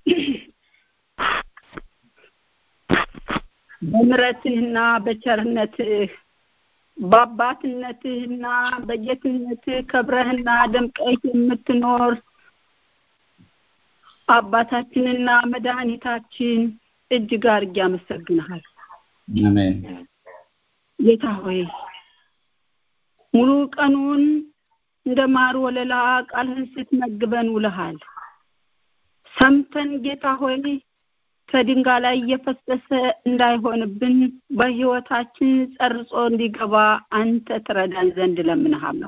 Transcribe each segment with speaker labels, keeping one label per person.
Speaker 1: በምረትህና በቸርነትህ በአባትነትህና በጌትነትህ ከብረህና ደምቀህ የምትኖር አባታችንና መድኃኒታችን እጅግ አድርጌ አመሰግንሃል።
Speaker 2: አሜን
Speaker 1: ጌታ ሆይ ሙሉ ቀኑን እንደ ማር ወለላ ቃልህን ስትመግበን ውለሃል። ሰምተን ጌታ ሆይ ከድንጋይ ላይ እየፈሰሰ እንዳይሆንብን በህይወታችን ጸርጾ እንዲገባ አንተ ትረዳን ዘንድ እለምንሃለሁ።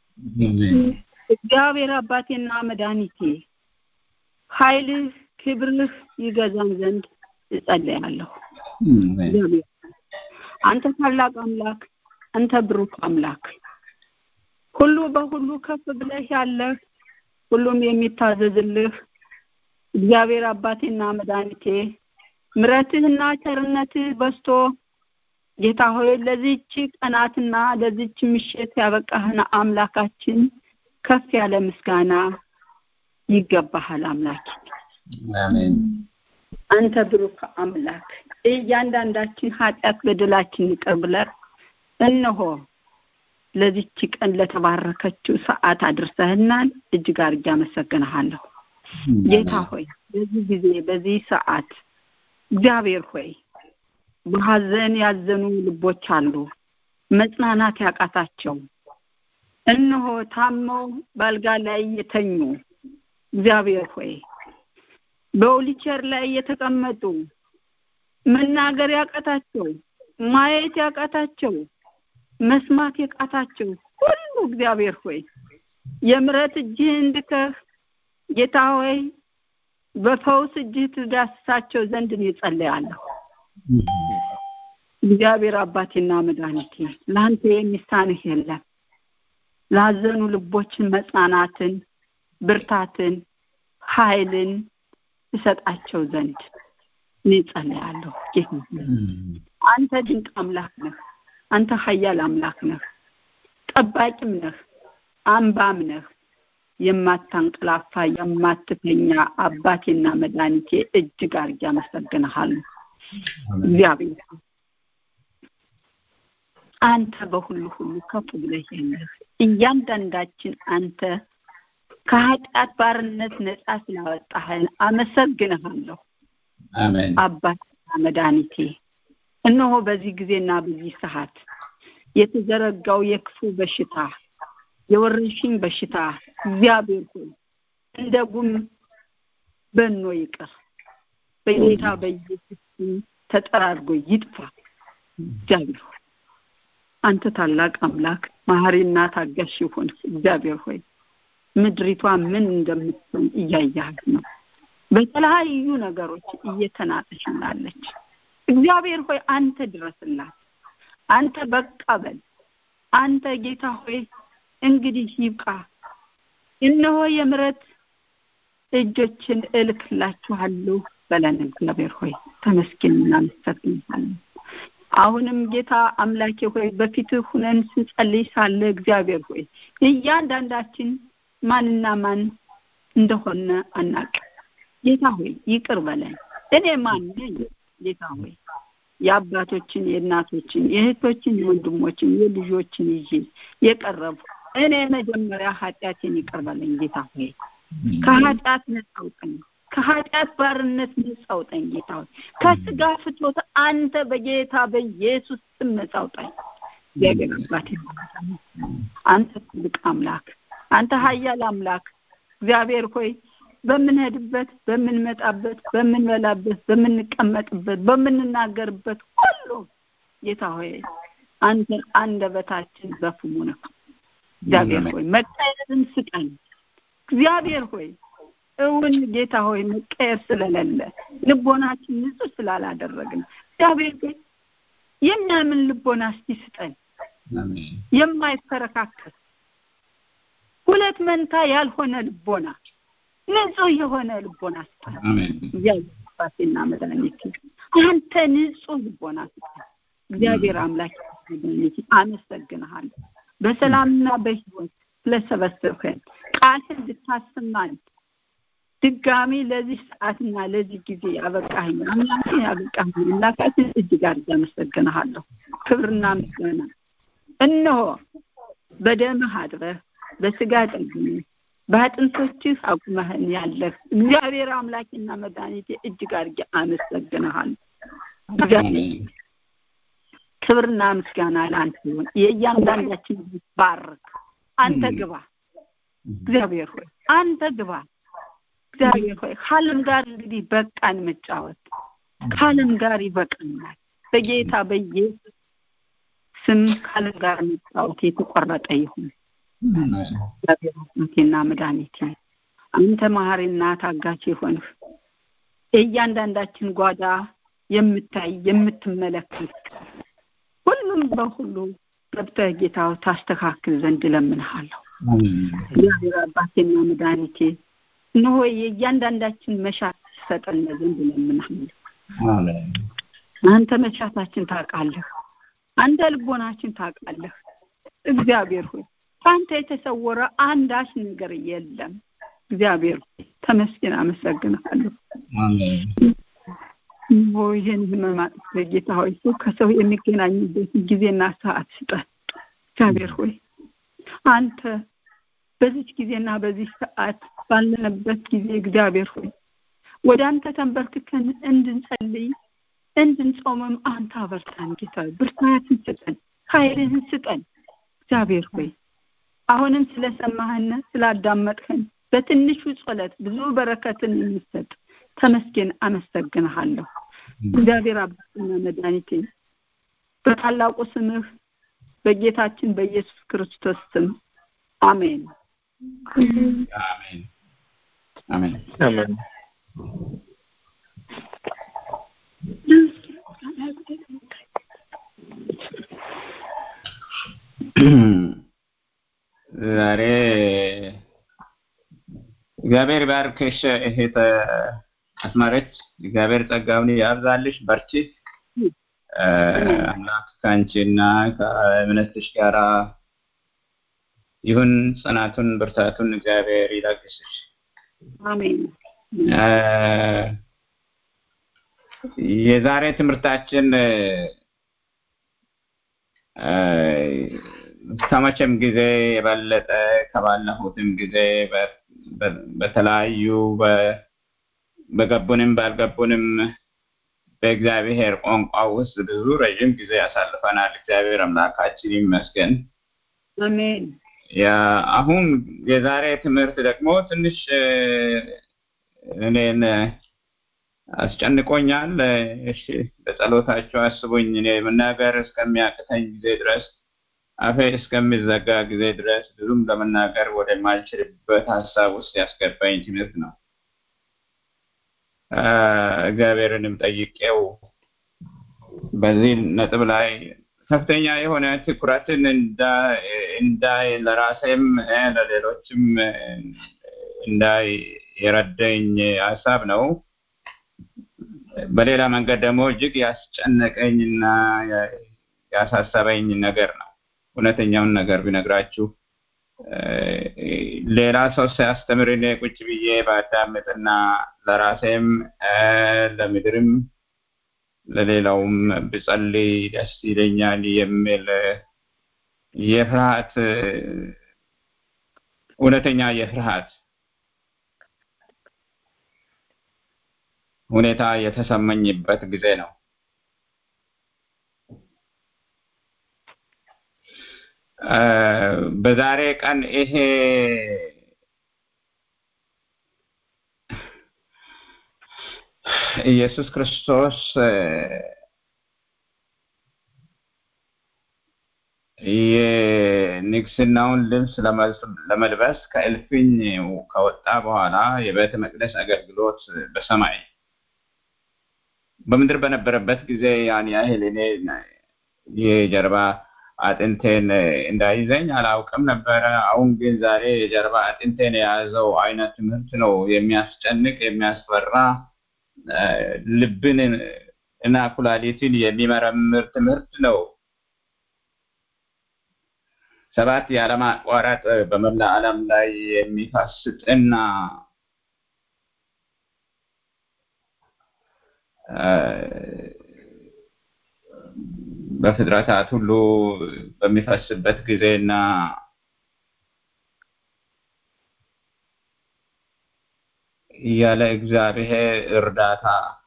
Speaker 1: እግዚአብሔር አባቴና መድኃኒቴ ኃይልህ ክብርህ ይገዛን ዘንድ እጸልያለሁ። እግዚአብሔር አንተ ታላቅ አምላክ፣ አንተ ብሩክ አምላክ፣ ሁሉ በሁሉ ከፍ ብለህ ያለህ ሁሉም የሚታዘዝልህ እግዚአብሔር አባቴና መድኃኒቴ ምረትህና ቸርነትህ በስቶ ጌታ ሆይ ለዚች ቀናትና ለዚች ምሽት ያበቃህን አምላካችን ከፍ ያለ ምስጋና ይገባሃል አምላክ
Speaker 2: አሜን
Speaker 1: አንተ ብሩክ አምላክ እያንዳንዳችን ኃጢአት በደላችን ይቅር ብለህ እነሆ ለዚች ቀን ለተባረከችው ሰዓት አድርሰህናል። እጅግ አድርጌ አመሰግንሃለሁ። ጌታ ሆይ በዚህ ጊዜ በዚህ ሰዓት እግዚአብሔር ሆይ በሀዘን ያዘኑ ልቦች አሉ፣ መጽናናት ያቃታቸው እነሆ ታመው ባልጋ ላይ የተኙ እግዚአብሔር ሆይ በዊልቸር ላይ የተቀመጡ መናገር ያቃታቸው ማየት ያቃታቸው መስማት ያቃታቸው ሁሉ እግዚአብሔር ሆይ የምረት እጅህን እንድከህ ጌታ ሆይ በፈውስ እጅህ ትዳስሳቸው ዘንድ እኔ ጸልያለሁ። እግዚአብሔር አባቴና መድኃኒቴ ለአንተ የሚሳንህ የለም። ላዘኑ ልቦችን መጽናናትን፣ ብርታትን፣ ኃይልን እሰጣቸው ዘንድ እኔ ጸልያለሁ። ጌታ አንተ ድንቅ አምላክ ነህ። አንተ ኃያል አምላክ ነህ። ጠባቂም ነህ፣ አምባም ነህ። የማታንቀላፋ የማትተኛ አባቴና መድኃኒቴ እጅግ አድርጌ አመሰግንሃለሁ። እግዚአብሔር አንተ በሁሉ ሁሉ ከፍ ብለህ ያለህ እያንዳንዳችን አንተ ከኃጢአት ባርነት ነጻ ስላወጣህን አመሰግንሃለሁ።
Speaker 2: አሜን
Speaker 1: አባቴና መድኃኒቴ እነሆ በዚህ ጊዜና በዚህ ሰዓት የተዘረጋው የክፉ በሽታ የወረርሽኝ በሽታ እግዚአብሔር ሆይ እንደ ጉም በኖ ይቅር በጌታ በኢየሱስ ስም ተጠራርጎ ይጥፋ። እግዚአብሔር ሆይ አንተ ታላቅ አምላክ መሐሪና ታጋሽ ይሁን። እግዚአብሔር ሆይ ምድሪቷ ምን እንደምትሆን እያያት ነው። በተለያዩ ነገሮች እየተናጠች ናለች። እግዚአብሔር ሆይ አንተ ድረስላት። አንተ በቃ በል። አንተ ጌታ ሆይ እንግዲህ ይብቃ። እነሆ የምረት እጆችን እልክላችኋለሁ በለን። እግዚአብሔር ሆይ ተመስገን እናመሰግንሃለን። አሁንም ጌታ አምላኬ ሆይ በፊትህ ሁነን ስንጸልይ ሳለ እግዚአብሔር ሆይ እያንዳንዳችን ማንና ማን እንደሆነ አናውቅም። ጌታ ሆይ ይቅር በለን። እኔ ማን ነኝ? ጌታ ሆይ የአባቶችን፣ የእናቶችን፣ የእህቶችን፣ የወንድሞችን፣ የልጆችን ይዤ የቀረቡ እኔ መጀመሪያ ኃጢአቴን ይቅር በለኝ ጌታ ሆይ ከኃጢአት ነጻ አውጣኝ። ከኃጢአት ባርነት ነጻ አውጣኝ ጌታ ሆይ ከስጋ ፍቶት አንተ በጌታ በኢየሱስ ስም ነጻ አውጣኝ። እግዚአብሔር አባቴ አንተ ትልቅ አምላክ፣ አንተ ኃያል አምላክ እግዚአብሔር ሆይ በምንሄድበት፣ በምንመጣበት፣ በምንበላበት፣ በምንቀመጥበት፣ በምንናገርበት ሁሉ ጌታ ሆይ አንተ አንደበታችን በፍሙ ነው። እግዚአብሔር ሆይ መቀየርን ስጠን። እግዚአብሔር ሆይ እውን ጌታ ሆይ መቀየር ስለሌለ ልቦናችን ንጹህ ስላላደረግን እግዚአብሔር ሆይ የሚያምን ልቦና እስቲ ስጠን፣ የማይፈረካከስ ሁለት መንታ ያልሆነ ልቦና ንጹህ የሆነ ልቦና ስጠን። እግዚአብሔር አባቴና መድኃኒቴ አንተ ንጹህ ልቦና ስጠን። እግዚአብሔር አምላክ መድኃኒቴ አመሰግንሃለሁ። በሰላምና በሕይወት ስለሰበሰብከን ቃልህን እንድታሰማን ድጋሚ ለዚህ ሰዓትና ለዚህ ጊዜ ያበቃኸኝ አምላኬ ያበቃኸኝ አምላካችን እጅግ አድርጌ አመሰግንሃለሁ። ክብርና ምስጋና እነሆ በደምህ አጥበህ በስጋ ጠግነህ በአጥንቶችህ አቁመህን ያለህ እግዚአብሔር አምላኬና መድኃኒቴ እጅግ አድርጌ አመሰግንሃለሁ። ክብርና ምስጋና ለአንተ ይሁን። የእያንዳንዳችን ባርክ። አንተ ግባ እግዚአብሔር ሆይ አንተ ግባ እግዚአብሔር ሆይ ከዓለም ጋር እንግዲህ በቃን መጫወት ከዓለም ጋር ይበቃናል። በጌታ በኢየሱስ ስም ከዓለም ጋር መጫወት የተቆረጠ ይሁን። እግዚአብሔር አምላኬና መድኃኒቴ አንተ መሐሪና ታጋች የሆንህ የእያንዳንዳችን ጓዳ የምታይ የምትመለከት ሁሉም በሁሉ ገብተህ ጌታው ታስተካክል ዘንድ እለምንሃለሁ። እግዚአብሔር አባቴና መድኃኒቴ እነሆ የእያንዳንዳችን መሻት ትሰጠን ዘንድ እለምንሃለሁ። አንተ መሻታችን ታውቃለህ። አንተ ልቦናችን ታውቃለህ። እግዚአብሔር ሆይ ከአንተ የተሰወረ አንዳች ነገር የለም። እግዚአብሔር ሆይ ተመስገን፣ አመሰግንሃለሁ። ኦ ይህን ህመም አጥፍተህ ጌታ ሆይ ሰው ከሰው የሚገናኝበት ጊዜና ሰዓት ስጠን። እግዚአብሔር ሆይ አንተ በዚች ጊዜና በዚህ ሰዓት ባለንበት ጊዜ እግዚአብሔር ሆይ ወደ አንተ ተንበርክከን እንድንጸልይ እንድንጾምም አንተ አበርታን ጌታ ብርታትን ስጠን፣ ኃይልህን ስጠን። እግዚአብሔር ሆይ አሁንም ስለሰማህን ስላዳመጥህን በትንሹ ጸሎት ብዙ በረከትን የሚሰጥ ተመስገን፣ አመሰግንሃለሁ። እግዚአብሔር አባትና መድኃኒቴ በታላቁ ስምህ በጌታችን በኢየሱስ ክርስቶስ ስም አሜን።
Speaker 2: አሜን አሜን
Speaker 3: አሜን።
Speaker 2: ዛሬ እግዚአብሔር ባርክሽ እህት አስማረች። እግዚአብሔር ጸጋውን ያብዛልሽ። በርቺ። አምላክ ከአንቺና ከእምነትሽ ጋራ ይሁን። ጽናቱን ብርታቱን እግዚአብሔር ይላግስሽ።
Speaker 1: አሜን።
Speaker 2: የዛሬ ትምህርታችን ከመቼም ጊዜ የበለጠ ከባለፉትም ጊዜ በተለያዩ በገቡንም ባልገቡንም በእግዚአብሔር ቋንቋ ውስጥ ብዙ ረዥም ጊዜ ያሳልፈናል። እግዚአብሔር አምላካችን ይመስገን።
Speaker 1: አሜን።
Speaker 2: አሁን የዛሬ ትምህርት ደግሞ ትንሽ እኔን አስጨንቆኛል። እሺ በጸሎታቸው አስቡኝ። እኔ መናገር እስከሚያቅተኝ ጊዜ ድረስ አፌ እስከሚዘጋ ጊዜ ድረስ ብዙም ለመናገር ወደማልችልበት ሀሳብ ውስጥ ያስገባኝ ትምህርት ነው። እግዚአብሔርንም ጠይቄው በዚህ ነጥብ ላይ ከፍተኛ የሆነ ትኩረትን እንዳይ ለራሴም ለሌሎችም እንዳይ የረዳኝ ሀሳብ ነው። በሌላ መንገድ ደግሞ እጅግ ያስጨነቀኝና ያሳሰበኝ ነገር ነው። እውነተኛውን ነገር ቢነግራችሁ ሌላ ሰው ሲያስተምር እኔ ቁጭ ብዬ ባዳምጥና ለራሴም ለምድርም ለሌላውም ብጸልይ ደስ ይለኛል የሚል የፍርሃት እውነተኛ የፍርሃት ሁኔታ የተሰማኝበት ጊዜ ነው። በዛሬ ቀን ይሄ ኢየሱስ ክርስቶስ የንግስናውን ልብስ ለመልበስ ከእልፍኝ ከወጣ በኋላ የቤተ መቅደስ አገልግሎት በሰማይ በምድር በነበረበት ጊዜ ያን ያህል እኔ የጀርባ አጥንቴን እንዳይዘኝ አላውቅም ነበረ። አሁን ግን ዛሬ የጀርባ አጥንቴን የያዘው አይነት ትምህርት ነው። የሚያስጨንቅ የሚያስፈራ ልብን እና ኩላሊትን የሚመረምር ትምህርት ነው። ሰባት ያለማቋረጥ በመላ ዓለም ላይ የሚፋስጥና በፍጥረታት ሁሉ በሚፈስበት ጊዜና ያለ እግዚአብሔር እርዳታ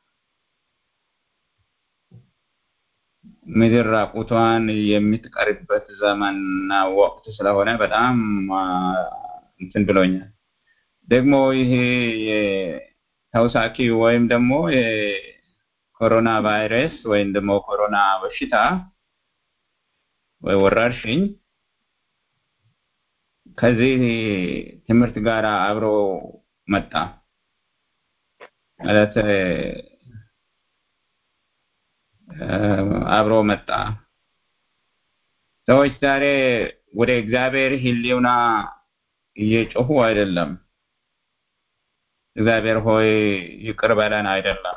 Speaker 2: ምድር ራቁቷን የምትቀርበት ዘመንና ወቅት ስለሆነ በጣም እንትን ብሎኛል። ደግሞ ይሄ ተውሳኪ ወይም ደግሞ የኮሮና ቫይረስ ወይም ደግሞ ኮሮና በሽታ ወይ ወረርሽኝ ከዚህ ትምህርት ጋር አብሮ መጣ ማለት አብሮ መጣ። ሰዎች ዛሬ ወደ እግዚአብሔር ሕልውና እየጮሁ አይደለም። እግዚአብሔር ሆይ ይቅር በለን አይደለም።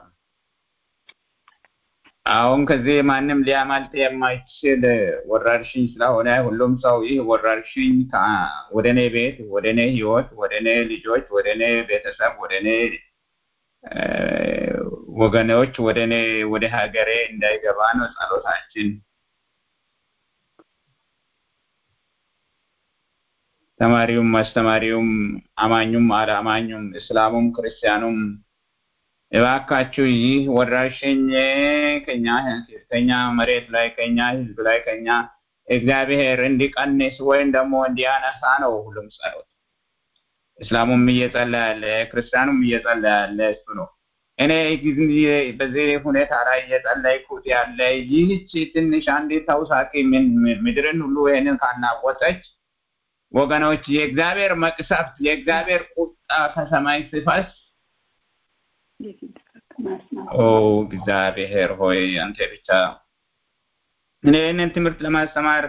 Speaker 2: አሁን ከዚህ ማንም ሊያመልጥ የማይችል ወረርሽኝ ስለሆነ ሁሉም ሰው ይህ ወረርሽኝ ወደ እኔ ቤት፣ ወደ እኔ ህይወት፣ ወደ እኔ ልጆች፣ ወደ እኔ ቤተሰብ፣ ወደ እኔ ወገኖች፣ ወደ እኔ ወደ ሀገሬ እንዳይገባ ነው ጸሎታችን። ተማሪውም አስተማሪውም አማኙም አላማኙም እስላሙም ክርስቲያኑም እባካችሁ ይህ ወረርሽኝ ከኛ ከኛ መሬት ላይ ከኛ ህዝብ ላይ ከኛ እግዚአብሔር እንዲቀንስ ወይም ደግሞ እንዲያነሳ ነው ሁሉም ጸሎት። እስላሙም እየጸለየ ያለ ክርስቲያኑም እየጸለየ ያለ እሱ ነው። እኔ በዚህ ሁኔታ ላይ እየጸለይኩት ያለ ይህች ትንሽ አንዲት ተውሳኪ ምድርን ሁሉ ይህንን ካናወጠች ወገኖች የእግዚአብሔር መቅሰፍት የእግዚአብሔር ቁጣ ከሰማይ ሲፈስ ኦ እግዚአብሔር ሆይ አንተ ብቻ እኔ ይህንን ትምህርት ለማስተማር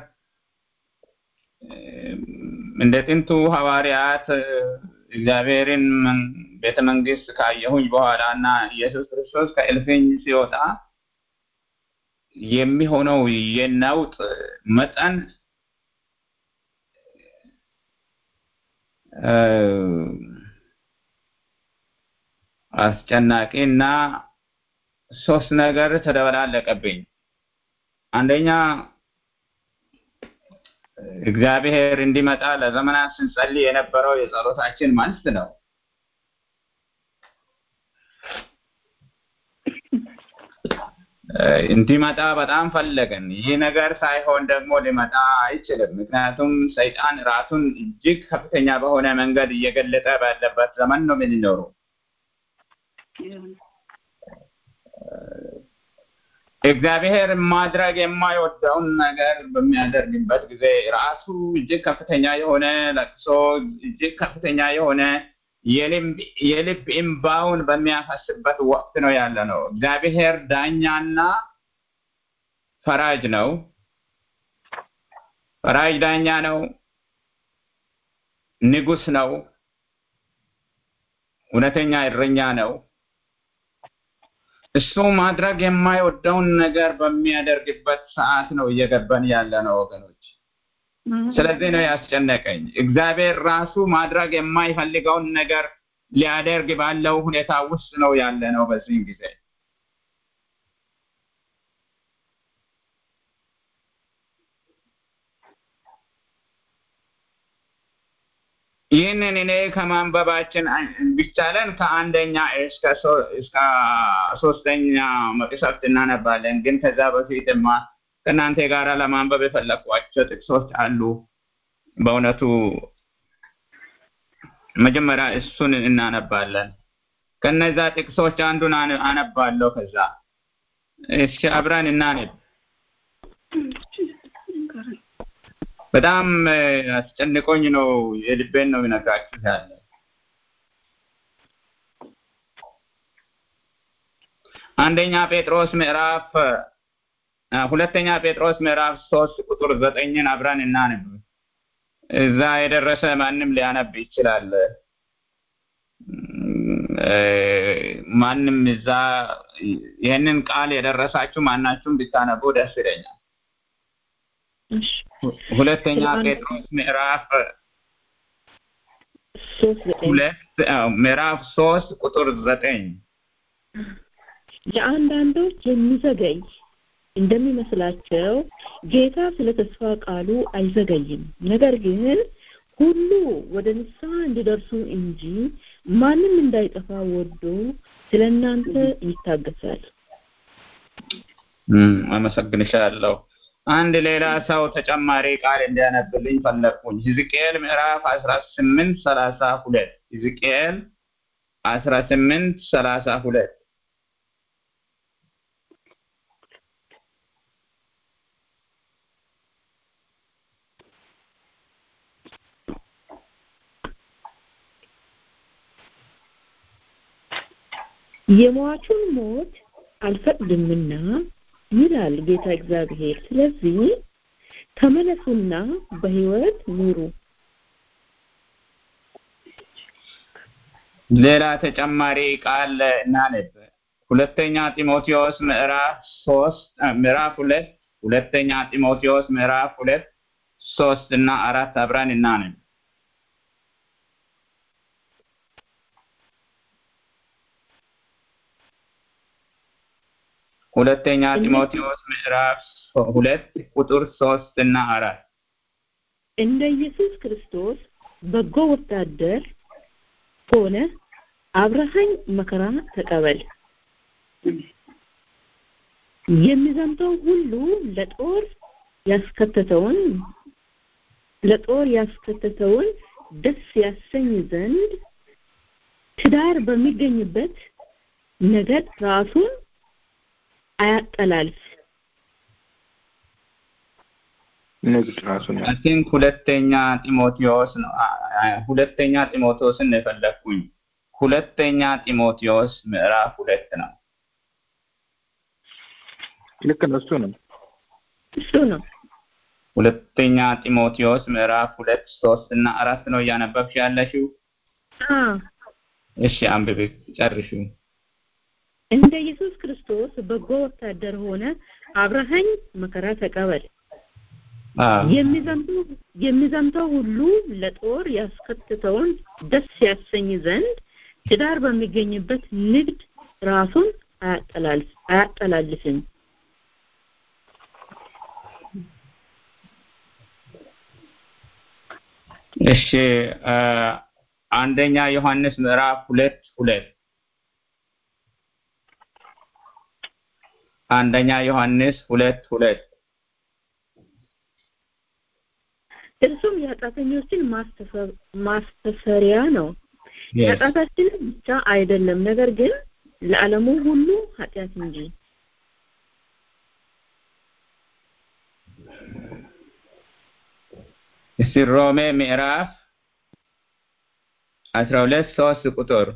Speaker 2: እንደ ጥንቱ ሐዋርያት እግዚአብሔርን ቤተ መንግስት ካየሁኝ በኋላ እና ኢየሱስ ክርስቶስ ከእልፍኝ ሲወጣ የሚሆነው የነውጥ መጠን አስጨናቂ እና ሶስት ነገር ተደበላለቀብኝ። አንደኛ እግዚአብሔር እንዲመጣ ለዘመናት ስንጸልይ የነበረው የጸሎታችን መልስ ነው። እንዲመጣ በጣም ፈለገን። ይህ ነገር ሳይሆን ደግሞ ሊመጣ አይችልም። ምክንያቱም ሰይጣን ራሱን እጅግ ከፍተኛ በሆነ መንገድ እየገለጠ ባለበት ዘመን ነው የምንኖረው። እግዚአብሔር ማድረግ የማይወደውን ነገር በሚያደርግበት ጊዜ ራሱ እጅግ ከፍተኛ የሆነ ለቅሶ፣ እጅግ ከፍተኛ የሆነ የልብ እምባውን በሚያፈስበት ወቅት ነው ያለ ነው። እግዚአብሔር ዳኛና ፈራጅ ነው። ፈራጅ ዳኛ ነው። ንጉስ ነው። እውነተኛ እረኛ ነው። እሱ ማድረግ የማይወደውን ነገር በሚያደርግበት ሰዓት ነው እየገባን ያለ ነው ወገኖች። ስለዚህ ነው ያስጨነቀኝ። እግዚአብሔር ራሱ ማድረግ የማይፈልገውን ነገር ሊያደርግ ባለው ሁኔታ ውስጥ ነው ያለ ነው በዚህ ጊዜ። ይህንን እኔ ከማንበባችን ቢቻለን ከአንደኛ እስከ ሶስተኛ መቅሰፍት እናነባለን። ግን ከዛ በፊትማ ከእናንተ ጋር ለማንበብ የፈለኳቸው ጥቅሶች አሉ። በእውነቱ መጀመሪያ እሱን እናነባለን። ከነዛ ጥቅሶች አንዱን አነባለሁ። ከዛ እሺ አብረን እናነብ። በጣም አስጨንቆኝ ነው የልቤን ነው የሚነግራችሁ ያለ አንደኛ ጴጥሮስ ምዕራፍ ሁለተኛ ጴጥሮስ ምዕራፍ ሶስት ቁጥር ዘጠኝን አብረን እናንብ። እዛ የደረሰ ማንም ሊያነብ ይችላል። ማንም እዛ ይህንን ቃል የደረሳችሁ ማናችሁም ብታነቡ ደስ ይለኛል። ሁለተኛ ጴጥሮስ ምዕራፍ ሁለት ምዕራፍ ሶስት ቁጥር ዘጠኝ
Speaker 3: ለአንዳንዶች የሚዘገይ እንደሚመስላቸው ጌታ ስለ ተስፋ ቃሉ አይዘገይም። ነገር ግን ሁሉ ወደ ንስሐ እንዲደርሱ እንጂ ማንም እንዳይጠፋ ወዶ ስለ እናንተ ይታገሳል።
Speaker 2: አመሰግንሻለሁ። አንድ ሌላ ሰው ተጨማሪ ቃል እንዲያነብልኝ ፈለግኩኝ። ሕዝቅኤል ምዕራፍ አስራ ስምንት ሰላሳ ሁለት ሕዝቅኤል አስራ ስምንት ሰላሳ ሁለት
Speaker 3: የሟቹን ሞት አልፈቅድምና ይላል ጌታ እግዚአብሔር። ስለዚህ ተመለሱና በሕይወት ኑሩ።
Speaker 2: ሌላ ተጨማሪ ቃል እናነብ። ሁለተኛ ጢሞቴዎስ ምዕራፍ ሶስት ምዕራፍ ሁለት ሁለተኛ ጢሞቴዎስ ምዕራፍ ሁለት ሶስት እና አራት አብረን እናነብ። ሁለተኛ ጢሞቴዎስ ምዕራፍ ሁለት ቁጥር ሶስት እና አራት
Speaker 3: እንደ ኢየሱስ ክርስቶስ በጎ ወታደር ሆነ አብረሃኝ መከራ ተቀበል። የሚዘምተው ሁሉ ለጦር ያስከተተውን ለጦር ያስከተተውን ደስ ያሰኝ ዘንድ ትዳር በሚገኝበት ነገድ ራሱን አያጠላልፍ።
Speaker 4: ንግድ ራሱን
Speaker 2: አይ ቲንክ ሁለተኛ ጢሞቴዎስ ነው። ሁለተኛ ጢሞቴዎስን ነው የፈለግኩኝ። ሁለተኛ ጢሞቴዎስ ምዕራፍ ሁለት ነው።
Speaker 4: ልክ ነው። እሱ ነው።
Speaker 3: እሱ ነው።
Speaker 2: ሁለተኛ ጢሞቴዎስ ምዕራፍ ሁለት ሶስት እና አራት ነው እያነበብሽ ያለሽው።
Speaker 3: አ
Speaker 2: እሺ አንብቤ ጨርሹ።
Speaker 3: እንደ ኢየሱስ ክርስቶስ በጎ ወታደር ሆነ አብረሃኝ መከራ ተቀበል። የሚዘምተው የሚዘምተው ሁሉ ለጦር ያስከትተውን ደስ ያሰኝ ዘንድ ትዳር በሚገኝበት ንግድ ራሱን አያጠላልፍ አያጠላልፍም።
Speaker 2: እሺ አንደኛ ዮሐንስ ምዕራፍ ሁለት ሁለት አንደኛ ዮሐንስ ሁለት ሁለት
Speaker 3: እርሱም የኃጢአተኞችን ማስተሰሪያ ነው። ኃጢአታችንን ብቻ አይደለም፣ ነገር ግን ለዓለሙ ሁሉ ኃጢአት እንጂ።
Speaker 2: እስቲ ሮሜ ምዕራፍ አስራ ሁለት ሶስት ቁጥር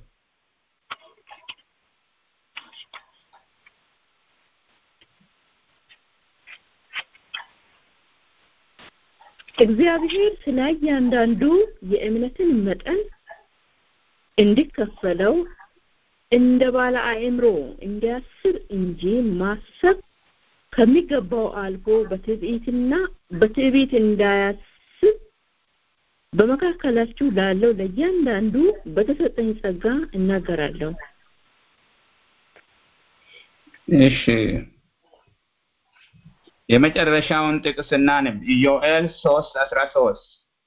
Speaker 3: እግዚአብሔር ስለ እያንዳንዱ የእምነትን መጠን እንዲከፈለው እንደ ባለ አእምሮ እንዲያስብ እንጂ ማሰብ ከሚገባው አልፎ በትዕቢትና በትዕቢት እንዳያስብ በመካከላችሁ ላለው ለእያንዳንዱ በተሰጠኝ ጸጋ እናገራለሁ።
Speaker 2: እሺ የመጨረሻውን ጥቅስ እናንብ። ኢዮኤል ሶስት አስራ ሶስት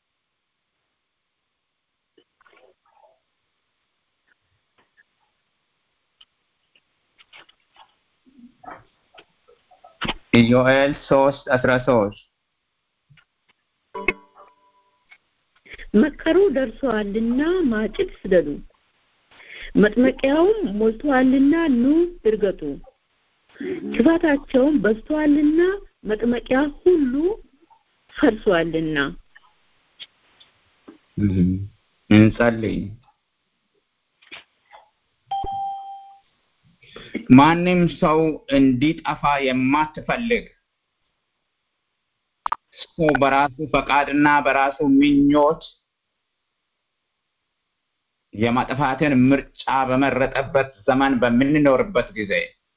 Speaker 2: ኢዮኤል ሶስት አስራ ሶስት
Speaker 3: መከሩ ደርሰዋልና ማጭድ ስደዱ፣ መጥመቂያውም ሞልተዋልና ኑ እርገጡ። ክፋታቸውም በዝተዋልና መጥመቂያ ሁሉ ፈርሷልና።
Speaker 2: እንጸልይ። ማንም ሰው እንዲጠፋ የማትፈልግ ሰው በራሱ ፈቃድና በራሱ ምኞት የማጥፋትን ምርጫ በመረጠበት ዘመን በምንኖርበት ጊዜ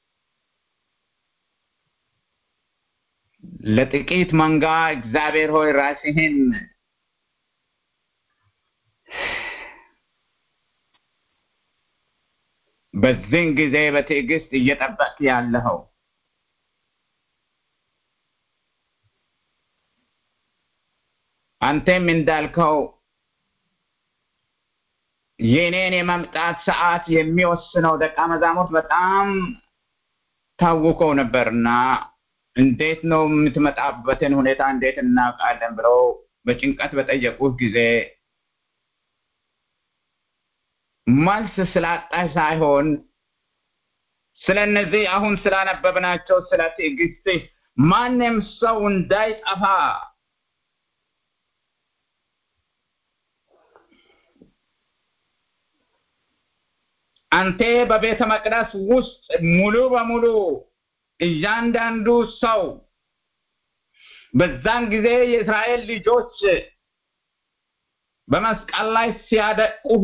Speaker 2: ለጥቂት መንጋ እግዚአብሔር ሆይ ራስህን በዚህን ጊዜ በትዕግስት እየጠበቅ ያለኸው አንተም እንዳልከው የኔን የመምጣት ሰዓት የሚወስነው ደቀ መዛሙርት በጣም ታውቀው ነበርና እንዴት ነው የምትመጣበትን ሁኔታ እንዴት እናውቃለን ብለው በጭንቀት በጠየቁት ጊዜ መልስ ስላጣሽ ሳይሆን ስለ እነዚህ አሁን ስላነበብናቸው ስለ ትዕግስት ማንም ሰው እንዳይጠፋ አንተ በቤተ መቅደስ ውስጥ ሙሉ በሙሉ እያንዳንዱ ሰው በዛን ጊዜ የእስራኤል ልጆች በመስቀል ላይ ሲያደቁህ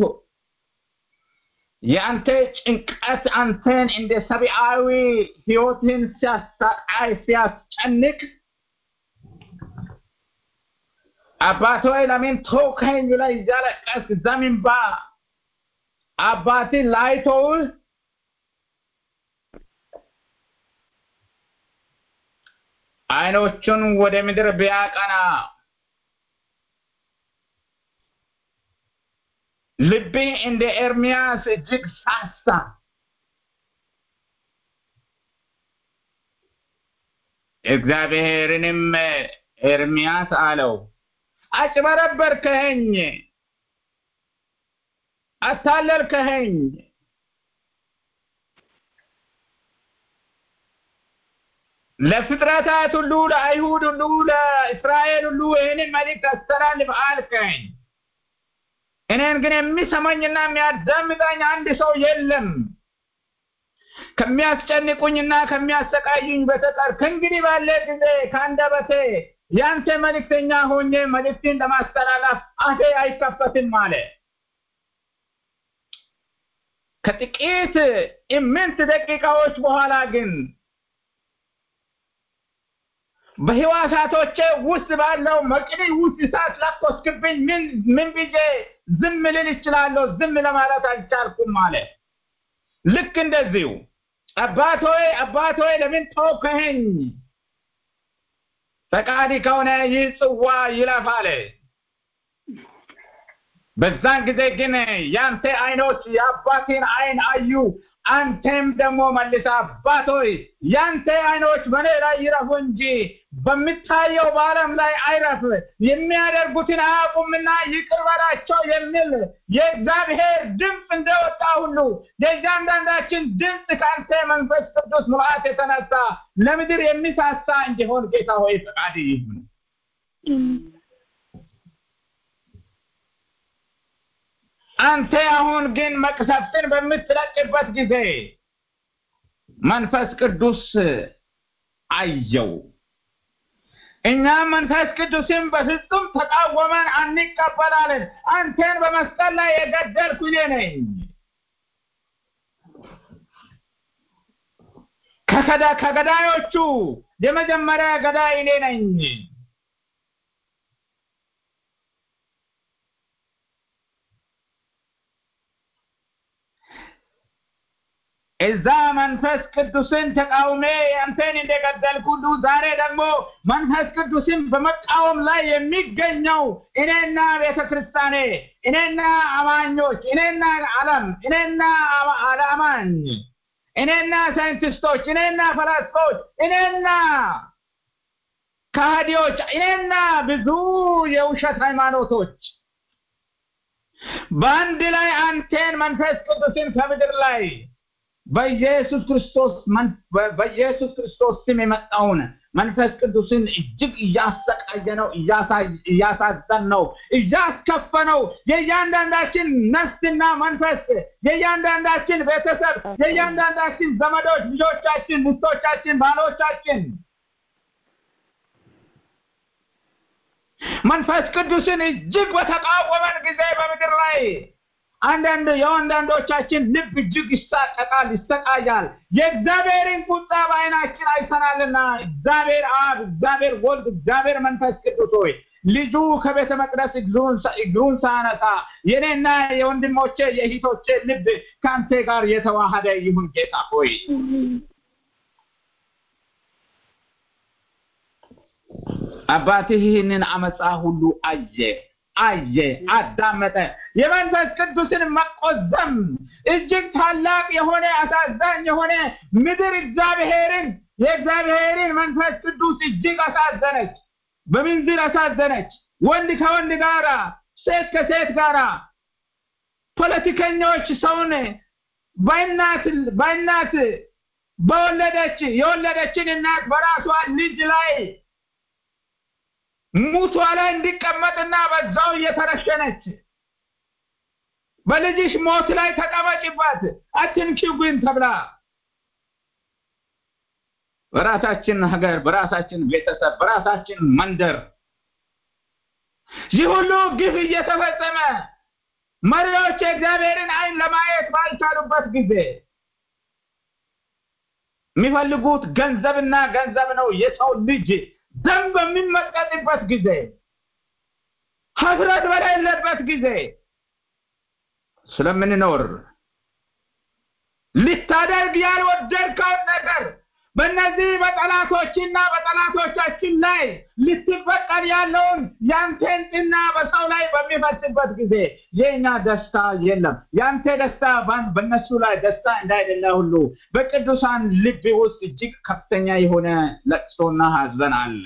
Speaker 2: የአንተ ጭንቀት አንተን እንደ ሰብአዊ ህይወትን ሲያሳቃይ ሲያስጨንቅ አባት ሆይ ለምን ተውከኝ ብለህ እያለቀስክ ዘሚንባ አባት ላይተውህ አይኖቹን ወደ ምድር ቢያቀና ልቤ እንደ ኤርሚያስ እጅግ ሳሳ። እግዚአብሔርንም ኤርሚያስ አለው አጭበረበርከኸኝ፣ አታለልከኸኝ። ለፍጥረታት ሁሉ ለአይሁድ ሁሉ ለእስራኤል ሁሉ ይህንን መልእክት አስተላልፍ አልከኝ። እኔን ግን የሚሰማኝና የሚያዳምጠኝ አንድ ሰው የለም። ከሚያስጨንቁኝና ከሚያሰቃዩኝ በተቀር ከእንግዲህ ባለ ጊዜ ከአንደበቴ ያንተ መልእክተኛ ሆኜ መልእክትን ለማስተላለፍ አፌ አይከፈትም አለ። ከጥቂት ኢምንት ደቂቃዎች በኋላ ግን በህዋሳቶቼ ውስጥ ባለው መቅዲ ውስጥ እሳት ለኮስክብኝ ምን ምን ብዬ ዝም ልል እችላለሁ? ዝም ለማለት አልቻልኩም አለ። ልክ እንደዚሁ አባት ሆይ አባት ሆይ ለምን ተውከኸኝ? ፈቃድ ከሆነ ይህ ጽዋ ይለፍ አለ። በዛን ጊዜ ግን ያንተ አይኖች የአባቴን አይን አዩ። አንተም ደግሞ መልሰ አባት ሆይ ያንተ አይኖች በእኔ ላይ ይረፉ እንጂ በምታየው በዓለም ላይ አይረፍ፣ የሚያደርጉትን አያውቁምና ይቅር በላቸው የሚል የእግዚአብሔር ድምፅ እንደወጣ ሁሉ የእያንዳንዳችን ድምፅ ከአንተ መንፈስ ቅዱስ ሙላት የተነሳ ለምድር የሚሳሳ እንዲሆን ጌታ ሆይ ፈቃድ ይሁን። አንተ አሁን ግን መቅሰፍትን በምትለቅበት ጊዜ መንፈስ ቅዱስ አየው። እኛም መንፈስ ቅዱስን በፍጹም ተቃወመን አንቀበላለን። አንተን በመስቀል ላይ የገደልኩ እኔ ነኝ። ከከዳ ከገዳዮቹ የመጀመሪያ ገዳይ እኔ ነኝ። እዛ መንፈስ ቅዱስን ተቃውሜ አንተን እንደገደልኩ ሁሉ ዛሬ ደግሞ መንፈስ ቅዱስን በመቃወም ላይ የሚገኘው እኔና ቤተ ክርስቲያኔ፣ እኔና አማኞች፣ እኔና ዓለም፣ እኔና አማኝ፣ እኔና ሳይንቲስቶች፣ እኔና ፈላስፎች፣ እኔና ከሃዲዎች፣ እኔና ብዙ የውሸት ሃይማኖቶች በአንድ ላይ አንቴን መንፈስ ቅዱስን ከምድር ላይ በኢየሱስ ክርስቶስ በኢየሱስ ክርስቶስ ስም የመጣውን መንፈስ ቅዱስን እጅግ እያሰቃየ ነው፣ እያሳዘን ነው፣ እያስከፈ ነው። የእያንዳንዳችን ነፍስና መንፈስ፣ የእያንዳንዳችን ቤተሰብ፣ የእያንዳንዳችን ዘመዶች፣ ልጆቻችን፣ ሚስቶቻችን፣ ባሎቻችን መንፈስ ቅዱስን እጅግ በተቃወመን ጊዜ በምድር ላይ አንዳንድ የአንዳንዶቻችን ልብ እጅግ ይሳቀቃል፣ ይሰቃያል። የእግዚአብሔርን ቁጣ በዓይናችን አይተናልና እግዚአብሔር አብ፣ እግዚአብሔር ወልድ፣ እግዚአብሔር መንፈስ ቅዱስ ሆይ ልጁ ከቤተ መቅደስ እግሩን ሳነሳ የኔና የወንድሞቼ የእህቶቼ ልብ ከአንተ ጋር የተዋሃደ ይሁን ጌታ ሆይ አባትህ ይህንን አመፃ ሁሉ አየ አየ አዳመጠ የመንፈስ ቅዱስን መቆዘም እጅግ ታላቅ የሆነ አሳዛኝ የሆነ ምድር እግዚአብሔርን የእግዚአብሔርን መንፈስ ቅዱስ እጅግ አሳዘነች በምንዝር አሳዘነች ወንድ ከወንድ ጋራ ሴት ከሴት ጋራ ፖለቲከኞች ሰውን በእናት በእናት በወለደች የወለደችን እናት በራሷ ልጅ ላይ ሙቷ ላይ እንዲቀመጥና በዛው እየተረሸነች በልጅሽ ሞት ላይ ተቀመጭባት አትንኪው ግን ተብላ በራሳችን ሀገር በራሳችን ቤተሰብ በራሳችን መንደር ይህ ሁሉ ግፍ እየተፈጸመ መሪዎች የእግዚአብሔርን አይን ለማየት ባልቻሉበት ጊዜ የሚፈልጉት ገንዘብና ገንዘብ ነው የሰው ልጅ ደም በሚመጠጥበት ጊዜ ሀፍረት በሌለበት ጊዜ ስለምንኖር ልታደርግ ያልወደድከውን ነገር በእነዚህ በጠላቶችና በጠላቶቻችን ላይ ልትበቀል ያለውን ያንተን ጥና በሰው ላይ በሚፈስበት ጊዜ የእኛ ደስታ የለም። ያንተ ደስታ በእነሱ ላይ ደስታ እንዳይደለ ሁሉ በቅዱሳን ልብ ውስጥ እጅግ ከፍተኛ የሆነ ለቅሶና ሀዘን አለ።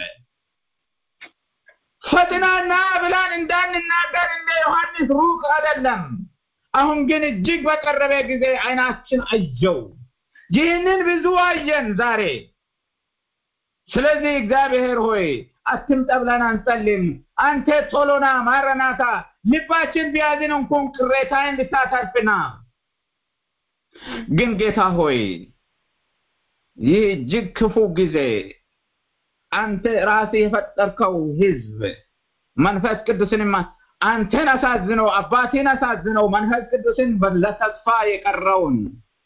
Speaker 2: ፈጥናና ብላን እንዳንናገር እንደ ዮሐንስ ሩቅ አይደለም። አሁን ግን እጅግ በቀረበ ጊዜ አይናችን አየው። ይህንን ብዙ አየን ዛሬ። ስለዚህ እግዚአብሔር ሆይ አትምጣ ብለን አንጸልም። አንተ ቶሎና ማረናታ፣ ልባችን ቢያዝን እንኳን ቅሬታን ልታተርፍና ግን ጌታ ሆይ ይህ እጅግ ክፉ ጊዜ አንተ ራስህ የፈጠርከው ህዝብ መንፈስ ቅዱስንማ አንተን አሳዝነው አባቴን አሳዝነው መንፈስ ቅዱስን ለተስፋ የቀረውን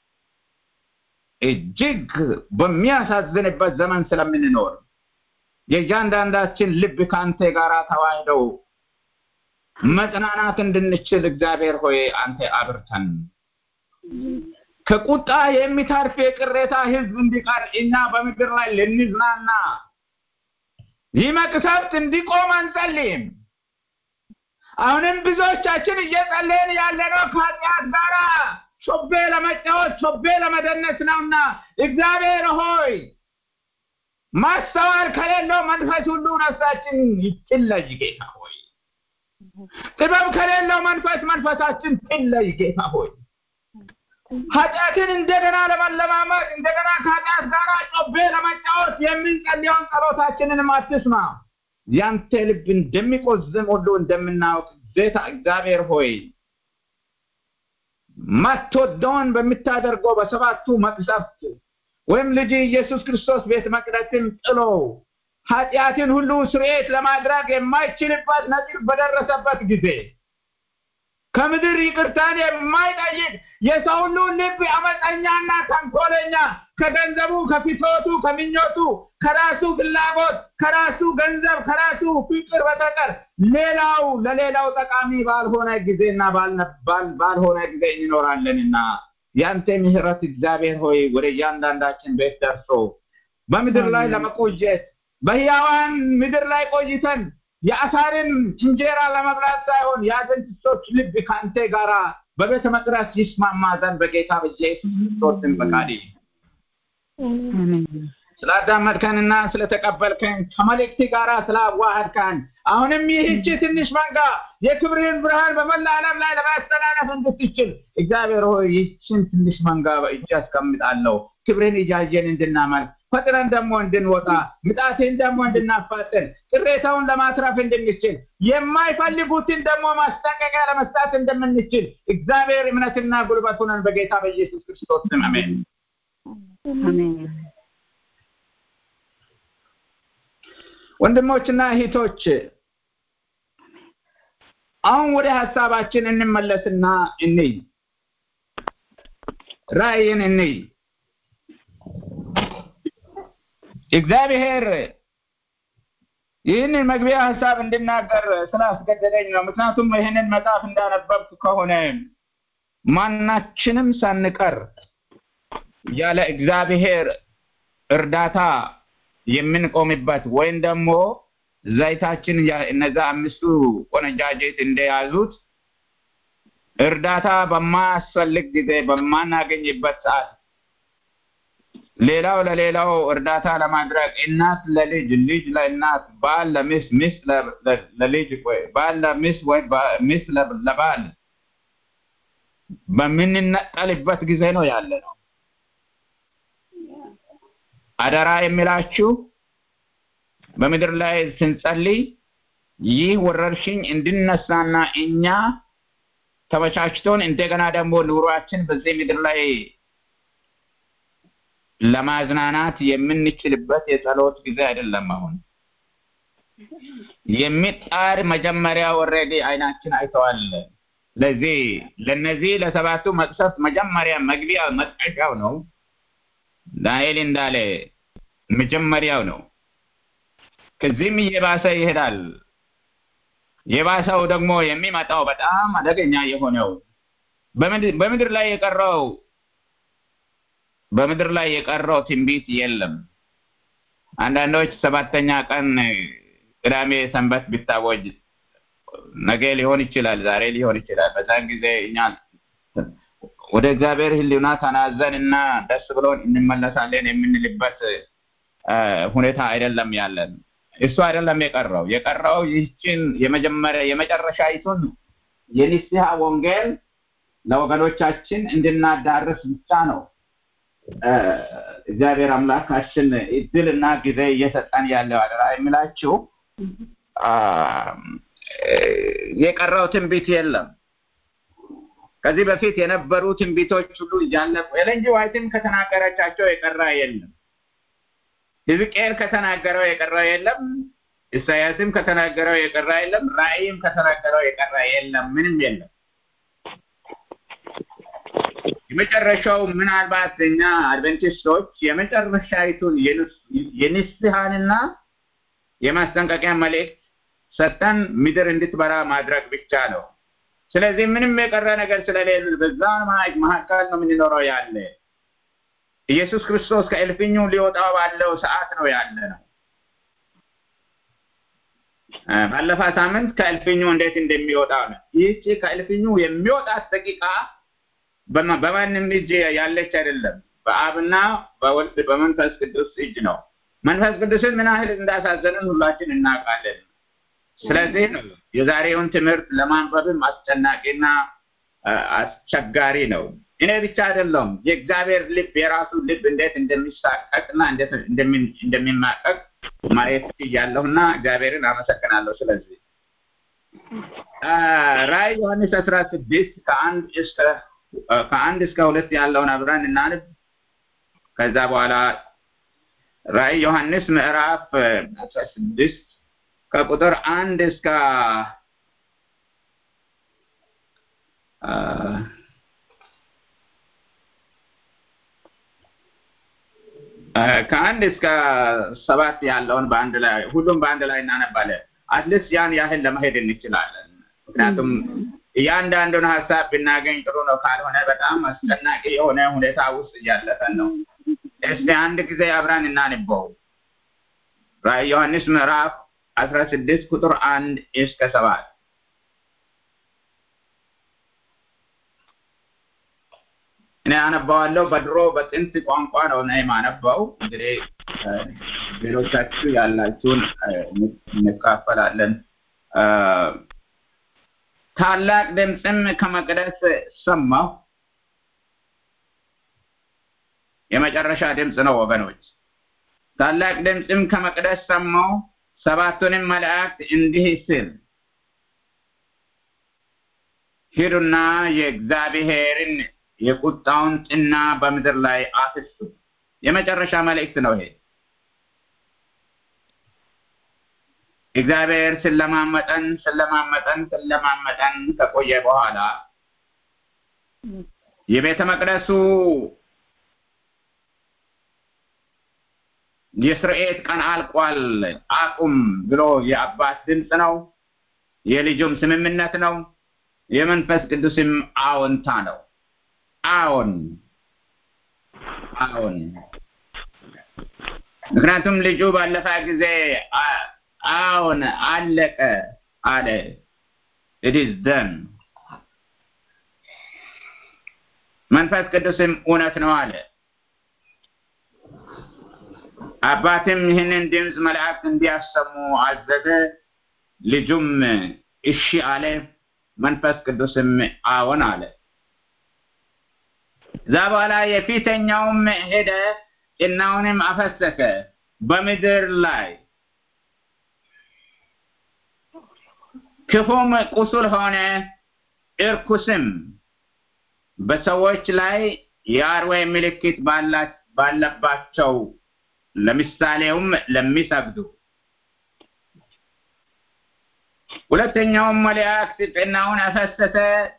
Speaker 2: እጅግ በሚያሳዝንበት ዘመን ስለምንኖር የእያንዳንዳችን ልብ ከአንተ ጋር ተዋህደው መጽናናት እንድንችል እግዚአብሔር ሆይ አንተ አብርተን ከቁጣ የሚታርፍ የቅሬታ ህዝብ እንዲቀር እኛ በምድር ላይ ልንዝናና ይህ መቅሰፍት እንዲቆም አንጸልይም። አሁንም ብዙዎቻችን እየጸለይን ያለነው ከኃጢአት ጋራ ሾቤ ለመጫወት ሾቤ ለመደነስ ነውና እግዚአብሔር ሆይ ማስተዋል ከሌለው መንፈስ ሁሉ ነፍሳችን ትለይ ጌታ ሆይ ጥበብ ከሌለው መንፈስ መንፈሳችን ትለይ ጌታ ሆይ ኃጢአትን እንደገና ለመለማመድ እንደገና ከኃጢአት ጋር ጮቤ ለመጫወት የምንጸልየውን ጸሎታችንንም አትስማ ያንተ ልብ እንደሚቆዝም ሁሉ እንደምናውቅ ጌታ እግዚአብሔር ሆይ ማትወደውን በምታደርገው በሰባቱ መቅሰፍት ወይም ልጅ ኢየሱስ ክርስቶስ ቤተ መቅደስን ጥሎ ኃጢአትን ሁሉ ስርየት ለማድረግ የማይችልበት ነጥብ በደረሰበት ጊዜ ከምድር ይቅርታን የማይጠይቅ የሰው ሁሉ ልብ አመፀኛና ተንኮለኛ ከገንዘቡ ከፊቶቱ ከምኞቱ ከራሱ ፍላጎት ከራሱ ገንዘብ ከራሱ ፍቅር በተቀር ሌላው ለሌላው ጠቃሚ ባልሆነ ጊዜና ባልሆነ ጊዜ እንኖራለንና ያንተ ምህረት እግዚአብሔር ሆይ ወደ እያንዳንዳችን ቤት ደርሶ በምድር ላይ ለመቆየት በህያዋን ምድር ላይ ቆይተን የአሳርን እንጀራ ለመብላት ሳይሆን የአድቨንቲስቶች ልብ ከአንተ ጋራ በቤተ መቅደስ ይስማማ ዘንድ በጌታ በኢየሱስ ክርስቶስን ፈቃድ ስላዳመጥከንና ስለተቀበልከን ከመልእክት ጋር ስላዋህድከን አሁንም ይህቺ ትንሽ መንጋ የክብርህን ብርሃን በመላ ዓለም ላይ ለማስተላለፍ እንድትችል እግዚአብሔር ሆይ ይህችን ትንሽ መንጋ በእጅ አስቀምጣለሁ ክብርህን እያየን እንድናመልክ ፈጥነን ደግሞ እንድንወጣ ምጣቴን ደግሞ እንድናፋጥን ቅሬታውን ለማትረፍ እንድንችል የማይፈልጉትን ደግሞ ማስጠንቀቂያ ለመስጣት እንደምንችል እግዚአብሔር እምነትና ጉልበቱንን በጌታ በኢየሱስ ክርስቶስ ስም አሜን ወንድሞችና እህቶች አሁን ወደ ሀሳባችን እንመለስና እንይ ራእይን እንይ እግዚአብሔር ይህንን መግቢያ ሀሳብ እንድናገር ስላስገደደኝ ነው። ምክንያቱም ይህንን መጽሐፍ እንዳነበብኩ ከሆነ ማናችንም ሳንቀር ያለ እግዚአብሔር እርዳታ የምንቆምበት ወይም ደግሞ ዘይታችን እነዛ አምስቱ ቆነጃጀት እንደያዙት እርዳታ በማያስፈልግ ጊዜ በማናገኝበት ሰዓት ሌላው ለሌላው እርዳታ ለማድረግ እናት ለልጅ፣ ልጅ ለእናት፣ ባል ለሚስት፣ ሚስት ለልጅ፣ ባል ለሚስት ወይ ሚስት ለባል በምንነጠልበት ጊዜ ነው ያለ ነው። አደራ የሚላችሁ በምድር ላይ ስንጸልይ ይህ ወረርሽኝ እንድነሳና እኛ ተመቻችቶን እንደገና ደግሞ ኑሯችን በዚህ ምድር ላይ ለማዝናናት የምንችልበት የጸሎት ጊዜ አይደለም። አሁን የሚጣር መጀመሪያ ወረዴ አይናችን አይተዋል። ስለዚህ ለነዚህ ለሰባቱ መቅሰፍት መጀመሪያ መግቢያ መጥቀሻው ነው። ዳንኤል እንዳለ መጀመሪያው ነው። ከዚህም እየባሰ ይሄዳል። የባሰው ደግሞ የሚመጣው በጣም አደገኛ የሆነው በምድር ላይ የቀረው በምድር ላይ የቀረው ትንቢት የለም። አንዳንዶች ሰባተኛ ቀን ቅዳሜ ሰንበት ቢታወጅ ነገ ሊሆን ይችላል፣ ዛሬ ሊሆን ይችላል። በዛን ጊዜ እኛ ወደ እግዚአብሔር ሕሊና ተናዘን እና ደስ ብሎን እንመለሳለን የምንልበት ሁኔታ አይደለም ያለን። እሱ አይደለም የቀረው። የቀረው ይህችን የመጀመሪያ የመጨረሻይቱን የንስሐ ወንጌል ለወገኖቻችን እንድናዳርስ ብቻ ነው። እግዚአብሔር አምላካችን እድልና ጊዜ እየሰጠን ያለው አደራ የሚላችሁ የቀረው ትንቢት የለም። ከዚህ በፊት የነበሩ ትንቢቶች ሁሉ እያለቁ ኤለን ጂ ዋይትም ከተናገረቻቸው የቀረ የለም። ሕዝቅኤል ከተናገረው የቀረ የለም። ኢሳያስም ከተናገረው የቀረ የለም። ራእይም ከተናገረው የቀረ የለም። ምንም የለም። የመጨረሻው ምናልባት እኛ አድቨንቲስቶች የመጨረሻይቱን የንስሐንና የማስጠንቀቂያ መልእክት ሰጠን ምድር እንድትበራ ማድረግ ብቻ ነው። ስለዚህ ምንም የቀረ ነገር ስለሌለ በዛ ማዕድ መካከል ነው የምንኖረው ያለ ኢየሱስ ክርስቶስ ከእልፍኙ ሊወጣ ባለው ሰዓት ነው ያለ ነው። ባለፈ ሳምንት ከእልፍኙ እንዴት እንደሚወጣ ነው። ይህቺ ከእልፍኙ የሚወጣት ደቂቃ በማንም እጅ ያለች አይደለም። በአብና በወልድ በመንፈስ ቅዱስ እጅ ነው። መንፈስ ቅዱስን ምን ያህል እንዳሳዘንን ሁላችን እናውቃለን። ስለዚህ ነው የዛሬውን ትምህርት ለማንበብም አስጨናቂና አስቸጋሪ ነው። እኔ ብቻ አይደለም የእግዚአብሔር ልብ የራሱ ልብ እንዴት እንደሚሳቀቅና እንዴት እንደሚማቀቅ ማየት እያለሁና እግዚአብሔርን አመሰግናለሁ። ስለዚህ ራዕይ ዮሐንስ አስራ ስድስት ከአንድ እስከ ከአንድ እስከ ሁለት ያለውን አብረን እናንብ። ከዛ በኋላ ራዕይ ዮሐንስ ምዕራፍ አስራ ስድስት ከቁጥር አንድ እስከ ከአንድ እስከ ሰባት ያለውን በአንድ ላይ ሁሉም በአንድ ላይ እናነባለን። አትሊስት ያን ያህል ለመሄድ እንችላለን። ምክንያቱም እያንዳንዱን ሀሳብ ብናገኝ ጥሩ ነው። ካልሆነ በጣም አስጨናቂ የሆነ ሁኔታ ውስጥ እያለፈን ነው። እስቲ አንድ ጊዜ አብረን እናንበው። ራዕይ ዮሐንስ ምዕራፍ አስራ ስድስት ቁጥር አንድ እስከ ሰባት እኔ አነባዋለሁ። በድሮ በጥንት ቋንቋ ነው እኔ የማነባው። እንግዲህ ሌሎቻችሁ ያላችሁን እንካፈላለን። ታላቅ ድምፅም ከመቅደስ ሰማሁ። የመጨረሻ ድምፅ ነው ወገኖች። ታላቅ ድምፅም ከመቅደስ ሰማሁ። ሰባቱንም መላእክት እንዲህ ሲል ሂዱና የእግዚአብሔርን የቁጣውን ጥና በምድር ላይ አፍሱ። የመጨረሻ መልእክት ነው ይሄ። እግዚአብሔር ስለማመጠን ስለማመጠን ስለማመጠን ከቆየ በኋላ የቤተ መቅደሱ የስርኤት ቀን አልቋል አቁም ብሎ የአባት ድምፅ ነው። የልጁም ስምምነት ነው። የመንፈስ ቅዱስም አዎንታ ነው። አዎን አዎን። ምክንያቱም ልጁ ባለፈ ጊዜ አዎን አለቀ አለ። ኢት ኢዝ ደን። መንፈስ ቅዱስም እውነት ነው አለ። አባትም ይህንን ድምፅ መላእክት እንዲያሰሙ አዘዘ። ልጁም እሺ አለ። መንፈስ ቅዱስም አዎን አለ። እዛ በኋላ የፊተኛውም ሄደ፣ ጭናውንም አፈሰሰ በምድር ላይ ክፉም ቁስል ሆነ፣ እርኩስም በሰዎች ላይ የአርዌ ምልክት ባለባቸው ለምሳሌውም ለሚሰግዱ ሁለተኛውም መልአክ ጭናውን አፈሰሰ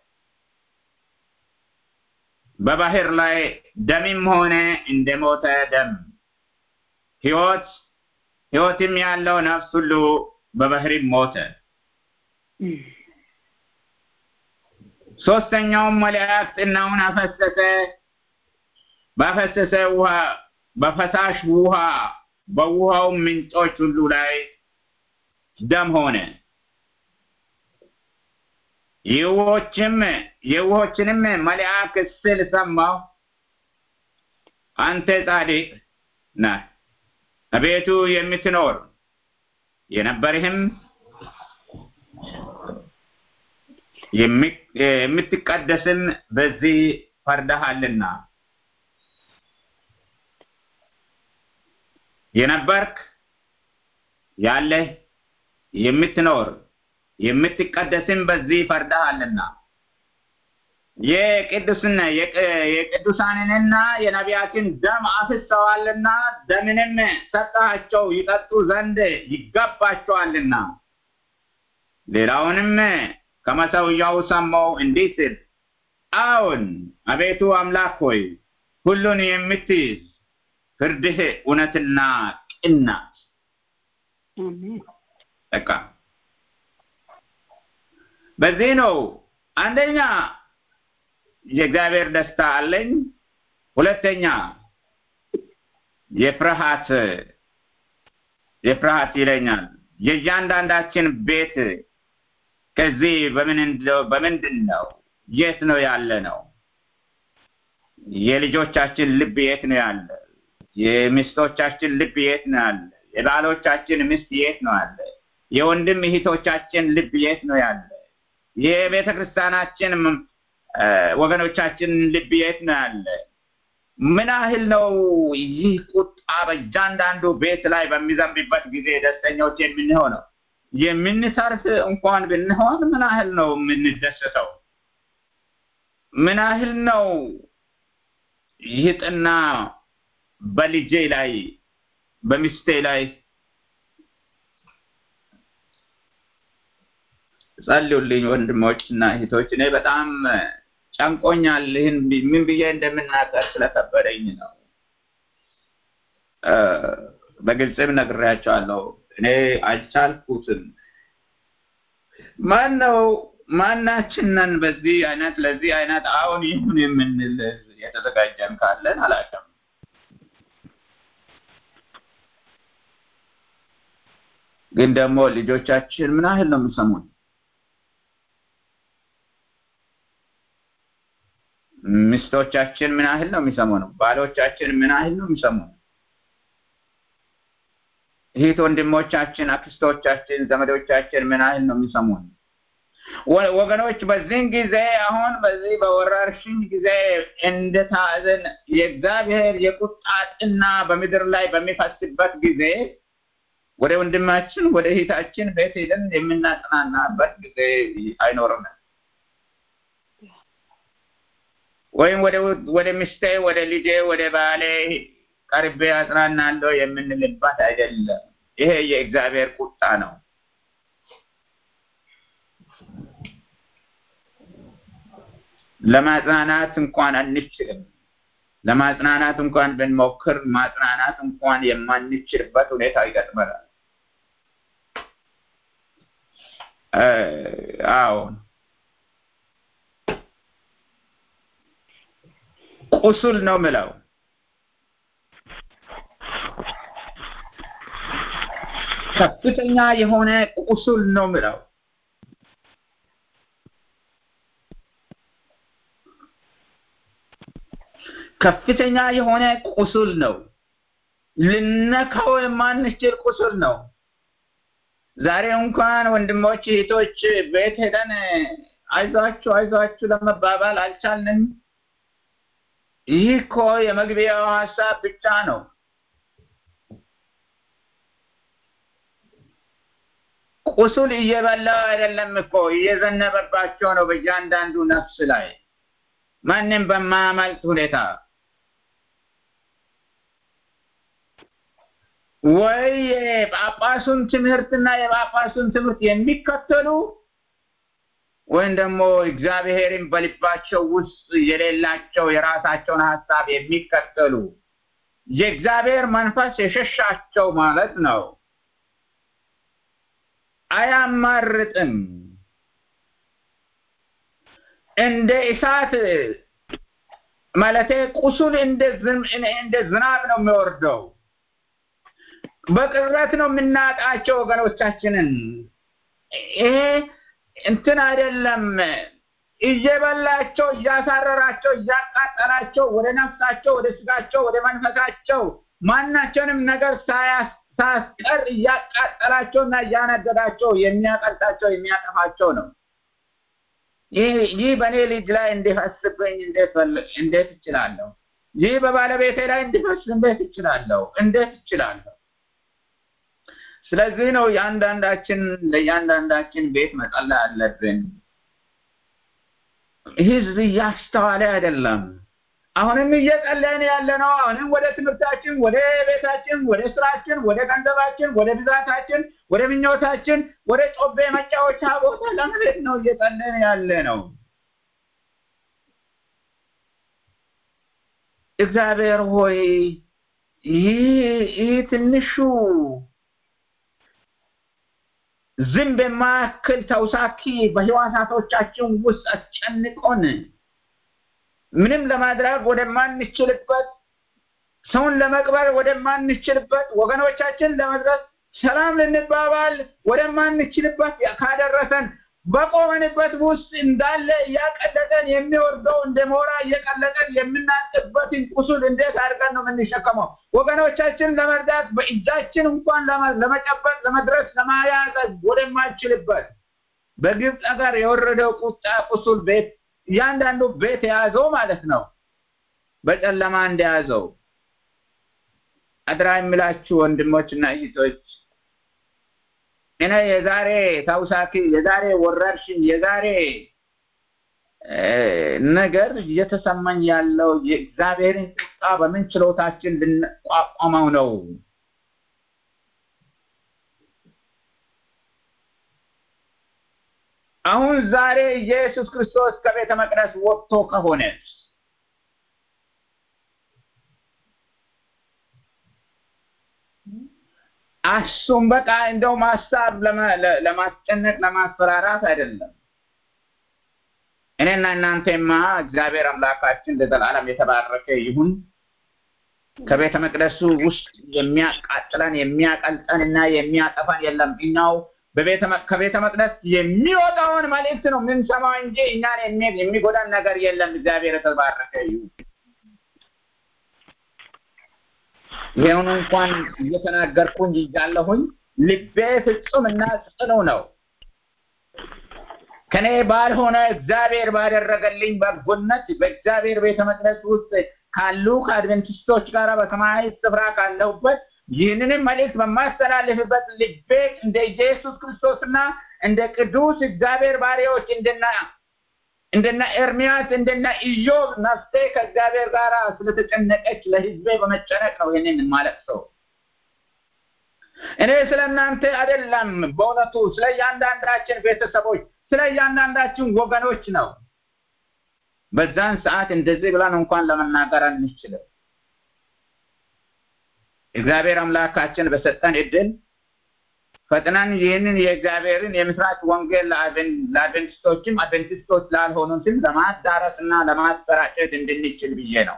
Speaker 2: በባህር ላይ ደምም ሆነ እንደ ሞተ ደም ሕይወት ሕይወትም ያለው ነፍስ ሁሉ በባህርም ሞተ። ሶስተኛውም መልአክ ጭናውን አፈሰሰ ባፈሰሰ ውሃ በፈሳሽ ውሃ በውሃው ምንጮች ሁሉ ላይ ደም ሆነ። የውሆችም የውሆችንም መልአክ ስል ሰማሁ፣ አንተ ጻድቅ ነህ አቤቱ የምትኖር የነበርህም የምትቀደስም በዚህ ፈርደሃልና የነበርክ ያለህ የምትኖር የምትቀደስም በዚህ ፈርደሃልና የቅዱስና የቅዱሳንንና የነቢያትን ደም አፍሰዋልና ደምንም ሰጠሃቸው ይጠጡ ዘንድ ይገባቸዋልና። ሌላውንም ከመሰውያው ሰማው እንዲህ ሲል አዎን አቤቱ አምላክ ሆይ ሁሉን የምትይዝ ፍርድህ እውነትና ቅን ናት። በቃ በዚህ ነው አንደኛ የእግዚአብሔር ደስታ አለኝ። ሁለተኛ የፍርሃት የፍርሃት ይለኛል። የእያንዳንዳችን ቤት ከዚህ በምንድን ነው? የት ነው ያለ ነው? የልጆቻችን ልብ የት ነው ያለ? የሚስቶቻችን ልብ የት ነው ያለ? የባሎቻችን ሚስት የት ነው ያለ? የወንድም እህቶቻችን ልብ የት ነው ያለ? የቤተ ክርስቲያናችን ወገኖቻችን ልብ የት ነው ያለ? ምን ያህል ነው ይህ ቁጣ በእያንዳንዱ ቤት ላይ በሚዘንብበት ጊዜ ደስተኞች የምንሆነው? የምንሰርፍ እንኳን ብንሆን ምን ያህል ነው የምንደሰተው? ምን ያህል ነው ይህ ጥና በልጄ ላይ በሚስቴ ላይ ጸልዩልኝ ወንድሞች እና እህቶች። እኔ በጣም ጨንቆኛል። ይህን ምን ብዬ እንደምናገር ስለከበደኝ ነው። በግልጽም ነግሬያቸዋለሁ። እኔ አልቻልኩትም። ማን ነው ማናችንን በዚህ አይነት ለዚህ አይነት አሁን ይሁን የምንል የተዘጋጀን ካለን አላውቅም። ግን ደግሞ ልጆቻችን ምን ያህል ነው የሚሰሙን? ሚስቶቻችን ምን ያህል ነው የሚሰሙን? ባሎቻችን ምን ያህል ነው የሚሰሙን? እህት ወንድሞቻችን፣ አክስቶቻችን፣ ዘመዶቻችን ምን ያህል ነው የሚሰሙን? ወገኖች በዚህን ጊዜ አሁን በዚህ በወረርሽኝ ጊዜ እንደታዘን የእግዚአብሔር የቁጣ ጥና በምድር ላይ በሚፈስበት ጊዜ ወደ ወንድማችን ወደ እህታችን ቤት ሄደን የምናጽናናበት ጊዜ አይኖርንም። ወይም ወደ ወደ ሚስቴ፣ ወደ ልጄ፣ ወደ ባሌ ቀርቤ አጽናናለሁ የምንልባት አይደለም። ይሄ የእግዚአብሔር ቁጣ ነው። ለማጽናናት እንኳን አንችልም። ለማጽናናት እንኳን ብንሞክር ማጽናናት እንኳን የማንችልበት ሁኔታ ይገጥመናል። አዎ ቁስል ነው ምለው ከፍተኛ የሆነ ቁስል ነው ምለው ከፍተኛ የሆነ ቁስል ነው። ልነካው የማንችል ቁስል ነው። ዛሬ እንኳን ወንድሞች እህቶች ቤት ሄደን አይዟችሁ አይዟችሁ ለመባባል አልቻልንም። ይህ እኮ የመግቢያው ሀሳብ ብቻ ነው። ቁስል እየበላው አይደለም እኮ እየዘነበባቸው ነው በእያንዳንዱ ነፍስ ላይ ማንም በማያመልጥ ሁኔታ ወይ የጳጳሱን ትምህርትና የጳጳሱን ትምህርት የሚከተሉ ወይም ደግሞ እግዚአብሔርን በልባቸው ውስጥ የሌላቸው የራሳቸውን ሀሳብ የሚከተሉ የእግዚአብሔር መንፈስ የሸሻቸው ማለት ነው። አያማርጥም። እንደ እሳት ማለቴ ቁስል እንደ ዝናብ ነው የሚወርደው። በቅርበት ነው የምናጣቸው ወገኖቻችንን። ይሄ እንትን አይደለም። እየበላቸው እያሳረራቸው እያቃጠላቸው ወደ ነፍሳቸው ወደ ስጋቸው ወደ መንፈሳቸው ማናቸውንም ነገር ሳያስቀር እያቃጠላቸውና እያነደዳቸው የሚያቀልጣቸው የሚያጠፋቸው ነው። ይህ በእኔ ልጅ ላይ እንዲፈስብኝ እንዴት እችላለሁ? ይህ በባለቤቴ ላይ እንዲፈስ እንዴት እችላለሁ? እንዴት እችላለሁ? ስለዚህ ነው የአንዳንዳችን ለእያንዳንዳችን ቤት መጸለይ አለብን። ህዝብ እያስተዋለ አይደለም። አሁንም እየጸለይን ያለ ነው። አሁንም ወደ ትምህርታችን፣ ወደ ቤታችን፣ ወደ ስራችን፣ ወደ ገንዘባችን፣ ወደ ብዛታችን፣ ወደ ምኞታችን፣ ወደ ጮቤ መጫወቻ ቦታ ለመሄድ ነው እየጸለይን ያለ ነው። እግዚአብሔር ሆይ ይህ ትንሹ ዝንብ የማያክል ተውሳኪ በህዋሳቶቻችን ውስጥ አስጨንቆን ምንም ለማድረግ ወደማንችልበት ሰውን ለመቅበር ወደማንችልበት ወገኖቻችን ለመድረስ ሰላም ልንባባል ወደማንችልበት ካደረሰን በቆመንበት ውስጥ እንዳለ እያቀለጠን የሚወርደው እንደ ሞራ እየቀለጠን የምናጥበትን ቁስል እንዴት አድርገን ነው የምንሸከመው? ወገኖቻችን ለመርዳት በእጃችን እንኳን ለመጨበጥ ለመድረስ ለማያዝ ወደማንችልበት በግብፅ ሀገር የወረደው ቁጣ ቁስል ቤት እያንዳንዱ ቤት የያዘው ማለት ነው። በጨለማ እንደያዘው አድራ የሚላችሁ ወንድሞችና እህቶች እኔ የዛሬ ታውሳኪ የዛሬ ወረርሽኝ የዛሬ ነገር እየተሰማኝ ያለው የእግዚአብሔርን ቁጣ በምን ችሎታችን ልንቋቋመው ነው? አሁን ዛሬ ኢየሱስ ክርስቶስ ከቤተ መቅደስ ወጥቶ ከሆነ አሱም በቃ እንደው ማሳብ ለማስጨነቅ ለማስፈራራት አይደለም። እኔና እናንተማ እግዚአብሔር አምላካችን ለዘላለም የተባረከ ይሁን። ከቤተ መቅደሱ ውስጥ የሚያቃጥለን የሚያቀልጠን እና የሚያጠፋን የለም። እኛው ከቤተ መቅደስ የሚወጣውን መልእክት ነው የምንሰማው እንጂ እኛን የሚጎዳን ነገር የለም። እግዚአብሔር የተባረከ ይሁን። ይሄውን እንኳን እየተናገርኩኝ እያለሁኝ ልቤ ፍጹም እና ጽኑ ነው። ከኔ ባልሆነ እግዚአብሔር ባደረገልኝ በጎነት በእግዚአብሔር ቤተ መቅደስ ውስጥ ካሉ ከአድቨንቲስቶች ጋር በሰማያዊ ስፍራ ካለሁበት ይህንንም መልእክት በማስተላልፍበት ልቤ እንደ ኢየሱስ ክርስቶስና እንደ ቅዱስ እግዚአብሔር ባሪያዎች እንደና እንደነ ኤርሚያስ እንደነ ኢዮብ ነፍሴ ከእግዚአብሔር ጋር ስለተጨነቀች ለህዝቤ በመጨነቅ ነው ይህንን ማለት ሰው እኔ ስለ እናንተ አይደለም በእውነቱ ስለ እያንዳንዳችን ቤተሰቦች ስለ እያንዳንዳችን ወገኖች ነው በዛን ሰዓት እንደዚህ ብለን እንኳን ለመናገር አንችልም። እግዚአብሔር አምላካችን በሰጠን እድል ፈጥነን ይህንን የእግዚአብሔርን የምስራች ወንጌል ለአድቨንቲስቶችም አድቨንቲስቶች ላልሆኑትም ለማዳረስ እና ለማሰራጨት እንድንችል ብዬ ነው።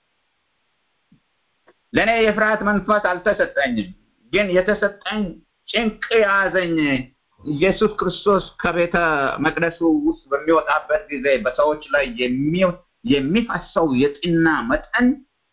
Speaker 2: ለእኔ የፍርሃት መንፈስ አልተሰጠኝም፣ ግን የተሰጠኝ ጭንቅ የያዘኝ ኢየሱስ ክርስቶስ ከቤተ መቅደሱ ውስጥ በሚወጣበት ጊዜ በሰዎች ላይ የሚፈሰው የጥና መጠን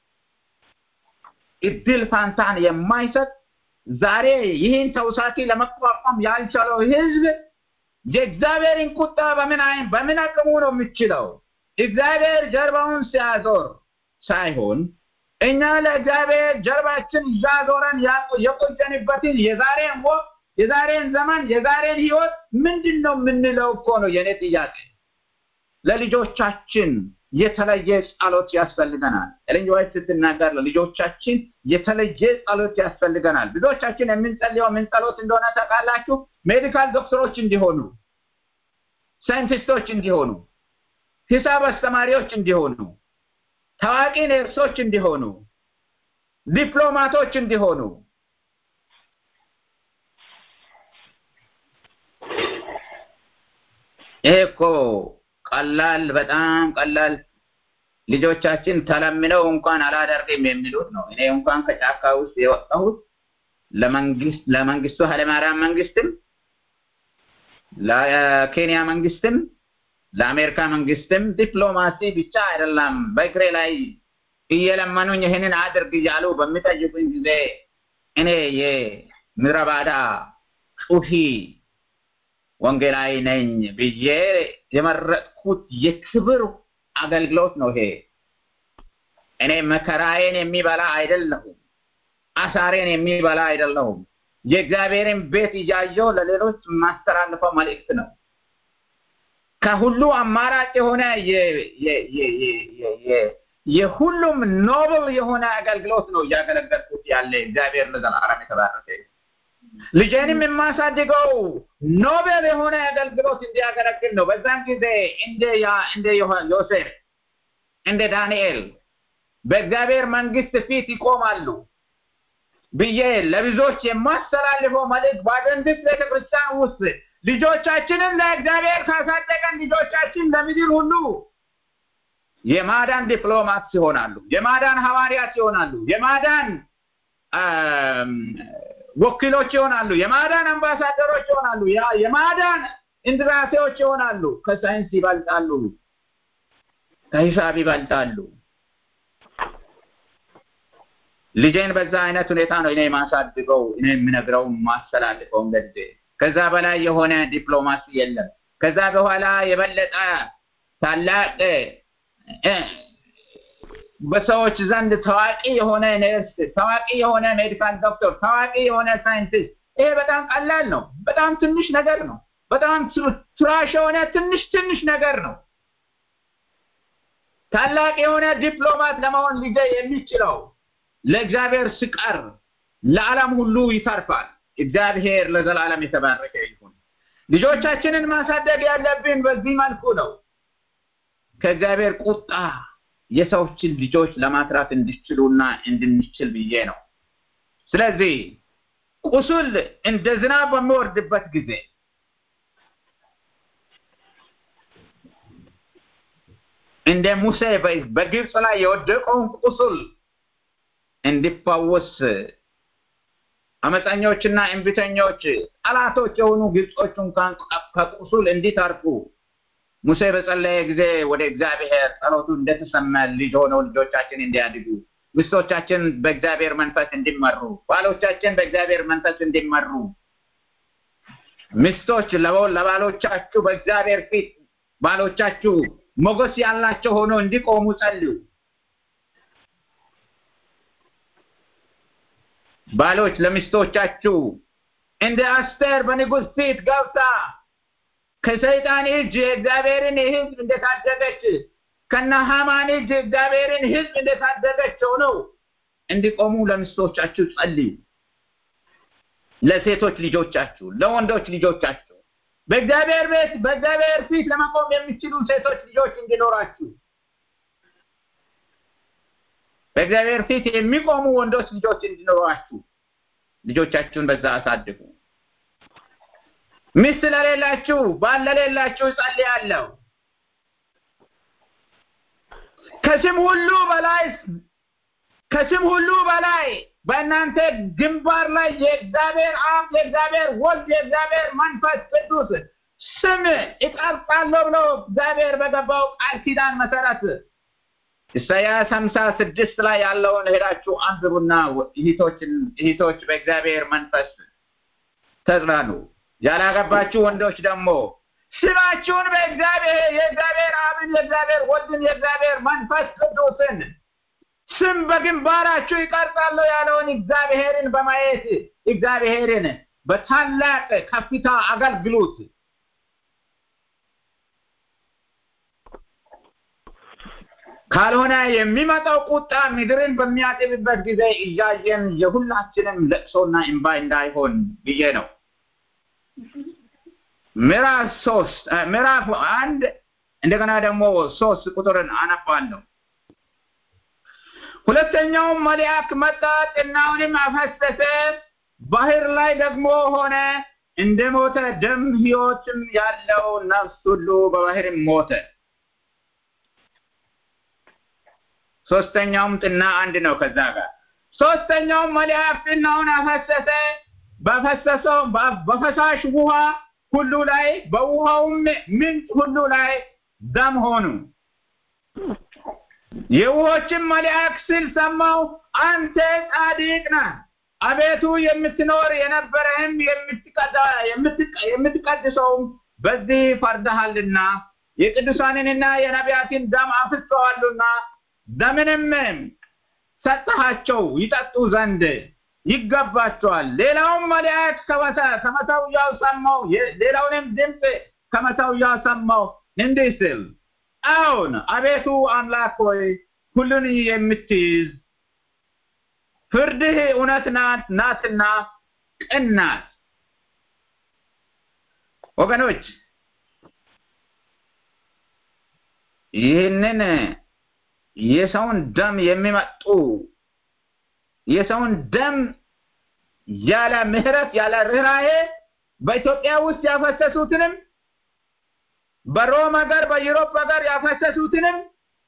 Speaker 2: እድል ፋንታን የማይሰጥ ዛሬ ይህን ተውሳኪ ለመቋቋም ያልቻለው ህዝብ የእግዚአብሔርን ቁጣ በምን አይን በምን አቅሙ ነው የሚችለው? እግዚአብሔር ጀርባውን ሲያዞር ሳይሆን እኛ ለእግዚአብሔር ጀርባችን እያዞረን የቆየንበትን የዛሬን ወቅት የዛሬን ዘመን የዛሬን ህይወት ምንድን ነው የምንለው እኮ ነው የኔ ጥያቄ። ለልጆቻችን የተለየ ጸሎት ያስፈልገናል። ኤለን ዋይት ስትናገር ለልጆቻችን የተለየ ጸሎት ያስፈልገናል። ብዙዎቻችን የምንጸልየው ምን ጸሎት እንደሆነ ታውቃላችሁ? ሜዲካል ዶክተሮች እንዲሆኑ፣ ሳይንቲስቶች እንዲሆኑ፣ ሂሳብ አስተማሪዎች እንዲሆኑ፣ ታዋቂ ነርሶች እንዲሆኑ፣ ዲፕሎማቶች እንዲሆኑ ይሄ እኮ ቀላል በጣም ቀላል ልጆቻችን ተለምነው እንኳን አላደርግም የሚሉት ነው። እኔ እንኳን ከጫካ ውስጥ የወጣሁት ለመንግስት ለመንግስቱ ኃይለማርያም መንግስትም ለኬንያ መንግስትም ለአሜሪካ መንግስትም ዲፕሎማሲ ብቻ አይደለም በእግሬ ላይ እየለመኑኝ ይህንን አድርግ እያሉ በሚጠይቁኝ ጊዜ እኔ የምድረ በዳ ጩሂ ወንጌላዊ ነኝ ብዬ የመረጥኩት የክብር አገልግሎት ነው። ይሄ እኔ መከራዬን የሚበላ አይደለሁም፣ አሳሬን የሚበላ አይደለሁም። የእግዚአብሔርን ቤት እያየው ለሌሎች ማስተላልፈው መልእክት ነው። ከሁሉ አማራጭ የሆነ የሁሉም ኖብል የሆነ አገልግሎት ነው እያገለገልኩት ያለ እግዚአብሔር ለዘላለም የተባረከ ልጄንም የማሳድገው ኖቤል የሆነ አገልግሎት እንዲያገለግል ነው። በዛን ጊዜ እንደ እንደ ዮሴፍ እንደ ዳንኤል በእግዚአብሔር መንግስት ፊት ይቆማሉ ብዬ ለብዙዎች የማስተላልፈው መልእክት በአድቨንቲስት ቤተክርስቲያን ውስጥ ልጆቻችንን ለእግዚአብሔር ካሳደገን ልጆቻችን ለምድር ሁሉ የማዳን ዲፕሎማት ይሆናሉ፣ የማዳን ሐዋርያት ይሆናሉ፣ የማዳን ወኪሎች ይሆናሉ፣ የማዳን አምባሳደሮች ይሆናሉ፣ የማዳን እንድራሴዎች ይሆናሉ። ከሳይንስ ይበልጣሉ፣ ከሂሳብ ይበልጣሉ። ልጄን በዛ አይነት ሁኔታ ነው እኔ የማሳድገው፣ እኔ የምነግረው የማስተላልፈው። እንግዲህ ከዛ በላይ የሆነ ዲፕሎማሲ የለም። ከዛ በኋላ የበለጠ ታላቅ በሰዎች ዘንድ ታዋቂ የሆነ ነርስ፣ ታዋቂ የሆነ ሜዲካል ዶክተር፣ ታዋቂ የሆነ ሳይንቲስት ይሄ በጣም ቀላል ነው። በጣም ትንሽ ነገር ነው። በጣም ትራሽ የሆነ ትንሽ ትንሽ ነገር ነው። ታላቅ የሆነ ዲፕሎማት ለመሆን ልጄ የሚችለው ለእግዚአብሔር ስቀር ለዓለም ሁሉ ይተርፋል። እግዚአብሔር ለዘላለም የተባረከ ይሁን። ልጆቻችንን ማሳደግ ያለብን በዚህ መልኩ ነው። ከእግዚአብሔር ቁጣ የሰዎችን ልጆች ለማትራት እንዲችሉና እንድንችል ብዬ ነው። ስለዚህ ቁስል እንደ ዝናብ በሚወርድበት ጊዜ እንደ ሙሴ በግብፅ ላይ የወደቀውን ቁስል እንዲፋወስ አመፀኞችና እንቢተኞች ጠላቶች የሆኑ ግብጾች እንኳን ከቁስል እንዲተርፉ ሙሴ በጸለየ ጊዜ ወደ እግዚአብሔር ጸሎቱ እንደተሰማ ልጅ ሆነው ልጆቻችን እንዲያድጉ፣ ሚስቶቻችን በእግዚአብሔር መንፈስ እንዲመሩ፣ ባሎቻችን በእግዚአብሔር መንፈስ እንዲመሩ፣ ሚስቶች ለባሎቻችሁ በእግዚአብሔር ፊት ባሎቻችሁ ሞገስ ያላቸው ሆነው እንዲቆሙ ጸልዩ። ባሎች ለሚስቶቻችሁ እንደ አስቴር በንጉሥ ፊት ገብታ ከሰይጣን እጅ የእግዚአብሔርን ሕዝብ እንደታደገች ከነ ሃማን እጅ እግዚአብሔርን ሕዝብ እንደታደገች ሆነው እንዲቆሙ ለሚስቶቻችሁ ጸልዩ። ለሴቶች ልጆቻችሁ፣ ለወንዶች ልጆቻችሁ በእግዚአብሔር ቤት በእግዚአብሔር ፊት ለመቆም የሚችሉ ሴቶች ልጆች እንዲኖራችሁ በእግዚአብሔር ፊት የሚቆሙ ወንዶች ልጆች እንዲኖሯችሁ ልጆቻችሁን በዛ አሳድጉ። ሚስት ለሌላችሁ ባል ለሌላችሁ እጸልያለሁ። ከስም ሁሉ በላይ ከስም ሁሉ በላይ በእናንተ ግንባር ላይ የእግዚአብሔር አብ፣ የእግዚአብሔር ወልድ፣ የእግዚአብሔር መንፈስ ቅዱስ ስም እቀርጻለሁ ብሎ እግዚአብሔር በገባው ቃል ኪዳን መሰረት ኢሳያስ ሀምሳ ስድስት ላይ ያለውን ሄዳችሁ አንብቡና እህቶችን እህቶች በእግዚአብሔር መንፈስ ተጽናኑ። ያላገባችሁ ወንዶች ደግሞ ስማችሁን በእግዚአብሔር የእግዚአብሔር አብን የእግዚአብሔር ወልድን የእግዚአብሔር መንፈስ ቅዱስን ስም በግንባራችሁ ይቀርጻለሁ ያለውን እግዚአብሔርን በማየት እግዚአብሔርን በታላቅ ከፍታ አገልግሉት። ካልሆነ የሚመጣው ቁጣ ምድርን በሚያጥብበት ጊዜ እያየን የሁላችንም ለቅሶና እንባ እንዳይሆን ብዬ ነው። ምዕራፍ ሶስት ምዕራፍ አንድ እንደገና ደግሞ ሶስት ቁጥርን አነባለሁ። ሁለተኛውም መልአክ መጣ፣ ጥናውንም አፈሰሰ፣ ባህር ላይ ደግሞ ሆነ፣ እንደ ሞተ ደም ሕይወትም ያለው ነፍስ ሁሉ በባህርም ሞተ። ሶስተኛውም ጥና አንድ ነው ከዛ ጋር ሶስተኛውም መልአክ ጥናውን አፈሰሰ፣ በፈሰሰው በፈሳሽ ውሃ ሁሉ ላይ በውሃውም ምንጭ ሁሉ ላይ ደም ሆኑ። የውሆችም መልአክ ሲል ሰማው፣ አንተ ጻድቅ ነህ አቤቱ የምትኖር የነበረህም የምትቀድሰውም በዚህ ፈርደሃልና የቅዱሳንንና የነቢያትን ደም አፍሰዋልና ደምንም ሰጠሃቸው ይጠጡ ዘንድ ይገባቸዋል። ሌላውም መልአክ ከመሰውያው ሰማው፣ ሌላውንም ድምፅ ከመሰውያው ሰማው እንዲህ ሲል አዎን አቤቱ አምላክ ሆይ ሁሉን የምትይዝ ፍርድህ እውነት ናት ናትና ቅን ናት። ወገኖች ይህንን የሰውን ደም የሚመጡ የሰውን ደም ያለ ምሕረት ያለ ርኅራሄ በኢትዮጵያ ውስጥ ያፈሰሱትንም በሮም ሀገር በዩሮፕ ሀገር ያፈሰሱትንም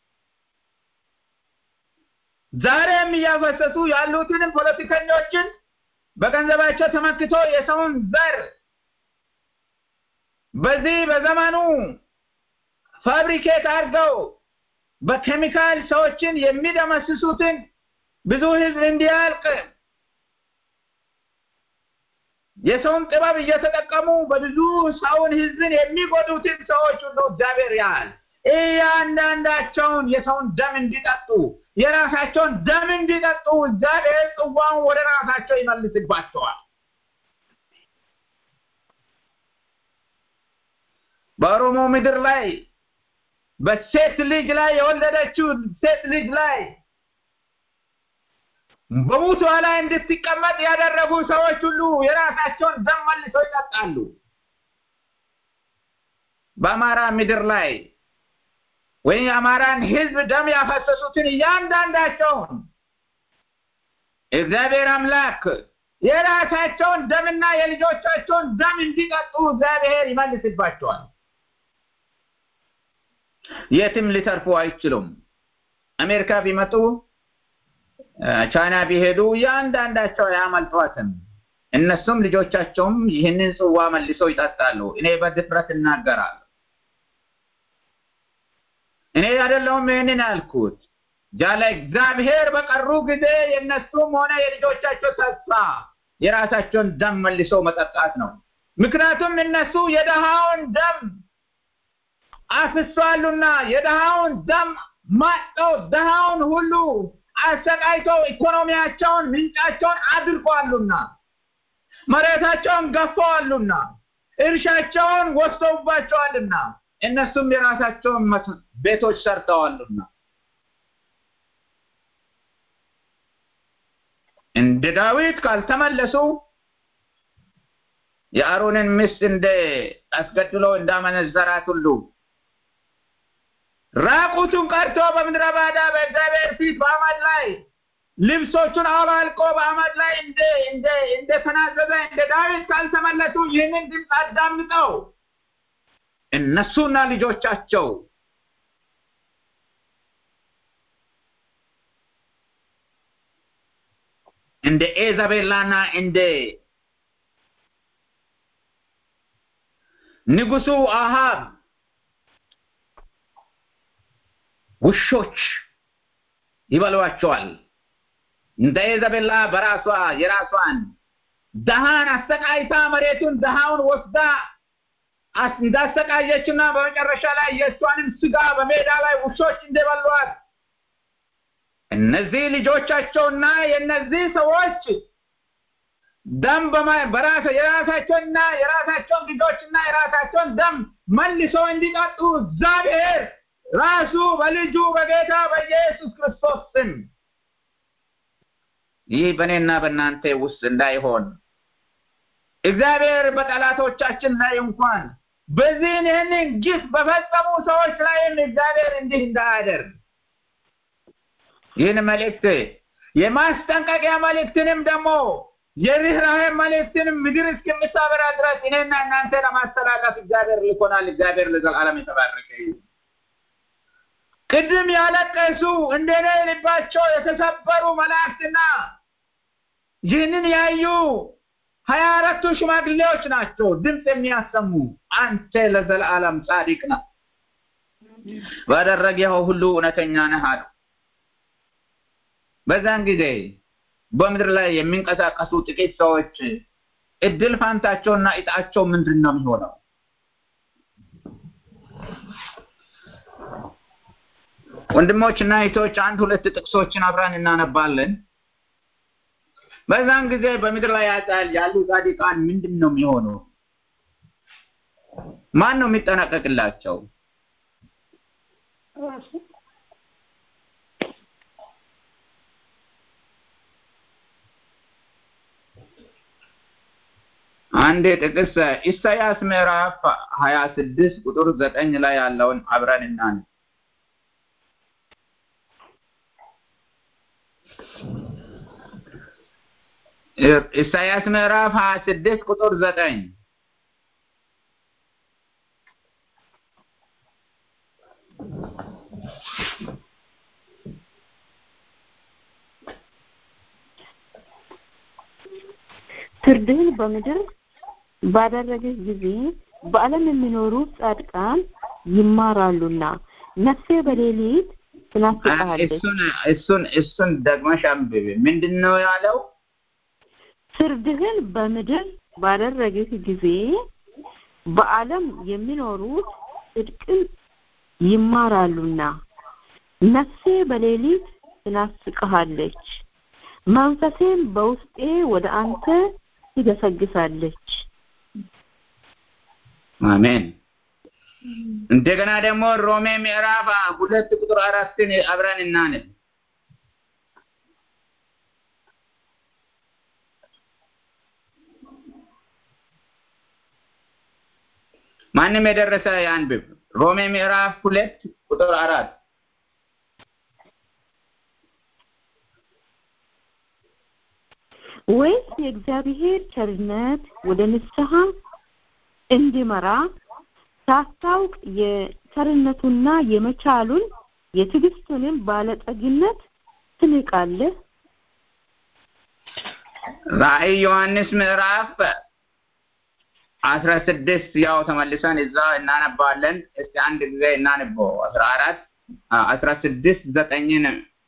Speaker 2: ዛሬም እያፈሰሱ ያሉትንም ፖለቲከኞችን በገንዘባቸው ተመክቶ የሰውን ዘር በዚህ በዘመኑ ፋብሪኬት አድርገው በኬሚካል ሰዎችን የሚደመስሱትን ብዙ ህዝብ እንዲያልቅ የሰውን ጥበብ እየተጠቀሙ በብዙ ሰውን ህዝብን የሚጎዱትን ሰዎች ሁሉ እግዚአብሔር ያህል እያንዳንዳቸውን የሰውን ደም እንዲጠጡ የራሳቸውን ደም እንዲጠጡ እግዚአብሔር ጽዋውን ወደ ራሳቸው ይመልስባቸዋል። በኦሮሞ ምድር ላይ በሴት ልጅ ላይ የወለደችው ሴት ልጅ ላይ በሙቷ ላይ እንድትቀመጥ ያደረጉ ሰዎች ሁሉ የራሳቸውን ደም መልሰው ይጠጣሉ። በአማራ ምድር ላይ ወይም የአማራን ህዝብ ደም ያፈሰሱትን እያንዳንዳቸውን እግዚአብሔር አምላክ የራሳቸውን ደምና የልጆቻቸውን ደም እንዲጠጡ እግዚአብሔር ይመልስባቸዋል። የትም ሊተርፉ አይችሉም። አሜሪካ ቢመጡ ቻይና ቢሄዱ እያንዳንዳቸው አያመልጧትም። እነሱም ልጆቻቸውም ይህንን ጽዋ መልሰው ይጠጣሉ። እኔ በድፍረት እናገራለሁ። እኔ አይደለሁም ይህንን ያልኩት ያለ እግዚአብሔር በቀሩ ጊዜ የእነሱም ሆነ የልጆቻቸው ተስፋ የራሳቸውን ደም መልሰው መጠጣት ነው። ምክንያቱም እነሱ የደሃውን ደም አፍሷሉና የደሃውን ደም ማጠው ደሃውን ሁሉ አሰቃይተው ኢኮኖሚያቸውን ምንጫቸውን አድርገዋሉና መሬታቸውን ገፈዋሉና እርሻቸውን ወስደውባቸዋልና እነሱም የራሳቸውን ቤቶች ሰርተዋሉና እንደ ዳዊት ካልተመለሱ የአሮንን ሚስት እንደ አስገድሎ እንዳመነዘራት ሁሉ ራቁቱን ቀርቶ በምድረ ባዳ በእግዚአብሔር ፊት በአመድ ላይ ልብሶቹን አውላልቆ በአመድ ላይ እንደ እንደ እንደተናዘዘ እንደ ዳዊት ካልተመለሱ ይህንን ድምፅ አዳምጠው እነሱና ልጆቻቸው እንደ ኤዛቤላና እንደ ንጉሱ አሃብ ውሾች ይበሏቸዋል። እንደ ኢዛቤላ በራሷ የራሷን ደሃን አሰቃይታ መሬቱን ደሃውን ወስዳ እንዳሰቃየችና በመጨረሻ ላይ የእሷንም ስጋ በሜዳ ላይ ውሾች እንደበሏት እነዚህ ልጆቻቸውና የእነዚህ ሰዎች ደም በራሰ የራሳቸውንና የራሳቸውን ልጆችና የራሳቸውን ደም መልሶ እንዲጠጡ እግዚአብሔር ራሱ በልጁ በጌታ በኢየሱስ ክርስቶስ ስም ይህ በእኔና በእናንተ ውስጥ እንዳይሆን እግዚአብሔር በጠላቶቻችን ላይ እንኳን በዚህን ይህንን ግፍ በፈጸሙ ሰዎች ላይም እግዚአብሔር እንዲህ እንዳያደርግ ይህን መልእክት የማስጠንቀቂያ መልእክትንም ደግሞ የርኅራኄ መልእክትንም ምድር እስከምታበራ ድረስ እኔና እናንተ ለማስተላለፍ እግዚአብሔር ልኮናል። እግዚአብሔር ለዘላለም የተባረከ ይሁን። ቅድም ያለቀሱ እንደኔ ልባቸው የተሰበሩ መላእክትና ይህንን ያዩ ሀያ አራቱ ሽማግሌዎች ናቸው ድምፅ የሚያሰሙ አንተ ለዘላለም ጻድቅ ነህ፣ ባደረግኸው ሁሉ እውነተኛ ነህ አሉ። በዛን ጊዜ በምድር ላይ የሚንቀሳቀሱ ጥቂት ሰዎች እድል ፋንታቸውና እጣቸው ምንድን ነው የሚሆነው? ወንድሞችና እህቶች አንድ ሁለት ጥቅሶችን አብረን እናነባለን። በዛን ጊዜ በምድር ላይ ያጣል ያሉ ጻድቃን ምንድን ነው የሚሆነው? ማን ነው የሚጠናቀቅላቸው? አንድ ጥቅስ ኢሳያስ ምዕራፍ ሀያ ስድስት ቁጥር ዘጠኝ ላይ ያለውን አብረን እናን ኢሳያስ ምዕራፍ ሀያ ስድስት ቁጥር ዘጠኝ
Speaker 3: ፍርድህን በምድር ባደረግህ ጊዜ በዓለም የሚኖሩ ጻድቃን ይማራሉና ነፍሴ በሌሊት ትናፍቅሃለች።
Speaker 2: እሱን እሱን እሱን ደግመሽ አንብቢ። ምንድን ነው ያለው?
Speaker 3: ፍርድህን በምድር ባደረግህ ጊዜ በዓለም የሚኖሩት ጽድቅን ይማራሉና ነፍሴ በሌሊት ትናፍቅሃለች፣ መንፈሴም በውስጤ ወደ አንተ ትገሰግሳለች።
Speaker 2: አሜን። እንደገና ደግሞ ሮሜ ምዕራፍ ሁለት ቁጥር አራትን አብረን እናነብ። ማንም የደረሰ ያንብብ። ሮሜ ምዕራፍ ሁለት ቁጥር አራት
Speaker 3: ወይስ የእግዚአብሔር ቸርነት ወደ ንስሐ እንዲመራ ሳታውቅ የቸርነቱና የመቻሉን የትዕግስቱንም ባለጠግነት ትንቃለህ?
Speaker 2: ራእይ ዮሐንስ ምዕራፍ አስራ ስድስት ያው ተመልሰን እዛ እናነባለን። እስቲ አንድ ጊዜ እናንበው። አስራ አራት አስራ ስድስት ዘጠኝን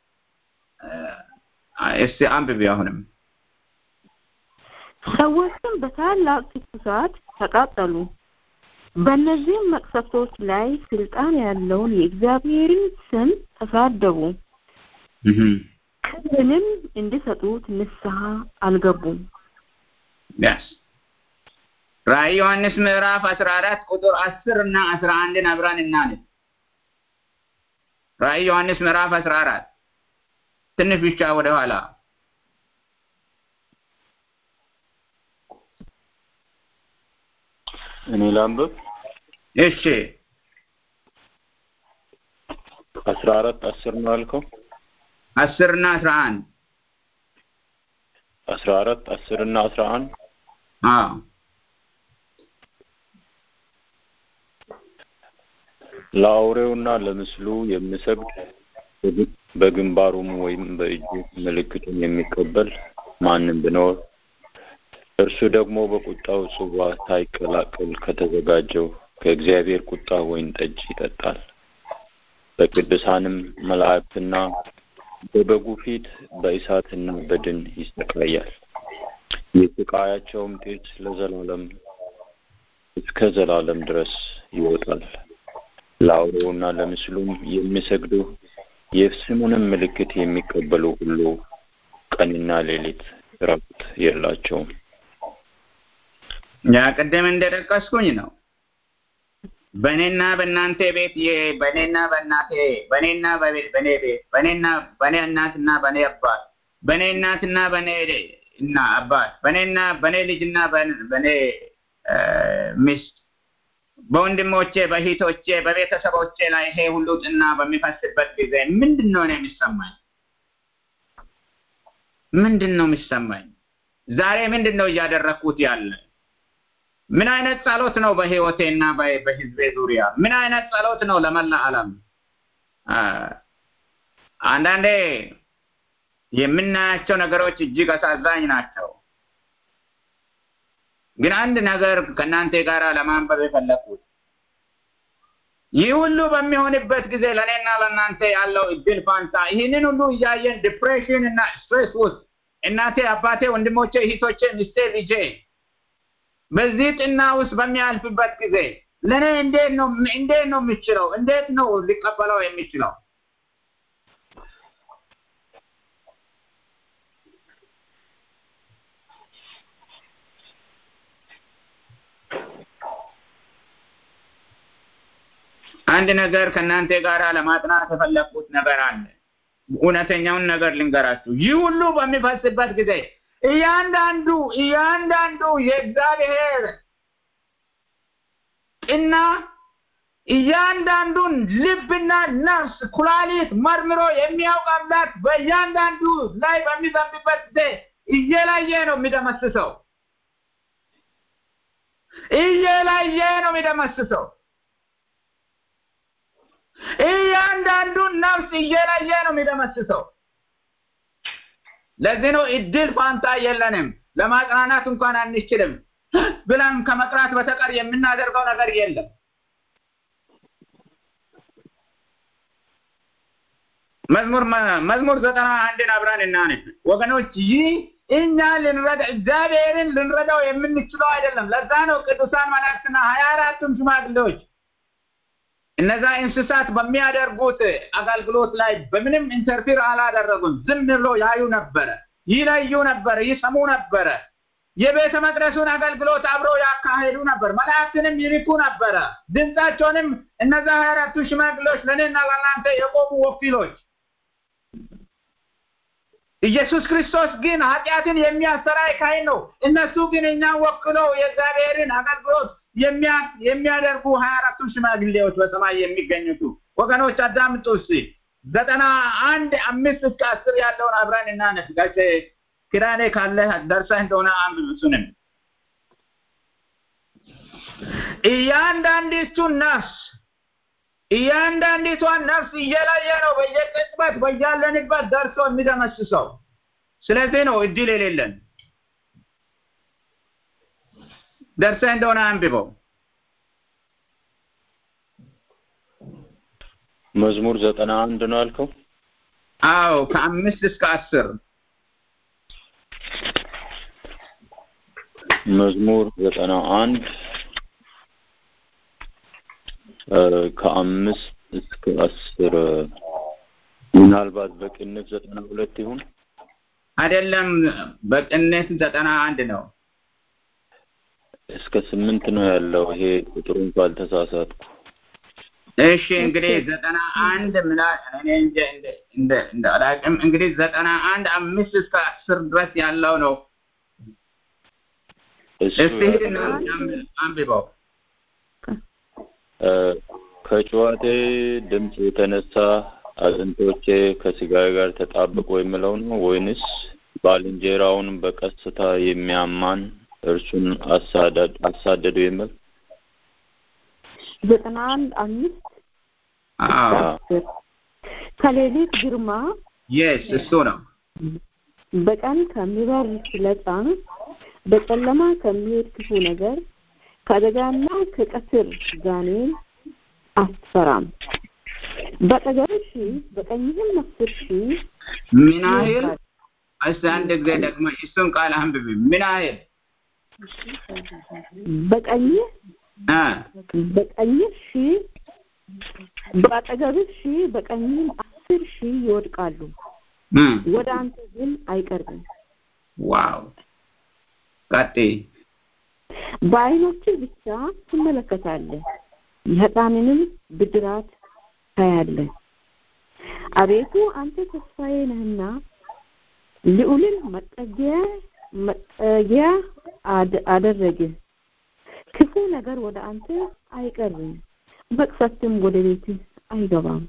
Speaker 2: እስቲ አንብቢ አሁንም
Speaker 3: ሰዎችም በታላቅ ትኩሳት ተቃጠሉ። በእነዚህም መቅሰፍቶች ላይ ስልጣን ያለውን የእግዚአብሔርን ስም ተሳደቡ፣ ክብርንም እንዲሰጡት ንስሐ አልገቡም።
Speaker 2: ያስ ራእይ ዮሐንስ ምዕራፍ አስራ አራት ቁጥር አስር እና አስራ አንድን አብረን እናንብ። ራእይ ዮሐንስ ምዕራፍ አስራ አራት ትንሽ ብቻ ወደ ኋላ
Speaker 4: እኔ ላንብብ።
Speaker 2: እሺ
Speaker 4: አስራ አራት አስር ነው ያልከው?
Speaker 2: አስር እና አስራ አንድ
Speaker 4: አስራ አራት አስር እና አስራ አንድ
Speaker 2: አዎ
Speaker 4: ለአውሬውና ለምስሉ የሚሰግድ በግንባሩም ወይም በእጁ ምልክቱን የሚቀበል ማንም ቢኖር እርሱ ደግሞ በቁጣው ጽዋ ሳይቀላቅል ከተዘጋጀው ከእግዚአብሔር ቁጣ ወይን ጠጅ ይጠጣል። በቅዱሳንም መላእክትና በበጉ ፊት በእሳትና በድን ይሰቃያል። የስቃያቸውም ጢስ ለዘላለም እስከ ዘላለም ድረስ ይወጣል። ለአውሬውና ለምስሉም የሚሰግዱ የስሙንም ምልክት የሚቀበሉ ሁሉ ቀንና ሌሊት እረፍት የላቸውም።
Speaker 2: ያ ቅድም እንደጠቀስኩኝ ነው። በእኔና በእናንተ ቤት የ- በእኔና በእናቴ በእኔና በቤት በእኔ ቤት በእኔና በእኔ እናትና በእኔ አባት በእኔ እናትና በእኔ እና አባት በእኔና በእኔ ልጅና በእኔ- በእኔ እ፣ ሚስት በወንድሞቼ በእህቶቼ በቤተሰቦቼ ላይ ይሄ ሁሉ ጥና በሚፈስበት ጊዜ ምንድን ነው እኔ የሚሰማኝ? ምንድን ነው የሚሰማኝ? ዛሬ ምንድን ነው እያደረግኩት ያለ? ምን አይነት ጸሎት ነው በህይወቴና በ- በህዝቤ ዙሪያ? ምን አይነት ጸሎት ነው ለመላ ዓለም? አ፣ አንዳንዴ የምናያቸው ነገሮች እጅግ አሳዛኝ ናቸው። ግን አንድ ነገር ከእናንተ ጋር ለማንበብ የፈለኩት ይህ ሁሉ በሚሆንበት ጊዜ ለእኔና ለእናንተ ያለው እድል ፋንታ ይህንን ሁሉ እያየን ዲፕሬሽን እና ስትሬስ ውስጥ እናቴ፣ አባቴ፣ ወንድሞቼ፣ እህቶቼ፣ ሚስቴ፣ ልጄ በዚህ ጥና ውስጥ በሚያልፍበት ጊዜ ለእኔ እንዴት ነው እንዴት ነው የሚችለው? እንዴት ነው ሊቀበለው የሚችለው? አንድ ነገር ከእናንተ ጋር ለማጥናት የፈለግኩት ነገር አለ። እውነተኛውን ነገር ልንገራችሁ። ይህ ሁሉ በሚፈስበት ጊዜ እያንዳንዱ እያንዳንዱ የእግዚአብሔር ጥና እያንዳንዱን ልብና ነፍስ ኩላሊት መርምሮ የሚያውቅ አምላክ በእያንዳንዱ ላይ በሚዘንብበት ጊዜ እየለየ ነው የሚደመስሰው። እየለየ ነው የሚደመስሰው። እያንዳንዱን ነፍስ እየለየ ነው የሚደመስሰው። ለዚህ ነው እድል ፋንታ የለንም። ለማጽናናት እንኳን አንችልም ብለን ከመቅራት በተቀር የምናደርገው ነገር የለም። መዝሙር መዝሙር ዘጠና አንድን አብረን እናንብ ወገኖች። ይህ እኛ ልንረዳ እግዚአብሔርን ልንረዳው የምንችለው አይደለም። ለዛ ነው ቅዱሳን መላእክትና ሀያ አራቱም ሽማግሌዎች እነዛ እንስሳት በሚያደርጉት አገልግሎት ላይ በምንም ኢንተርፊር አላደረጉም። ዝም ብሎ ያዩ ነበረ፣ ይለዩ ነበረ፣ ይሰሙ ነበረ። የቤተ መቅደሱን አገልግሎት አብረው ያካሄዱ ነበር። መላእክትንም ይልኩ ነበረ። ድምፃቸውንም እነዛ ሀያ አራቱ ሽማግሌዎች ለእኔና ለእናንተ የቆሙ ወኪሎች ኢየሱስ ክርስቶስ ግን ኃጢአትን የሚያሰራይ ካህን ነው። እነሱ ግን እኛን ወክለው የእግዚአብሔርን አገልግሎት የሚያደርጉ ሀያ አራቱ ሽማግሌዎች በሰማይ የሚገኙቱ ወገኖች አዳምጡ እስቲ ዘጠና አንድ አምስት እስከ አስር ያለውን አብረን እናነብ። ጋሼ ኪዳኔ ካለ ደርሰህ እንደሆነ አንብብ። እሱንም እያንዳንዲቱ ነፍስ እያንዳንዲቷን ነፍስ እየለየ ነው በየቅጽበት በያለንበት ደርሶ የሚደመስሰው። ስለዚህ ነው እድል የሌለን። ደርሰህ እንደሆነ አንብበው።
Speaker 4: መዝሙር ዘጠና አንድ ነው ያልከው?
Speaker 2: አዎ ከአምስት እስከ አስር
Speaker 4: መዝሙር ዘጠና አንድ ከአምስት እስከ አስር ምናልባት በቅንፍ ዘጠና ሁለት ይሁን
Speaker 2: አይደለም፣ በቅንፍ ዘጠና አንድ ነው።
Speaker 4: እስከ ስምንት ነው ያለው። ይሄ ቁጥሩን ካልተሳሳትኩ።
Speaker 2: እሺ እንግዲህ ዘጠና አንድ ምና እኔ እንደ እንደ እንደ አላውቅም። እንግዲህ ዘጠና አንድ አምስት እስከ አስር ድረስ ያለው ነው።
Speaker 4: እሱ
Speaker 2: እስቲ ሂድና አንብበው።
Speaker 4: ከጨዋቴ ድምፅ የተነሳ አጥንቶቼ ከስጋዬ ጋር ተጣብቆ የሚለው ነው ወይንስ ባልንጀራውን በቀስታ የሚያማን እርሱን አሳደዱ የሚል
Speaker 3: ዘጠና አንድ አምስት ከሌሊት ግርማ
Speaker 2: የስ እሱ ነው
Speaker 3: በቀን ከሚበር ፍለጻ በጨለማ ከሚሄድ ክፉ ነገር ከአደጋና ከቀትር ጋኔን አትፈራም። በአጠገብህ ሺህ በቀኝህም አስር ሺህ
Speaker 2: ምን ያህል እስቲ አንድ ጊዜ ደግሞ እሱን ቃል አንብቢ። ምን ያህል
Speaker 3: በቀኝህ
Speaker 2: እ
Speaker 3: በቀኝህ ሺህ በአጠገብህ ሺህ በቀኝህም አስር ሺህ ይወድቃሉ፣
Speaker 2: እ
Speaker 3: ወደ አንተ ግን አይቀርብም።
Speaker 2: ዋው ቀጥይ።
Speaker 3: በዓይኖችህ ብቻ ትመለከታለህ፣ የኃጥአንንም ብድራት ታያለህ። አቤቱ አንተ ተስፋዬ ነህና ልዑልን መጠጊያ መጠጊያ አድ- አደረግህ። ክፉ ነገር ወደ አንተ አይቀርብም፣ መቅሰፍትም ወደ ቤትህ አይገባም።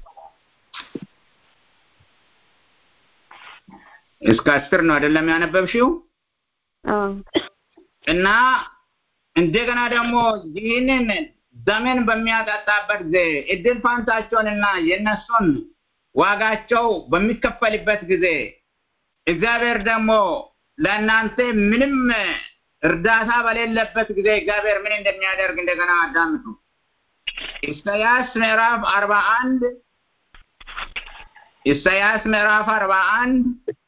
Speaker 2: እስከ አስር ነው አይደለም ያነበብሽው?
Speaker 3: አዎ
Speaker 2: እና እንደገና ደግሞ ይህንን ዘመን በሚያጠጣበት ጊዜ እድል ፋንታቸውንና የእነሱን ዋጋቸው በሚከፈልበት ጊዜ እግዚአብሔር ደግሞ ለእናንተ ምንም እርዳታ በሌለበት ጊዜ እግዚአብሔር ምን እንደሚያደርግ እንደገና አዳምጡ። ኢሳያስ ምዕራፍ አርባ አንድ ኢሳያስ ምዕራፍ አርባ አንድ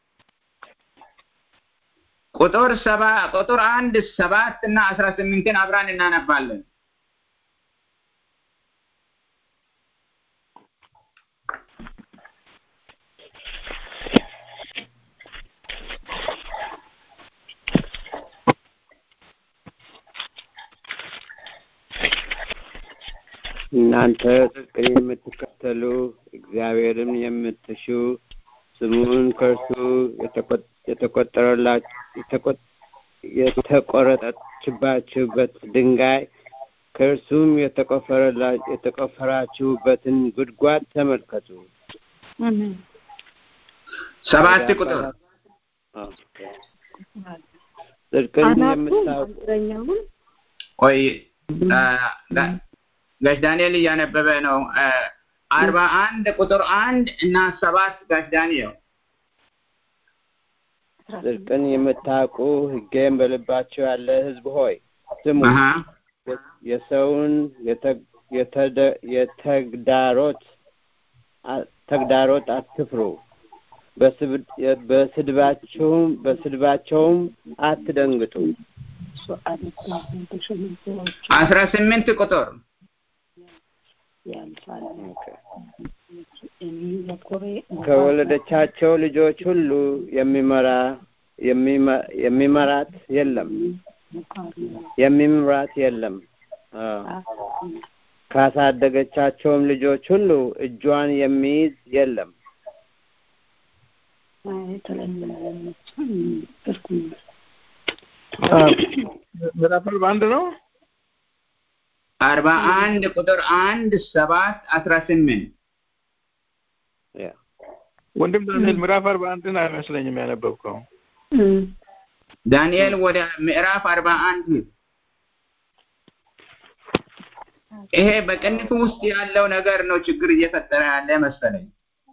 Speaker 2: ቁጥር ሰባ ቁጥር አንድ ሰባት እና አስራ ስምንትን አብራን እናነባለን።
Speaker 5: እናንተ ጽድቅን የምትከተሉ እግዚአብሔርን የምትሹ ስሙን ከእርሱ የተቆ- የተቆጠረላ- የተቆ- የተቆረጠችባችሁበት ድንጋይ ከእርሱም የተቆፈረላ- የተቆፈራችሁበትን ጉድጓድ ተመልከቱ።
Speaker 2: ሰባት ቁጥር
Speaker 5: ኦኬ። ጽድቅን
Speaker 3: አናቱ
Speaker 5: የምታውቁ
Speaker 3: አንጥረኛውን
Speaker 2: ቆይ አ፣ ጋ- ጋሽ ዳንኤል እያነበበ ነው። አ፣ አርባ አንድ ቁጥር አንድ እና ሰባት ጋሽ ዳንኤል
Speaker 5: ጽድቅን የምታውቁ ሕጌም በልባቸው ያለ ሕዝብ ሆይ ስሙ።
Speaker 2: አሃ
Speaker 5: የሰውን የተ- የተደ- የተግዳሮት አ- ተግዳሮት አትፍሩ። በስብ- በስድባቸውም በስድባቸውም አትደንግጡ።
Speaker 2: አስራ ስምንት ቁጥር
Speaker 5: ከወለደቻቸው ልጆች ሁሉ የሚመራ የሚመ- የሚመራት የለም የሚምራት የለም። አዎ። ካሳደገቻቸውም ልጆች ሁሉ እጇን የሚይዝ የለም።
Speaker 6: ምዕራፍ አርባ አንድ ነው።
Speaker 2: አርባ አንድ ቁጥር አንድ ሰባት አስራ ስምንት
Speaker 5: ያ
Speaker 6: ወንድም ዳንኤል ምዕራፍ አርባ አንድን አይመስለኝም ያነበብከው።
Speaker 2: ዳንኤል ወደ ምዕራፍ አርባ አንድ ሂድ። ይሄ በቅንፍ ውስጥ ያለው ነገር ነው ችግር እየፈጠረ ያለ መሰለኝ።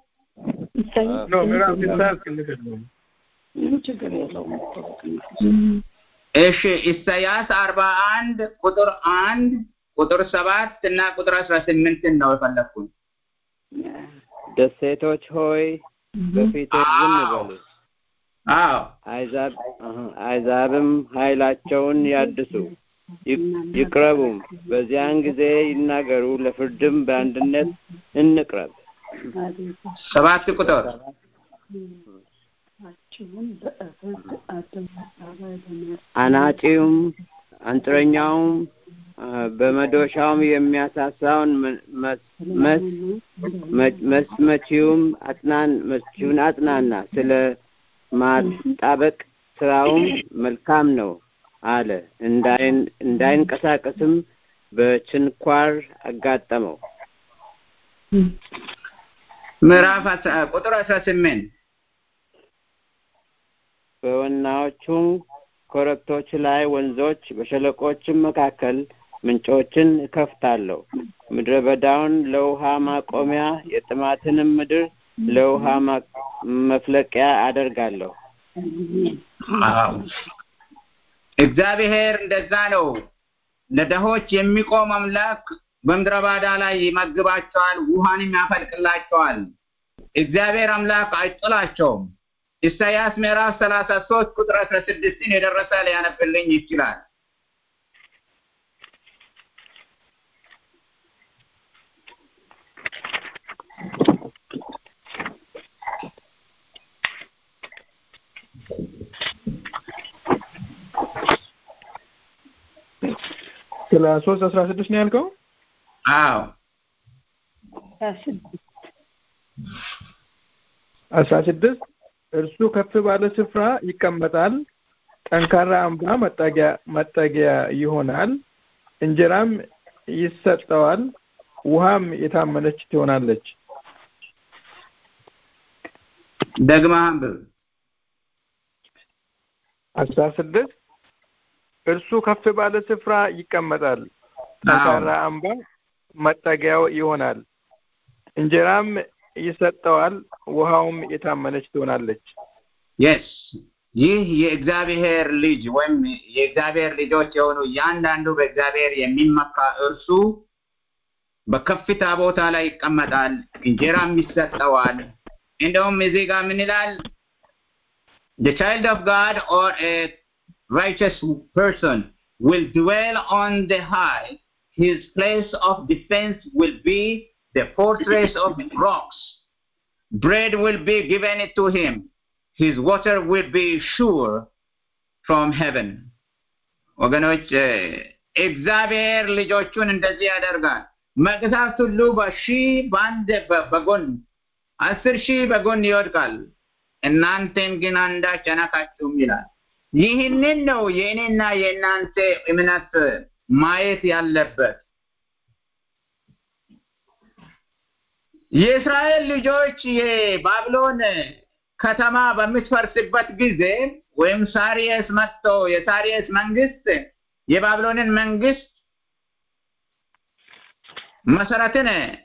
Speaker 6: ኖ ምዕራፍ ኢሳያስ ቅንፍ ነው።
Speaker 2: እሺ ኢሳያስ አርባ አንድ ቁጥር አንድ ቁጥር ሰባት እና ቁጥር አስራ ስምንትን ነው የፈለግኩኝ።
Speaker 5: ደሴቶች ሆይ በፊቴ ዝም
Speaker 2: አዎ።
Speaker 5: በሉ።
Speaker 2: አዎ
Speaker 5: አይዛብ አሀ፣ አይዛብም ኃይላቸውን ያድሱ ይ- ይቅረቡም። በዚያን ጊዜ ይናገሩ፣ ለፍርድም በአንድነት እንቅረብ።
Speaker 2: ሰባት ቁጥር
Speaker 5: አናጺውም አንጥረኛውም አ፣ በመዶሻውም የሚያሳሳውን መ- መስ- መስ- መ- መስመቺውም አጽናን መስቺውን አጽናና ስለ ማጣበቅ ስራውም መልካም ነው አለ። እንዳይን እንዳይንቀሳቀስም በችንኳር አጋጠመው።
Speaker 2: ምዕራፍ አስራ- ቁጥር አስራ ስምንት
Speaker 5: በወናዎቹም ኮረብቶች ላይ ወንዞች፣ በሸለቆችም መካከል ምንጮችን እከፍታለሁ። ምድረ በዳውን ለውሃ ማቆሚያ፣ የጥማትንም ምድር ለውሃ ማ- መፍለቂያ አደርጋለሁ።
Speaker 2: አዎ። እግዚአብሔር እንደዛ ነው። ለደሆች የሚቆም አምላክ በምድረ ባዳ ላይ ይመግባቸዋል፣ ውሃንም ያፈልቅላቸዋል። እግዚአብሔር አምላክ አይጥላቸውም። ኢሳይያስ ምዕራፍ ሰላሳ ሶስት ቁጥር አስራ ስድስትን የደረሰ ሊያነብልኝ ይችላል።
Speaker 6: ስለ ሶስት አስራ ስድስት ነው ያልከው?
Speaker 2: አዎ
Speaker 6: አስራ ስድስት እርሱ ከፍ ባለ ስፍራ ይቀመጣል፣ ጠንካራ አምባ መጠጊያ መጠጊያ ይሆናል፣ እንጀራም ይሰጠዋል፣ ውሃም የታመነች ትሆናለች።
Speaker 2: ደግመህ አንብብ።
Speaker 6: አስራ ስድስት እርሱ ከፍ ባለ ስፍራ ይቀመጣል፣ ጠንካራ አምባ መጠጊያው ይሆናል፣ እንጀራም ይሰጠዋል፣ ውሃውም የታመነች ትሆናለች።
Speaker 2: የስ ይህ የእግዚአብሔር ልጅ ወይም የእግዚአብሔር ልጆች የሆኑ እያንዳንዱ በእግዚአብሔር የሚመካ እርሱ በከፍታ ቦታ ላይ ይቀመጣል፣ እንጀራም ይሰጠዋል። እንደውም እዚህ ጋር ምን ይላል? The child of God or a righteous person will dwell on the high. His place of defense will be the fortress of rocks. Bread will be given to him. His water will be sure from heaven. ወገኖች እግዚአብሔር ልጆቹን እንደዚህ ያደርጋል። መቅሰፍት ሁሉ በሺህ በአንድ በ- በጎን አስር ሺህ በጎን ይወድቃል፣ እናንተን ግን አንዳች አነካችሁም ይላል። ይህንን ነው የእኔና የእናንተ እምነት ማየት ያለበት። የእስራኤል ልጆች የባቢሎን ከተማ በምትፈርስበት ጊዜ ወይም ሳሪየስ መጥቶ የሳሪየስ መንግስት የባቢሎንን መንግስት መሰረትን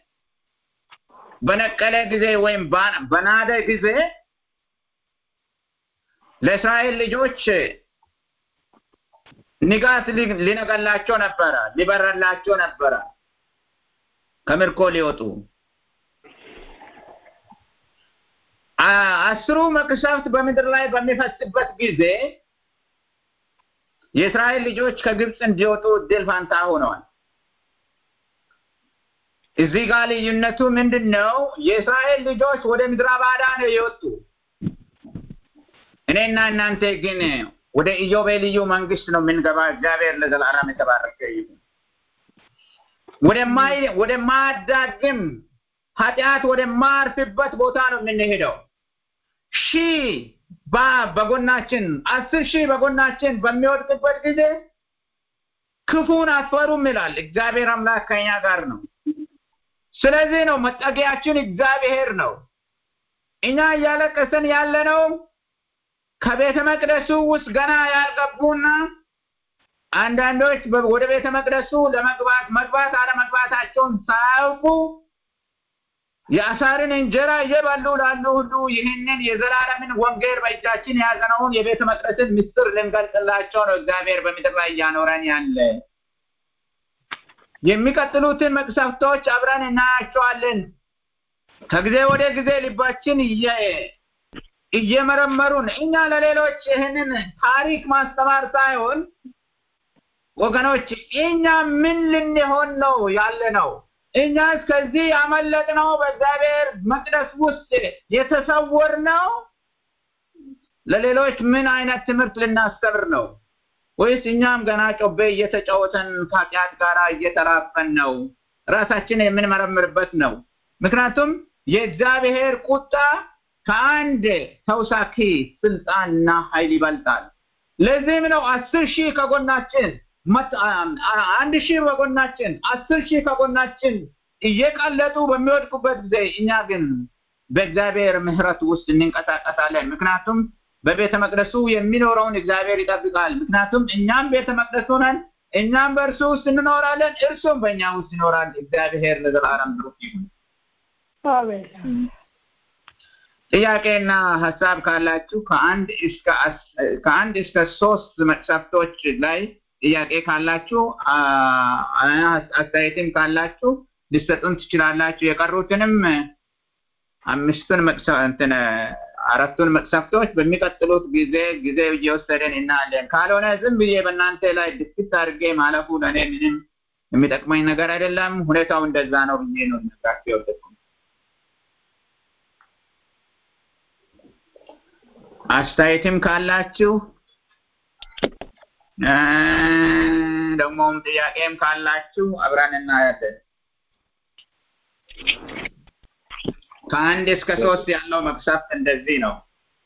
Speaker 2: በነቀለ ጊዜ ወይም ባ- በናደ ጊዜ ለእስራኤል ልጆች ንጋት ሊ- ሊነገላቸው ነበረ፣ ሊበረላቸው ነበረ ከምርኮ ሊወጡ አ- አስሩ መቅሰፍት በምድር ላይ በሚፈስበት ጊዜ የእስራኤል ልጆች ከግብፅ እንዲወጡ እድል ፋንታ ሆነዋል። እዚህ ጋር ልዩነቱ ምንድን ነው? የእስራኤል ልጆች ወደ ምድረ ባዳ ነው የወጡ። እኔና እናንተ ግን ወደ ኢዮቤልዩ መንግስት ነው የምንገባ። እግዚአብሔር ለዘላለም የተባረከ ይሁን። ወደማይ ወደማያዳግም ኃጢአት ወደማያርፍበት ቦታ ነው የምንሄደው። ሺህ በ- በጎናችን አስር ሺህ በጎናችን በሚወድቅበት ጊዜ ክፉን አትፈሩም ይላል። እግዚአብሔር አምላክ ከኛ ጋር ነው። ስለዚህ ነው መጠጊያችን እግዚአብሔር ነው። እኛ እያለቀስን ያለነው ከቤተ መቅደሱ ውስጥ ገና ያልገቡና አንዳንዶች በ- ወደ ቤተ መቅደሱ ለመግባት መግባት አለመግባታቸውን ሳያውቁ የአሳርን እንጀራ እየበሉ ላሉ ሁሉ ይህንን የዘላለምን ወንጌል በእጃችን የያዝነውን የቤተ መቅደስን ምስጢር ልንገልጽላቸው ነው እግዚአብሔር በምድር ላይ እያኖረን ያለ። የሚቀጥሉትን መቅሰፍቶች አብረን እናያቸዋለን። ከጊዜ ወደ ጊዜ ልባችን እየ- እየመረመሩን እኛ ለሌሎች ይህንን ታሪክ ማስተማር ሳይሆን ወገኖች እኛ ምን ልንሆን ነው ያለ ነው? እኛ እስከዚህ ያመለጥነው በእግዚአብሔር መቅደስ ውስጥ የተሰወርነው ለሌሎች ምን አይነት ትምህርት ልናስተምር ነው? ወይስ እኛም ገና ጮቤ እየተጫወተን ከኃጢአት ጋር እየተራፈን ነው? ራሳችን የምንመረምርበት ነው። ምክንያቱም የእግዚአብሔር ቁጣ ከአንድ ተውሳኪ ስልጣንና ኃይል ይበልጣል። ለዚህም ነው አስር ሺህ ከጎናችን መት- አ- አ- አንድ ሺህ በጎናችን አስር ሺህ ከጎናችን እየቀለጡ በሚወድቁበት ጊዜ እኛ ግን በእግዚአብሔር ምሕረት ውስጥ እንንቀሳቀሳለን። ምክንያቱም በቤተ መቅደሱ የሚኖረውን እግዚአብሔር ይጠብቃል። ምክንያቱም እኛም ቤተ መቅደሱ ነን፣ እኛም በእርሱ ውስጥ እንኖራለን፣ እርሱም በእኛ ውስጥ ይኖራል። እግዚአብሔር ለዘላለም ብሩክ ይሁን። ጥያቄና ሀሳብ ካላችሁ ከአንድ እስከ ከአንድ እስከ ሶስት መቅሰፍቶች ላይ ጥያቄ ካላችሁ አስተያየትም ካላችሁ ሊሰጡን ትችላላችሁ። የቀሩትንም አምስቱን እንትን አራቱን መቅሰፍቶች በሚቀጥሉት ጊዜ ጊዜ እየወሰደን እናያለን። ካልሆነ ዝም ብዬ በእናንተ ላይ ድፍት አድርጌ ማለፉ ለእኔ ምንም የሚጠቅመኝ ነገር አይደለም። ሁኔታው እንደዛ ነው ብዬ ነው ነግራችሁ የወደድኩ። አስተያየትም ካላችሁ ደግሞም ጥያቄም ካላችሁ አብረን እናያለን። ከአንድ እስከ ሶስት ያለው መቅሰፍት እንደዚህ ነው።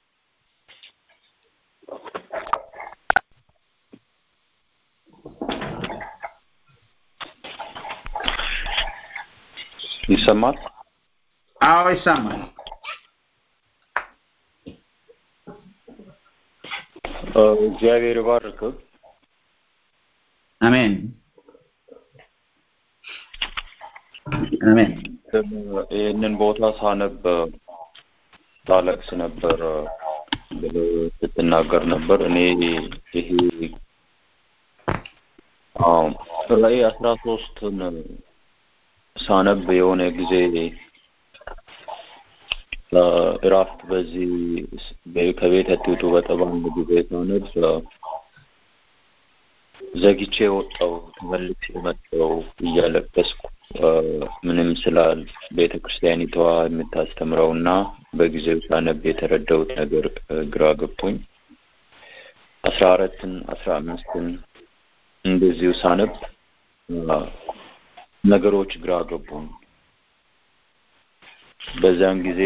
Speaker 4: ይሰማል?
Speaker 2: አዎ ይሰማል።
Speaker 4: እግዚአብሔር ይባርክ።
Speaker 2: አሜን አሜን።
Speaker 4: ይህንን ቦታ ሳነብ ታለቅስ ነበር ብለህ ስትናገር ነበር። እኔ ይሄ ራዕይ አስራ ሶስትን ሳነብ የሆነ ጊዜ እራፍት በዚህ ከቤት አትውጡ በተባለ ጊዜ ሳነብ ዘግቼ ወጣው ተመልሼ መጣው እያለቀስኩ ምንም ስላል ቤተ ክርስቲያኒቷ የምታስተምረውና በጊዜው ሳነብ የተረዳሁት ነገር ግራ ገብቶኝ አስራ አራትን አስራ አምስትን እንደዚሁ ሳነብ ነገሮች ግራ ገቡኝ። በዛን ጊዜ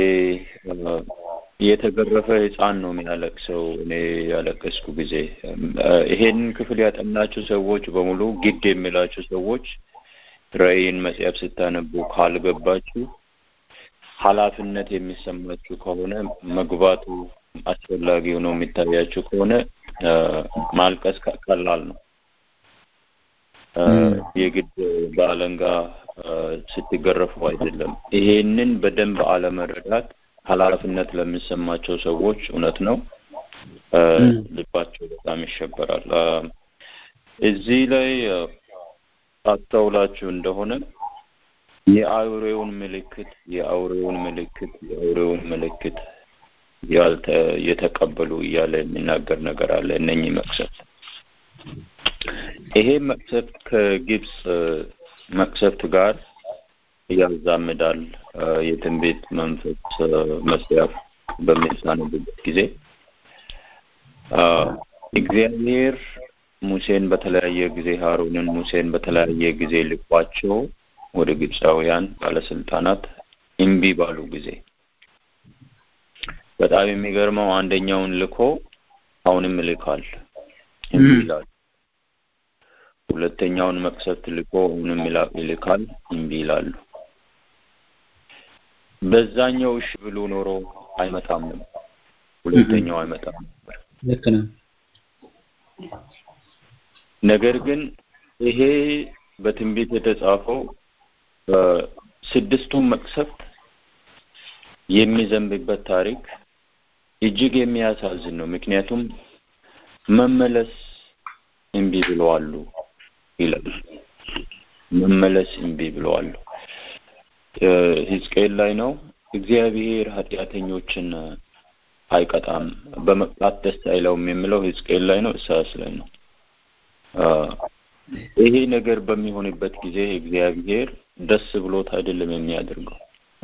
Speaker 4: የተገረፈ ሕፃን ነው የሚያለቅሰው። እኔ ያለቀስኩ ጊዜ ይሄንን ክፍል ያጠናችሁ ሰዎች በሙሉ ግድ የሚላችሁ ሰዎች ራዕይን መጽሐፍ ስታነቡ ካልገባችሁ ኃላፊነት የሚሰማችሁ ከሆነ መግባቱ አስፈላጊ ሆኖ የሚታያችሁ ከሆነ ማልቀስ ቀላል ነው። የግድ በአለንጋ ስትገረፉ አይደለም። ይሄንን በደንብ አለመረዳት ኃላፊነት ለሚሰማቸው ሰዎች እውነት ነው ልባቸው በጣም ይሸበራል። እዚህ ላይ አስተውላችሁ እንደሆነ የአውሬውን ምልክት የአውሬውን ምልክት የአውሬውን ምልክት ያልተ የተቀበሉ እያለ የሚናገር ነገር አለ። እነኚህ መቅሰፍት ይሄ መቅሰፍት ከግብፅ መቅሰፍት ጋር ያዛምዳል። የትንቢት መንፈስ መጽሐፍ በሚያሳንብበት ጊዜ እግዚአብሔር ሙሴን በተለያየ ጊዜ ሀሮንን ሙሴን በተለያየ ጊዜ ልኳቸው ወደ ግብፃውያን ባለስልጣናት እምቢ ባሉ ጊዜ በጣም የሚገርመው አንደኛውን ልኮ አሁንም ይልካል እምቢ ይላል። ሁለተኛውን መቅሰፍት ልኮ አሁንም ይልካል እምቢ ይላሉ። በዛኛው እሺ ብሎ ኖሮ አይመጣም ነበር። ሁለተኛው አይመጣም ነበር።
Speaker 2: ልክ ነው።
Speaker 4: ነገር ግን ይሄ በትንቢት የተጻፈው ስድስቱን መቅሰፍት የሚዘንብበት ታሪክ እጅግ የሚያሳዝን ነው። ምክንያቱም መመለስ እምቢ ብለዋሉ ይላል። መመለስ እምቢ ብለዋሉ። ሕዝቅኤል ላይ ነው። እግዚአብሔር ኃጢአተኞችን አይቀጣም፣ በመቅጣት ደስ አይለውም የሚለው ሕዝቅኤል ላይ ነው። ኢሳያስ ላይ ነው። ይሄ ነገር በሚሆንበት ጊዜ እግዚአብሔር ደስ ብሎት አይደለም የሚያደርገው።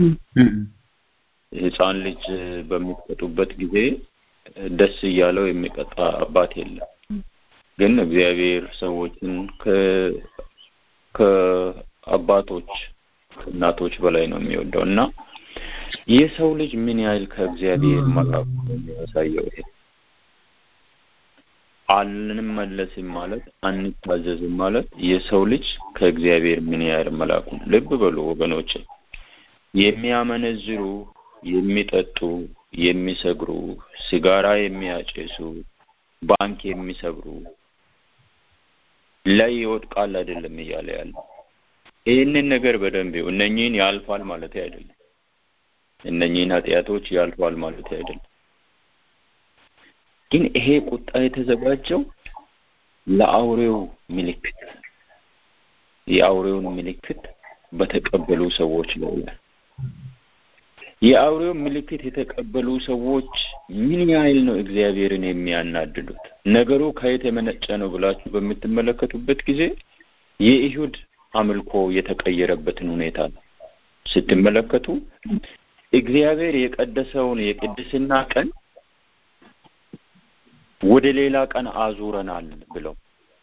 Speaker 4: ሕፃን ልጅ በሚቀጡበት ጊዜ ደስ እያለው የሚቀጣ አባት የለም። ግን እግዚአብሔር ሰዎችን ከአባቶች ከእናቶች በላይ ነው የሚወደው እና የሰው ልጅ ምን ያህል ከእግዚአብሔር መራቁ ነው የሚያሳየው። ይሄ አንመለስም ማለት አንታዘዝም ማለት የሰው ልጅ ከእግዚአብሔር ምን ያህል መላኩ ነው። ልብ በሉ ወገኖች፣ የሚያመነዝሩ፣ የሚጠጡ፣ የሚሰግሩ፣ ሲጋራ የሚያጨሱ፣ ባንክ የሚሰብሩ ላይ ይወድቃል አይደለም እያለ ያለ ይህንን ነገር በደንብ እነኚህን ያልፋል ማለት አይደለም። እነኚህን ኃጢአቶች ያልፋል ማለት አይደለም። ግን ይሄ ቁጣ የተዘጋጀው ለአውሬው ምልክት የአውሬውን ምልክት በተቀበሉ ሰዎች ነው። የአውሬው ምልክት የተቀበሉ ሰዎች ምን ያህል ነው እግዚአብሔርን የሚያናድዱት? ነገሩ ከየት የመነጨ ነው ብላችሁ በምትመለከቱበት ጊዜ የይሁድ አምልኮ የተቀየረበትን ሁኔታ ነው ስትመለከቱ እግዚአብሔር የቀደሰውን የቅድስና ቀን ወደ ሌላ ቀን አዙረናል ብለው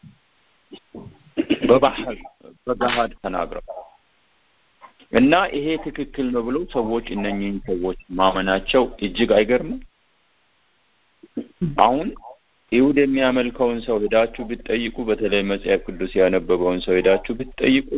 Speaker 4: በባህል በገሃድ ተናግረው እና ይሄ ትክክል ነው ብለው ሰዎች እነኚህን ሰዎች ማመናቸው እጅግ አይገርምም? አሁን ይሁድ የሚያመልከውን ሰው ሄዳችሁ ብትጠይቁ፣ በተለይ መጽሐፍ ቅዱስ ያነበበውን ሰው ሄዳችሁ ብትጠይቁ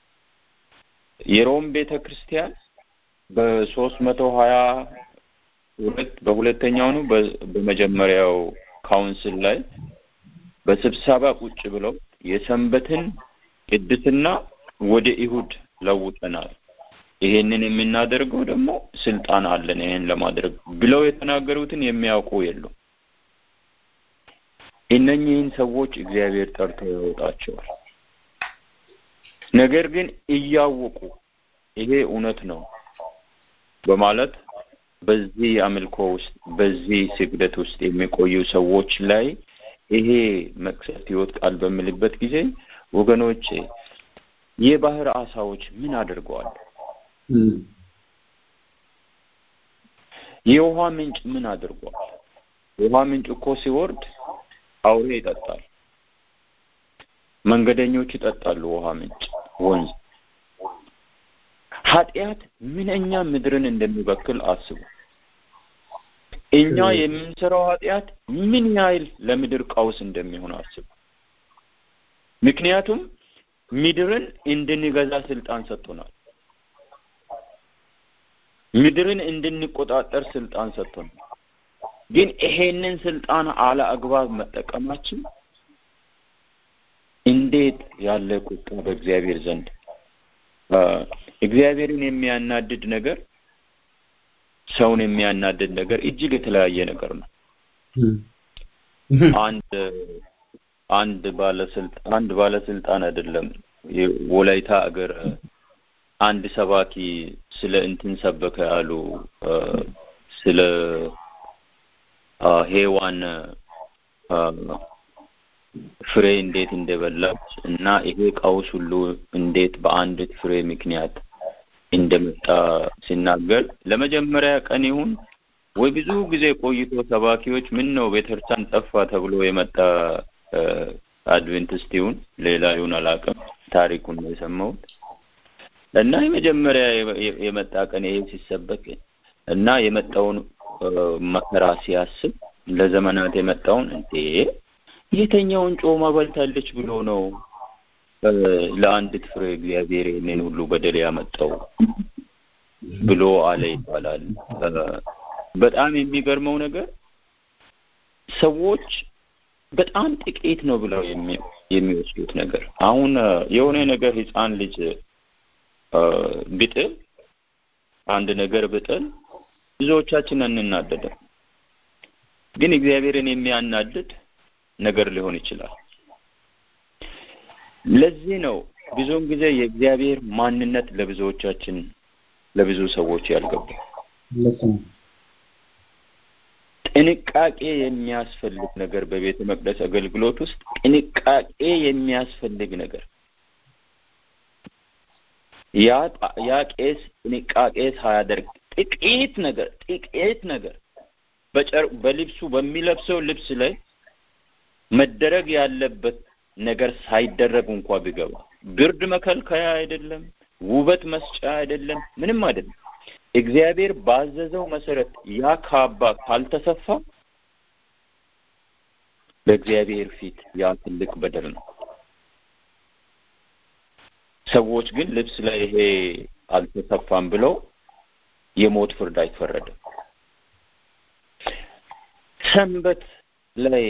Speaker 4: የሮም ቤተ ክርስቲያን በሶስት መቶ ሀያ ሁለት በሁለተኛው ነው በመጀመሪያው ካውንስል ላይ በስብሰባ ቁጭ ብለው የሰንበትን ቅድስና ወደ ይሁድ ለውጠናል፣ ይሄንን የምናደርገው ደግሞ ስልጣን አለን ይሄን ለማድረግ ብለው የተናገሩትን የሚያውቁ የሉም። እነኚህን ሰዎች እግዚአብሔር ጠርቶ ያወጣቸዋል። ነገር ግን እያወቁ ይሄ እውነት ነው በማለት በዚህ አምልኮ ውስጥ በዚህ ስግደት ውስጥ የሚቆዩ ሰዎች ላይ ይሄ መቅሰፍት ይወድቃል በምልበት ጊዜ ወገኖቼ የባህር አሳዎች ምን አድርገዋል? የውሃ ምንጭ ምን አድርጓል? የውሃ ምንጭ እኮ ሲወርድ አውሬ ይጠጣል፣ መንገደኞች ይጠጣሉ። ውሃ ምንጭ ወንዝ ኃጢአት ምንኛ ምድርን እንደሚበክል አስቡ። እኛ የምንሰራው ኃጢአት ምን ያህል ለምድር ቀውስ እንደሚሆን አስቡ። ምክንያቱም ምድርን እንድንገዛ ስልጣን ሰጥቶናል። ምድርን እንድንቆጣጠር ስልጣን ሰጥቶናል። ግን ይሄንን ስልጣን አለ አግባብ መጠቀማችን እንዴት ያለ ቁጣ በእግዚአብሔር ዘንድ እግዚአብሔርን የሚያናድድ ነገር ሰውን የሚያናድድ ነገር እጅግ የተለያየ ነገር ነው። አንድ አንድ ባለስልጣን አንድ ባለስልጣን አይደለም ወላይታ አገር አንድ ሰባኪ ስለ እንትን ሰበከ ያሉ ስለ ሄዋን ፍሬ እንዴት እንደበላች እና ይሄ ቀውስ ሁሉ እንዴት በአንዲት ፍሬ ምክንያት እንደመጣ ሲናገር ለመጀመሪያ ቀን ይሁን ወይ ብዙ ጊዜ ቆይቶ ሰባኪዎች ምን ነው ቤተክርስቲያን ጠፋ ተብሎ የመጣ አድቬንቲስት ይሁን ሌላ ይሁን አላውቅም፣ ታሪኩን ነው የሰማሁት። እና የመጀመሪያ የመጣ ቀን ይሄ ሲሰበክ እና የመጣውን መከራ ሲያስብ ለዘመናት የመጣውን እንዴ የተኛውን ጮማ በልታለች ብሎ ነው ለአንዲት ፍሬ እግዚአብሔር ይህንን ሁሉ በደል ያመጣው ብሎ አለ ይባላል። በጣም የሚገርመው ነገር ሰዎች በጣም ጥቂት ነው ብለው የሚወስዱት ነገር አሁን የሆነ ነገር ህፃን ልጅ ብጥል አንድ ነገር ብጥል ብዙዎቻችን እንናደድም። ግን እግዚአብሔርን የሚያናድድ ነገር ሊሆን ይችላል። ለዚህ ነው ብዙውን ጊዜ የእግዚአብሔር ማንነት ለብዙዎቻችን ለብዙ ሰዎች ያልገባ ጥንቃቄ የሚያስፈልግ ነገር በቤተ መቅደስ አገልግሎት ውስጥ ጥንቃቄ የሚያስፈልግ ነገር ያ ያ ቄስ ጥንቃቄ ሳያደርግ ጥቂት ነገር ጥቂት ነገር በጨር በልብሱ በሚለብሰው ልብስ ላይ መደረግ ያለበት ነገር ሳይደረግ እንኳ ቢገባ ብርድ መከልከያ አይደለም፣ ውበት መስጫ አይደለም፣ ምንም አይደለም። እግዚአብሔር ባዘዘው መሰረት ያ ካባ ካልተሰፋ በእግዚአብሔር ፊት ያ ትልቅ በደል ነው። ሰዎች ግን ልብስ ላይ ይሄ አልተሰፋም ብለው የሞት ፍርድ አይፈረድም። ሰንበት ላይ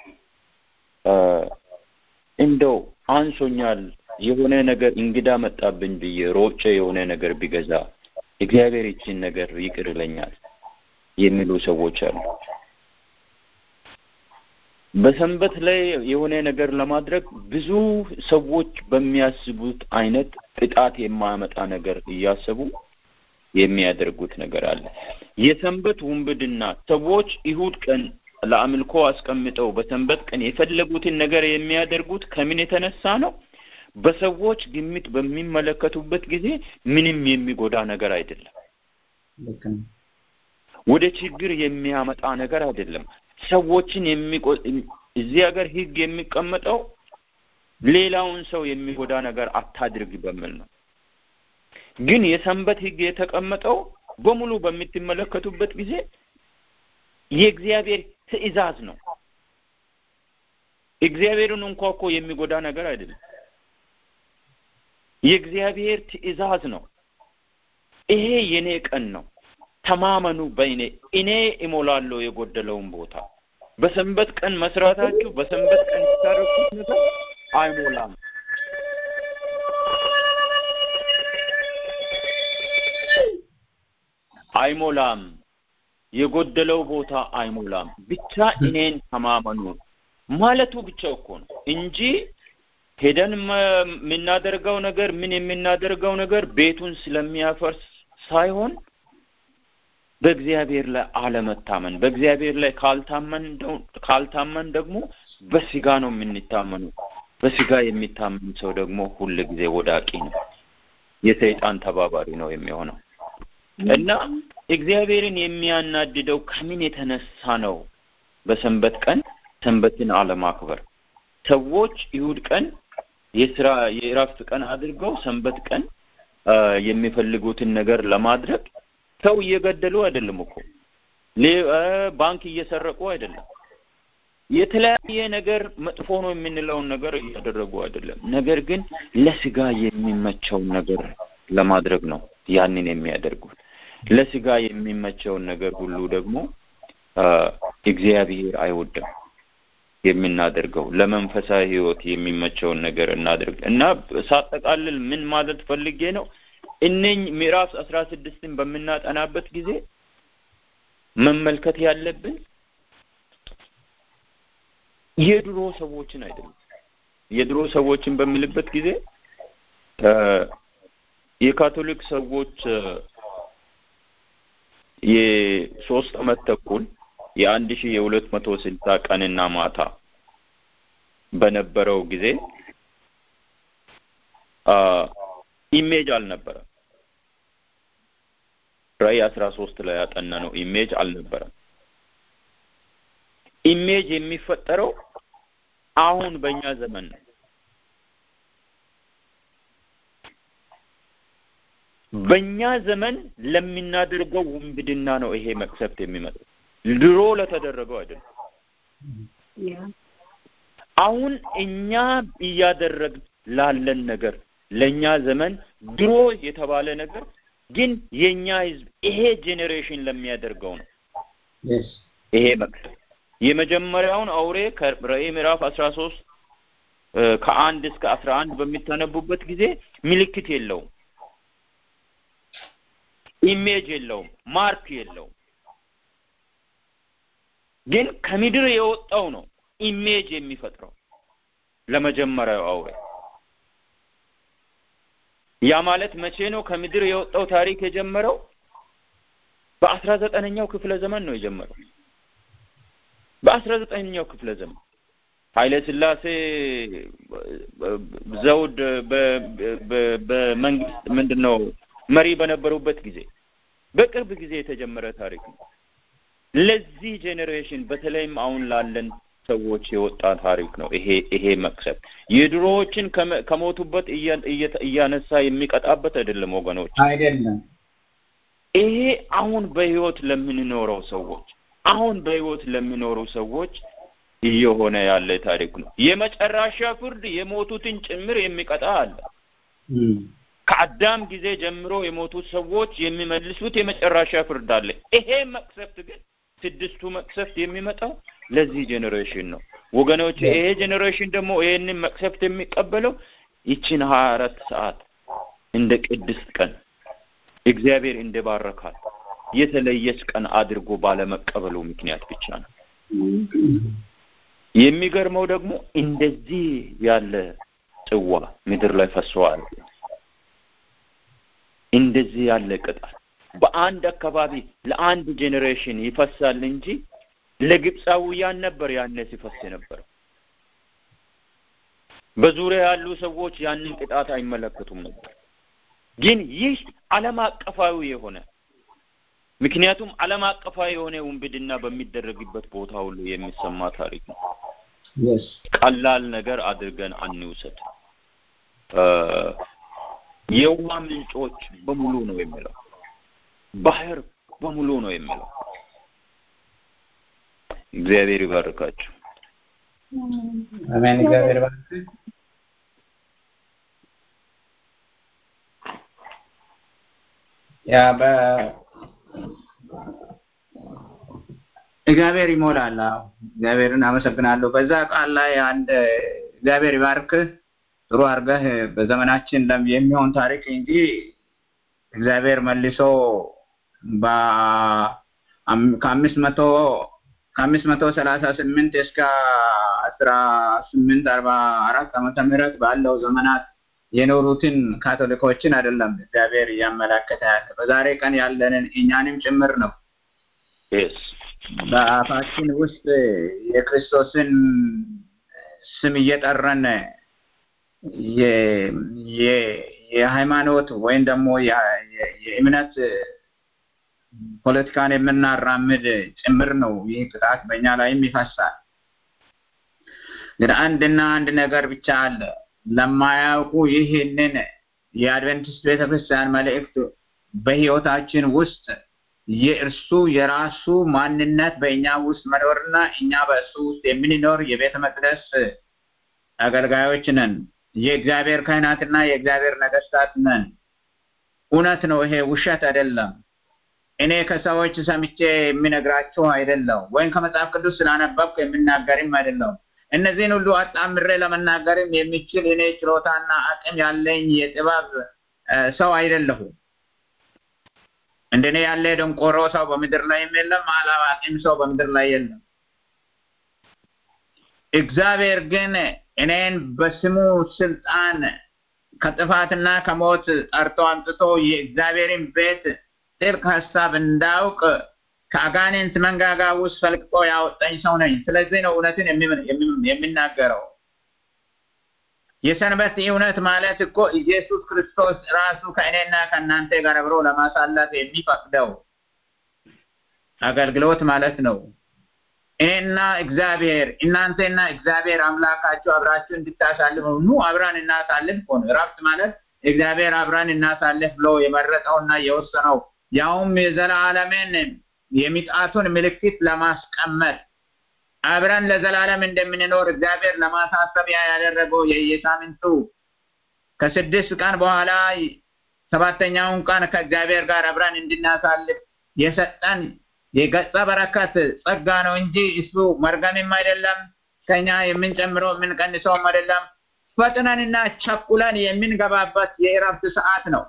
Speaker 4: እንደው አንሶኛል የሆነ ነገር እንግዳ መጣብኝ ብዬ ሮጬ የሆነ ነገር ቢገዛ እግዚአብሔር ይችን ነገር ይቅር ይለኛል የሚሉ ሰዎች አሉ። በሰንበት ላይ የሆነ ነገር ለማድረግ ብዙ ሰዎች በሚያስቡት አይነት ቅጣት የማያመጣ ነገር እያሰቡ የሚያደርጉት ነገር አለ። የሰንበት ውንብድና ሰዎች ይሁድ ቀን ለአምልኮ አስቀምጠው በሰንበት ቀን የፈለጉትን ነገር የሚያደርጉት ከምን የተነሳ ነው? በሰዎች ግምት በሚመለከቱበት ጊዜ ምንም የሚጎዳ ነገር አይደለም። ወደ ችግር የሚያመጣ ነገር አይደለም። ሰዎችን የሚቆ እዚህ ሀገር ሕግ የሚቀመጠው ሌላውን ሰው የሚጎዳ ነገር አታድርግ በሚል ነው። ግን የሰንበት ሕግ የተቀመጠው በሙሉ በምትመለከቱበት ጊዜ የእግዚአብሔር ትእዛዝ ነው። እግዚአብሔርን እንኳ እኮ የሚጎዳ ነገር አይደለም። የእግዚአብሔር ትእዛዝ ነው። ይሄ የኔ ቀን ነው፣ ተማመኑ በእኔ እኔ እሞላለሁ የጎደለውን ቦታ። በሰንበት ቀን መስራታችሁ በሰንበት ቀን የምታደርጉት ነገር አይሞላም። አይሞላም። የጎደለው ቦታ አይሞላም። ብቻ እኔን ተማመኑ ማለቱ ብቻ እኮ ነው እንጂ ሄደን የምናደርገው ነገር ምን የምናደርገው ነገር ቤቱን ስለሚያፈርስ ሳይሆን በእግዚአብሔር ላይ አለመታመን፣ በእግዚአብሔር ላይ ካልታመን ካልታመን ደግሞ በስጋ ነው የምንታመኑ። በስጋ የሚታመን ሰው ደግሞ ሁል ጊዜ ወዳቂ ነው፣ የሰይጣን ተባባሪ ነው የሚሆነው እና እግዚአብሔርን የሚያናድደው ከምን የተነሳ ነው? በሰንበት ቀን ሰንበትን አለማክበር ሰዎች ይሁድ ቀን የስራ የእረፍት ቀን አድርገው ሰንበት ቀን የሚፈልጉትን ነገር ለማድረግ ሰው እየገደሉ አይደለም እኮ ባንክ እየሰረቁ አይደለም። የተለያየ ነገር መጥፎ ነው የምንለውን ነገር እያደረጉ አይደለም። ነገር ግን ለስጋ የሚመቸውን ነገር ለማድረግ ነው ያንን የሚያደርጉት። ለስጋ የሚመቸውን ነገር ሁሉ ደግሞ እግዚአብሔር አይወድም። የምናደርገው ለመንፈሳዊ ሕይወት የሚመቸውን ነገር እናድርግ እና ሳጠቃልል ምን ማለት ፈልጌ ነው እነኝ ምዕራፍ አስራ ስድስትን በምናጠናበት ጊዜ መመልከት ያለብን የድሮ ሰዎችን አይደለም። የድሮ ሰዎችን በሚልበት ጊዜ የካቶሊክ ሰዎች የሶስት አመት ተኩል የአንድ ሺህ የሁለት መቶ ስልሳ ቀንና ማታ በነበረው ጊዜ ኢሜጅ አልነበረም። ራዕይ አስራ ሶስት ላይ ያጠና ነው ኢሜጅ አልነበረም። ኢሜጅ የሚፈጠረው አሁን በእኛ ዘመን ነው። በእኛ ዘመን ለምናደርገው ውንብድና ነው ይሄ መቅሰፍት የሚመጣው። ድሮ ለተደረገው አይደለም። አሁን እኛ እያደረግን ላለን ነገር ለእኛ ዘመን ድሮ የተባለ ነገር ግን የእኛ ህዝብ ይሄ ጄኔሬሽን ለሚያደርገው ነው ይሄ መቅሰፍት። የመጀመሪያውን አውሬ ከራዕይ ምዕራፍ አስራ ሶስት ከአንድ እስከ አስራ አንድ በሚታነቡበት ጊዜ ምልክት የለውም፣ ኢሜጅ የለውም፣ ማርክ የለውም። ግን ከምድር የወጣው ነው ኢሜጅ የሚፈጥረው ለመጀመሪያው አውሬ። ያ ማለት መቼ ነው ከምድር የወጣው ታሪክ የጀመረው? በአስራ ዘጠነኛው ክፍለ ዘመን ነው የጀመረው። በአስራ ዘጠነኛው ክፍለ ዘመን ኃይለ ሥላሴ ዘውድ በመንግስት ምንድን ነው መሪ በነበሩበት ጊዜ በቅርብ ጊዜ የተጀመረ ታሪክ ነው። ለዚህ ጄኔሬሽን በተለይም አሁን ላለን ሰዎች የወጣ ታሪክ ነው። ይሄ ይሄ መቅሰፍ የድሮዎችን ከሞቱበት እያነሳ የሚቀጣበት አይደለም ወገኖች፣
Speaker 2: አይደለም።
Speaker 4: ይሄ አሁን በህይወት ለምንኖረው ሰዎች አሁን በህይወት ለሚኖሩ ሰዎች እየሆነ ያለ ታሪክ ነው። የመጨረሻ ፍርድ የሞቱትን ጭምር የሚቀጣ አለ። ከአዳም ጊዜ ጀምሮ የሞቱት ሰዎች የሚመልሱት የመጨረሻ ፍርድ አለ። ይሄ መቅሰፍት ግን ስድስቱ መቅሰፍት የሚመጣው ለዚህ ጄኔሬሽን ነው ወገኖች። ይሄ ጄኔሬሽን ደግሞ ይሄንን መቅሰፍት የሚቀበለው ይችን ሀያ አራት ሰዓት እንደ ቅድስት ቀን እግዚአብሔር እንደባረካል የተለየች ቀን አድርጎ ባለመቀበሉ ምክንያት ብቻ ነው። የሚገርመው ደግሞ እንደዚህ ያለ ጽዋ ምድር ላይ ፈሰዋል። እንደዚህ ያለ ቅጣት በአንድ አካባቢ ለአንድ ጄኔሬሽን ይፈሳል እንጂ ለግብፃውያን ነበር ያኔ ሲፈስ የነበረው። በዙሪያ ያሉ ሰዎች ያንን ቅጣት አይመለከቱም ነበር። ግን ይህ ዓለም አቀፋዊ የሆነ ምክንያቱም ዓለም አቀፋዊ የሆነ ውንብድና በሚደረግበት ቦታ ሁሉ የሚሰማ ታሪክ ነው። ቀላል ነገር አድርገን አንውሰድ። የውሃ ምንጮች በሙሉ ነው የሚለው፣ ባህር በሙሉ ነው የሚለው። እግዚአብሔር ይባርካችሁ።
Speaker 2: አሜን። እግዚአብሔር ይባርክ። ያ በ እግዚአብሔር ይሞላል። አዎ እግዚአብሔርን አመሰግናለሁ። በዛ ቃል ላይ አንድ እግዚአብሔር ይባርክህ ጥሩ አድርገህ በዘመናችን የሚሆን ታሪክ እንጂ እግዚአብሔር መልሶ ከአምስት መቶ ከአምስት መቶ ሰላሳ ስምንት እስከ አስራ ስምንት አርባ አራት ዓመተ ምህረት ባለው ዘመናት የኖሩትን ካቶሊኮችን አይደለም እግዚአብሔር እያመላከተ ያለ በዛሬ ቀን ያለንን እኛንም ጭምር ነው። በአፋችን ውስጥ የክርስቶስን ስም እየጠረን የሃይማኖት ወይም ደግሞ የእምነት ፖለቲካን የምናራምድ ጭምር ነው። ይህ ቅጣት በእኛ ላይም ይፈሳል። ግን አንድና አንድ ነገር ብቻ አለ። ለማያውቁ ይህንን የአድቨንቲስት ቤተክርስቲያን መልእክት በህይወታችን ውስጥ የእርሱ የራሱ ማንነት በእኛ ውስጥ መኖርና እኛ በእሱ ውስጥ የምንኖር የቤተ መቅደስ አገልጋዮች ነን። የእግዚአብሔር ካህናትና የእግዚአብሔር ነገስታት ነን። እውነት ነው። ይሄ ውሸት አይደለም። እኔ ከሰዎች ሰምቼ የሚነግራችሁ አይደለም፣ ወይም ከመጽሐፍ ቅዱስ ስላነበብኩ የምናገርም አይደለም። እነዚህን ሁሉ አጣምሬ ለመናገርም የሚችል እኔ ችሎታና አቅም ያለኝ የጥበብ ሰው አይደለሁም። እንደኔ ያለ ደንቆሮ ሰው በምድር ላይ የለም፣ አላዋቂም ሰው በምድር ላይ የለም። እግዚአብሔር ግን እኔን በስሙ ስልጣን ከጥፋትና ከሞት ጠርቶ አምጥቶ የእግዚአብሔርን ቤት ጥልቅ ሀሳብ እንዳውቅ ከአጋንንት መንጋጋ ውስጥ ፈልቅቆ ያወጣኝ ሰው ነኝ። ስለዚህ ነው እውነትን የሚናገረው። የሰንበት እውነት ማለት እኮ ኢየሱስ ክርስቶስ ራሱ ከእኔና ከእናንተ ጋር አብሮ ለማሳለፍ የሚፈቅደው አገልግሎት ማለት ነው። እኔና እግዚአብሔር እናንተና እግዚአብሔር አምላካችሁ አብራችሁ እንድታሳልፉ ኑ አብራን እናሳልፍ እኮ ነው። እረፍት ማለት እግዚአብሔር አብራን እናሳልፍ ብሎ የመረጠውና የወሰነው ያውም የዘላለምን የሚጣቱን ምልክት ለማስቀመጥ አብረን ለዘላለም እንደምንኖር እግዚአብሔር ለማሳሰቢያ ያደረገው የየሳምንቱ ከስድስት ቀን በኋላ ሰባተኛውን ቀን ከእግዚአብሔር ጋር አብረን እንድናሳልፍ የሰጠን የገጸ በረከት ጸጋ ነው እንጂ እሱ መርገምም አይደለም። ከኛ የምንጨምረው የምንቀንሰውም አይደለም። ፈጥነንና ቸኩለን የምንገባበት የእረፍት ሰዓት ነው።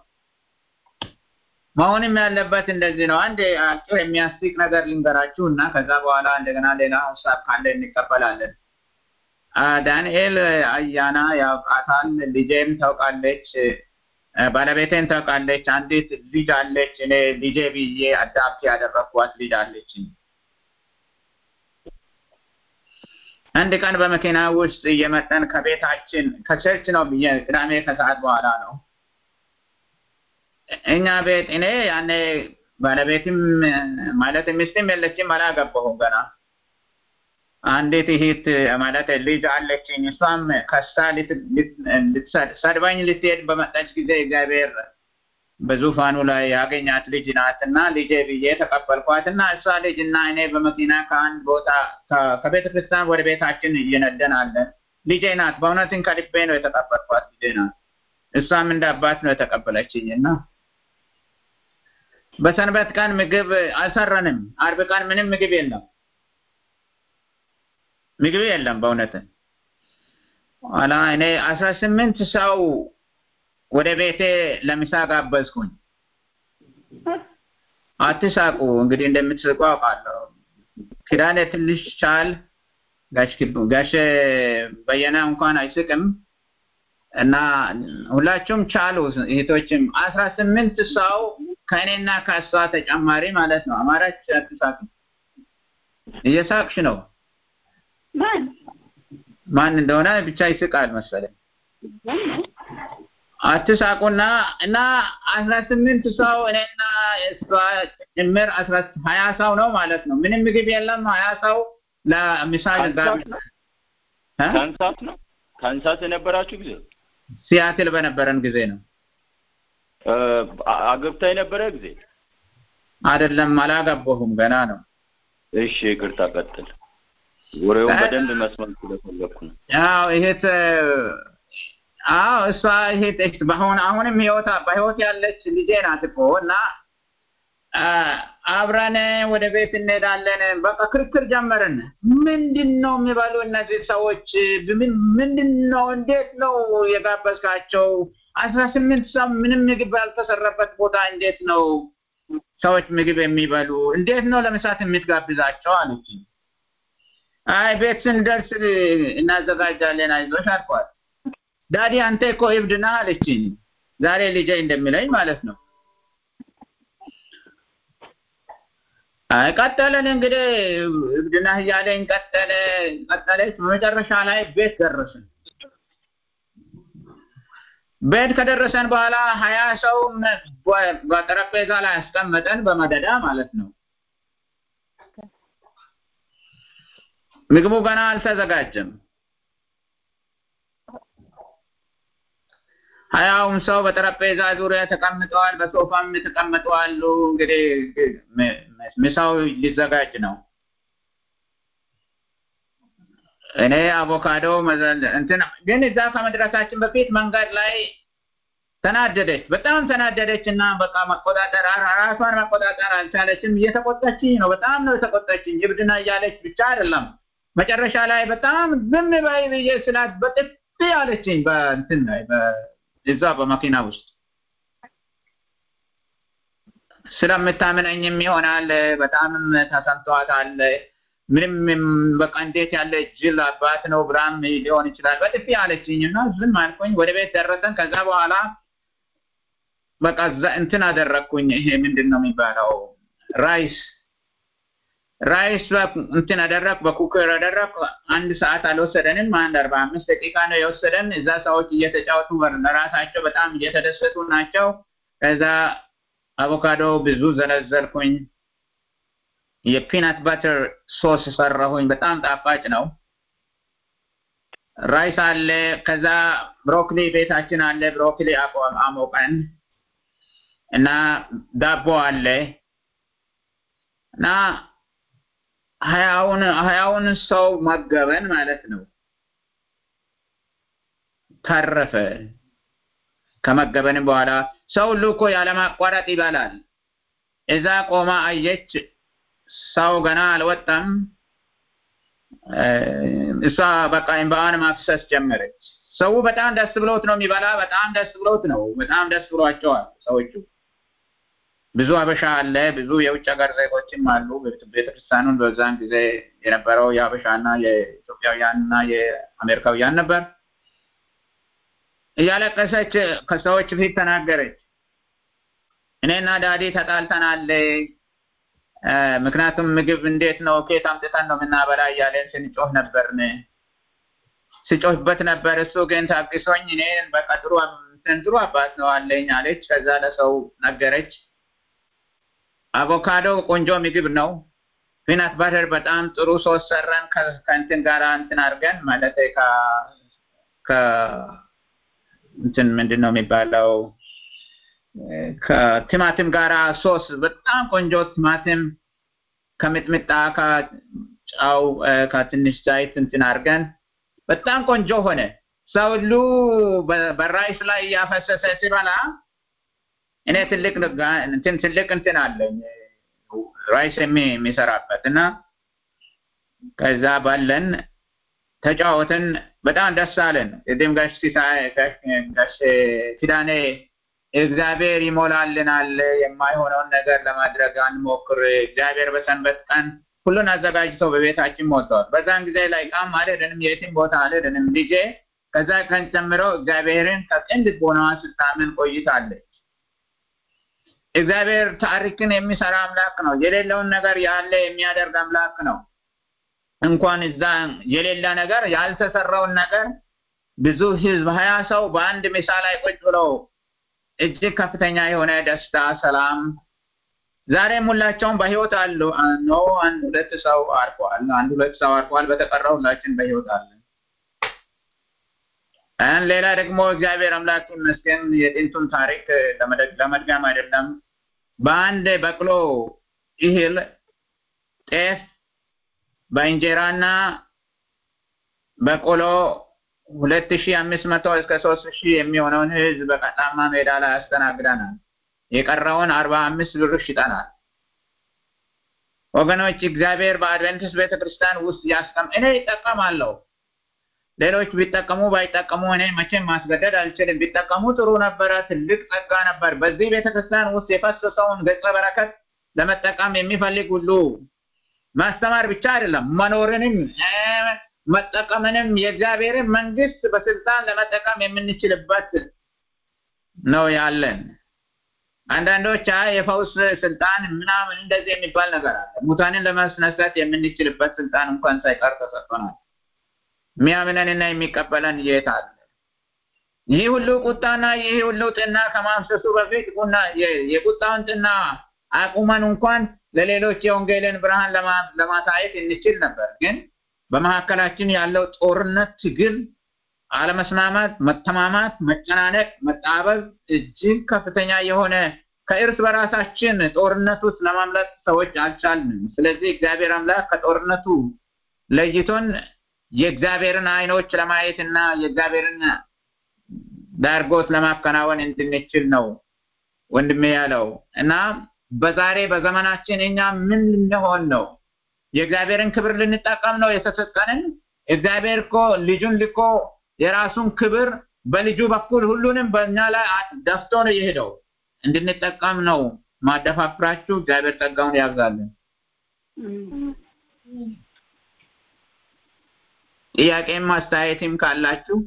Speaker 2: መሆንም ያለበት እንደዚህ ነው። አንድ አጭር የሚያስቅ ነገር ልንገራችሁ እና ከዛ በኋላ እንደገና ሌላ ሀሳብ ካለ እንቀበላለን። ዳንኤል አያና ያውቃታል፣ ልጄም ታውቃለች፣ ባለቤቴን ታውቃለች። አንዲት ልጅ አለች። እኔ ልጄ ብዬ አዳፕት ያደረግኳት ልጅ አለች። አንድ ቀን በመኪና ውስጥ እየመጠን ከቤታችን ከቸርች ነው ብዬ ቅዳሜ ከሰዓት በኋላ ነው እኛ ቤት እኔ ያኔ ባለቤትም ማለት ሚስትም የለችም፣ አላገባሁም ገና። አንዲት እህት ማለት ልጅ አለችኝ። እሷም ከሳ ሰድባኝ ልትሄድ በመጣች ጊዜ እግዚአብሔር በዙፋኑ ላይ ያገኛት ልጅ ናት እና ልጄ ብዬ ተቀበልኳት እና እሷ ልጅ እና እኔ በመኪና ከአንድ ቦታ ከቤተ ክርስቲያን ወደ ቤታችን እየነደን አለን። ልጄ ናት። በእውነትን ከልቤ ነው የተቀበልኳት። ልጄ ናት። እሷም እንደ አባት ነው የተቀበለችኝ እና በሰንበት ቀን ምግብ አልሰራንም። አርብ ቀን ምንም ምግብ የለም፣ ምግብ የለም። በእውነትን ኋላ እኔ አስራ ስምንት ሰው ወደ ቤቴ ለምሳ ጋበዝኩኝ። አትሳቁ እንግዲህ እንደምትስቁ አውቃለሁ። ኪዳኔ ትንሽ ቻል ጋሽ በየነ እንኳን አይስቅም እና ሁላችሁም ቻሉ እህቶችም አስራ ስምንት ሰው ከእኔና ከእሷ ተጨማሪ ማለት ነው። አማራች አትሳቅ። እየሳቅሽ ነው።
Speaker 1: ማን
Speaker 2: ማን እንደሆነ ብቻ ይስቃል መሰለኝ። አትሳቁና እና አስራ ስምንት ሰው እኔና እሷ ጭምር አስራ ሀያ ሰው ነው ማለት ነው። ምንም ምግብ የለም። ሀያ ሰው ለምሳ
Speaker 4: ካንሳስ ነው ካንሳስ የነበራችሁ ጊዜ
Speaker 2: ሲያትል በነበረን ጊዜ ነው።
Speaker 4: አገብታ የነበረ ጊዜ
Speaker 2: አይደለም፣ አላገባሁም ገና ነው።
Speaker 4: እሺ ይቅርታ፣ ቀጥል። ወሬውን በደንብ መስማት ስለፈለኩ ነው።
Speaker 2: አዎ ይሄት አዎ እሷ ይሄት በአሁን አሁንም ህይወታ በህይወት ያለች ልጄ ናት እኮ እና አብረን ወደ ቤት እንሄዳለን። በቃ ክርክር ጀመርን። ምንድን ነው የሚበሉ እነዚህ ሰዎች? ምንድን ነው? እንዴት ነው የጋበዝካቸው? አስራ ስምንት ሰው ምንም ምግብ ባልተሰራበት ቦታ እንዴት ነው ሰዎች ምግብ የሚበሉ? እንዴት ነው ለምሳት የምትጋብዛቸው አለች። አይ ቤት ስንደርስ እናዘጋጃለን፣ አይዞሽ አልኳት። ዳዲ አንተ እኮ እብድ ነህ አለችኝ። ዛሬ ልጄ እንደሚለኝ ማለት ነው። አይ ቀጠለን እንግዲህ እብድና እያለኝ ቀጠለ ቀጠለች። በመጨረሻ ላይ ቤት ደረስን። ቤት ከደረሰን በኋላ ሀያ ሰው በጠረጴዛ ላይ ያስቀመጠን በመደዳ ማለት ነው። ምግቡ ገና አልተዘጋጀም። ሀያውም ሰው በጠረጴዛ ዙሪያ ተቀምጠዋል፣ በሶፋም ተቀምጠዋል። እንግዲህ ምሳው ሊዘጋጅ ነው። እኔ አቮካዶ እንትን ግን እዛ ከመድረሳችን በፊት መንገድ ላይ ተናደደች፣ በጣም ተናደደች እና በቃ መቆጣጠር ራሷን መቆጣጠር አልቻለችም። እየተቆጣችኝ ነው፣ በጣም ነው የተቆጣችኝ። እብድና እያለች ብቻ አይደለም መጨረሻ ላይ በጣም ዝም በይ ብዬ ስላት በጥፊ አለችኝ በእንትን ላይ እዛ በመኪና ውስጥ ስለምታምነኝም ይሆናል። በጣምም ተሰምቷታል። ምንም በቃ እንዴት ያለ ጅል አባት ነው ብላም ሊሆን ይችላል። በጥፊ አለችኝ እና ዝም አልኩኝ። ወደ ቤት ደረሰን። ከዛ በኋላ በቃ እንትን አደረግኩኝ። ይሄ ምንድን ነው የሚባለው ራይስ ራይስ እንትን አደረግ በኩከር አደረግ። አንድ ሰዓት አልወሰደንም። አንድ አርባ አምስት ደቂቃ ነው የወሰደን። እዛ ሰዎች እየተጫወቱ ለራሳቸው በጣም እየተደሰቱ ናቸው። ከዛ አቮካዶ ብዙ ዘለዘልኩኝ። የፒናት ባተር ሶስ ሰራሁኝ። በጣም ጣፋጭ ነው። ራይስ አለ። ከዛ ብሮኮሊ ቤታችን አለ። ብሮኮሊ አሞቀን እና ዳቦ አለ እና ሀያውን ሀያውን ሰው መገበን ማለት ነው። ተረፈ። ከመገበንም በኋላ ሰው ሁሉ እኮ ያለማቋረጥ ይበላል። እዛ ቆማ አየች። ሰው ገና አልወጣም። እሷ በቃ እንባዋን ማፍሰስ ጀመረች። ሰው በጣም ደስ ብሎት ነው የሚበላ። በጣም ደስ ብሎት ነው። በጣም ደስ ብሏቸዋል ሰዎቹ። ብዙ አበሻ አለ፣ ብዙ የውጭ ሀገር ዜጎችም አሉ። ቤተክርስቲያኑን በዛን ጊዜ የነበረው የአበሻና የኢትዮጵያውያንና የአሜሪካውያን ነበር። እያለቀሰች ከሰዎች ፊት ተናገረች። እኔና ዳዲ ተጣልተናል። ምክንያቱም ምግብ እንዴት ነው ኬት አምጥተን ነው የምናበላ እያለን ስንጮህ ነበርን ስጮህበት ነበር። እሱ ግን ታግሶኝ እኔ በቃ ጥሩ ጥሩ አባት ነው አለኝ አለች። ከዛ ለሰው ነገረች። አቮካዶ ቆንጆ ምግብ ነው። ፒናት ባተር በጣም ጥሩ ሶስ ሰራን ከእንትን ጋር እንትን አድርገን ማለት ከ እንትን ምንድን ነው የሚባለው ከቲማቲም ጋራ ሶስ በጣም ቆንጆ ቲማቲም ከሚጥሚጣ ከጫው ከትንሽ ዘይት እንትን አድርገን በጣም ቆንጆ ሆነ። ሰው ሁሉ በራይስ ላይ እያፈሰሰ ሲበላ እኔ ትልቅ እንትን ትልቅ እንትን አለኝ ራይስ የሚሰራበት እና ከዛ ባለን ተጫወትን። በጣም ደስ አለን። ቅድም ጋሽ ጋሽ ኪዳኔ እግዚአብሔር ይሞላልናል፣ የማይሆነውን ነገር ለማድረግ አንሞክር። እግዚአብሔር በሰንበት ቀን ሁሉን አዘጋጅቶ በቤታችን ሞልተዋል። በዛን ጊዜ ላይ ቃም አልሄድንም፣ የትም ቦታ አልሄድንም። ልጄ ከዛ ቀን ጀምሮ እግዚአብሔርን ከቅን ልቦናዋ ስታምን ቆይታለች። እግዚአብሔር ታሪክን የሚሰራ አምላክ ነው። የሌለውን ነገር ያለ የሚያደርግ አምላክ ነው። እንኳን እዛ የሌለ ነገር ያልተሰራውን ነገር ብዙ ህዝብ ሀያ ሰው በአንድ ምሳ ላይ ቁጭ ብለው እጅግ ከፍተኛ የሆነ ደስታ፣ ሰላም ዛሬም ሁላቸውም በህይወት አሉ። ኖ አንድ ሁለት ሰው አርፈዋል። አንድ ሁለት ሰው አርፈዋል። በተቀረው ሁላችን በህይወት አለን። ሌላ ደግሞ እግዚአብሔር አምላክ ይመስገን የጥንቱን ታሪክ ለመድገም አይደለም። በአንድ በቅሎ እህል ጤፍ በእንጀራና በቆሎ ሁለት ሺ አምስት መቶ እስከ ሶስት ሺህ የሚሆነውን ህዝብ በቀጣማ ሜዳ ላይ ያስተናግደናል። የቀረውን አርባ አምስት ብር ሽጠናል። ወገኖች እግዚአብሔር በአድቨንቲስት ቤተክርስቲያን ውስጥ ያስቀም እኔ ይጠቀማለሁ። ሌሎች ቢጠቀሙ ባይጠቀሙ እኔ መቼም ማስገደድ አልችልም። ቢጠቀሙ ጥሩ ነበረ። ትልቅ ጸጋ ነበር። በዚህ ቤተክርስቲያን ውስጥ የፈሰሰውን ገጸ በረከት ለመጠቀም የሚፈልግ ሁሉ ማስተማር ብቻ አይደለም መኖርንም መጠቀምንም የእግዚአብሔርን መንግስት በስልጣን ለመጠቀም የምንችልበት ነው ያለን። አንዳንዶች አይ የፈውስ ስልጣን ምናምን እንደዚህ የሚባል ነገር አለ። ሙታንን ለማስነሳት የምንችልበት ስልጣን እንኳን ሳይቀር ተሰጥቶናል። የሚያምነንና የሚቀበለን የት አለ? ይህ ሁሉ ቁጣና ይህ ሁሉ ጥና ከማፍሰሱ በፊት ቁና የቁጣውን ጥና አቁመን እንኳን ለሌሎች የወንጌልን ብርሃን ለማሳየት እንችል ነበር። ግን በመካከላችን ያለው ጦርነት፣ ትግል፣ አለመስማማት፣ መተማማት፣ መጨናነቅ፣ መጣበብ እጅግ ከፍተኛ የሆነ ከእርስ በራሳችን ጦርነት ውስጥ ለማምለጥ ሰዎች አልቻልንም። ስለዚህ እግዚአብሔር አምላክ ከጦርነቱ ለይቶን የእግዚአብሔርን አይኖች ለማየት እና የእግዚአብሔርን ዳርጎት ለማከናወን እንድንችል ነው ወንድሜ ያለው እና በዛሬ በዘመናችን እኛ ምን ልንሆን ነው? የእግዚአብሔርን ክብር ልንጠቀም ነው የተሰጠንን? እግዚአብሔር እኮ ልጁን ልኮ የራሱን ክብር በልጁ በኩል ሁሉንም በእኛ ላይ ደፍቶ ነው የሄደው። እንድንጠቀም ነው ማደፋፍራችሁ። እግዚአብሔር ጸጋውን ያብዛልን። ጥያቄም አስተያየትም ካላችሁ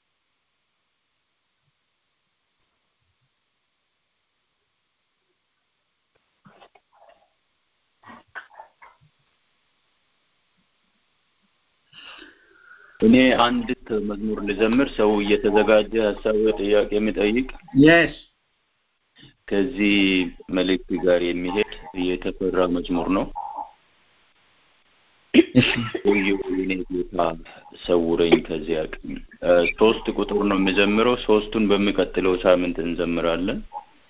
Speaker 4: እኔ አንዲት መዝሙር ልዘምር። ሰው እየተዘጋጀ ሀሳብ ጥያቄ የሚጠይቅ
Speaker 2: የስ
Speaker 4: ከዚህ መልእክት ጋር የሚሄድ የተፈራ መዝሙር ነው። ወዮ የኔ ጌታ ሰውረኝ ከዚህ አቅም። ሶስት ቁጥር ነው የሚዘምረው። ሶስቱን በሚቀጥለው ሳምንት እንዘምራለን።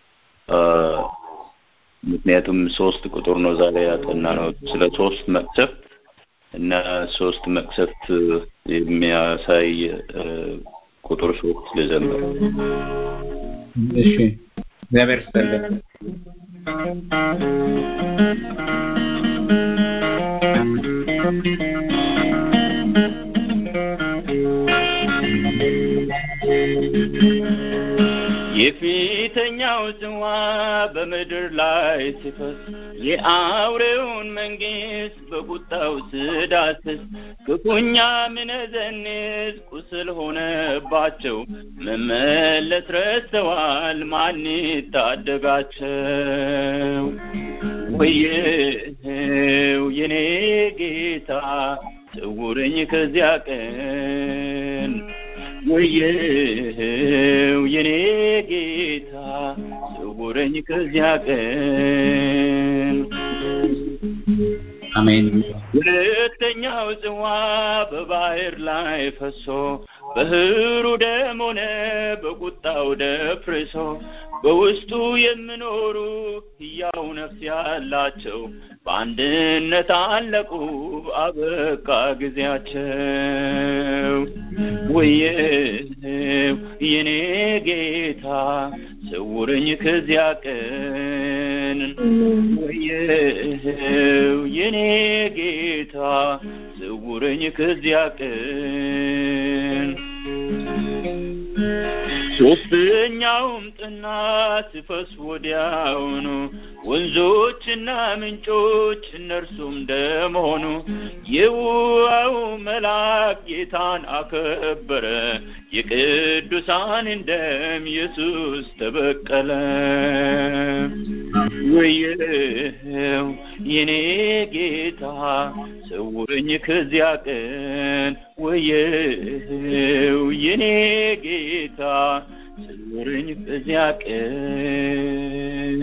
Speaker 4: ምክንያቱም ሶስት ቁጥር ነው ዛሬ ያጠና ነው ስለ ሶስት መቅሰፍት እና ሶስት መቅሰፍት የሚያሳይ ቁጥር ሶስት ልዘምር።
Speaker 2: እሺ፣ እግዚአብሔር ይስጥልን።
Speaker 4: የፊተኛው ጽዋ በምድር ላይ ሲፈስ የአውሬውን መንግስት በቁጣው ስዳስስ ክፉኛ ምነዘንዝ ቁስል ሆነባቸው መመለስ ረስተዋል ማን ታደጋቸው? ወየው የኔ ጌታ ሰውረኝ ከዚያ ቀን ወየው የኔ ጌታ ሰውረኝ ከዚያ ቀን።
Speaker 2: አሜን።
Speaker 4: ሁለተኛው ጽዋ በባህር ላይ ፈሶ በህሩ ደም ሆነ በቁጣው ደፍርሶ በውስጡ የሚኖሩ ሕያው ነፍስ ያላቸው በአንድነት አለቁ፣ አበቃ ጊዜያቸው። ወየው የኔ ጌታ ሰውረኝ ከዚያ ቀን፣ ወየው የኔ ጌታ ሰውረኝ ከዚያ ቀን። ሶስተኛውም ጥናት ሲፈስ ወዲያውኑ ወንዞችና ምንጮች እነርሱም ደም ሆኑ። የውሃው መልአክ ጌታን አከበረ፣ የቅዱሳንን ደም ኢየሱስ ተበቀለ። ወየው የኔ ጌታ ሰውረኝ ከዚያ ቀን፣ ወየው የኔ ጌታ ሰውረኝ ከዚያ ቀን።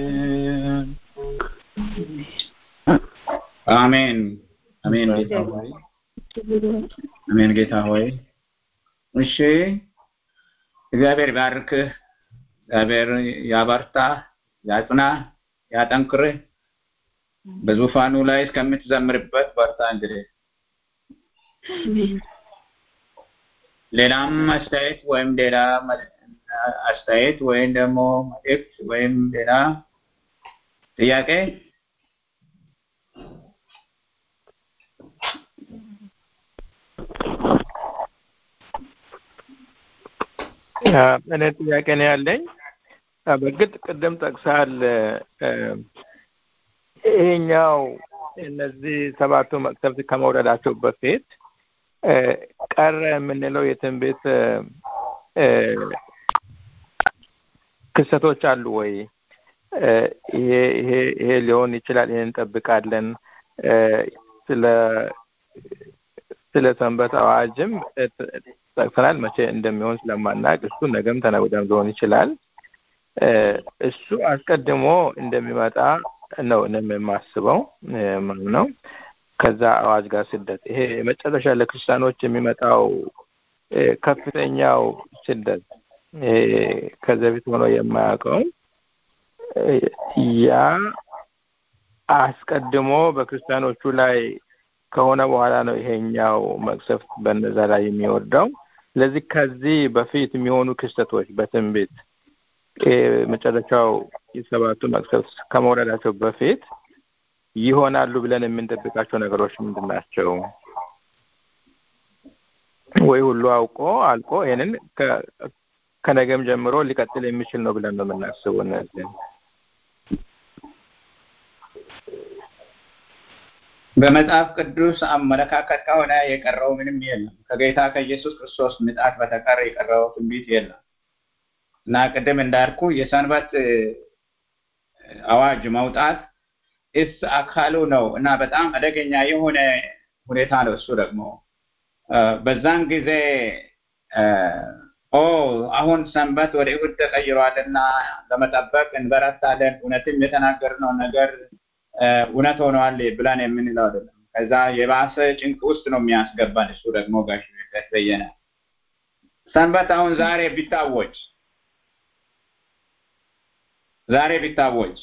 Speaker 2: አሜን አሜን። ጌታ ሆይ አሜን። ጌታ ሆይ እሺ፣ እግዚአብሔር ባርክህ፣ እግዚአብሔር ያበርታህ፣ ያጽናህ፣ ያጠንክርህ። በዙፋኑ ላይ እስከምትዘምርበት በርታ። እንግዲህ ሌላም አስተያየት ወይም ሌላ አስተያየት ወይም ደግሞ መልእክት ወይም ሌላ ጥያቄ
Speaker 6: እኔ ጥያቄ ነው ያለኝ። በእርግጥ ቅድም ጠቅሳል ይሄኛው እነዚህ ሰባቱ መቅሰፍት ከመውረዳቸው በፊት ቀረ የምንለው የትንቢት ክስተቶች አሉ ወይ? ይሄ ይሄ ይሄ ሊሆን ይችላል፣ ይሄን እንጠብቃለን። ስለ ስለ ሰንበት አዋጅም ጠቅሰናል። መቼ እንደሚሆን ስለማናቅ እሱ ነገም ተነገ ወዲያም ሊሆን ይችላል። እሱ አስቀድሞ እንደሚመጣ ነው እኔም የማስበው ነው። ከዛ አዋጅ ጋር ስደት ይሄ መጨረሻ ለክርስቲያኖች የሚመጣው ከፍተኛው ስደት ከዚህ በፊት ሆኖ የማያውቀው ያ አስቀድሞ በክርስቲያኖቹ ላይ ከሆነ በኋላ ነው ይሄኛው መቅሰፍት በነዛ ላይ የሚወርደው። ስለዚህ ከዚህ በፊት የሚሆኑ ክስተቶች በትንቢት መጨረሻው የሰባቱ መቅሰፍት ከመውረዳቸው በፊት ይሆናሉ ብለን የምንጠብቃቸው ነገሮች ምንድን ናቸው? ወይ ሁሉ አውቆ አልቆ ይሄንን ከነገም ጀምሮ ሊቀጥል የሚችል ነው ብለን ነው የምናስበው እነዚህ
Speaker 2: በመጽሐፍ ቅዱስ አመለካከት ከሆነ የቀረው ምንም የለም። ከጌታ ከኢየሱስ ክርስቶስ ምጣት በተቀር የቀረው ትንቢት የለም እና ቅድም እንዳልኩ የሰንበት አዋጅ መውጣት እስ አካሉ ነው እና በጣም አደገኛ የሆነ ሁኔታ ነው። እሱ ደግሞ በዛን ጊዜ ኦ አሁን ሰንበት ወደ እሑድ ተቀይሯልና ለመጠበቅ እንበረታለን፣ እውነትም የተናገርነው ነገር እውነት ሆኗል ብለን የምንለው አይደለም። ከዛ የባሰ ጭንቅ ውስጥ ነው የሚያስገባን። እሱ ደግሞ ጋሽ በየነ ሰንበት አሁን ዛሬ ቢታወጅ ዛሬ ቢታወጅ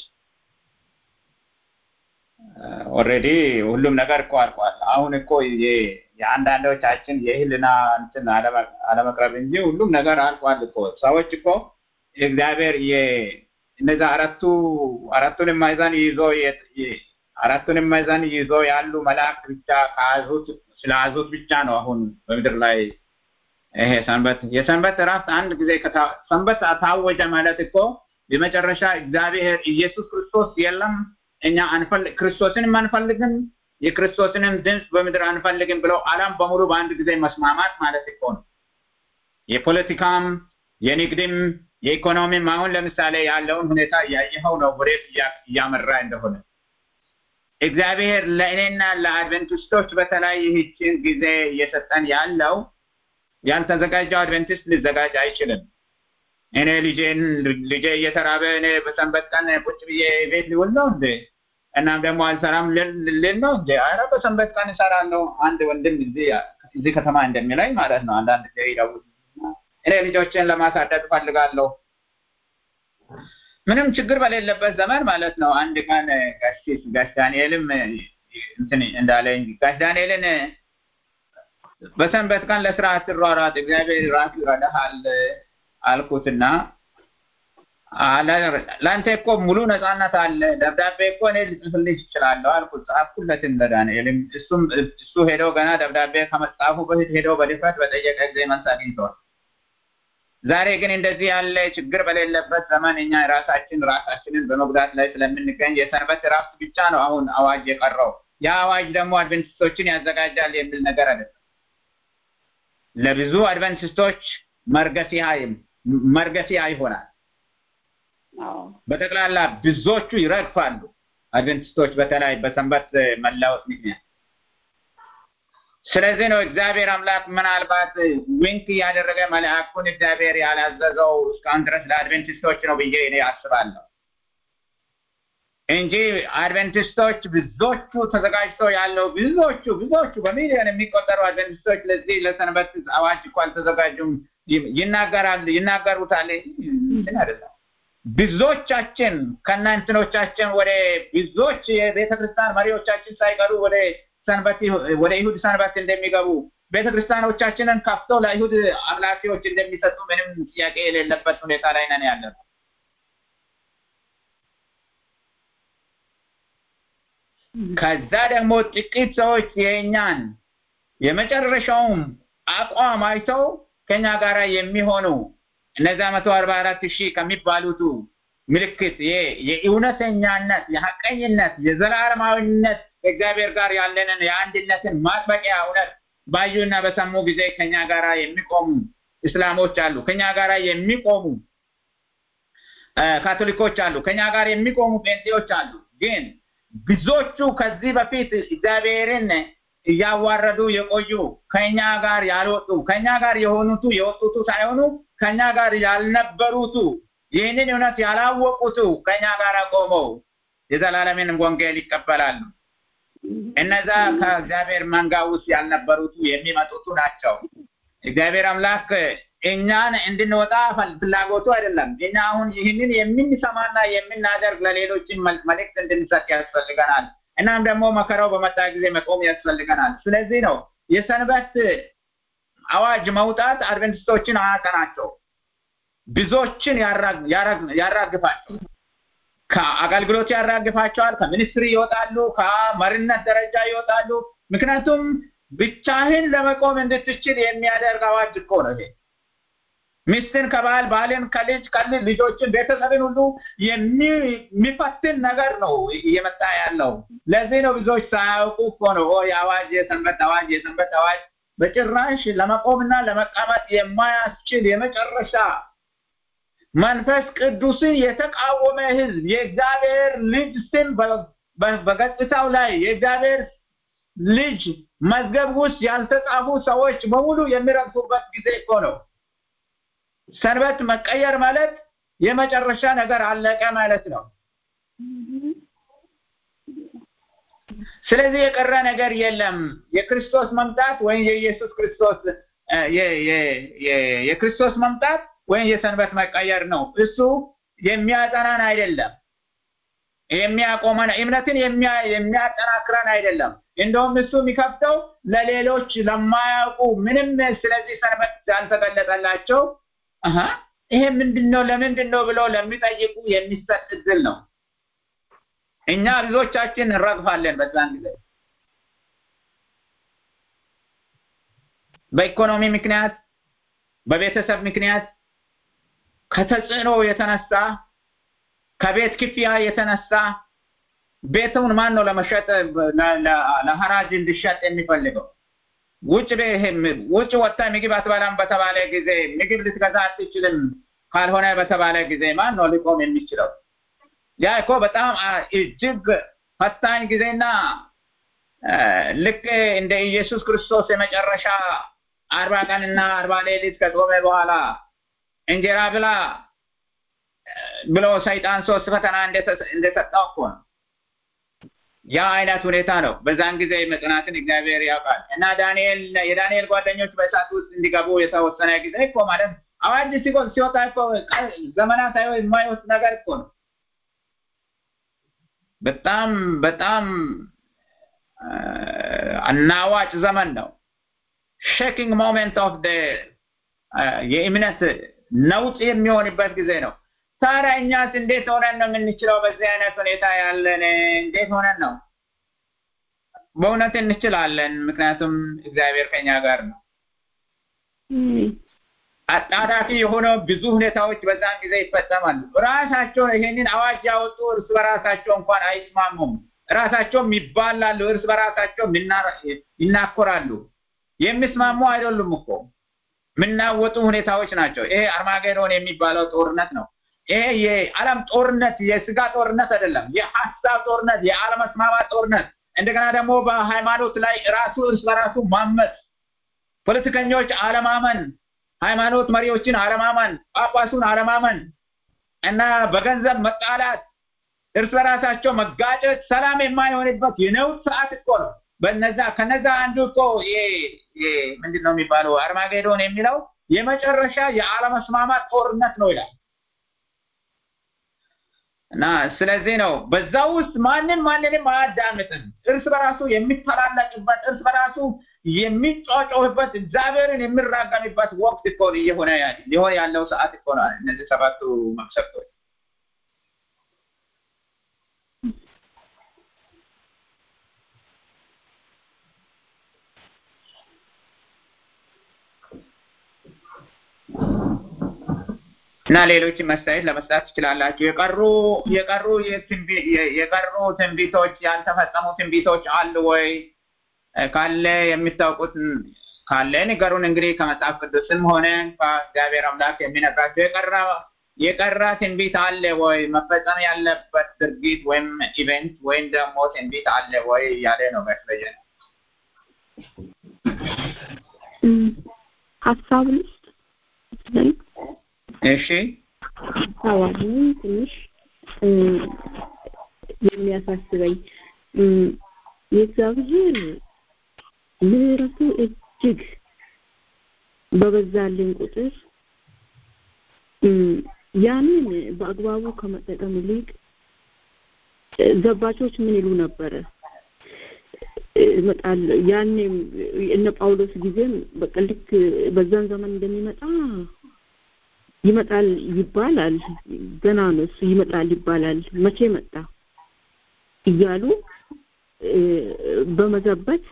Speaker 2: ኦልሬዲ ሁሉም ነገር እኮ አልቋል። አሁን እኮ የአንዳንዶቻችን የህልና እንትን አለመቅረብ እንጂ ሁሉም ነገር አልቋል እኮ ሰዎች እኮ እግዚአብሔር እነዛ አራቱ አራቱን ማዕዘን ይዞ አራቱን ማዕዘን ይዞ ያሉ መላእክት ብቻ ከያዙት ስለያዙት ብቻ ነው አሁን በምድር ላይ ይሄ ሰንበት የሰንበት እረፍት አንድ ጊዜ ሰንበት ታወጀ ማለት እኮ የመጨረሻ እግዚአብሔር ኢየሱስ ክርስቶስ የለም እኛ አንፈልግ ክርስቶስንም አንፈልግም የክርስቶስንም ድምፅ በምድር አንፈልግም ብለው ዓለም በሙሉ በአንድ ጊዜ መስማማት ማለት እኮ ነው። የፖለቲካም የንግድም የኢኮኖሚም አሁን ለምሳሌ ያለውን ሁኔታ እያየኸው ነው፣ ወዴት እያመራ እንደሆነ። እግዚአብሔር ለእኔና ለአድቨንቲስቶች በተለይ ይህችን ጊዜ እየሰጠን ያለው ያልተዘጋጀው አድቨንቲስት ሊዘጋጅ አይችልም። እኔ ልጄን ልጄ እየተራበ እኔ በሰንበት ቀን ቁጭ ብዬ ቤት ሊውል ነው እንዴ? እናም ደግሞ አልሰራም ልል ነው እንዴ? ኧረ በሰንበት ቀን እሰራለሁ። አንድ ወንድም እዚህ እዚህ ከተማ እንደሚለኝ ማለት ነው። አንዳንድ ጊዜ ይደውል እኔ ልጆችን ለማሳደግ ፈልጋለሁ ምንም ችግር በሌለበት ዘመን ማለት ነው። አንድ ቀን ጋሽ ጋሽ ዳንኤልም እንትን እንዳለኝ ጋሽ ዳንኤልን በሰንበት ቀን ለስራ አትሯሯጥ፣ እግዚአብሔር ራሱ ይረዳሃል አልኩትና ለአንተ እኮ ሙሉ ነፃነት አለ፣ ደብዳቤ እኮ እኔ ልጽፍልሽ እችላለሁ አልኩት። ጻፍኩለትም ለዳንኤልም። እሱም እሱ ሄዶ ገና ደብዳቤ ከመጻፉ በፊት ሄዶ በድፍረት በጠየቀ ጊዜ መልስ አግኝተዋል። ዛሬ ግን እንደዚህ ያለ ችግር በሌለበት ዘመን እኛ ራሳችን ራሳችንን በመጉዳት ላይ ስለምንገኝ የሰንበት እረፍት ብቻ ነው አሁን አዋጅ የቀረው። ያ አዋጅ ደግሞ አድቨንቲስቶችን ያዘጋጃል የሚል ነገር አይደለም። ለብዙ አድቨንቲስቶች መርገፊያ መርገፊያ ይሆናል። በጠቅላላ ብዙዎቹ ይረግፋሉ። አድቨንቲስቶች በተለይ በሰንበት መላወጥ ምክንያት ስለዚህ ነው እግዚአብሔር አምላክ ምናልባት ዊንክ እያደረገ መልአኩን እግዚአብሔር ያላዘዘው እስካሁን ድረስ ለአድቬንቲስቶች ነው ብዬ እኔ አስባለሁ እንጂ አድቬንቲስቶች ብዙዎቹ ተዘጋጅቶ ያለው ብዙዎቹ ብዙዎቹ በሚሊዮን የሚቆጠሩ አድቬንቲስቶች ለዚህ ለሰንበት አዋጅ እኮ አልተዘጋጁም። ይናገራል ይናገሩታል እንትን አይደለም። ብዙዎቻችን ከና እንትኖቻችን ወደ ብዙዎች የቤተ ክርስቲያን መሪዎቻችን ሳይቀሩ ወደ ሰንበት ወደ ይሁድ ሰንበት እንደሚገቡ ቤተ ክርስቲያኖቻችንን ከፍተው ለይሁድ አምላኪዎች እንደሚሰጡ ምንም ጥያቄ የሌለበት ሁኔታ ላይ ነን ያለነው። ከዛ ደግሞ ጥቂት ሰዎች የእኛን የመጨረሻውም አቋም አይተው ከኛ ጋር የሚሆኑ እነዛ መቶ አርባ አራት ሺህ ከሚባሉቱ ምልክት የእውነተኛነት፣ የሀቀኝነት፣ የዘላለማዊነት ከእግዚአብሔር ጋር ያለንን የአንድነትን ማጥበቂያ እውነት ባዩና በሰሙ ጊዜ ከኛ ጋር የሚቆሙ እስላሞች አሉ። ከኛ ጋር የሚቆሙ ካቶሊኮች አሉ። ከኛ ጋር የሚቆሙ ጴንጤዎች አሉ። ግን ብዙዎቹ ከዚህ በፊት እግዚአብሔርን እያዋረዱ የቆዩ ከኛ ጋር ያልወጡ ከኛ ጋር የሆኑቱ የወጡቱ ሳይሆኑ ከኛ ጋር ያልነበሩቱ ይህንን እውነት ያላወቁቱ ከኛ ጋር ቆመው የዘላለምን ወንጌል ይቀበላሉ። እነዛ ከእግዚአብሔር መንጋ ውስጥ ያልነበሩቱ የሚመጡቱ ናቸው። እግዚአብሔር አምላክ እኛን እንድንወጣ ፍላጎቱ አይደለም። እኛ አሁን ይህንን የምንሰማና የምናደርግ ለሌሎችን መልእክት እንድንሰጥ ያስፈልገናል። እናም ደግሞ መከራው በመጣ ጊዜ መቆም ያስፈልገናል። ስለዚህ ነው የሰንበት አዋጅ መውጣት አድቨንቲስቶችን አያቀናቸው፣ ብዙዎችን ያራግፋቸው ከአገልግሎት ያራግፋቸዋል። ከሚኒስትሪ ይወጣሉ፣ ከመሪነት ደረጃ ይወጣሉ። ምክንያቱም ብቻህን ለመቆም እንድትችል የሚያደርግ አዋጅ እኮ ነው ይሄ። ሚስትን ከባል ባልን ከልጅ ከልጅ ልጆችን ቤተሰብን ሁሉ የሚፈትን ነገር ነው እየመጣ ያለው። ለዚህ ነው ብዙዎች ሳያውቁ እኮ ነው የአዋጅ የሰንበት አዋጅ የሰንበት አዋጅ በጭራሽ ለመቆምና ለመቀመጥ የማያስችል የመጨረሻ መንፈስ ቅዱስን የተቃወመ ህዝብ የእግዚአብሔር ልጅ ስም በገጽታው ላይ የእግዚአብሔር ልጅ መዝገብ ውስጥ ያልተጻፉ ሰዎች በሙሉ የሚረግፉበት ጊዜ እኮ ነው። ሰንበት መቀየር ማለት የመጨረሻ ነገር አለቀ ማለት ነው። ስለዚህ የቀረ ነገር የለም። የክርስቶስ መምጣት ወይም የኢየሱስ ክርስቶስ የክርስቶስ መምጣት ወይም የሰንበት መቀየር ነው። እሱ የሚያጠናን አይደለም፣ የሚያቆመን እምነትን የሚያጠናክረን አይደለም። እንደውም እሱ የሚከፍተው ለሌሎች ለማያውቁ ምንም ስለዚህ ሰንበት ያልተገለጠላቸው ይሄ ምንድን ነው ለምንድን ነው ብለው ለሚጠይቁ የሚሰጥ እድል ነው። እኛ ብዙዎቻችን እንረግፋለን በዛን ጊዜ በኢኮኖሚ ምክንያት፣ በቤተሰብ ምክንያት ከተጽዕኖ የተነሳ ከቤት ክፍያ የተነሳ ቤቱን ማን ነው ለመሸጥ ለሐራጅ እንዲሸጥ የሚፈልገው? ውጭ ውጭ ወጥታ ምግብ አትበላም በተባለ ጊዜ ምግብ ልትገዛ አትችልም ካልሆነ በተባለ ጊዜ ማን ነው ሊቆም የሚችለው? ያ እኮ በጣም እጅግ ፈታኝ ጊዜና ልክ እንደ ኢየሱስ ክርስቶስ የመጨረሻ አርባ ቀንና አርባ ሌሊት ከጾመ በኋላ እንጀራ ብላ ብሎ ሰይጣን ሶስት ፈተና እንደሰጠው እኮ ነው። ያ አይነት ሁኔታ ነው። በዛን ጊዜ መጽናትን እግዚአብሔር ያውቃል እና ዳንኤል የዳንኤል ጓደኞች በእሳት ውስጥ እንዲገቡ የተወሰነ ጊዜ እኮ ማለት አዋጅ ሲወጣ እኮ ዘመናት የማይወስድ ነገር እኮ ነው። በጣም በጣም አናዋጭ ዘመን ነው። ሼኪንግ ሞሜንት ኦፍ የእምነት ነውጥ የሚሆንበት ጊዜ ነው። ታዲያ እኛስ እንዴት ሆነን ነው የምንችለው? በዚህ አይነት ሁኔታ ያለን እንዴት ሆነን ነው? በእውነት እንችላለን፣ ምክንያቱም እግዚአብሔር ከኛ ጋር ነው። አጣዳፊ የሆነው ብዙ ሁኔታዎች በዛን ጊዜ ይፈጸማሉ። ራሳቸው ይሄንን አዋጅ ያወጡ እርስ በራሳቸው እንኳን አይስማሙም። ራሳቸውም ይባላሉ፣ እርስ በራሳቸው ይናኮራሉ። የሚስማሙ አይደሉም እኮ የምናወጡ ሁኔታዎች ናቸው። ይሄ አርማጌዶን የሚባለው ጦርነት ነው። ይሄ የዓለም ጦርነት የስጋ ጦርነት አይደለም። የሀሳብ ጦርነት፣ የአለመስማማት ጦርነት፣ እንደገና ደግሞ በሃይማኖት ላይ ራሱ እርስ በራሱ ማመፅ፣ ፖለቲከኞች አለማመን፣ ሃይማኖት መሪዎችን አለማመን፣ ጳጳሱን አለማመን እና በገንዘብ መጣላት፣ እርስ በራሳቸው መጋጨት፣ ሰላም የማይሆንበት የነውጥ ሰዓት እኮ ነው። በነዛ ከነዛ አንዱ እኮ ምንድን ነው የሚባለው አርማጌዶን የሚለው የመጨረሻ የአለመስማማት ጦርነት ነው ይላል። እና ስለዚህ ነው በዛ ውስጥ ማንም ማንንም አያዳምጥም። እርስ በራሱ የሚተላለቅበት እርስ በራሱ የሚጫጫውበት እግዚአብሔርን የሚራገምበት ወቅት እኮ እየሆነ ሊሆን ያለው ሰዓት እኮ ነው። እነዚህ ሰባቱ መቅሰፍቶች እና ሌሎችን መስተያየት ለመስጠት ትችላላችሁ። የቀሩ የቀሩ የቀሩ ትንቢቶች ያልተፈጸሙ ትንቢቶች አሉ ወይ? ካለ የሚታውቁት ካለ ንገሩን። እንግዲህ ከመጽሐፍ ቅዱስም ሆነ ከእግዚአብሔር አምላክ የሚነግራቸው የቀረ የቀረ ትንቢት አለ ወይ? መፈጸም ያለበት ድርጊት ወይም ኢቨንት ወይም ደግሞ ትንቢት አለ ወይ እያለ ነው መስለየ
Speaker 3: ሀሳብ ልስጥ
Speaker 2: እሺ
Speaker 3: ሀሳባችን ትንሽ የሚያሳስበኝ የእግዚአብሔር ምሕረቱ እጅግ በበዛልን ቁጥር ያንን በአግባቡ ከመጠቀም ይልቅ ዘባቾች ምን ይሉ ነበረ? ይመጣል ያኔም እነ ጳውሎስ ጊዜም በቃ ልክ በዛን ዘመን እንደሚመጣ ይመጣል ይባላል። ገና ነው እሱ ይመጣል ይባላል። መቼ መጣ እያሉ በመዘበት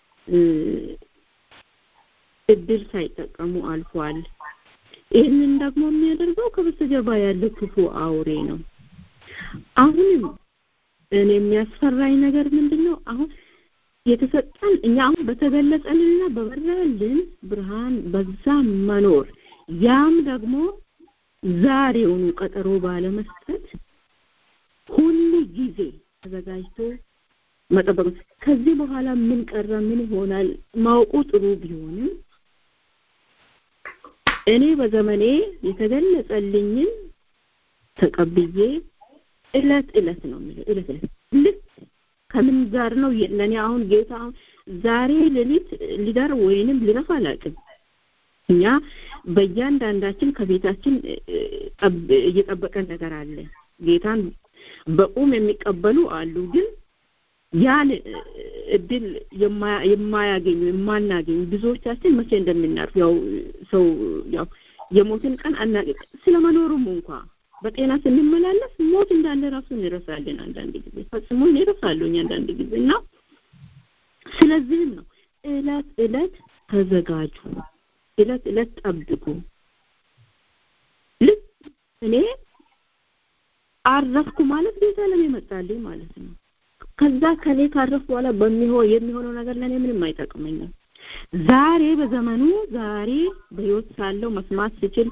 Speaker 3: እድል ሳይጠቀሙ አልፏል። ይህንን ደግሞ የሚያደርገው ከበስተጀርባ ያለው ክፉ አውሬ ነው። አሁንም እኔ የሚያስፈራኝ ነገር ምንድን ነው? አሁን የተሰጠን እኛ አሁን በተገለጸልንና በበራልን ብርሃን በዛ መኖር ያም ደግሞ ዛሬውኑ ቀጠሮ ባለመስጠት ሁሉ ጊዜ ተዘጋጅቶ መጠበቅ ከዚህ በኋላ ምን ቀረ ምን ይሆናል ማወቁ ጥሩ ቢሆንም እኔ በዘመኔ የተገለጸልኝን ተቀብዬ እለት እለት ነው የምልህ እለት እለት ልክ ከምን ጋር ነው ለእኔ አሁን ጌታ ዛሬ ሌሊት ሊደር ወይንም ሊረፍ አላውቅም እኛ በእያንዳንዳችን ከቤታችን እየጠበቀን ነገር አለ ጌታን በቁም የሚቀበሉ አሉ ግን ያን እድል የማያገኙ የማናገኝ ብዙዎቻችን መቼ እንደምናርፍ ያው ሰው ያው የሞትን ቀን አናቅ ስለመኖሩም እንኳ በጤና ስንመላለስ ሞት እንዳለ ራሱ እንረሳለን አንዳንድ ጊዜ ፈጽሞ እንረሳለኝ አንዳንድ ጊዜ እና ስለዚህም ነው እለት እለት ተዘጋጁ እለት እለት ጠብቁ ልክ እኔ አረፍኩ ማለት ጌታ ለኔ መጣልኝ ማለት ነው ከዛ ከኔ ካረፍ በኋላ በሚሆን የሚሆነው ነገር ለኔ ምንም አይጠቅመኝም ዛሬ በዘመኑ ዛሬ በህይወት ሳለው መስማት ስችል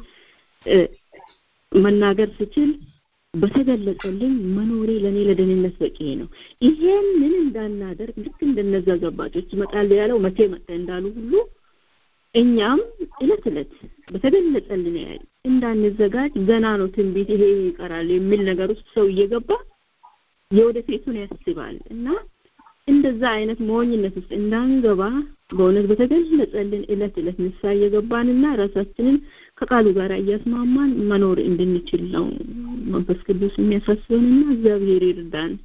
Speaker 3: መናገር ስችል በተገለጸልኝ መኖሬ ለኔ ለደህንነት በቂ ነው ይሄንን እንዳናደርግ ልክ እንደነዛ ዘባጮች ይመጣሉ ያለው መቼ መጣ እንዳሉ ሁሉ እኛም እለት እለት በተገለጸልን ያህል እንዳንዘጋጅ ገና ነው ትንቢት ይሄ ይቀራል የሚል ነገር ውስጥ ሰው እየገባ የወደፊቱን ያስባል እና እንደዛ አይነት ሞኝነት ውስጥ እንዳንገባ በእውነት በተገለጸልን እለት እለት ንስሐ እየገባንና ራሳችንን ከቃሉ ጋር እያስማማን መኖር እንድንችል ነው መንፈስ ቅዱስ የሚያሳስበንና እግዚአብሔር ይርዳን።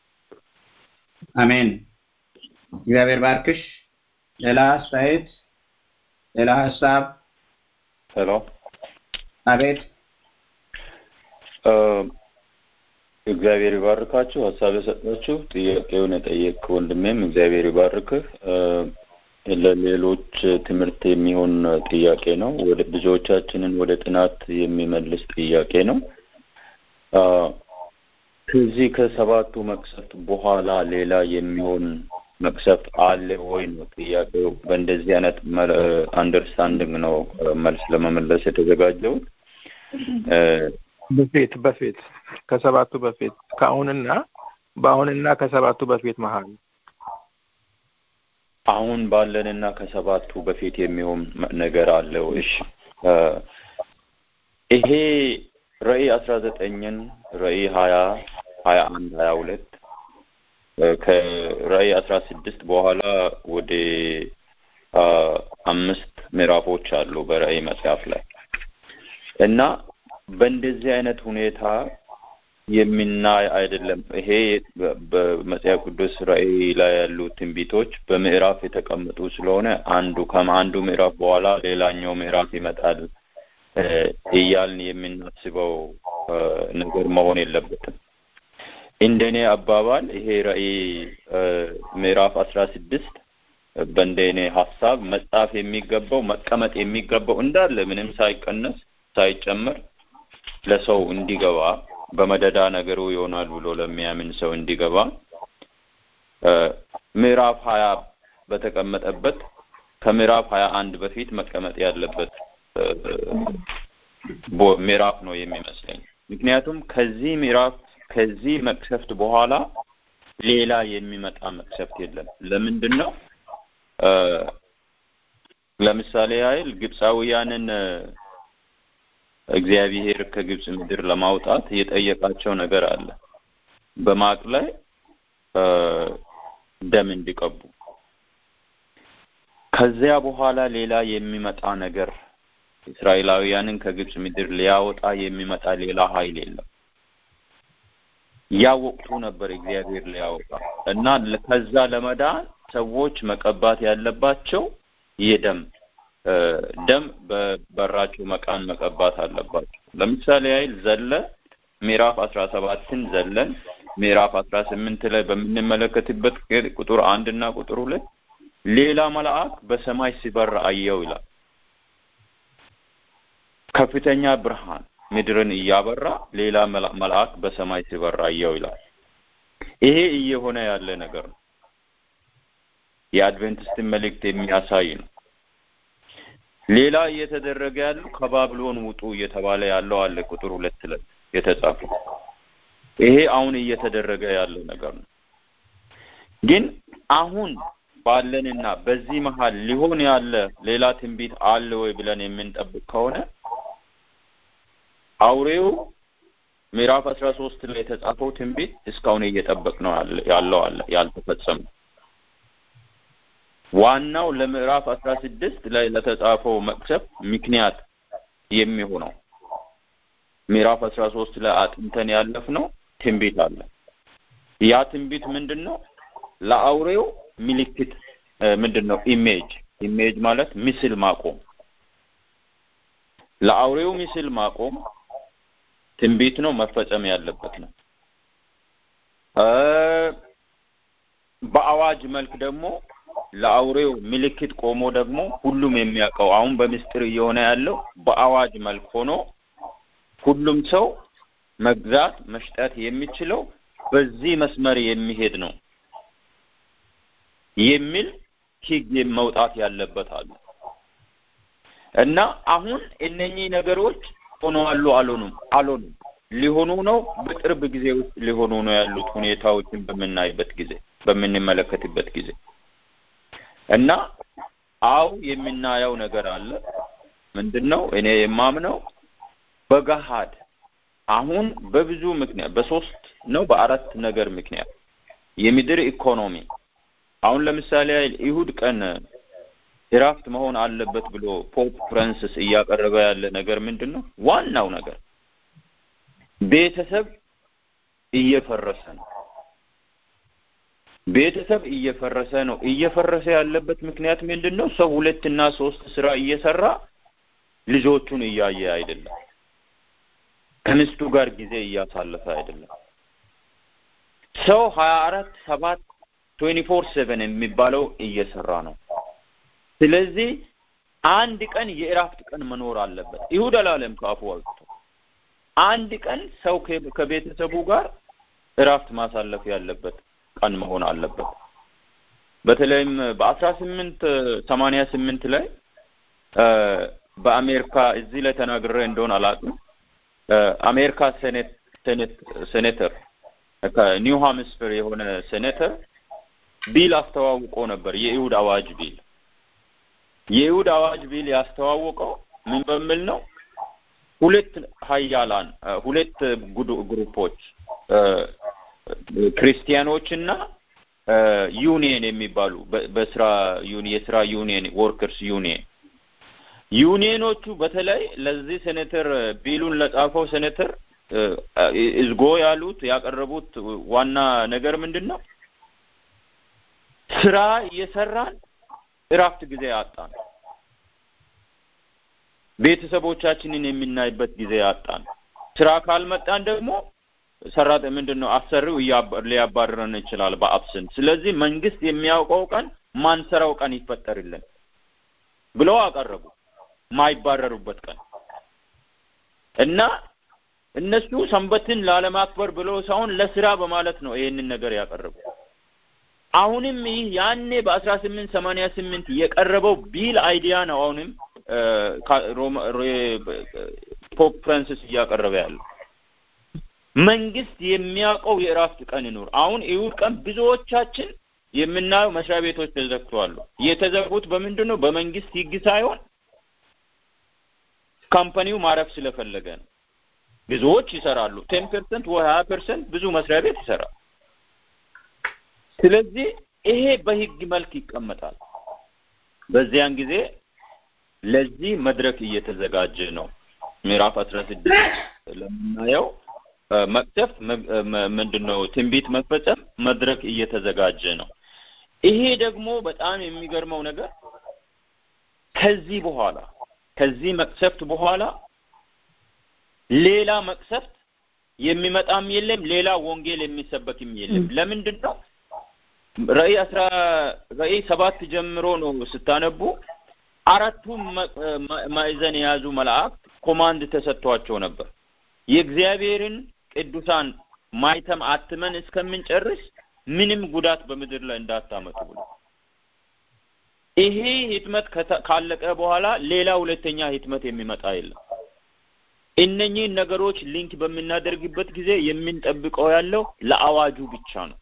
Speaker 2: አሜን። እግዚአብሔር ባርክሽ። ሌላ አስተያየት፣ ሌላ ሀሳብ?
Speaker 4: ሄሎ
Speaker 2: አቤት።
Speaker 4: እግዚአብሔር ይባርካችሁ። ሀሳብ የሰጣችሁ ጥያቄውን የጠየቅ ወንድሜም እግዚአብሔር ይባርክህ። ለሌሎች ትምህርት የሚሆን ጥያቄ ነው። ወደ ብዙዎቻችንን ወደ ጥናት የሚመልስ ጥያቄ ነው። ከዚህ ከሰባቱ መቅሰፍት በኋላ ሌላ የሚሆን መቅሰፍት አለ ወይ ነው ጥያቄው። በእንደዚህ አይነት አንደርስታንዲንግ ነው መልስ ለመመለስ የተዘጋጀሁት።
Speaker 6: በፊት በፊት ከሰባቱ በፊት ከአሁንና በአሁንና ከሰባቱ በፊት መሀል
Speaker 4: አሁን ባለንና ከሰባቱ በፊት የሚሆን ነገር አለው። እሺ ይሄ ራዕይ አስራ ዘጠኝን ራዕይ ሀያ ሀያ አንድ ሀያ ሁለት ከራዕይ አስራ ስድስት በኋላ ወደ አምስት ምዕራፎች አሉ በራዕይ መጽሐፍ ላይ እና በእንደዚህ አይነት ሁኔታ የሚናይ አይደለም። ይሄ በመጽሐፍ ቅዱስ ራዕይ ላይ ያሉ ትንቢቶች በምዕራፍ የተቀመጡ ስለሆነ አንዱ ከአንዱ ምዕራፍ በኋላ ሌላኛው ምዕራፍ ይመጣል እያልን የምናስበው ነገር መሆን የለበትም። እንደኔ አባባል ይሄ ራዕይ ምዕራፍ አስራ ስድስት በእንደኔ ሀሳብ መጻፍ የሚገባው መቀመጥ የሚገባው እንዳለ ምንም ሳይቀነስ ሳይጨመር ለሰው እንዲገባ በመደዳ ነገሩ ይሆናል ብሎ ለሚያምን ሰው እንዲገባ ምዕራፍ ሀያ በተቀመጠበት ከምዕራፍ ሀያ አንድ በፊት መቀመጥ ያለበት ምዕራፍ ነው የሚመስለኝ። ምክንያቱም ከዚህ ምዕራፍ ከዚህ መቅሰፍት በኋላ ሌላ የሚመጣ መቅሰፍት የለም። ለምንድን ነው? ለምሳሌ ያህል ግብፃውያንን እግዚአብሔር ከግብፅ ምድር ለማውጣት የጠየቃቸው ነገር አለ። በማቅ ላይ ደም እንዲቀቡ። ከዚያ በኋላ ሌላ የሚመጣ ነገር እስራኤላውያንን ከግብፅ ምድር ሊያወጣ የሚመጣ ሌላ ኃይል የለም። ያ ወቅቱ ነበር እግዚአብሔር ሊያወጣ እና ከዛ ለመዳን ሰዎች መቀባት ያለባቸው የደም ደም በበራቸው መቃን መቀባት አለባቸው። ለምሳሌ ያህል ዘለ ምዕራፍ አስራ ሰባትን ዘለን ምዕራፍ አስራ ስምንት ላይ በምንመለከትበት ቁጥር አንድ እና ቁጥር ሁለት ሌላ መልአክ በሰማይ ሲበር አየው ይላል። ከፍተኛ ብርሃን ምድርን እያበራ ሌላ መልአክ በሰማይ ሲበር አየው ይላል። ይሄ እየሆነ ያለ ነገር ነው። የአድቬንቲስትን መልእክት የሚያሳይ ነው። ሌላ እየተደረገ ያለው ከባቢሎን ውጡ እየተባለ ያለው አለ ቁጥር ሁለት ላይ የተጻፈው ይሄ አሁን እየተደረገ ያለው ነገር ነው። ግን አሁን ባለንና በዚህ መሀል ሊሆን ያለ ሌላ ትንቢት አለ ወይ ብለን የምንጠብቅ ከሆነ አውሬው ምዕራፍ አስራ ሶስት ላይ የተጻፈው ትንቢት እስካሁን እየጠበቅ ነው ያለው አለ ያልተፈጸመ ዋናው ለምዕራፍ አስራ ስድስት ላይ ለተጻፈው መቅሰፍ ምክንያት የሚሆነው ምዕራፍ አስራ ሶስት ላይ አጥንተን ያለፍነው ትንቢት አለ። ያ ትንቢት ምንድን ነው? ለአውሬው ምልክት ምንድን ነው? ኢሜጅ ኢሜጅ ማለት ምስል ማቆም። ለአውሬው ምስል ማቆም ትንቢት ነው፣ መፈጸም ያለበት ነው። በአዋጅ መልክ ደግሞ ለአውሬው ምልክት ቆሞ ደግሞ ሁሉም የሚያውቀው አሁን በምስጢር እየሆነ ያለው በአዋጅ መልክ ሆኖ ሁሉም ሰው መግዛት መሽጠት የሚችለው በዚህ መስመር የሚሄድ ነው የሚል ሕግ መውጣት ያለበት አለ እና አሁን እነኚህ ነገሮች ሆነዋሉ አልሆኑም አልሆኑም ሊሆኑ ነው። በቅርብ ጊዜ ውስጥ ሊሆኑ ነው ያሉት ሁኔታዎችን በምናይበት ጊዜ በምንመለከትበት ጊዜ እና አው የምናየው ነገር አለ። ምንድን ነው እኔ የማምነው በገሃድ አሁን በብዙ ምክንያት በሶስት ነው በአራት ነገር ምክንያት የምድር ኢኮኖሚ አሁን ለምሳሌ ይሁድ ቀን እረፍት መሆን አለበት ብሎ ፖፕ ፍራንሲስ እያቀረበ ያለ ነገር ምንድን ነው? ዋናው ነገር ቤተሰብ እየፈረሰ ነው። ቤተሰብ እየፈረሰ ነው። እየፈረሰ ያለበት ምክንያት ምንድን ነው? ሰው ሁለትና ሶስት ስራ እየሰራ ልጆቹን እያየ አይደለም። ከሚስቱ ጋር ጊዜ እያሳለፈ አይደለም። ሰው ሀያ አራት ሰባት ትዌንቲ ፎር ሴቨን የሚባለው እየሰራ ነው። ስለዚህ አንድ ቀን የእረፍት ቀን መኖር አለበት። ይሁድ አላለም ከአፉ አውጥቶ አንድ ቀን ሰው ከቤተሰቡ ጋር እረፍት ማሳለፍ ያለበት ቀን መሆን አለበት። በተለይም በአስራ ስምንት ሰማንያ ስምንት ላይ በአሜሪካ እዚህ ላይ ተናግሬ እንደሆን አላውቅም። አሜሪካ ሴኔት ሴኔት ሴኔተር ከኒው ሃምስፐር የሆነ ሴኔተር ቢል አስተዋውቆ ነበር። የይሁድ አዋጅ ቢል የይሁድ አዋጅ ቢል ያስተዋወቀው ምን በሚል ነው? ሁለት ሀያላን ሁለት ግሩፖች ክርስቲያኖች እና ዩኒየን የሚባሉ በስራ የስራ ዩኒየን ወርከርስ ዩኒየን ዩኒየኖቹ በተለይ ለዚህ ሴኔተር ቢሉን ለጻፈው ሴኔተር እዝጎ ያሉት ያቀረቡት ዋና ነገር ምንድን ነው? ስራ እየሰራን እረፍት ጊዜ አጣን። ቤተሰቦቻችንን የምናይበት ጊዜ አጣን። ስራ ካልመጣን ደግሞ ሰራት ምንድን ነው አሰሪው ሊያባርረን ይችላል በአብስን። ስለዚህ መንግስት የሚያውቀው ቀን ማንሰራው ቀን ይፈጠርልን ብለው አቀረቡ። ማይባረሩበት ቀን እና እነሱ ሰንበትን ላለማክበር ብለው ሳይሆን ለስራ በማለት ነው ይሄንን ነገር ያቀረቡ። አሁንም ይህ ያኔ በአስራ ስምንት ሰማንያ ስምንት የቀረበው ቢል አይዲያ ነው። አሁንም ፖፕ ፍራንሲስ እያቀረበ ያለው መንግስት የሚያውቀው የእረፍት ቀን ይኑር። አሁን ይሁድ ቀን ብዙዎቻችን የምናየው መስሪያ ቤቶች ተዘግተዋል። የተዘጉት በምንድን ነው? በመንግስት ህግ ሳይሆን ካምፓኒው ማረፍ ስለፈለገ ነው። ብዙዎች ይሰራሉ። ቴን ፐርሰንት ወይ ሀያ ፐርሰንት ብዙ መስሪያ ቤት ይሰራል። ስለዚህ ይሄ በህግ መልክ ይቀመጣል። በዚያን ጊዜ ለዚህ መድረክ እየተዘጋጀ ነው። ምዕራፍ አስራ ስድስት ለምናየው መቅሰፍት ምንድን ነው ትንቢት መፈጸም መድረክ እየተዘጋጀ ነው። ይሄ ደግሞ በጣም የሚገርመው ነገር ከዚህ በኋላ ከዚህ መቅሰፍት በኋላ ሌላ መቅሰፍት የሚመጣም የለም፣ ሌላ ወንጌል የሚሰበክም የለም። ለምንድን ነው? ራእይ አስራ ራእይ ሰባት ጀምሮ ነው ስታነቡ አራቱም ማዕዘን የያዙ መላእክት ኮማንድ ተሰጥቷቸው ነበር የእግዚአብሔርን ቅዱሳን ማይተም አትመን እስከምንጨርስ ምንም ጉዳት በምድር ላይ እንዳታመጡ ብሎ ይሄ ህትመት ካለቀ በኋላ ሌላ ሁለተኛ ህትመት የሚመጣ የለም። እነኚህን ነገሮች ሊንክ በምናደርግበት ጊዜ የምንጠብቀው ያለው ለአዋጁ ብቻ ነው።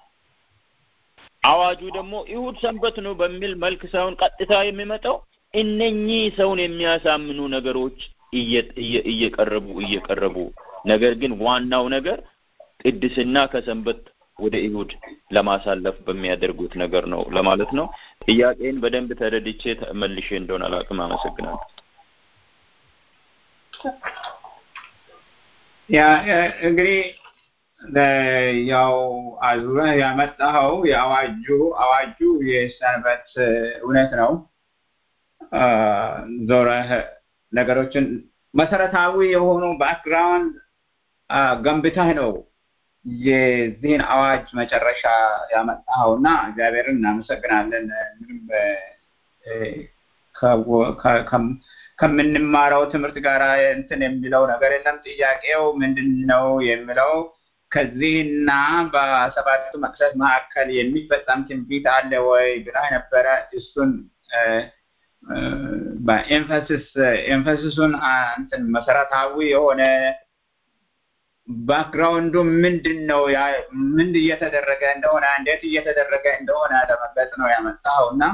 Speaker 4: አዋጁ ደግሞ ይሁድ ሰንበት ነው በሚል መልክ ሳይሆን ቀጥታ የሚመጣው እነኚህ ሰውን የሚያሳምኑ ነገሮች እየቀረቡ እየቀረቡ ነገር ግን ዋናው ነገር ቅድስና ከሰንበት ወደ ይሁድ ለማሳለፍ በሚያደርጉት ነገር ነው ለማለት ነው። ጥያቄን በደንብ ተረድቼ መልሼ እንደሆነ አላውቅም። አመሰግናለሁ።
Speaker 2: ያ እንግዲህ ያው አዙረህ ያመጣኸው የአዋጁ አዋጁ የሰንበት እውነት ነው። ዞረህ ነገሮችን መሰረታዊ የሆኑ ባክግራውንድ ገንብተህ ነው የዚህን አዋጅ መጨረሻ ያመጣኸው እና እግዚአብሔርን እናመሰግናለን። ምንም ከምንማረው ትምህርት ጋር እንትን የሚለው ነገር የለም። ጥያቄው ምንድን ነው የሚለው ከዚህና በሰባቱ መቅሰፍት መካከል የሚፈጸም ትንቢት አለ ወይ ብላ ነበረ። እሱን በኤንፈሲስ ኤንፈሲሱን እንትን መሰረታዊ የሆነ ባክግራውንዱ ምንድን ነው ምን እየተደረገ እንደሆነ እንዴት እየተደረገ እንደሆነ ለመግለጽ ነው ያመጣው እና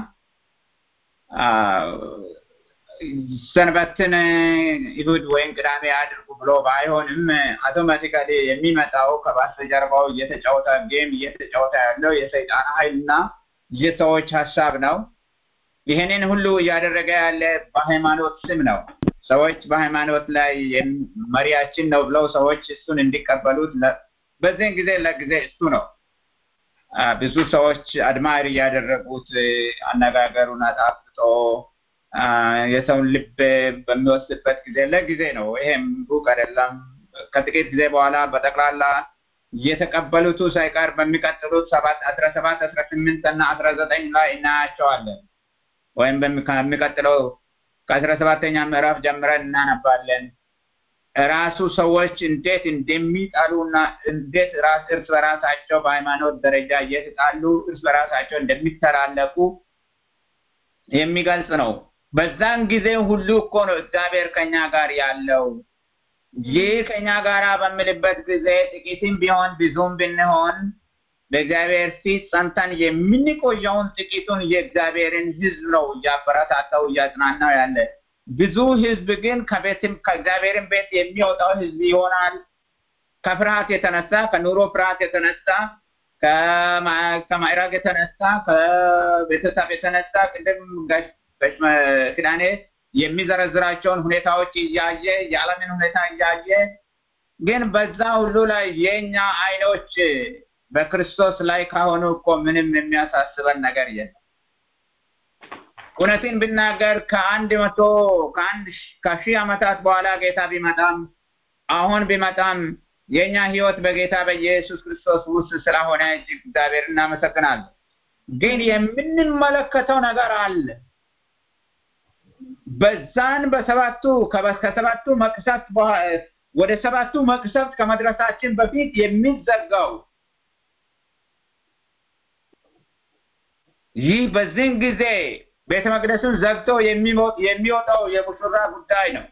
Speaker 2: ሰንበትን ይሁድ ወይም ቅዳሜ አድርጉ ብሎ ባይሆንም አውቶማቲካሊ የሚመጣው ከበስተጀርባው እየተጫወተ ጌም እየተጫወተ ያለው የሰይጣን ኃይል እና የሰዎች ሀሳብ ነው። ይህንን ሁሉ እያደረገ ያለ በሃይማኖት ስም ነው። ሰዎች በሃይማኖት ላይ መሪያችን ነው ብለው ሰዎች እሱን እንዲቀበሉት በዚህን ጊዜ ለጊዜ እሱ ነው። ብዙ ሰዎች አድማሪ ያደረጉት አነጋገሩን አጣፍጦ የሰውን ልብ በሚወስድበት ጊዜ ለጊዜ ነው። ይሄም ሩቅ አይደለም። ከጥቂት ጊዜ በኋላ በጠቅላላ የተቀበሉቱ ሳይቀር በሚቀጥሉት ሰባት አስራ ሰባት አስራ ስምንት እና አስራ ዘጠኝ ላይ እናያቸዋለን። ወይም ከሚቀጥለው ከአስራ ሰባተኛ ምዕራፍ ጀምረን እናነባለን። ራሱ ሰዎች እንዴት እንደሚጣሉና እንዴት ራስ እርስ በራሳቸው በሃይማኖት ደረጃ እየተጣሉ እርስ በራሳቸው እንደሚተላለቁ የሚገልጽ ነው። በዛን ጊዜ ሁሉ እኮ ነው እግዚአብሔር ከኛ ጋር ያለው። ይህ ከኛ ጋር በምልበት ጊዜ ጥቂትም ቢሆን ብዙም ብንሆን በእግዚአብሔር ፊት ጸንተን የምንቆየውን ጥቂቱን የእግዚአብሔርን ሕዝብ ነው እያበረታታው እያጽናናው ያለ። ብዙ ሕዝብ ግን ከቤትም ከእግዚአብሔርን ቤት የሚወጣው ሕዝብ ይሆናል። ከፍርሃት የተነሳ ከኑሮ ፍርሃት የተነሳ ከማዕረግ የተነሳ ከቤተሰብ የተነሳ ቅድም ጋሽ ክዳኔ የሚዘረዝራቸውን ሁኔታዎች እያየ የዓለምን ሁኔታ እያየ ግን በዛ ሁሉ ላይ የኛ አይኖች በክርስቶስ ላይ ካሆኑ እኮ ምንም የሚያሳስበን ነገር የለም። እውነትን ብናገር ከአንድ መቶ ከአንድ ከሺህ ዓመታት በኋላ ጌታ ቢመጣም አሁን ቢመጣም የእኛ ህይወት በጌታ በኢየሱስ ክርስቶስ ውስጥ ስለሆነ እጅግ እግዚአብሔር እናመሰግናለን። ግን የምንመለከተው ነገር አለ። በዛን በሰባቱ ከሰባቱ መቅሰፍት ወደ ሰባቱ መቅሰፍት ከመድረሳችን በፊት የሚዘጋው ይህ በዚህን ጊዜ ቤተ መቅደሱን ዘግቶ የሚወጣው የሙሽራ ጉዳይ ነው።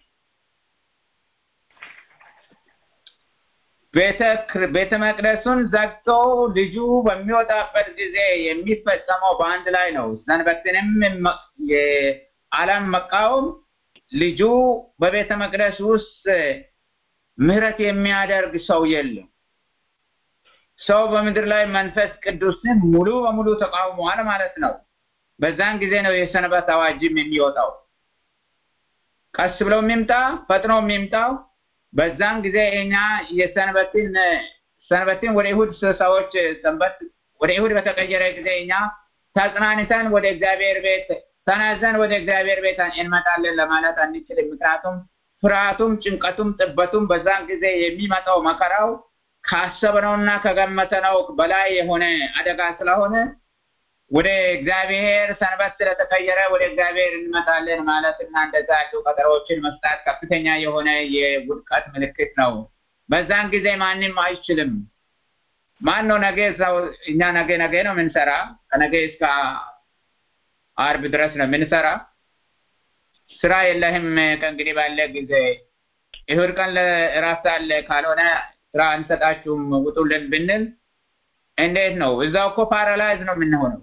Speaker 2: ቤተ መቅደሱን ዘግቶ ልጁ በሚወጣበት ጊዜ የሚፈጸመው በአንድ ላይ ነው። ሰንበትንም የዓለም መቃወም ልጁ በቤተ መቅደስ ውስጥ ምህረት የሚያደርግ ሰው የለም። ሰው በምድር ላይ መንፈስ ቅዱስን ሙሉ በሙሉ ተቃውሟል ማለት ነው። በዛን ጊዜ ነው የሰንበት አዋጅም የሚወጣው። ቀስ ብሎ የሚምጣ ፈጥኖ የሚምጣው በዛን ጊዜ እኛ የሰንበትን ሰንበትን ወደ ይሁድ ሰዎች ሰንበት ወደ ይሁድ በተቀየረ ጊዜ እኛ ተጽናንተን ወደ እግዚአብሔር ቤት ተናዘን ወደ እግዚአብሔር ቤት እንመጣለን ለማለት አንችልም። ምክንያቱም ፍርሃቱም፣ ጭንቀቱም፣ ጥበቱም በዛን ጊዜ የሚመጣው መከራው ካሰብነውና ከገመተነው በላይ የሆነ አደጋ ስለሆነ ወደ እግዚአብሔር ሰንበት ስለተቀየረ ወደ እግዚአብሔር እንመጣለን ማለት እና እንደዛ ያሉ ቀጠሮዎችን መስጣት ከፍተኛ የሆነ የውድቀት ምልክት ነው። በዛን ጊዜ ማንም አይችልም። ማን ነው ነገ ሰው እኛ ነገ ነገ ነው የምንሰራ ከነገ እስከ አርብ ድረስ ነው የምንሰራ። ስራ የለህም ከእንግዲህ ባለ ጊዜ እሑድ ቀን እረፍት አለ ካልሆነ ስራ አንሰጣችሁም ውጡልን ብንል እንዴት ነው? እዛው እኮ ፓራላይዝ ነው የምንሆነው።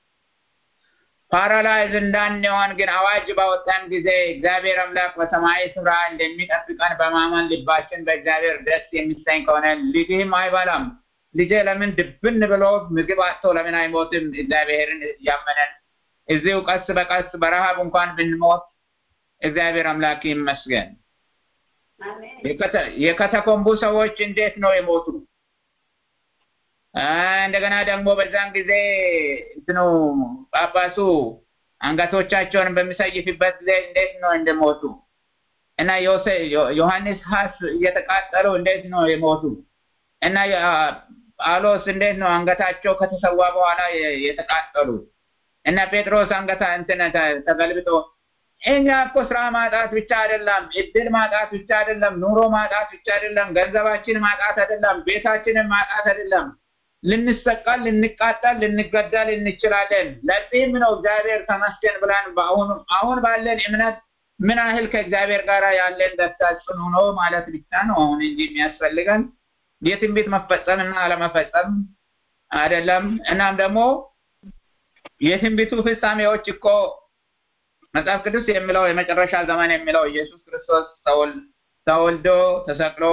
Speaker 2: ፓራላይዝ እንዳንሆን ግን አዋጅ ባወጣን ጊዜ እግዚአብሔር አምላክ በሰማያዊ ስፍራ እንደሚጠብቀን በማመን ልባችን በእግዚአብሔር ደስ የሚሰኝ ከሆነ ልጅህም አይበላም። ልጄ ለምን ድብን ብሎ ምግብ አጥቶ ለምን አይሞትም? እግዚአብሔርን እያመነን እዚሁ ቀስ በቀስ በረሃብ እንኳን ብንሞት እግዚአብሔር አምላክ ይመስገን። የከተኮምቡ ሰዎች እንዴት ነው የሞቱ? እንደገና ደግሞ በዛን ጊዜ እንትኑ ጳጳሱ አንገቶቻቸውን በሚሰይፍበት ጊዜ እንዴት ነው እንደሞቱ እና ዮሐንስ ሀስ እየተቃጠሉ እንዴት ነው የሞቱ እና ጳውሎስ እንዴት ነው አንገታቸው ከተሰዋ በኋላ የተቃጠሉ እና ጴጥሮስ አንገታ እንትን ተገልብጦ እኛ እኮ ስራ ማጣት ብቻ አይደለም፣ እድል ማጣት ብቻ አይደለም፣ ኑሮ ማጣት ብቻ አይደለም፣ ገንዘባችን ማጣት አይደለም፣ ቤታችንን ማጣት አይደለም። ልንሰቀል፣ ልንቃጠል፣ ልንገደል እንችላለን። ለዚህም ነው እግዚአብሔር ተመስገን ብለን በአሁኑ አሁን ባለን እምነት ምን ያህል ከእግዚአብሔር ጋር ያለን ደስታ ጽኑ ነው ማለት ብቻ ነው አሁን እንጂ የሚያስፈልገን የትንቢት መፈጸምና አለመፈጸም አይደለም። እናም ደግሞ የትንቢቱ ፍጻሜዎች እኮ መጽሐፍ ቅዱስ የሚለው የመጨረሻ ዘመን የሚለው ኢየሱስ ክርስቶስ ተወልዶ ተሰቅሎ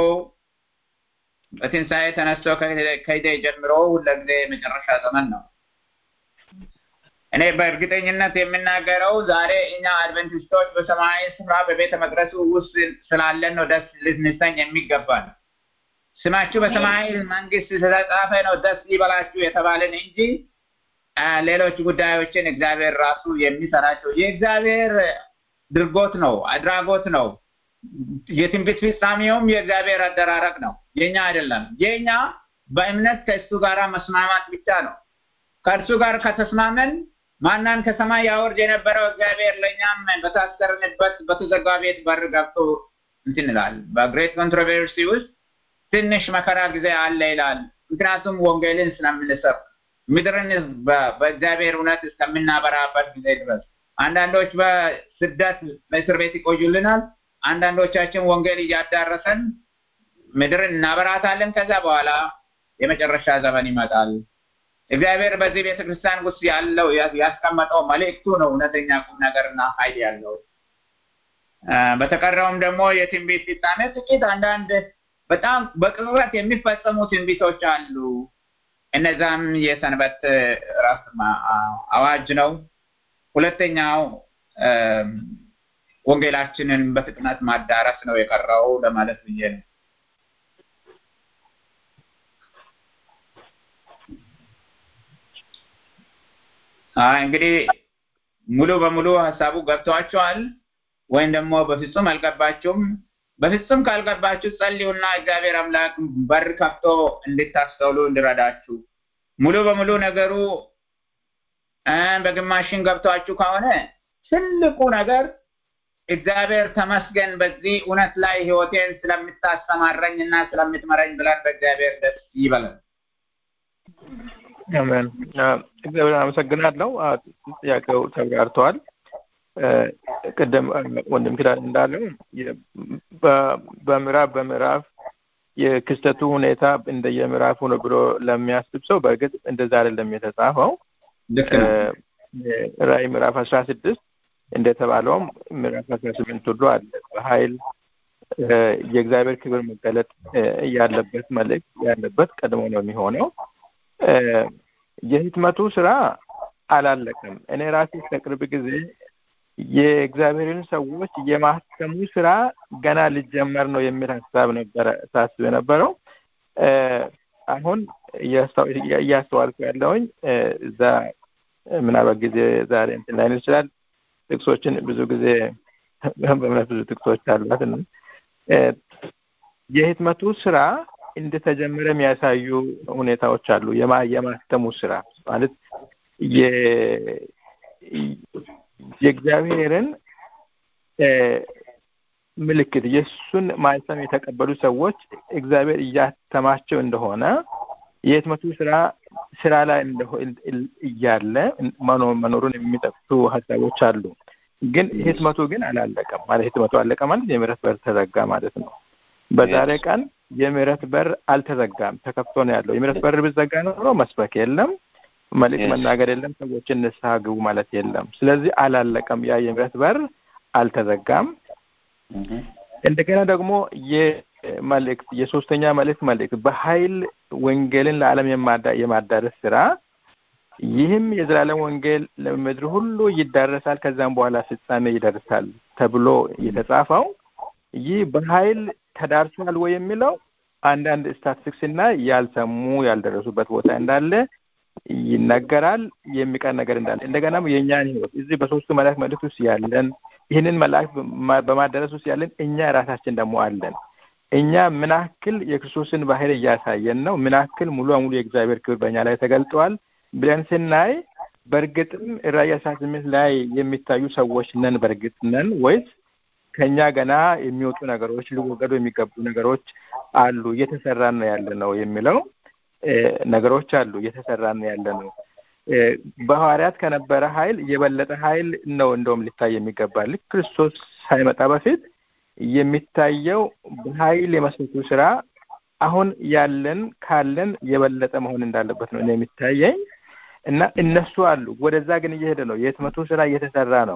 Speaker 2: በትንሣኤ ተነስቶ ከሂደ ጀምሮ ሁለጊዜ የመጨረሻ ዘመን ነው። እኔ በእርግጠኝነት የምናገረው ዛሬ እኛ አድቨንቲስቶች በሰማያዊ ስፍራ በቤተ መቅደሱ ውስጥ ስላለን ነው ደስ ልንሰኝ የሚገባል። ስማችሁ በሰማያዊ መንግስት ስለተጻፈ ነው ደስ ይበላችሁ የተባለን እንጂ ሌሎች ጉዳዮችን እግዚአብሔር ራሱ የሚሰራቸው የእግዚአብሔር ድርጎት ነው፣ አድራጎት ነው። የትንቢት ፍጻሜውም የእግዚአብሔር አደራረግ ነው፣ የኛ አይደለም። የኛ በእምነት ከእሱ ጋር መስማማት ብቻ ነው። ከእርሱ ጋር ከተስማመን ማናን ከሰማይ ያወርድ የነበረው እግዚአብሔር ለእኛም በታሰርንበት በተዘጋ ቤት በር ገብቶ እንትን ይላል። በግሬት ኮንትሮቨርሲ ውስጥ ትንሽ መከራ ጊዜ አለ ይላል። ምክንያቱም ወንጌልን ስለምንሰብክ ምድርን በእግዚአብሔር እውነት እስከምናበራበት ጊዜ ድረስ አንዳንዶች በስደት በእስር ቤት ይቆዩልናል። አንዳንዶቻችን ወንጌል እያዳረሰን ምድርን እናበራታለን። ከዛ በኋላ የመጨረሻ ዘመን ይመጣል። እግዚአብሔር በዚህ ቤተክርስቲያን ውስጥ ያለው ያስቀመጠው መልእክቱ ነው እውነተኛ ቁም ነገርና ኃይል ያለው። በተቀረውም ደግሞ የትንቢት ፍጻሜ ጥቂት አንዳንድ በጣም በቅጽበት የሚፈጸሙ ትንቢቶች አሉ። እነዛም የሰንበት እረፍት አዋጅ ነው። ሁለተኛው ወንጌላችንን በፍጥነት ማዳረስ ነው የቀረው ለማለት ብዬ ነው። እንግዲህ ሙሉ በሙሉ ሀሳቡ ገብቷቸዋል ወይም ደግሞ በፍጹም አልገባችሁም። በፍጹም ካልገባችሁ ጸልዩና እግዚአብሔር አምላክ በር ከፍቶ እንድታስተውሉ እንድረዳችሁ። ሙሉ በሙሉ ነገሩ በግማሽን ገብቷችሁ ከሆነ ትልቁ ነገር እግዚአብሔር ተመስገን በዚህ እውነት ላይ ህይወቴን ስለምታስተማረኝ እና ስለምትመረኝ ብለን በእግዚአብሔር ደስ ይበለን።
Speaker 6: አሜን። እግዚአብሔር አመሰግናለሁ። ጥያቄው ተብራርተዋል። ቅድም ወንድም ኪዳን እንዳለው በምዕራፍ በምዕራፍ የክስተቱ ሁኔታ እንደየምዕራፉ ነው ብሎ ለሚያስብ ሰው በእርግጥ እንደዛ አይደለም የተጻፈው። ራእይ ምዕራፍ አስራ ስድስት እንደተባለውም ምዕራፍ አስራ ስምንት ሁሉ አለ በኃይል የእግዚአብሔር ክብር መገለጥ ያለበት መልእክት ያለበት ቀድሞ ነው የሚሆነው። የህትመቱ ስራ አላለቀም። እኔ ራሴ ከቅርብ ጊዜ የእግዚአብሔርን ሰዎች የማስተሙ ስራ ገና ሊጀመር ነው የሚል ሀሳብ ነበረ ሳስብ የነበረው። አሁን እያስተዋልኩ ያለውኝ እዛ ምናልባት ጊዜ ዛሬ እንትን ላይን ይችላል ጥቅሶችን ብዙ ጊዜ በእምነት ብዙ ጥቅሶች አሏት የህትመቱ ስራ እንደተጀመረ የሚያሳዩ ሁኔታዎች አሉ። የማስተሙ ስራ ማለት የእግዚአብሔርን ምልክት የእሱን ማይሰም የተቀበሉ ሰዎች እግዚአብሔር እያተማቸው እንደሆነ የህትመቱ ስራ ስራ ላይ እያለ መኖሩን የሚጠቅሱ ሀሳቦች አሉ። ግን ህትመቱ ግን አላለቀም ማለት ህትመቱ አለቀ ማለት የምህረት በር ተዘጋ ማለት ነው። በዛሬ ቀን የምህረት በር አልተዘጋም፣ ተከፍቶ ነው ያለው። የምህረት በር ብዘጋ ኖሮ መስበክ የለም፣ መልእክት መናገር የለም፣ ሰዎችን ንስሐ ግቡ ማለት የለም። ስለዚህ አላለቀም፣ ያ የምህረት በር አልተዘጋም። እንደገና ደግሞ የመልእክት የሶስተኛ መልእክት መልእክት በኃይል ወንጌልን ለዓለም የማዳረስ ስራ ይህም የዘላለም ወንጌል ለምድር ሁሉ ይዳረሳል፣ ከዛም በኋላ ፍጻሜ ይደርሳል ተብሎ የተጻፈው ይህ በኃይል ተዳርሷል ወይ የሚለው አንዳንድ ስታቲስቲክስ እና ያልሰሙ ያልደረሱበት ቦታ እንዳለ ይነገራል። የሚቀር ነገር እንዳለ እንደገና የእኛን ህይወት እዚህ በሶስቱ መላእክት መልእክት ውስጥ ያለን ይህንን መላእክት በማዳረስ ውስጥ ያለን እኛ ራሳችን ደግሞ አለን። እኛ ምን ያክል የክርስቶስን ባህል እያሳየን ነው፣ ምን ያክል ሙሉ በሙሉ የእግዚአብሔር ክብር በእኛ ላይ ተገልጠዋል ብለን ስናይ በእርግጥም ራእይ አስራ ስምንት ላይ የሚታዩ ሰዎች ነን በእርግጥ ነን ወይስ ከኛ ገና የሚወጡ ነገሮች ሊወገዱ የሚገቡ ነገሮች አሉ እየተሰራን ነው ያለ ነው የሚለው ነገሮች አሉ እየተሰራን ነው ያለ ነው። በሐዋርያት ከነበረ ኃይል የበለጠ ኃይል ነው እንደውም ሊታይ የሚገባ ልክ ክርስቶስ ሳይመጣ በፊት የሚታየው በኃይል የመስበኩ ስራ አሁን ያለን ካለን የበለጠ መሆን እንዳለበት ነው እኔ የሚታየኝ እና እነሱ አሉ። ወደዛ ግን እየሄደ ነው። የህትመቱ ስራ እየተሰራ ነው።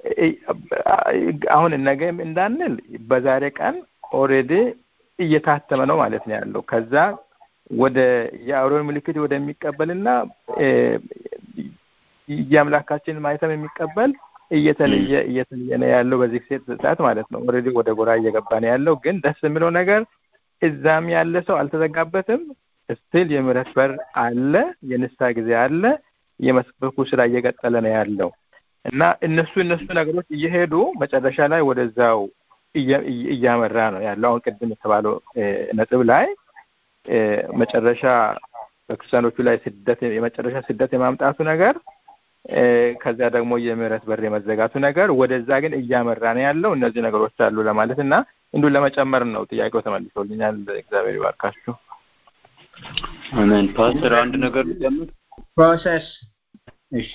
Speaker 6: አሁን ነገም እንዳንል በዛሬ ቀን ኦልሬዲ እየታተመ ነው ማለት ነው ያለው። ከዛ ወደ የአውሬውን ምልክት ወደሚቀበልና የአምላካችንን ማይተም የሚቀበል እየተለየ እየተለየ ነው ያለው በዚህ ሰዓት ማለት ነው። ኦልሬዲ ወደ ጎራ እየገባ ነው ያለው። ግን ደስ የሚለው ነገር እዛም ያለ ሰው አልተዘጋበትም። ስቲል የምህረት በር አለ፣ የንስሐ ጊዜ አለ። የመስበኩ ስራ እየቀጠለ ነው ያለው እና እነሱ እነሱ ነገሮች እየሄዱ መጨረሻ ላይ ወደዛው እያመራ ነው ያለው። አሁን ቅድም የተባለው ነጥብ ላይ መጨረሻ በክርስቲያኖቹ ላይ ስደት የመጨረሻ ስደት የማምጣቱ ነገር ከዚያ ደግሞ የምህረት በር የመዘጋቱ ነገር ወደዛ ግን እያመራ ነው ያለው። እነዚህ ነገሮች አሉ ለማለት እና እንዲሁ ለመጨመር ነው። ጥያቄው ተመልሶልኛል። እግዚአብሔር ይባርካችሁ።
Speaker 4: አሜን። ፓስተር አንድ ነገር ጨምር።
Speaker 2: ፕሮሰስ እሺ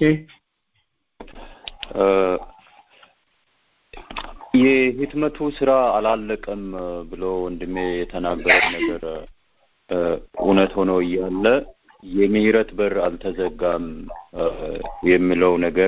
Speaker 4: የህትመቱ ስራ አላለቀም ብሎ ወንድሜ የተናገረው ነገር እውነት ሆኖ እያለ የምህረት በር አልተዘጋም የሚለው ነገር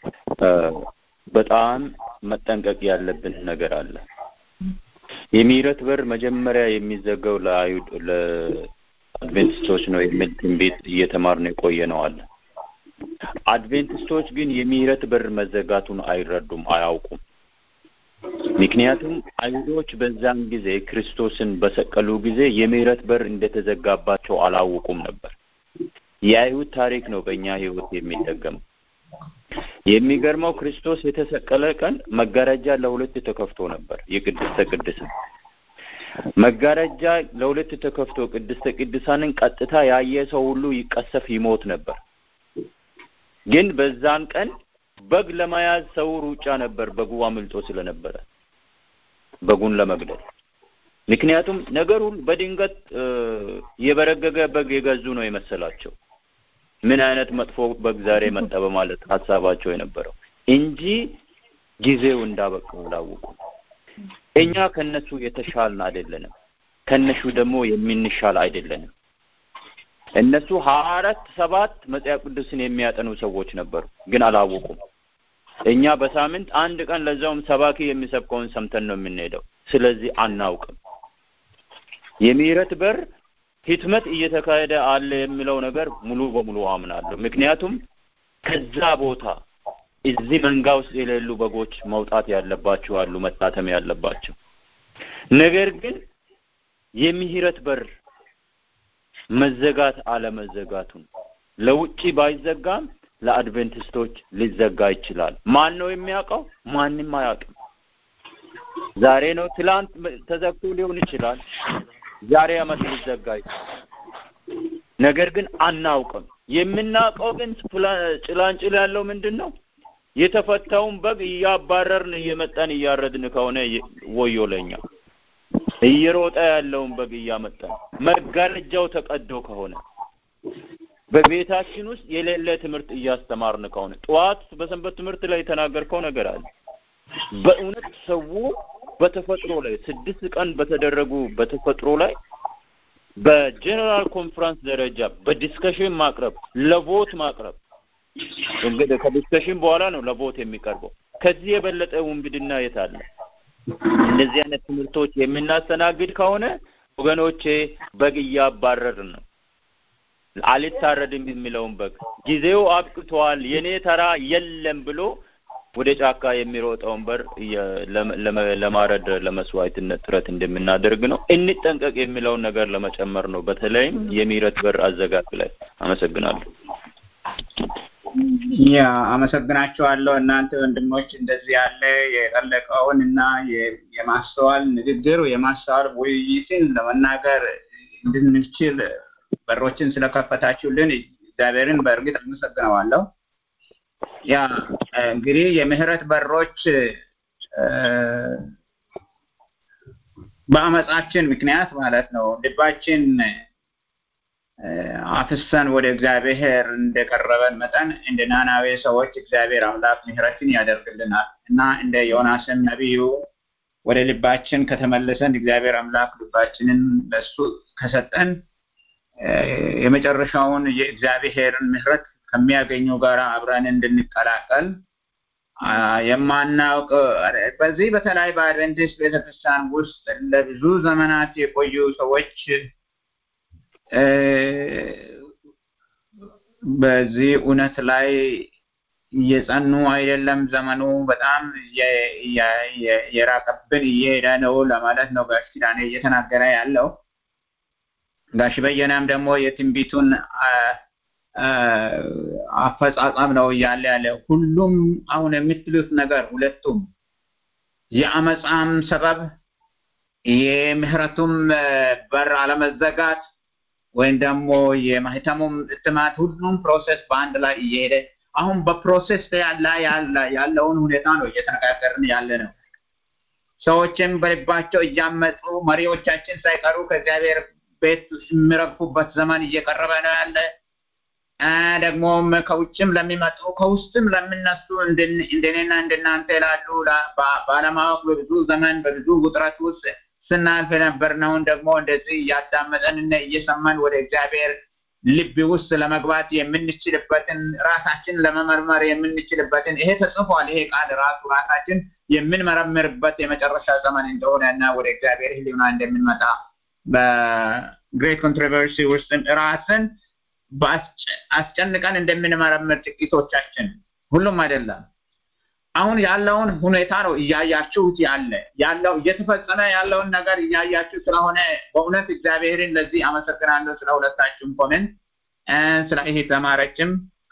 Speaker 4: በጣም መጠንቀቅ ያለብን ነገር አለ። የምህረት በር መጀመሪያ የሚዘጋው ለአይሁድ ለአድቬንቲስቶች ነው የሚል ትንቢት እየተማርን የቆየ ነው አለ። አድቬንቲስቶች ግን የምህረት በር መዘጋቱን አይረዱም፣ አያውቁም። ምክንያቱም አይሁዶች በዛን ጊዜ ክርስቶስን በሰቀሉ ጊዜ የምህረት በር እንደተዘጋባቸው አላወቁም ነበር። የአይሁድ ታሪክ ነው በእኛ ህይወት የሚደገመው። የሚገርመው ክርስቶስ የተሰቀለ ቀን መጋረጃ ለሁለት ተከፍቶ ነበር። የቅድስተ ቅዱሳን መጋረጃ ለሁለት ተከፍቶ ቅድስተ ቅዱሳንን ቀጥታ ያየ ሰው ሁሉ ይቀሰፍ ይሞት ነበር። ግን በዛን ቀን በግ ለመያዝ ሰው ሩጫ ነበር፣ በጉ አምልጦ ስለነበረ በጉን ለመግደል። ምክንያቱም ነገሩን በድንገት የበረገገ በግ የገዙ ነው የመሰላቸው። ምን አይነት መጥፎ በግ ዛሬ መጣ በማለት ሀሳባቸው የነበረው እንጂ ጊዜው እንዳበቃ አላወቁ። እኛ ከነሱ የተሻልን አይደለንም፣ ከነሱ ደግሞ የምንሻል አይደለንም። እነሱ ሀያ አራት ሰባት መጽሐፍ ቅዱስን የሚያጠኑ ሰዎች ነበሩ፣ ግን አላወቁም። እኛ በሳምንት አንድ ቀን ለዛውም ሰባኪ የሚሰብከውን ሰምተን ነው የምንሄደው። ስለዚህ አናውቅም። የምህረት በር ህትመት እየተካሄደ አለ የሚለው ነገር ሙሉ በሙሉ አምናለሁ። ምክንያቱም ከዛ ቦታ እዚህ መንጋ ውስጥ የሌሉ በጎች መውጣት ያለባቸው አሉ፣ መታተም ያለባቸው። ነገር ግን የምህረት በር መዘጋት አለመዘጋቱን ለውጪ ባይዘጋም ለአድቬንቲስቶች ሊዘጋ ይችላል። ማን ነው የሚያውቀው? ማንም አያውቅም። ዛሬ ነው ትላንት ተዘግቶ ሊሆን ይችላል። ዛሬ አመት ሊዘጋ ይችላል። ነገር ግን አናውቅም። የምናውቀው ግን ጭላንጭል ያለው ምንድን ነው? የተፈታውን በግ እያባረርን እየመጣን እያረድን ከሆነ ወዮ ለኛ። እየሮጠ ያለውን በግ እያመጣን መጋረጃው ተቀዶ ከሆነ በቤታችን ውስጥ የሌለ ትምህርት እያስተማርን ከሆነ ጠዋት በሰንበት ትምህርት ላይ የተናገርከው ነገር አለ። በእውነት ሰው በተፈጥሮ ላይ ስድስት ቀን በተደረጉ በተፈጥሮ ላይ በጀነራል ኮንፈረንስ ደረጃ በዲስከሽን ማቅረብ ለቮት ማቅረብ እንግዲህ ከዲስከሽን በኋላ ነው ለቮት የሚቀርበው። ከዚህ የበለጠ ውንብድና የት አለ? እንደዚህ አይነት ትምህርቶች የምናስተናግድ ከሆነ ወገኖቼ በግ እያባረርን ነው። አልታረድም የሚለውን በግ ጊዜው አብቅቷል፣ የኔ ተራ የለም ብሎ ወደ ጫካ የሚሮጠውን በር ለማረድ ለመስዋዕትነት ጥረት እንደምናደርግ ነው። እንጠንቀቅ የሚለውን ነገር ለመጨመር ነው። በተለይም የምህረት በር አዘጋጅ ላይ አመሰግናለሁ።
Speaker 2: ያ አመሰግናቸዋለሁ። እናንተ ወንድሞች እንደዚህ ያለ የጠለቀውን እና የማስተዋል ንግግር የማስተዋል ውይይትን ለመናገር እንድንችል በሮችን ስለከፈታችሁልን እግዚአብሔርን በእርግጥ አመሰግነዋለሁ። ያ እንግዲህ የምህረት በሮች በአመፃችን ምክንያት ማለት ነው ልባችን አፍሰን ወደ እግዚአብሔር እንደቀረበን መጠን እንደ ናናዌ ሰዎች እግዚአብሔር አምላክ ምህረትን ያደርግልናል እና እንደ ዮናስን ነቢዩ ወደ ልባችን ከተመለሰን እግዚአብሔር አምላክ ልባችንን ለሱ ከሰጠን የመጨረሻውን የእግዚአብሔርን ምህረት ከሚያገኘው ጋር አብረን እንድንቀላቀል የማናውቅ በዚህ በተለይ በአድቨንቲስት ቤተክርስቲያን ውስጥ ለብዙ ዘመናት የቆዩ ሰዎች በዚህ እውነት ላይ እየጸኑ አይደለም። ዘመኑ በጣም የራቀብን እየሄደ ነው ለማለት ነው ጋሽ ኪዳኔ እየተናገረ ያለው። ጋሽ በየነም ደግሞ የትንቢቱን አፈጻጸም ነው እያለ ያለ ሁሉም አሁን የምትሉት ነገር ሁለቱም የአመፃም ሰበብ የምህረቱም በር አለመዘጋት ወይም ደግሞ የማህተሙም እትማት ሁሉም ፕሮሴስ በአንድ ላይ እየሄደ አሁን በፕሮሴስ ላይ ያለውን ሁኔታ ነው እየተነጋገርን ያለ ነው። ሰዎችም በልባቸው እያመፁ መሪዎቻችን ሳይቀሩ ከእግዚአብሔር ቤት የሚረግፉበት ዘመን እየቀረበ ነው ያለ። ደግሞም ከውጭም ለሚመጡ ከውስጥም ለሚነሱ እንደኔና እንደናንተ ላሉ ባለማወቅ በብዙ ዘመን በብዙ ውጥረት ውስጥ ስናልፍ የነበርነውን ደግሞ እንደዚህ እያዳመጠንና እየሰማን ወደ እግዚአብሔር ልብ ውስጥ ለመግባት የምንችልበትን ራሳችን ለመመርመር የምንችልበትን ይሄ ተጽፏል። ይሄ ቃል ራሱ ራሳችን የምንመረምርበት የመጨረሻ ዘመን እንደሆነ እና ወደ እግዚአብሔር ሕሊና እንደምንመጣ በግሬት ኮንትሮቨርሲ ውስጥ ራስን አስጨንቀን እንደምንመረምር ጥቂቶቻችን፣ ሁሉም አይደለም። አሁን ያለውን ሁኔታ ነው እያያችሁት ያለ ያለው እየተፈጸመ ያለውን ነገር እያያችሁ ስለሆነ በእውነት እግዚአብሔርን ለዚህ አመሰግናለሁ። ስለ ሁለታችሁም ኮሜንት ስለ ይሄ ተማረችም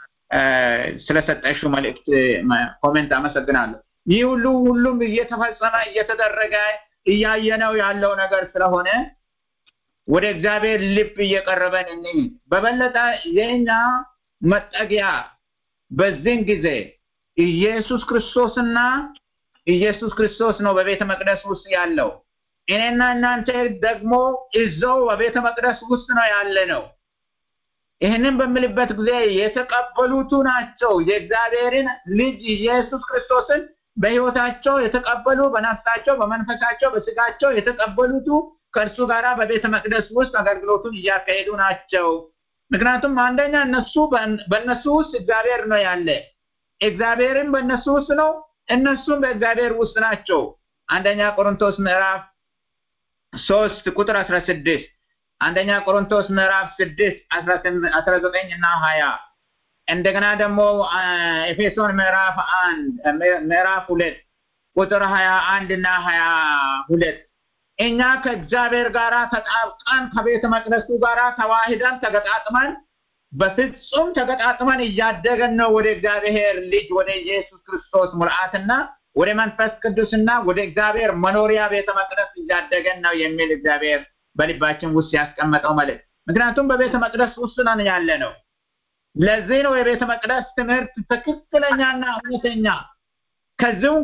Speaker 2: ስለሰጠሽው መልእክት ኮሜንት አመሰግናለሁ። ይህ ሁሉ ሁሉም እየተፈጸመ እየተደረገ እያየነው ያለው ነገር ስለሆነ ወደ እግዚአብሔር ልብ እየቀረበን እንይ። በበለጠ የኛ መጠጊያ በዚህን ጊዜ ኢየሱስ ክርስቶስና ኢየሱስ ክርስቶስ ነው በቤተ መቅደስ ውስጥ ያለው። እኔና እናንተ ደግሞ እዛው በቤተ መቅደስ ውስጥ ነው ያለ ነው። ይህንን በምልበት ጊዜ የተቀበሉቱ ናቸው የእግዚአብሔርን ልጅ ኢየሱስ ክርስቶስን በሕይወታቸው የተቀበሉ በነፍሳቸው፣ በመንፈሳቸው፣ በስጋቸው የተቀበሉቱ ከእርሱ ጋራ በቤተ መቅደስ ውስጥ አገልግሎቱን እያካሄዱ ናቸው። ምክንያቱም አንደኛ እነሱ በእነሱ ውስጥ እግዚአብሔር ነው ያለ እግዚአብሔርም በእነሱ ውስጥ ነው፣ እነሱም በእግዚአብሔር ውስጥ ናቸው። አንደኛ ቆሮንቶስ ምዕራፍ ሶስት ቁጥር አስራ ስድስት አንደኛ ቆሮንቶስ ምዕራፍ ስድስት አስራ ዘጠኝ እና ሀያ እንደገና ደግሞ ኤፌሶን ምዕራፍ አንድ ምዕራፍ ሁለት ቁጥር ሀያ አንድ እና ሀያ ሁለት እኛ ከእግዚአብሔር ጋር ተጣብቀን ከቤተ መቅደሱ ጋር ተዋሂደን ተገጣጥመን በፍጹም ተገጣጥመን እያደገን ነው ወደ እግዚአብሔር ልጅ ወደ ኢየሱስ ክርስቶስ ሙልአትና ወደ መንፈስ ቅዱስና ወደ እግዚአብሔር መኖሪያ ቤተ መቅደስ እያደገን ነው የሚል እግዚአብሔር በልባችን ውስጥ ያስቀመጠው መልእክት። ምክንያቱም በቤተ መቅደስ ውስጥ ነን ያለ ነው። ለዚህ ነው የቤተ መቅደስ ትምህርት ትክክለኛና እውነተኛ ከዚሁም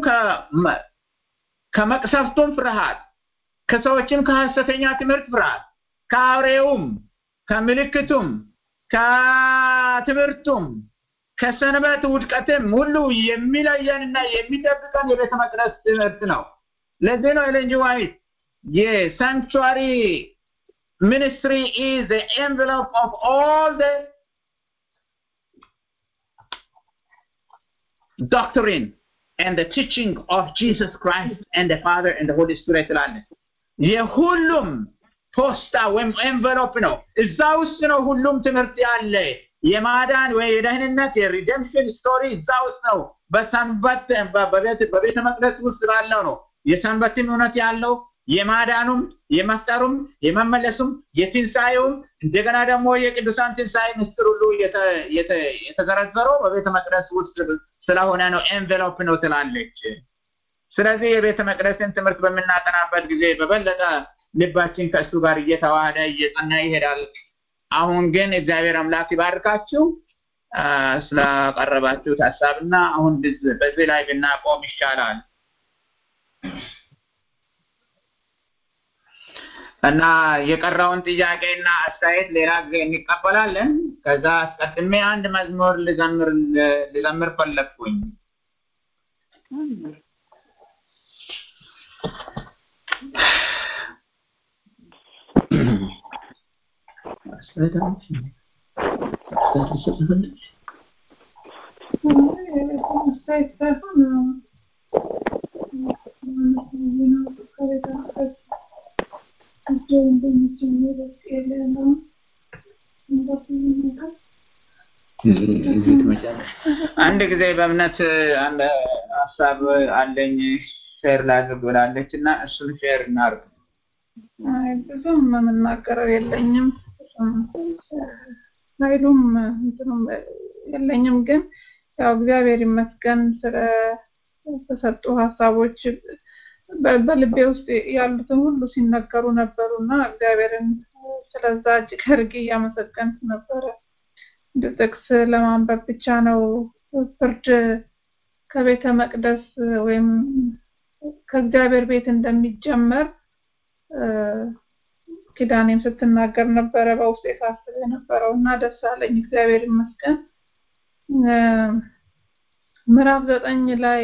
Speaker 2: ከመቅሰፍቱም ፍርሃት ከሰዎችም ከሐሰተኛ ትምህርት ፍርሃት ከአውሬውም ከምልክቱም ከትምህርቱም ከሰንበት ውድቀትም ሁሉ የሚለየንና የሚጠብቀን የቤተ መቅደስ ትምህርት ነው። ለዚህ ነው ኤለን ጂ ዋይት የሳንክቹዋሪ ሚኒስትሪ ኢዝ ዘ ኤንቨሎፕ ኦፍ ኦል ዘ doctrine and the teaching of Jesus Christ and the Father and the Holy Spirit ትላለች። የሁሉም ፖስታ ወይም ኤንቨሎፕ ነው። እዛ ውስጥ ነው ሁሉም ትምህርት ያለ። የማዳን ወይ የደህንነት የሪደምፕሽን ስቶሪ እዛ ውስጥ ነው። በሰንበት በቤተ መቅደስ ውስጥ ባለው ነው የሰንበትም እውነት ያለው የማዳኑም የመፍጠሩም የመመለሱም የትንሣኤውም እንደገና ደግሞ የቅዱሳን ትንሣኤ ምስጢር ሁሉ የተዘረዘረው በቤተ መቅደስ ውስጥ ስለሆነ ነው። ኤንቬሎፕ ነው ትላለች። ስለዚህ የቤተ መቅደስን ትምህርት በምናጠናበት ጊዜ በበለጠ ልባችን ከእሱ ጋር እየተዋሃደ እየጸና ይሄዳል። አሁን ግን እግዚአብሔር አምላክ ይባርካችሁ ስላቀረባችሁት ሀሳብና አሁን በዚህ ላይ ብናቆም ይሻላል እና የቀረውን ጥያቄና አስተያየት ሌላ ጊዜ እንቀበላለን። ከዛ አስቀድሜ አንድ መዝሙር ልዘምር ልዘምር ፈለግኩኝ። አንድ ጊዜ በእምነት አንድ ሀሳብ አለኝ ሼር ላድርግ ብላለች እና እሱን ሼር እናድርግ።
Speaker 7: አይ ብዙም የምናገረው የለኝም ኃይሉም እንትኑም የለኝም ግን ያው እግዚአብሔር ይመስገን ስለ ተሰጡ ሀሳቦች በ- በልቤ ውስጥ ያሉትን ሁሉ ሲነገሩ ነበሩ እና እግዚአብሔርን ስለዛ እጅግ አድርጌ እያመሰገንኩ ነበረ። እንደ ጥቅስ ለማንበብ ብቻ ነው ፍርድ ከቤተ መቅደስ ወይም ከእግዚአብሔር ቤት እንደሚጀመር እ፣ ኪዳኔም ስትናገር ነበረ በውስጥ የሳስብ የነበረው እና ደስ አለኝ። እግዚአብሔር ይመስገን። እ፣ ምዕራፍ ዘጠኝ ላይ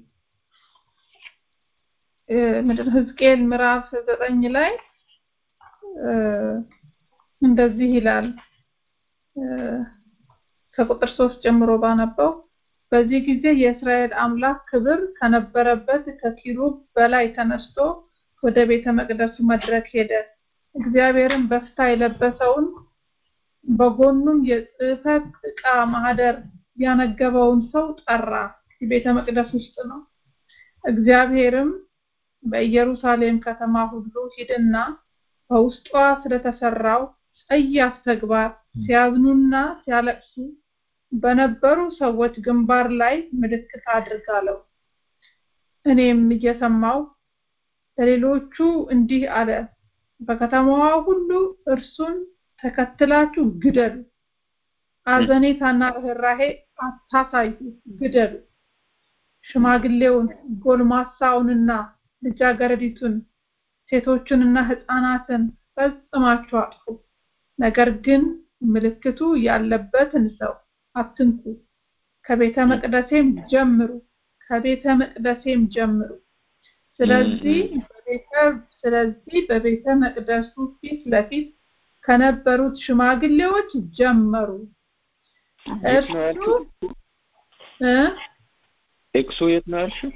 Speaker 7: እ፣ ምንድን ነው ሕዝቅኤል ምዕራፍ ዘጠኝ ላይ እ፣ እንደዚህ ይላል እ፣ ከቁጥር ሶስት ጀምሮ ባነበው በዚህ ጊዜ የእስራኤል አምላክ ክብር ከነበረበት ከኪሩብ በላይ ተነስቶ ወደ ቤተ መቅደሱ መድረክ ሄደ። እግዚአብሔርም በፍታ የለበሰውን በጎኑም የጽሕፈት ዕቃ ማህደር ያነገበውን ሰው ጠራ። የቤተ መቅደስ ውስጥ ነው። እግዚአብሔርም በኢየሩሳሌም ከተማ ሁሉ ሂድና በውስጧ ስለተሰራው ጸያፍ ተግባር ሲያዝኑና ሲያለቅሱ በነበሩ ሰዎች ግንባር ላይ ምልክት አድርግ አለው። እኔም እየሰማው ለሌሎቹ እንዲህ አለ፣ በከተማዋ ሁሉ እርሱን ተከትላችሁ ግደሉ። አዘኔታና ርኅራሄ አታሳዩ፣ ግደሉ። ሽማግሌውን፣ ጎልማሳውንና ልጃገረዲቱን፣ ሴቶቹንና ሕፃናትን ፈጽማችሁ አጥፉ። ነገር ግን ምልክቱ ያለበትን ሰው አትንኩ። ከቤተ መቅደሴም ጀምሩ፣ ከቤተ መቅደሴም ጀምሩ። ስለዚህ በቤተ ስለዚህ በቤተ መቅደሱ ፊት ለፊት ከነበሩት ሽማግሌዎች ጀመሩ።
Speaker 4: የት ነው
Speaker 7: እርሱ
Speaker 4: ያልሽው?
Speaker 7: እ
Speaker 4: ጥቅሱ የት ነው ያልሽው?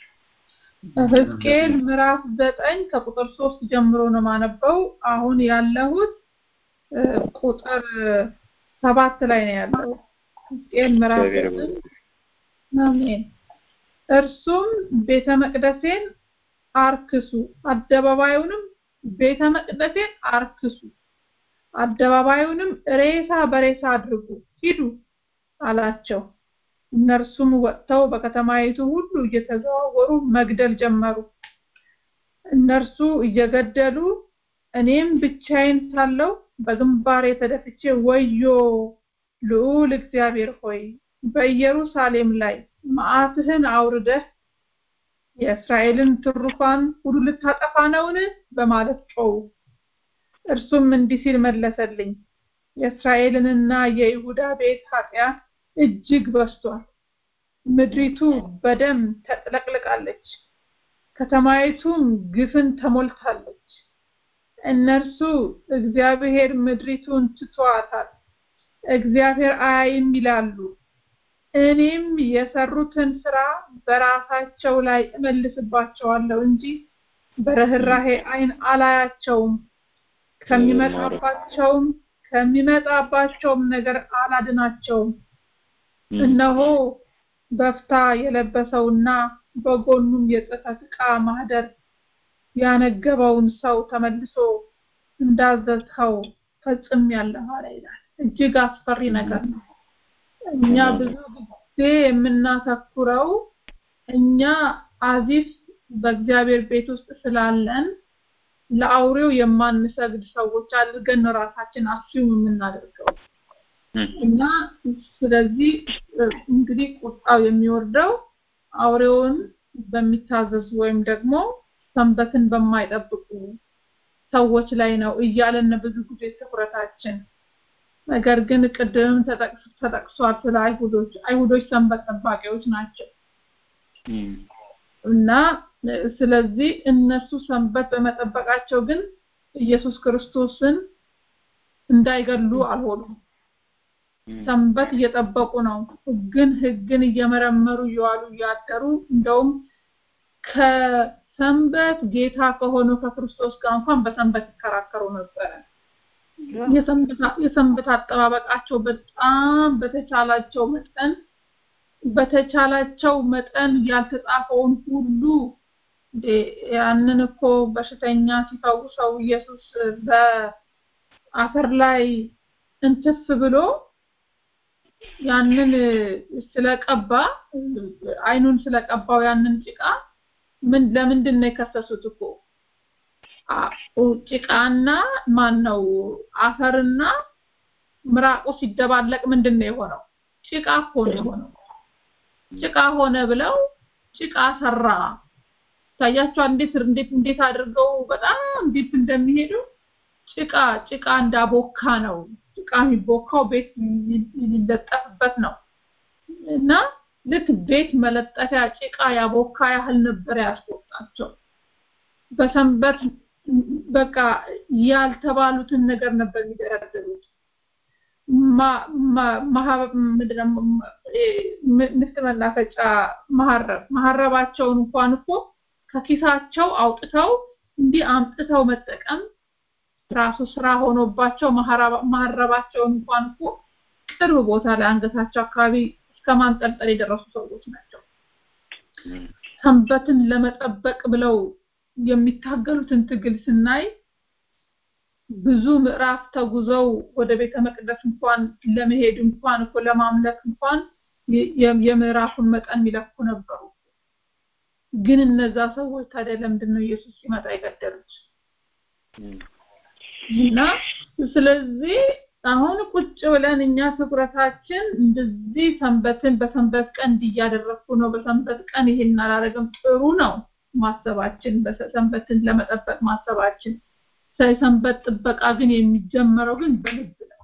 Speaker 7: ሕዝቅኤል ምዕራፍ ዘጠኝ ከቁጥር ሶስት ጀምሮ ነው ማነበው። አሁን ያለሁት እ፣ ቁጥር ሰባት ላይ ነው ያለው። ሕዝቅኤል ምዕራፍ
Speaker 4: እግዚአብሔር
Speaker 7: ዘጠኝ
Speaker 4: ይመስገን።
Speaker 7: አሜን። እርሱም ቤተ መቅደሴን አርክሱ፣ አደባባዩንም ቤተ መቅደሴን አርክሱ፣ አደባባዩንም ሬሳ በሬሳ አድርጉ፣ ሂዱ አላቸው። እነርሱም ወጥተው በከተማይቱ ሁሉ እየተዘዋወሩ መግደል ጀመሩ። እነርሱ እየገደሉ እኔም ብቻዬን ሳለሁ በግንባሬ ተደፍቼ ወዮ ልዑል እግዚአብሔር ሆይ በኢየሩሳሌም ላይ መዓትህን አውርደህ የእስራኤልን ትሩፋን ሁሉ ልታጠፋ ነውን? በማለት ጮሁ። እርሱም እንዲህ ሲል መለሰልኝ፣ የእስራኤልንና የይሁዳ ቤት ኃጢአት እጅግ በዝቷል። ምድሪቱ በደም ተጥለቅልቃለች፣ ከተማይቱም ግፍን ተሞልታለች። እነርሱ እግዚአብሔር ምድሪቱን ትቷታል፣ እግዚአብሔር አያይም ይላሉ። እኔም የሰሩትን ስራ በራሳቸው ላይ እመልስባቸዋለሁ እንጂ በርኅራሄ ዓይን አላያቸውም። ከሚመጣባቸውም ከሚመጣባቸውም ነገር አላድናቸውም። እነሆ በፍታ የለበሰውና በጎኑም የጽሕፈት ዕቃ ማህደር ያነገበውን ሰው ተመልሶ እንዳዘዝኸው ፈጽሜያለሁ አለ ይላል። እጅግ አስፈሪ ነገር ነው። እኛ ብዙ ጊዜ የምናተኩረው እኛ አዚፍ በእግዚአብሔር ቤት ውስጥ ስላለን ለአውሬው የማንሰግድ ሰዎች አድርገን ነው ራሳችን አስዩም የምናደርገው እና ስለዚህ እ፣ እንግዲህ ቁጣው የሚወርደው አውሬውን በሚታዘዙ ወይም ደግሞ ሰንበትን በማይጠብቁ ሰዎች ላይ ነው እያለን ብዙ ጊዜ ትኩረታችን ነገር ግን ቅድም ተጠቅስ- ተጠቅሷል ስለ አይሁዶች አይሁዶች ሰንበት ጠባቂዎች ናቸው
Speaker 4: እም፣
Speaker 7: እና እ፣ ስለዚህ እነሱ ሰንበት በመጠበቃቸው ግን ኢየሱስ ክርስቶስን እንዳይገሉ አልሆኑም
Speaker 4: እም፣
Speaker 7: ሰንበት እየጠበቁ ነው ህግን ህግን እየመረመሩ እየዋሉ እያደሩ እንደውም ከሰንበት ጌታ ከሆኑ ከክርስቶስ ጋር እንኳን በሰንበት ይከራከሩ ነበረ የሰንበት አጠባበቃቸው በጣም በተቻላቸው መጠን በተቻላቸው መጠን ያልተጻፈውን ሁሉ ያንን እኮ በሽተኛ ሲፈውሰው ኢየሱስ በአፈር ላይ እንትፍ ብሎ ያንን ስለቀባ አይኑን ስለቀባው ያንን ጭቃ ምን ለምንድን ነው የከሰሱት እኮ ጭቃና ማን ነው አፈርና ምራቁ ሲደባለቅ ምንድን ነው የሆነው ጭቃ እኮ ነው የሆነው ጭቃ ሆነ ብለው ጭቃ ሰራ ታያቸው እንዴት እንዴት እንዴት አድርገው በጣም ዲፕ እንደሚሄዱ ጭቃ ጭቃ እንዳቦካ ነው ጭቃ የሚቦካው ቤት ሊለጠፍበት ነው እና ልክ ቤት መለጠፊያ ጭቃ ያቦካ ያህል ነበር ያስወጣቸው በሰንበት በቃ ያልተባሉትን ነገር ነበር የሚደረድሩት ንፍጥ መናፈጫ መሀረብ መሀረባቸውን እንኳን እኮ ከኪሳቸው አውጥተው እንዲህ አምጥተው መጠቀም ራሱ ስራ ሆኖባቸው መሀረባቸውን እንኳን እኮ ቅርብ ቦታ ላይ አንገታቸው አካባቢ እስከ ማንጠልጠል የደረሱ ሰዎች ናቸው ሰንበትን ለመጠበቅ ብለው የሚታገሉትን ትግል ስናይ ብዙ ምዕራፍ ተጉዘው ወደ ቤተ መቅደስ እንኳን ለመሄድ እንኳን እኮ ለማምለክ እንኳን የምዕራፉን መጠን የሚለኩ ነበሩ ግን እነዛ ሰዎች ታዲያ ለምንድን ነው ኢየሱስ ሲመጣ የገደሉት እና ስለዚህ አሁን ቁጭ ብለን እኛ ትኩረታችን እንደዚህ ሰንበትን በሰንበት ቀን እንዲያደረግኩ ነው በሰንበት ቀን ይሄን አላረግም ጥሩ ነው ማሰባችን በሰንበትን ለመጠበቅ ማሰባችን ሰንበት ጥበቃ ግን የሚጀመረው ግን በልብ ነው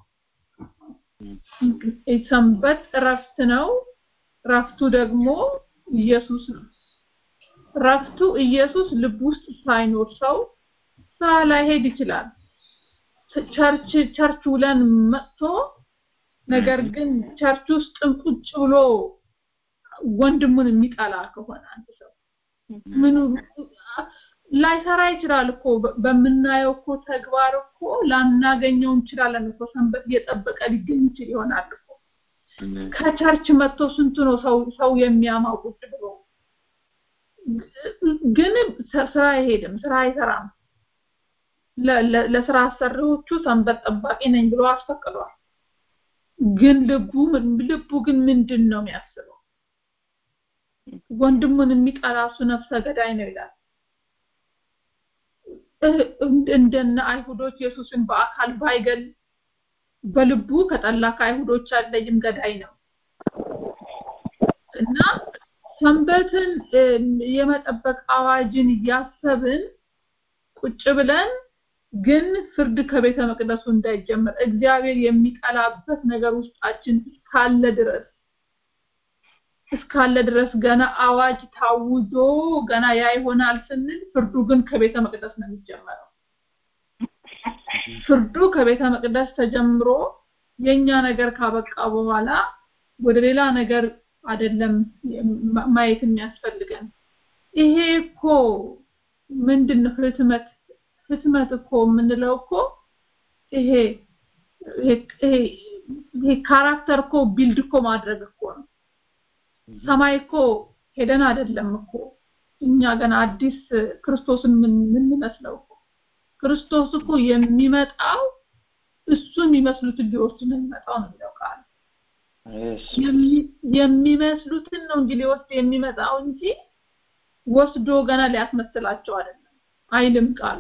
Speaker 7: ሰንበት እረፍት ነው ረፍቱ ደግሞ ኢየሱስ ነው ረፍቱ ኢየሱስ ልብ ውስጥ ሳይኖር ሰው ስራ ላይ ሄድ ይችላል ቸርች ቸርች ውለን መጥቶ ነገር ግን ቸርች ውስጥ ቁጭ ብሎ ወንድሙን የሚጠላ ከሆነ አንድ ሰው ምኑ ላይሰራ ይችላል እኮ በምናየው እኮ ተግባር እኮ ላናገኘው እንችላለን እኮ ሰንበት እየጠበቀ ሊገኝ ይችል ይሆናል እኮ ከቸርች መጥቶ ስንቱ ነው ሰው ሰው የሚያማው ቁጭ ብሎ ግን ስራ አይሄድም ስራ አይሰራም ለስራ አሰሪዎቹ ሰንበት ጠባቂ ነኝ ብሎ አስፈቅዷል ግን ልቡ ልቡ ግን ምንድን ነው የሚያስበው ወንድሙን የሚጠላ እሱ ነፍሰ ገዳይ ነው ይላል እንደነ አይሁዶች ኢየሱስን በአካል ባይገል በልቡ ከጠላ ከአይሁዶች አለይም ገዳይ ነው እና ሰንበትን የመጠበቅ አዋጅን እያሰብን ቁጭ ብለን ግን ፍርድ ከቤተ መቅደሱ እንዳይጀምር እግዚአብሔር የሚጠላበት ነገር ውስጣችን እስካለ ድረስ እስካለ ድረስ ገና አዋጅ ታውጆ ገና ያ ይሆናል ስንል ፍርዱ ግን ከቤተ መቅደስ ነው የሚጀመረው ፍርዱ ከቤተ መቅደስ ተጀምሮ የኛ ነገር ካበቃ በኋላ ወደ ሌላ ነገር አይደለም ማየት የሚያስፈልገን ይሄ እኮ ምንድነው ህትመት ህትመት እኮ የምንለው እኮ ይሄ ይሄ ካራክተር እኮ ቢልድ እኮ ማድረግ እኮ ነው ሰማይ እኮ ሄደን አይደለም እኮ እኛ ገና አዲስ ክርስቶስን የምንመስለው እኮ ክርስቶስ እኮ የሚመጣው እሱ የሚመስሉትን ሊወስድ ነው የሚመጣው ነው የሚለው ቃል የሚመስሉትን ነው እንጂ ሊወስድ የሚመጣው እንጂ ወስዶ ገና ሊያስመስላቸው አይደለም አይልም ቃሉ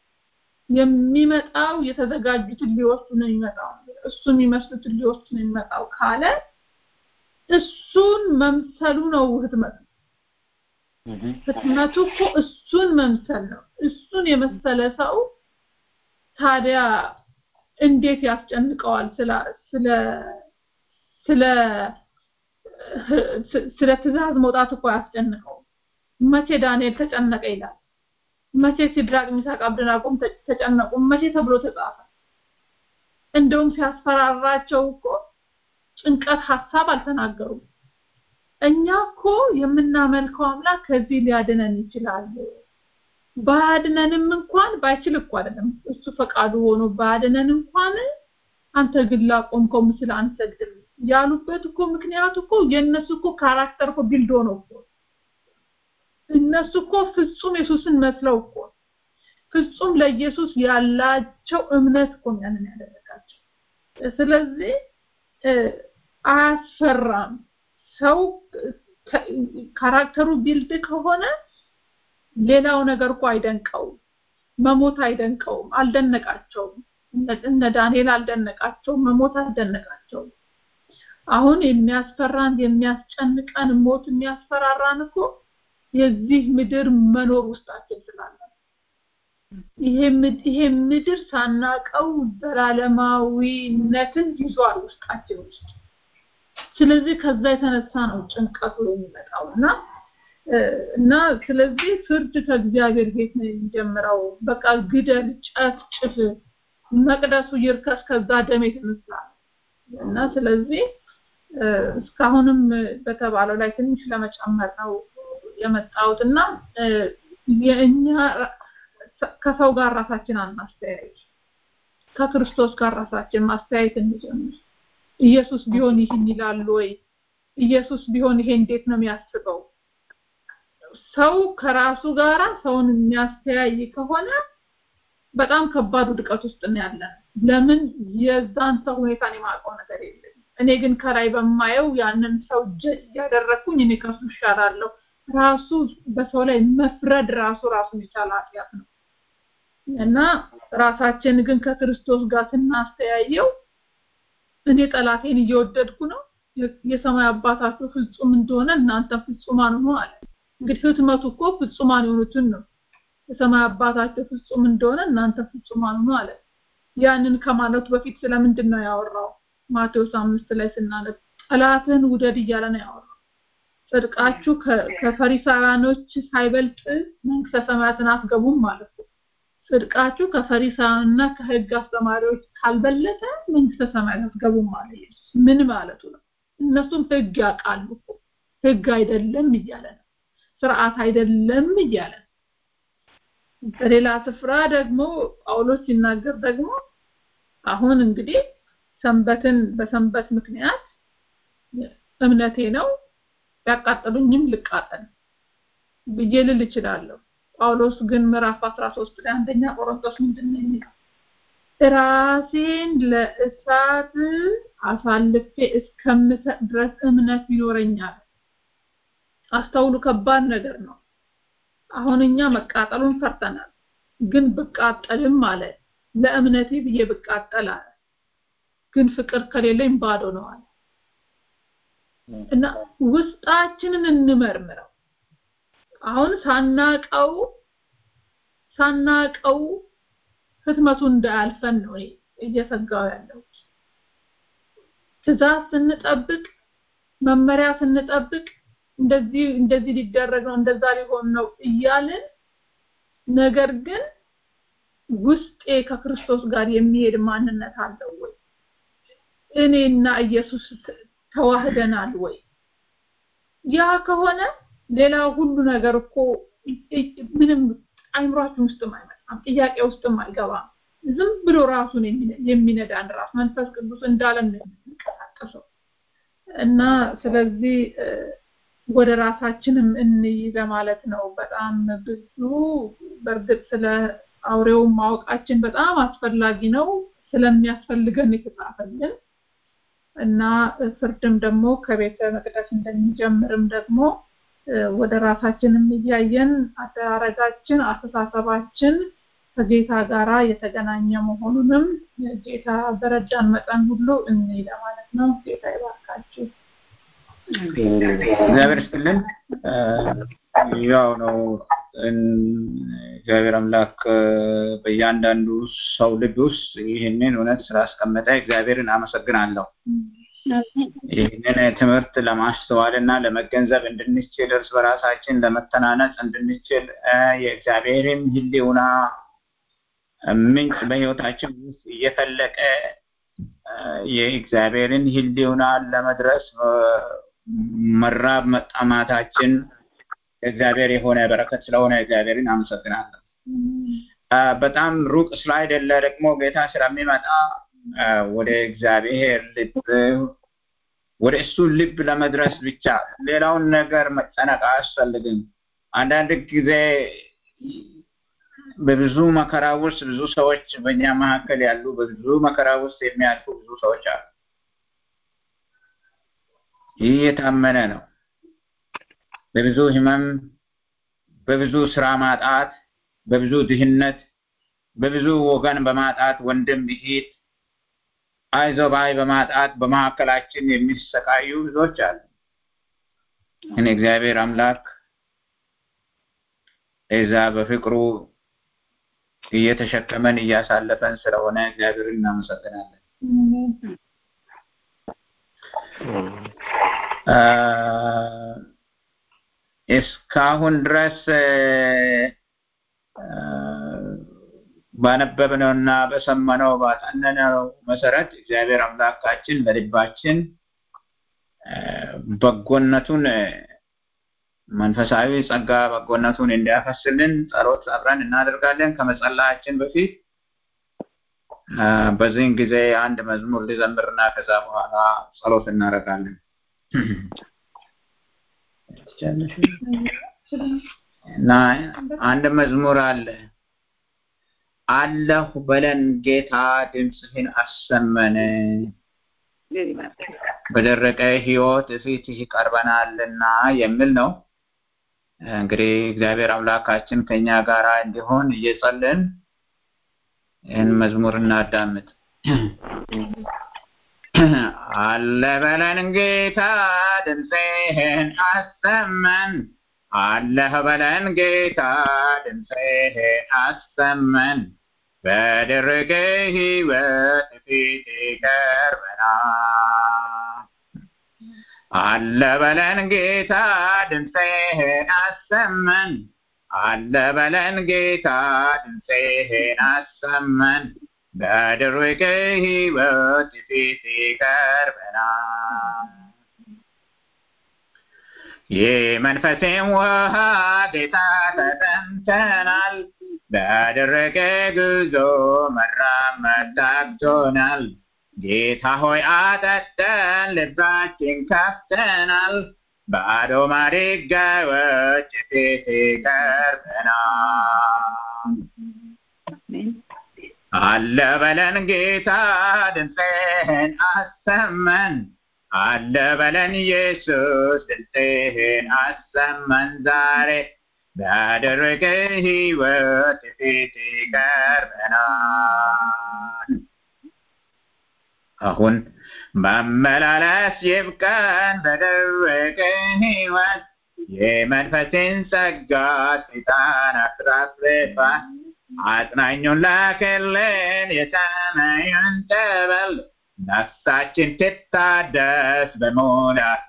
Speaker 7: የሚመጣው የተዘጋጁትን ሊወስዱ ነው የሚመጣው እሱ የሚመስሉትን ሊወስዱ ነው የሚመጣው ካለ እሱን መምሰሉ ነው ህትመት ህትመቱ እኮ እሱን መምሰል ነው እሱን የመሰለ ሰው ታዲያ እንዴት ያስጨንቀዋል ስለ ስለ ስለ ስለ ትእዛዝ መውጣት እኮ ያስጨንቀው መቼ ዳንኤል ተጨነቀ ይላል መቼ ሲድራቅ ሚሳቅ አብደናጎም ተጨነቁ መቼ ተብሎ ተጻፈ እንደውም ሲያስፈራራቸው እኮ ጭንቀት ሀሳብ አልተናገሩም እኛ እኮ የምናመልከው አምላክ ከዚህ ሊያድነን ይችላል ባድነንም እንኳን ባይችል እኮ አይደለም እሱ ፈቃዱ ሆኖ ባድነን እንኳን አንተ ግን ላቆምከው ምስል አንሰግድም ያሉበት እኮ ምክንያቱ እኮ የእነሱ እኮ ካራክተር እኮ ቢልዶ ነው እኮ እነሱ እኮ ፍጹም ኢየሱስን መስለው እኮ ፍጹም ለኢየሱስ ያላቸው እምነት እኮ ያንን ያደረጋቸው ስለዚህ አያስፈራም ሰው ካራክተሩ ቢልድ ከሆነ ሌላው ነገር እኮ አይደንቀውም መሞት አይደንቀውም አልደነቃቸውም እነ ዳንኤል አልደነቃቸውም መሞት አልደነቃቸውም አሁን የሚያስፈራን የሚያስጨንቀን ሞት የሚያስፈራራን እኮ የዚህ ምድር መኖር ውስጣችን ስላለ ይሄ ምድር ሳናቀው ዘላለማዊነትን ይዟል ውስጣችን ውስጥ ስለዚህ ከዛ የተነሳ ነው ጭንቀቱ የሚመጣው እና እና ስለዚህ ፍርድ ከእግዚአብሔር ቤት ነው የሚጀምረው በቃ ግደል ጨፍጭፍ መቅደሱ ይርከስ ከዛ ደም የተነሳ እና ስለዚህ እስካሁንም በተባለው ላይ ትንሽ ለመጨመር ነው የመጣሁት እና የእኛ ከሰው ጋር ራሳችን አናስተያየት ከክርስቶስ ጋር ራሳችን ማስተያየት እንጀምር ኢየሱስ ቢሆን ይህን ይላል ወይ ኢየሱስ ቢሆን ይሄ እንዴት ነው የሚያስበው ሰው ከራሱ ጋራ ሰውን የሚያስተያይ ከሆነ በጣም ከባድ ውድቀት ውስጥ ነው ያለ ለምን የዛን ሰው ሁኔታን የማውቀው ነገር የለም እኔ ግን ከላይ በማየው ያንን ሰው ጀጅ እያደረግኩኝ እኔ ከሱ ይሻላለሁ ራሱ በሰው ላይ መፍረድ ራሱ ራሱን የቻለ ኃጢአት ነው እና ራሳችን ግን ከክርስቶስ ጋር ስናስተያየው እኔ ጠላቴን እየወደድኩ ነው የሰማይ አባታችሁ ፍጹም እንደሆነ እናንተ ፍጹማን ሁኑ አለ እንግዲህ ህትመቱ እኮ ፍጹማን የሆኑትን ነው የሰማይ አባታችሁ ፍጹም እንደሆነ እናንተ ፍጹማን ሁኑ አለ ያንን ከማለቱ በፊት ስለምንድን ነው ያወራው ማቴዎስ አምስት ላይ ስናነብ ጠላትን ውደድ እያለ ነው ያወራው ጽድቃችሁ ከፈሪሳውያኖች ሳይበልጥ መንግስተ ሰማያትን አትገቡም ማለት ነው ጽድቃችሁ ከፈሪሳውያንና ከህግ አስተማሪዎች ካልበለጠ መንግስተ ሰማያት አትገቡም ማለት ምን ማለቱ ነው እነሱም ህግ ያውቃሉ ህግ አይደለም እያለ ነው ስርዓት አይደለም እያለ ነው በሌላ ስፍራ ደግሞ ጳውሎስ ሲናገር ደግሞ አሁን እንግዲህ ሰንበትን በሰንበት ምክንያት እምነቴ ነው ቢያቃጥሉኝም ልቃጠል ብዬ ልል እችላለሁ ጳውሎስ ግን ምዕራፍ 13 ላይ አንደኛ ቆሮንቶስ ምንድን ነው የሚለው ራሴን ለእሳት አሳልፌ እስከምሰጥ ድረስ እምነት ይኖረኛል አስተውሉ ከባድ ነገር ነው አሁን እኛ መቃጠሉን ፈርተናል ግን ብቃጠልም አለ ለእምነቴ ብዬ ብቃጠል አለ ግን ፍቅር ከሌለኝ ባዶ ነው አለ እና ውስጣችንን እንመርምረው አሁን ሳናቀው ሳናቀው ህትመቱ እንዳያልፈን ነው እየሰጋው ያለው ትእዛዝ ስንጠብቅ መመሪያ ስንጠብቅ እንደዚህ እንደዚህ ሊደረግ ነው እንደዛ ሊሆን ነው እያልን ነገር ግን ውስጤ ከክርስቶስ ጋር የሚሄድ ማንነት አለው ወይ እኔና ኢየሱስ ተዋህደናል ወይ ያ ከሆነ ሌላ ሁሉ ነገር እኮ ምንም አይምሯችን ውስጥም አይመጣም ጥያቄ ውስጥም አይገባም ዝም ብሎ ራሱን የሚነዳን ራስ መንፈስ ቅዱስ እንዳለን ነው የሚንቀሳቀሰው እና ስለዚህ ወደ ራሳችንም እንይ ለማለት ነው በጣም ብዙ በእርግጥ ስለ አውሬው ማወቃችን በጣም አስፈላጊ ነው ስለሚያስፈልገን የተጻፈልን እና ፍርድም ደግሞ ከቤተ መቅደስ እንደሚጀምርም ደግሞ ወደ ራሳችንም እያየን አደራረጋችን አስተሳሰባችን ከጌታ ጋራ የተገናኘ መሆኑንም ጌታ በረዳን መጠን ሁሉ እንይ ለማለት ነው ጌታ ይባርካችሁ
Speaker 2: እግዚአብሔር ይስጥልን ያው ነው እግዚአብሔር አምላክ በእያንዳንዱ ሰው ልብ ውስጥ ይህንን እውነት ስላስቀመጠ እግዚአብሔርን አመሰግናለሁ ይህንን ትምህርት ለማስተዋል እና ለመገንዘብ እንድንችል እርስ በራሳችን ለመተናነጽ እንድንችል የእግዚአብሔርን ህልውና ምንጭ በህይወታችን ውስጥ እየፈለቀ የእግዚአብሔርን ህልውና ለመድረስ መራብ መጣማታችን እግዚአብሔር የሆነ በረከት ስለሆነ እግዚአብሔርን አመሰግናለሁ በጣም ሩቅ ስላይደለ ደግሞ ጌታ ስለሚመጣ ወደ እግዚአብሔር ልብ ወደ እሱ ልብ ለመድረስ ብቻ ሌላውን ነገር መጨነቅ አያስፈልግም። አንዳንድ ጊዜ በብዙ መከራ ውስጥ ብዙ ሰዎች በእኛ መካከል ያሉ በብዙ መከራ ውስጥ የሚያልፉ ብዙ ሰዎች አሉ። ይህ የታመነ ነው። በብዙ ህመም፣ በብዙ ስራ ማጣት፣ በብዙ ድህነት፣ በብዙ ወገን በማጣት ወንድም እህት አይዞ ባይ በማጣት በመካከላችን የሚሰቃዩ ብዙዎች አሉ። እኔ እግዚአብሔር አምላክ እዛ በፍቅሩ እየተሸከመን እያሳለፈን ስለሆነ እግዚአብሔርን እናመሰግናለን። እስካሁን ድረስ ባነበብነውና በሰማነው ባጠነነው መሰረት እግዚአብሔር አምላካችን በልባችን በጎነቱን መንፈሳዊ ጸጋ በጎነቱን እንዲያፈስልን ጸሎት አብረን እናደርጋለን። ከመጸላያችን በፊት በዚህን ጊዜ አንድ መዝሙር ሊዘምርና ከዛ በኋላ ጸሎት እናደርጋለን እና አንድ መዝሙር አለ አለሁ በለን ጌታ ድምፅህን አሰመን በደረቀ ህይወት ፊትህ ቀርበናልና የሚል ነው። እንግዲህ እግዚአብሔር አምላካችን ከኛ ጋር እንዲሆን እየጸልን ይህን መዝሙር እናዳምጥ። አለ በለን ጌታ ድምፅህን አሰመን አለህ በለን ጌታ ድምፅህን አሰመን በደረቀ ህይወት ፊት ቀርበናል። አለ በለን ጌታ ድምፅህን አሰመን አለ በለን ጌታ ድምፅህን አሰመን በደረቀ ህይወት ፊት ቀርበናል። የመንፈሴም ውሃ ጌታ ተጠምተናል። በደረቀ ጉዞ መራመድ ታክቶናል። ጌታ ሆይ አጠጠን፣ ልባችን ከፍተናል። ባዶ ማድጋዎች ፊት ቀርበናል። አለ በለን ጌታ ድምፅህን አሰመን አለ በለን ኢየሱስ ድምፅህን አሰማን ዛሬ በደረቀ ህይወት ፊት ቀርበናል። አሁን መመላለስ ይብቃን በደረቀ ህይወት የመንፈስን ጸጋ ሰይጣን አትራፍርፋን አጽናኙን ላክልን የሰማዩን ጠበል ነፍሳችን ትታደስ በሙላትና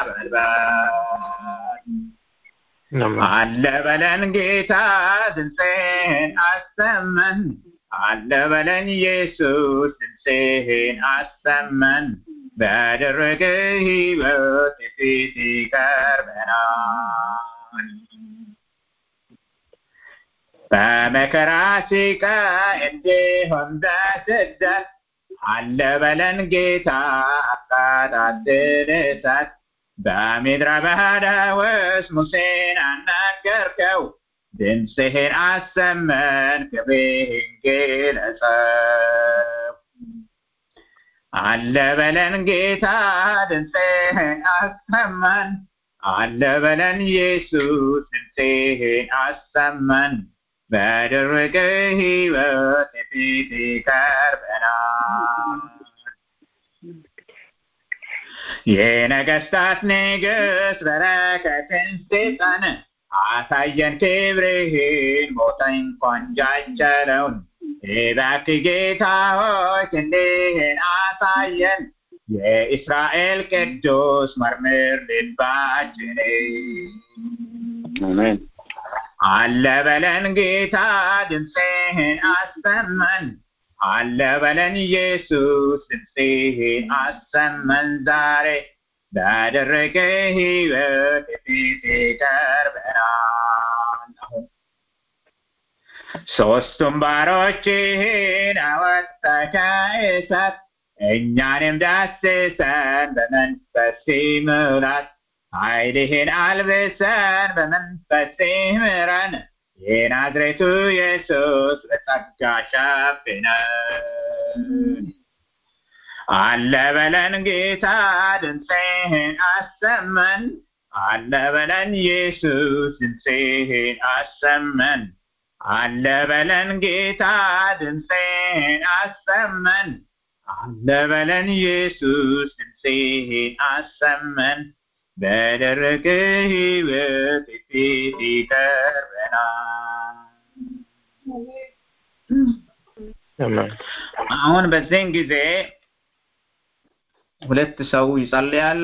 Speaker 2: በልበል አለ በለን ጌታ ድምፅህን አሰመን አለ በለን ኢየሱስ ድምፅህን አሰመን በደረቀ ህይወት ፊት ቀርበናል በመከራ ሲቃ እንዲሁም በስደት አለ በለን ጌታ አቃጣጥል እሳት በምድረ በዳ ውስጥ ሙሴን አናገርከው ድምፅህን አሰመን ክብርህን ግለጸው አለ በለን ጌታ ድምፅህን አሰማን አለ በለን ኢየሱስ ድምፅህን አሰማን በደረቀ ህይወት ፊት ቀርበናል የነገስታት ንግስ በረከትን ስጠን አሳየን ክብርህን ሞተ እንኳን ጃጀለውን እባክህ ጌታ ሆይ ክንድህን አሳየን የእስራኤል ቅዱስ መርምር ልባችን
Speaker 4: አሜን
Speaker 2: አለ በለን ጌታ ድምፅህን አሰማን አለ በለን ኢየሱስ ድምፅህን አሰማን ዛሬ ባደረገ ህይወት ፊት ቀርበናል አሁን ሶስቱም ባሮችህን አወጣህ ከእሳት እኛንም ዳስሰን በመንፈስ ሙላት ኃይልህን አልብሰን በመንፈስ ምራን የናዝሬቱ ኢየሱስ በጸጋ ሸፍነን አለ በለን ጌታ ድምፅህን አሰመን አለ በለን ኢየሱስ ድምፅህን አሰመን አለ በለን ጌታ ድምፅህን አሰመን አለ በለን ኢየሱስ ድምፅህን አሰመን በደረቀ ሕይወት ፊት ይቀርበናል። አሁን በዚህን ጊዜ ሁለት ሰው ይጸልያል።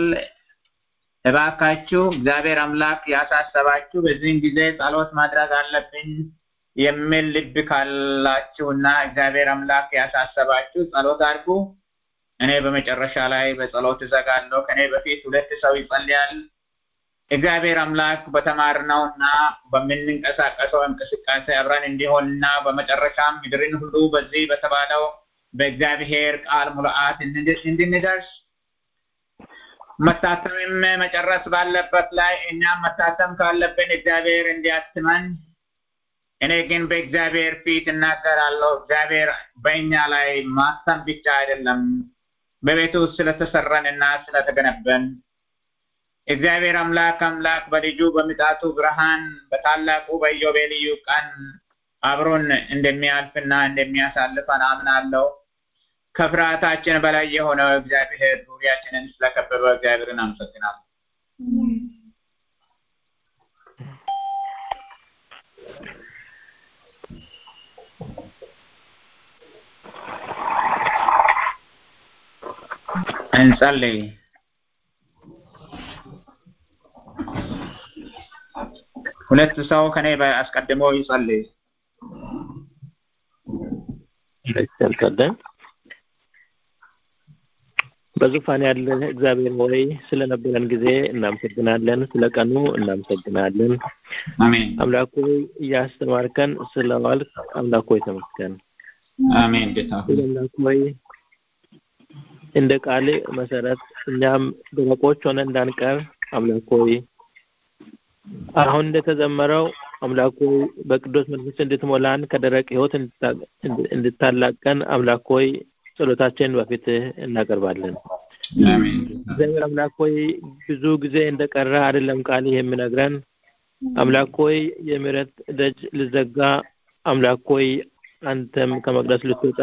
Speaker 2: እባካችሁ እግዚአብሔር አምላክ ያሳሰባችሁ በዚህን ጊዜ ጸሎት ማድረግ አለብኝ የሚል ልብ ካላችሁና እግዚአብሔር አምላክ ያሳሰባችሁ ጸሎት አድርጉ። እኔ በመጨረሻ ላይ በጸሎት እዘጋለሁ። ከኔ በፊት ሁለት ሰው ይጸልያል። እግዚአብሔር አምላክ በተማርነውና በምንንቀሳቀሰው እንቅስቃሴ አብረን እንዲሆንና በመጨረሻም ምድርን ሁሉ በዚህ በተባለው በእግዚአብሔር ቃል ሙሉአት እንድንደርስ መታተምም መጨረስ ባለበት ላይ እኛም መታተም ካለብን እግዚአብሔር እንዲያትመን እኔ ግን በእግዚአብሔር ፊት እናገራለሁ። እግዚአብሔር በእኛ ላይ ማተም ብቻ አይደለም፣ በቤቱ ውስጥ ስለተሰራን እና ስለተገነበን እግዚአብሔር አምላክ አምላክ በልጁ በምጣቱ ብርሃን በታላቁ በኢዮቤልዩ ቀን አብሮን እንደሚያልፍና እንደሚያሳልፈን አምናለሁ። ከፍርሃታችን በላይ የሆነው እግዚአብሔር ዙሪያችንን ስለከበበ እግዚአብሔርን አመሰግናለሁ። እንጸልይ። ሁለት ሰው ከኔ አስቀድሞ ይጸልይ።
Speaker 6: እንጸልያለን። በዙፋን ያለ እግዚአብሔር ሆይ ስለነበረን ጊዜ እናመሰግናለን። ስለ ቀኑ እናመሰግናለን።
Speaker 2: አሜን
Speaker 6: አምላክ ሆይ እያስተማርከን ስለዋልክ አምላክ ሆይ ተመስገን።
Speaker 2: አሜን። ጌታ ሆይ
Speaker 6: አምላክ ሆይ እንደ ቃል መሰረት እኛም ደረቆች ሆነ እንዳንቀር አምላክ ሆይ አሁን እንደተዘመረው አምላክ ሆይ በቅዱስ መንፈስ እንድትሞላን ከደረቅ ሕይወት እንድታላቀን አምላክ ሆይ ጸሎታችን በፊት እናቀርባለን።
Speaker 2: አሜን
Speaker 6: እግዚአብሔር አምላክ ሆይ ብዙ ጊዜ እንደቀረ አይደለም ቃል የሚነግረን አምላክ ሆይ የምህረት ደጅ ልዘጋ አምላክ ሆይ አንተም ከመቅደስ ልትወጣ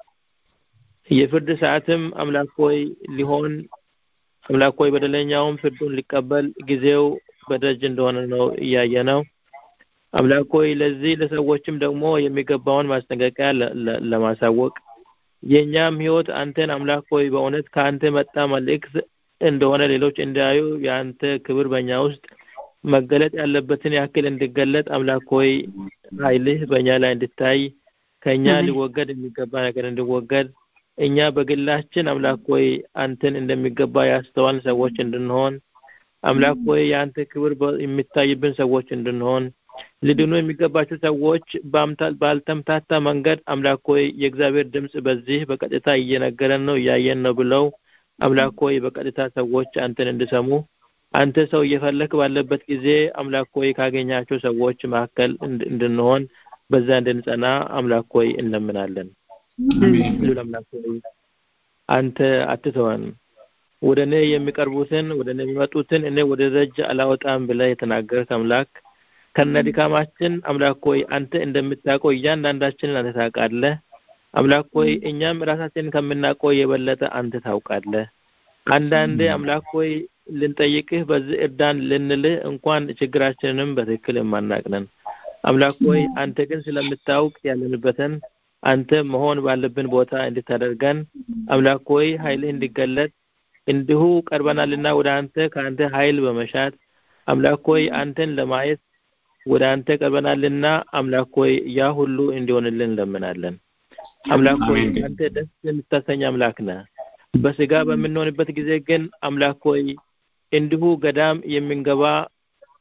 Speaker 6: የፍርድ ሰዓትም አምላክ ሆይ ሊሆን አምላክ ሆይ በደለኛውም ፍርዱን ሊቀበል ጊዜው በደጅ እንደሆነ ነው እያየ ነው። አምላክ ሆይ ለዚህ ለሰዎችም ደግሞ የሚገባውን ማስጠንቀቂያ ለማሳወቅ የእኛም ህይወት አንተን አምላክ ሆይ በእውነት ከአንተ መጣ መልእክት እንደሆነ ሌሎች እንዲያዩ የአንተ ክብር በእኛ ውስጥ መገለጥ ያለበትን ያክል እንዲገለጥ አምላክ ሆይ ኃይልህ በእኛ ላይ እንድታይ ከእኛ ሊወገድ የሚገባ ነገር እንዲወገድ እኛ በግላችን አምላክ ሆይ አንተን እንደሚገባ ያስተዋል ሰዎች እንድንሆን አምላክ ሆይ የአንተ ክብር የሚታይብን ሰዎች እንድንሆን ሊድኑ የሚገባቸው ሰዎች ባልተምታታ መንገድ አምላክ ሆይ የእግዚአብሔር ድምጽ በዚህ በቀጥታ እየነገረን ነው እያየን ነው ብለው አምላክ ሆይ በቀጥታ ሰዎች አንተን እንዲሰሙ አንተ ሰው እየፈለክ ባለበት ጊዜ አምላክ ሆይ ካገኛቸው ሰዎች መካከል እንድንሆን በዛ እንድንጸና አምላክ ሆይ እንለምናለን። ሉል አምላክ ሆይ አንተ አትተወን። ወደ እኔ የሚቀርቡትን ወደ እኔ የሚመጡትን እኔ ወደ ደጅ አላወጣም ብለህ የተናገርክ አምላክ ከነ ድካማችን አምላክ ሆይ አንተ እንደምታውቀው እያንዳንዳችንን አንተ ታውቃለህ። አምላክ ሆይ እኛም ራሳችንን ከምናውቀው የበለጠ አንተ ታውቃለህ። አንዳንዴ አምላክ ሆይ ልንጠይቅህ በዚህ እርዳን ልንልህ እንኳን ችግራችንንም በትክክል የማናቅነን አምላክ ሆይ አንተ ግን ስለምታውቅ ያለንበትን አንተ መሆን ባለብን ቦታ እንድታደርገን አምላክ ሆይ ኃይልህ እንዲገለጥ እንዲሁ ቀርበናልና ወደ አንተ ከአንተ ኃይል በመሻት አምላክ ሆይ አንተን ለማየት ወደ አንተ ቀርበናልና አምላክ ሆይ ያ ሁሉ እንዲሆንልን እንለምናለን። አምላክ ሆይ አንተ ደስ የምታሰኝ አምላክ ነህ። በስጋ በምንሆንበት ጊዜ ግን አምላክ ሆይ እንዲሁ ገዳም የምንገባ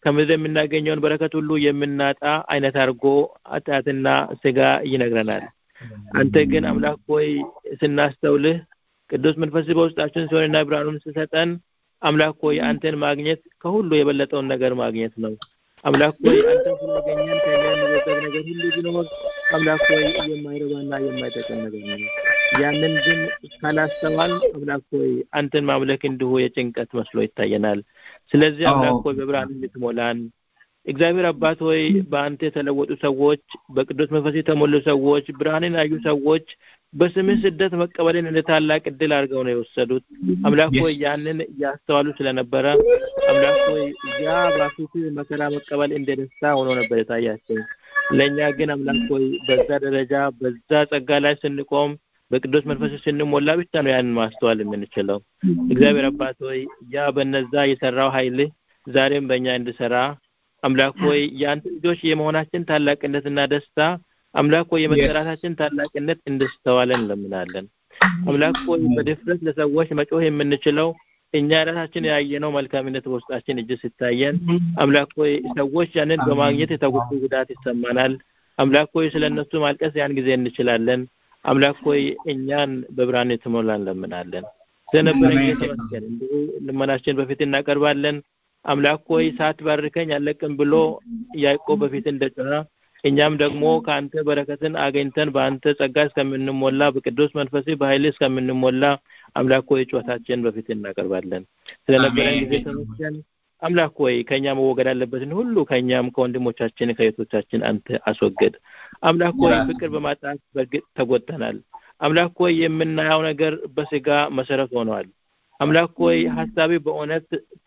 Speaker 6: ከምድር የምናገኘውን በረከት ሁሉ የምናጣ አይነት አድርጎ ኃጢአትና ስጋ ይነግረናል። አንተ ግን አምላክ ሆይ ስናስተውልህ ቅዱስ መንፈስ በውስጣችን ሲሆንና ብርሃኑን ስሰጠን አምላክ ሆይ አንተን ማግኘት ከሁሉ የበለጠውን ነገር ማግኘት ነው። አምላክ ሆይ አንተን ስላገኘን ከኛ የሚወደድ ነገር ሁሉ ቢኖር አምላክ ሆይ የማይረባና የማይጠቅም ነገር ነው። ያንን ግን ካላስተዋል አምላክ ሆይ አንተን ማምለክ እንዲሁ የጭንቀት መስሎ ይታየናል። ስለዚህ አምላክ ሆይ በብርሃን እንድትሞላን እግዚአብሔር አባት ሆይ በአንተ የተለወጡ ሰዎች፣ በቅዱስ መንፈስ የተሞሉ ሰዎች፣ ብርሃንን ያዩ ሰዎች በስምህ ስደት መቀበልን እንደ ታላቅ እድል አድርገው ነው የወሰዱት። አምላክ ሆይ ያንን እያስተዋሉ ስለነበረ አምላክ ሆይ ያ በፊት መከራ መቀበል እንደ ደስታ ሆኖ ነበር የታያቸው። ለእኛ ግን አምላክ ሆይ በዛ ደረጃ በዛ ጸጋ ላይ ስንቆም በቅዱስ መንፈስ ስንሞላ ብቻ ነው ያንን ማስተዋል የምንችለው። እግዚአብሔር አባት ሆይ ያ በነዛ የሰራው ኃይልህ ዛሬም በእኛ እንድሰራ አምላክ ሆይ የአንተ ልጆች የመሆናችን ታላቅነትና ደስታ አምላክ ሆይ የመጠራታችን ታላቅነት እንድስተዋለን እንለምናለን። አምላክ ሆይ በድፍረት ለሰዎች መጮህ የምንችለው እኛ ራሳችን ያየነው መልካምነት በውስጣችን እጅ ሲታየን፣ አምላክ ሆይ ሰዎች ያንን በማግኘት የተጎዱ ጉዳት ይሰማናል። አምላክ ሆይ ስለ እነሱ ማልቀስ ያን ጊዜ እንችላለን። አምላክ ሆይ እኛን በብርሃን የተሞላ እንለምናለን። ስለነበረን ጊዜ ተመስገን። እንዲሁ ልመናችን በፊት እናቀርባለን። አምላክ ሆይ ሳትባርከኝ አለቅም ብሎ ያዕቆብ በፊት እንደጮኸ እኛም ደግሞ ከአንተ በረከትን አገኝተን በአንተ ጸጋ እስከምንሞላ በቅዱስ መንፈስ በኃይል እስከምንሞላ አምላክ ሆይ ጩኸታችን በፊት እናቀርባለን። ስለነበረን ጊዜ ተመስገን። አምላክ ሆይ ከእኛ መወገድ አለበትን ሁሉ ከእኛም ከወንድሞቻችን ከእህቶቻችን አንተ አስወገድ። አምላክ ሆይ ፍቅር በማጣት በእርግጥ ተጎድተናል። አምላክ ሆይ የምናየው ነገር በስጋ መሰረት ሆነዋል። አምላክ ሆይ ሀሳቢ በእውነት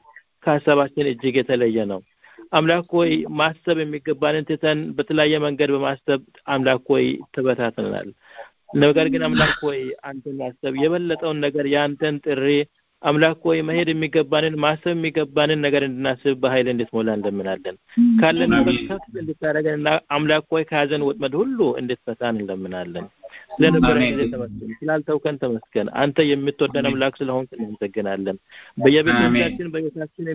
Speaker 6: ከሀሳባችን እጅግ የተለየ ነው። አምላክ ሆይ ማሰብ የሚገባንን ትተን በተለያየ መንገድ በማሰብ አምላክ ሆይ ተበታትነናል። ነገር ግን አምላክ ሆይ አንተን ማሰብ የበለጠውን ነገር የአንተን ጥሪ አምላክ ሆይ መሄድ የሚገባንን ማሰብ የሚገባንን ነገር እንድናስብ በኃይል እንድትሞላ እንለምናለን። ካለንበት ከፍ እንድታደርገንና አምላክ ሆይ ከያዘን ወጥመድ ሁሉ እንድትፈታን እንለምናለን። ስለነበረ ጊዜ ተመስገን፣ ስላልተውከን ተመስገን። አንተ የምትወደን አምላክ ስለሆንክ እናመሰግናለን። በየቤቶቻችን በቤታችን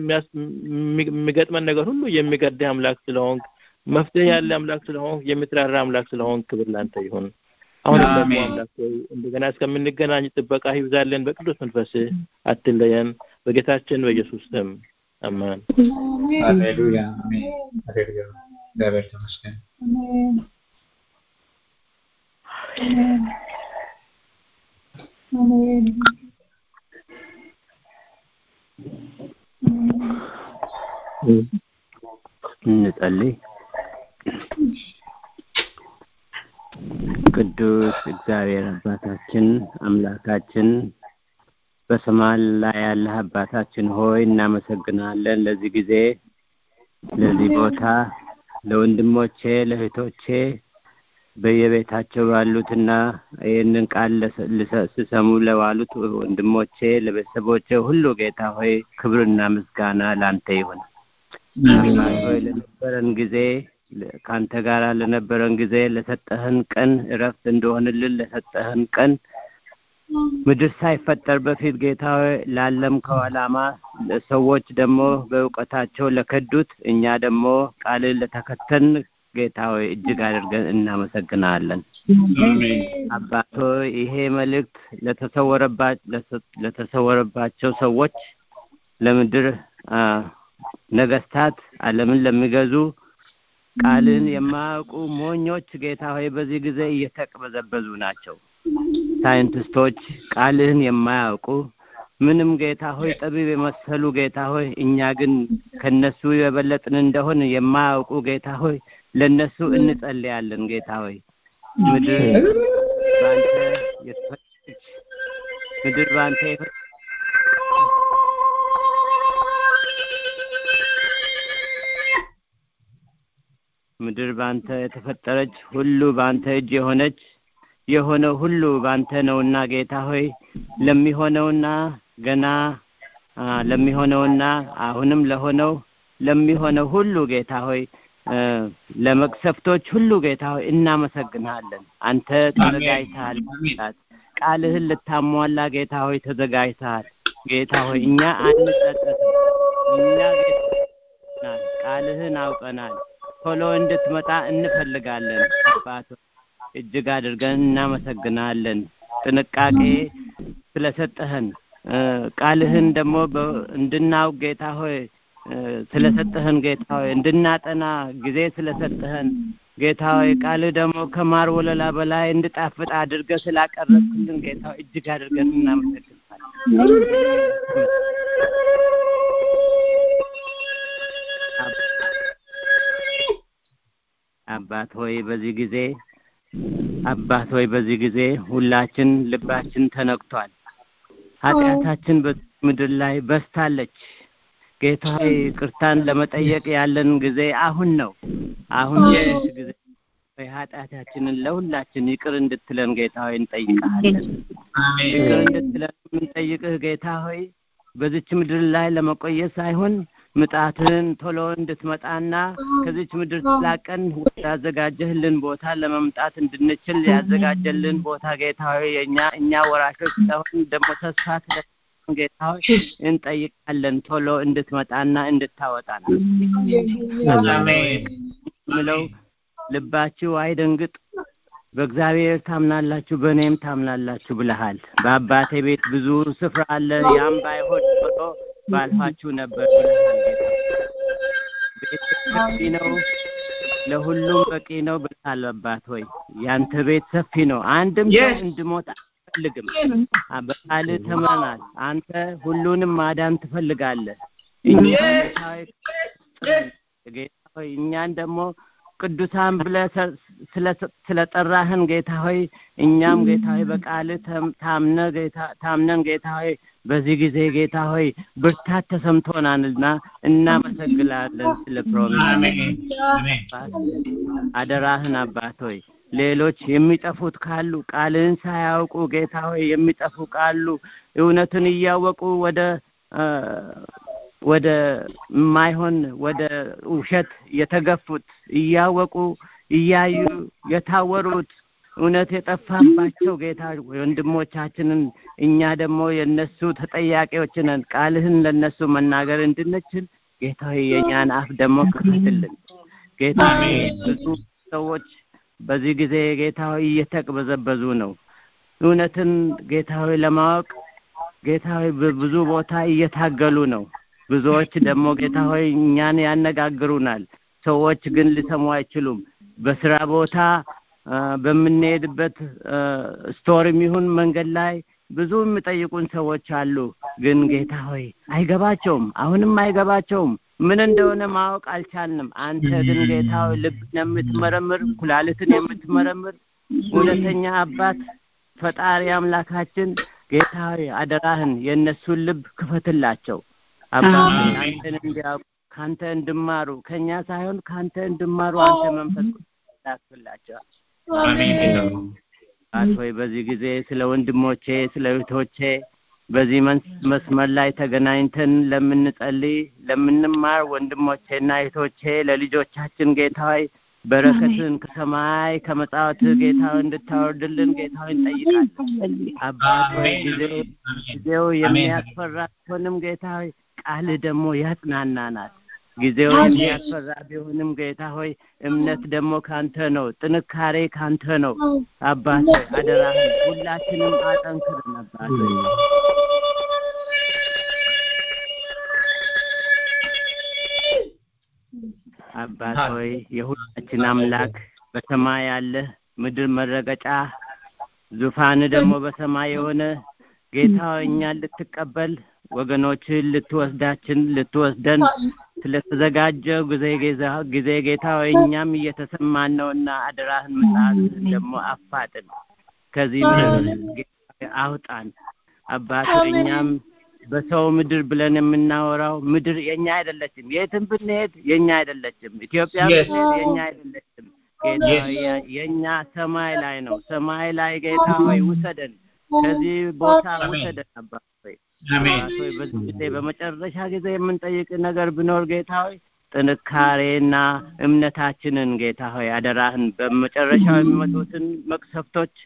Speaker 6: የሚገጥመን ነገር ሁሉ የሚገድህ አምላክ ስለሆንክ መፍትሄ ያለ አምላክ ስለሆንክ የምትራራ አምላክ ስለሆንክ ክብር ላንተ ይሁን። አሁንም ደግሞ አምላክ ሆይ እንደገና እስከምንገናኝ ጥበቃ ይብዛለን። በቅዱስ መንፈስ አትለየን። በጌታችን በኢየሱስ ስም አሜን።
Speaker 2: ሃሌሉያ አሜን። ሃሌሉያ እግዚአብሔር ተመስገን።
Speaker 5: እንጸልይ። ቅዱስ እግዚአብሔር አባታችን አምላካችን በሰማይ ላይ ያለህ አባታችን ሆይ እናመሰግናለን። ለዚህ ጊዜ ለዚህ ቦታ ለወንድሞቼ ለእህቶቼ በየቤታቸው ባሉትና ይህንን ቃል ሲሰሙ ለዋሉት ወንድሞቼ ለቤተሰቦቼ ሁሉ ጌታ ሆይ ክብርና ምስጋና ላንተ ይሁን። አባት ሆይ ለነበረን ጊዜ ከአንተ ጋር ለነበረን ጊዜ ለሰጠህን ቀን እረፍት እንደሆንልን ለሰጠህን ቀን ምድር ሳይፈጠር በፊት ጌታ ሆይ ላለምከው ዓላማ ሰዎች ደግሞ በእውቀታቸው ለከዱት እኛ ደግሞ ቃልን ለተከተልን ጌታ ሆይ እጅግ አድርገን እናመሰግናለን። አባት ሆይ ይሄ መልእክት ለተሰወረባቸው ሰዎች፣ ለምድር ነገስታት፣ ዓለምን ለሚገዙ ቃልን የማያውቁ ሞኞች ጌታ ሆይ በዚህ ጊዜ እየተቅበዘበዙ ናቸው። ሳይንቲስቶች ቃልህን የማያውቁ ምንም ጌታ ሆይ ጠቢብ የመሰሉ ጌታ ሆይ እኛ ግን ከነሱ የበለጥን እንደሆን የማያውቁ ጌታ ሆይ ለነሱ እንጸልያለን። ጌታ ሆይ ምድር በአንተ የተፈጠረች ምድር በአንተ ምድር በአንተ የተፈጠረች ሁሉ በአንተ እጅ የሆነች የሆነው ሁሉ በአንተ ነውና ጌታ ሆይ ለሚሆነውና ገና ለሚሆነውና አሁንም ለሆነው ለሚሆነው ሁሉ ጌታ ሆይ ለመቅሰፍቶች ሁሉ ጌታ ሆይ እናመሰግንሃለን። አንተ ተዘጋጅተሃል። ቃልህን ልታሟላ ጌታ ሆይ ተዘጋጅተሃል። ጌታ ሆይ እኛ አንጸጸትም። እኛ ጌታ አውቀናል፣ ቃልህን አውቀናል። ቶሎ እንድትመጣ እንፈልጋለን። አባት እጅግ አድርገን እናመሰግናለን። ጥንቃቄ ስለሰጠህን ቃልህን ደግሞ እንድናውቅ ጌታ ሆይ ስለሰጠህን ጌታ ሆይ እንድናጠና ጊዜ ስለሰጠህን ጌታ ሆይ ቃልህ ደግሞ ከማር ወለላ በላይ እንድጣፍጥ አድርገህ ስላቀረብክልን ጌታ ሆይ እጅግ አድርገን እናመሰግናለን። አባት ሆይ በዚህ ጊዜ አባት ሆይ በዚህ ጊዜ ሁላችን ልባችን ተነክቷል። ኃጢአታችን በምድር ላይ በስታለች። ጌታ ሆይ ቅርታን ለመጠየቅ ያለን ጊዜ አሁን ነው። አሁን የሽ ጊዜ ኃጢአታችንን ለሁላችን ይቅር እንድትለን ጌታ ሆይ እንጠይቅሃለን። ይቅር እንድትለን የምንጠይቅህ ጌታ ሆይ በዚች ምድር ላይ ለመቆየት ሳይሆን ምጣትህን ቶሎ እንድትመጣና ከዚች ምድር ስላቀን ያዘጋጀህልን ቦታ ለመምጣት እንድንችል ያዘጋጀልን ቦታ ጌታ ሆይ የእኛ እኛ ወራሾች ስለሆን ደግሞ ተስፋ ስለ ጌታ ሆይ እንጠይቃለን ቶሎ እንድትመጣና እንድታወጣን ምለው ልባችሁ አይደንግጥ በእግዚአብሔር ታምናላችሁ በእኔም ታምናላችሁ ብለሃል በአባቴ ቤት ብዙ ስፍራ አለ ያም ባይሆን ቶሎ ባልኋችሁ ነበር ብለሃል ጌታ ቤት ሰፊ ነው ለሁሉም በቂ ነው ብለሃል አባት ሆይ ያንተ ቤት ሰፊ ነው አንድም ሰው እንድሞት አትፈልግም በቃል ተምረናል አንተ ሁሉንም ማዳን ትፈልጋለህ እኛ ጌታ ሆይ እኛን ደግሞ ቅዱሳን ብለህ ስለጠራህን ጌታ ሆይ እኛም ጌታ ሆይ በቃል ታምነ ጌታ ታምነን ጌታ ሆይ በዚህ ጊዜ ጌታ ሆይ ብርታት ተሰምቶናልና እናመሰግናለን ስለ ፕሮሚስ አደራህን አባት ሆይ ሌሎች የሚጠፉት ካሉ ቃልህን ሳያውቁ ጌታ ሆይ የሚጠፉ ካሉ እውነትን እያወቁ ወደ ወደ ማይሆን ወደ ውሸት የተገፉት እያወቁ እያዩ የታወሩት እውነት የጠፋባቸው ጌታ ወንድሞቻችንን እኛ ደግሞ የነሱ ተጠያቂዎች ነን። ቃልህን ለነሱ መናገር እንድንችል ጌታ የእኛን አፍ ደግሞ ክፈትልን። ጌታ ብዙ ሰዎች በዚህ ጊዜ ጌታ ሆይ እየተቅበዘበዙ ነው። እውነትን ጌታ ሆይ ለማወቅ ጌታ ሆይ በብዙ ቦታ እየታገሉ ነው። ብዙዎች ደግሞ ጌታ ሆይ እኛን ያነጋግሩናል። ሰዎች ግን ሊሰሙ አይችሉም። በስራ ቦታ በምንሄድበት ስቶርም ይሁን መንገድ ላይ ብዙ የሚጠይቁን ሰዎች አሉ። ግን ጌታ ሆይ አይገባቸውም፣ አሁንም አይገባቸውም። ምን እንደሆነ ማወቅ አልቻልንም። አንተ ግን ጌታ ሆይ ልብን የምትመረምር ኩላሊትን የምትመረምር እውነተኛ አባት ፈጣሪ አምላካችን ጌታ ሆይ አደራህን የእነሱን ልብ ክፈትላቸው። አባት አንተን እንዲያውቁ ከአንተ እንድማሩ ከእኛ ሳይሆን ከአንተ እንድማሩ አንተ መንፈስ ላክላቸዋል። አባት ሆይ በዚህ ጊዜ ስለ ወንድሞቼ ስለ እህቶቼ በዚህ መስመር ላይ ተገናኝተን ለምንጸልይ ለምንማር ወንድሞቼና እህቶቼ ለልጆቻችን ጌታ ሆይ በረከትን ከሰማይ ከመጻወት ጌታ እንድታወርድልን ጌታ እንጠይቃለን። አባት ሆይ ጊዜው ጊዜው የሚያስፈራ ቢሆንም ጌታ ሆይ ቃልህ ደግሞ ያጽናናናል። ጊዜው የሚያስፈራ ቢሆንም ጌታ ሆይ እምነት ደግሞ ካንተ ነው፣ ጥንካሬ ካንተ ነው። አባት ሆይ አደራህን ሁላችንም አጠንክርን አባት ሆይ አባት ሆይ የሁላችን አምላክ በሰማይ ያለ ምድር መረገጫ ዙፋን ደግሞ በሰማይ የሆነ ጌታ እኛን ልትቀበል ወገኖችን ልትወስዳችን ልትወስደን ስለተዘጋጀው ጊዜ ጊዜ ጌታ ሆይ እኛም እየተሰማን ነውና አደራህን ምጽአት ደግሞ አፋጥን፣ ከዚህ ምድር አውጣን። አባት እኛም በሰው ምድር ብለን የምናወራው ምድር የኛ አይደለችም። የትም ብንሄድ የኛ አይደለችም። ኢትዮጵያ ብንሄድ የኛ አይደለችም። ጌታ የኛ ሰማይ ላይ ነው። ሰማይ ላይ ጌታ ሆይ ውሰደን፣ ከዚህ ቦታ ውሰደን አባት ሆይ አባት ሆይ በዚህ ጊዜ በመጨረሻ ጊዜ የምንጠይቅ ነገር ቢኖር ጌታ ሆይ ጥንካሬና እምነታችንን ጌታ ሆይ አደራህን በመጨረሻው የሚመጡትን መቅሰፍቶች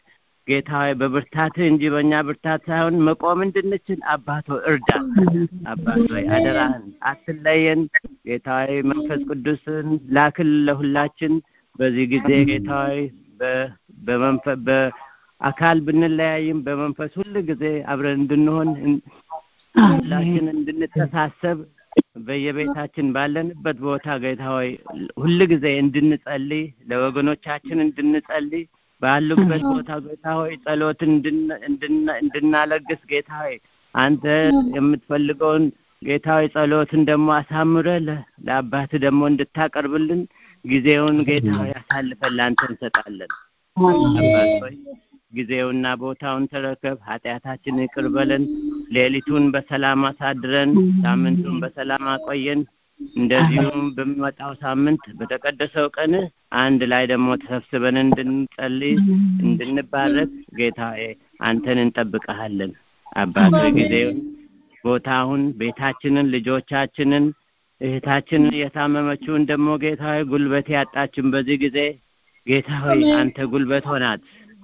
Speaker 5: ጌታ ሆይ በብርታትህ እንጂ በእኛ ብርታት ሳይሆን መቆም እንድንችል አባቶ እርዳ። አባቶ ሆይ አደራህን አትለየን። ጌታ ሆይ መንፈስ ቅዱስን ላክል ለሁላችን በዚህ ጊዜ ጌታ ሆይ በ- በመንፈ- በአካል ብንለያይም በመንፈስ ሁል ጊዜ አብረን እንድንሆን እን- ሁላችን እንድንተሳሰብ በየቤታችን ባለንበት ቦታ ጌታ ሆይ ሁል ጊዜ እንድንጸልይ ለወገኖቻችን እንድንጸልይ ባሉበት ቦታ ጌታ ሆይ ጸሎትን እንድን- እንድን- እንድናለግስ ጌታ ሆይ አንተ የምትፈልገውን ጌታ ሆይ ጸሎትን ደግሞ አሳምረህ ለ- ለአባትህ ደግሞ እንድታቀርብልን ጊዜውን ጌታ ሆይ አሳልፈን ለአንተ እንሰጣለን። አባት ሆይ ጊዜውና ቦታውን ተረከብ፣ ኃጢአታችንን ይቅር በለን፣ ሌሊቱን በሰላም አሳድረን፣ ሳምንቱን በሰላም አቆየን። እንደዚሁም በሚመጣው ሳምንት በተቀደሰው ቀን አንድ ላይ ደግሞ ተሰብስበን እንድንጸልይ እንድንባረክ ጌታ ሆይ አንተን እንጠብቀሃለን። አባት ሆይ ጊዜውን ቦታውን፣ ቤታችንን፣ ልጆቻችንን፣ እህታችንን የታመመችውን ደግሞ ጌታ ሆይ ጉልበት ያጣችን በዚህ ጊዜ ጌታ ሆይ አንተ ጉልበት ሆናት።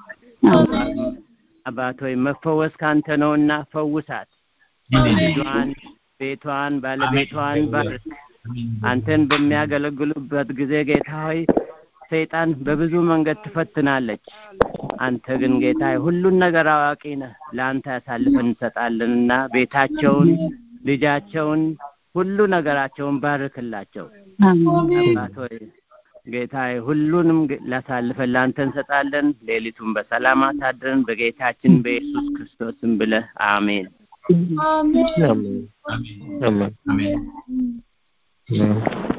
Speaker 5: አባት ሆይ መፈወስ ካንተ ነውና ፈውሳት። ልጇን፣ ቤቷን፣ ባለቤቷን ባርክ። አንተን በሚያገለግሉበት ጊዜ ጌታ ሆይ ሰይጣን በብዙ መንገድ ትፈትናለች። አንተ ግን ጌታ ሆይ ሁሉን ነገር አዋቂ ነህ። ለአንተ ያሳልፈን እንሰጣለንና ቤታቸውን፣ ልጃቸውን፣ ሁሉ ነገራቸውን ባርክላቸው። አባት ሆይ ጌታ ሆይ ሁሉንም ግ- ላሳልፈን ለአንተ እንሰጣለን። ሌሊቱን በሰላም አሳድረን በጌታችን በኢየሱስ ክርስቶስም ብለህ አሜን።
Speaker 7: አሜን
Speaker 6: አሜን አሜን
Speaker 2: አሜን።
Speaker 6: አሜን።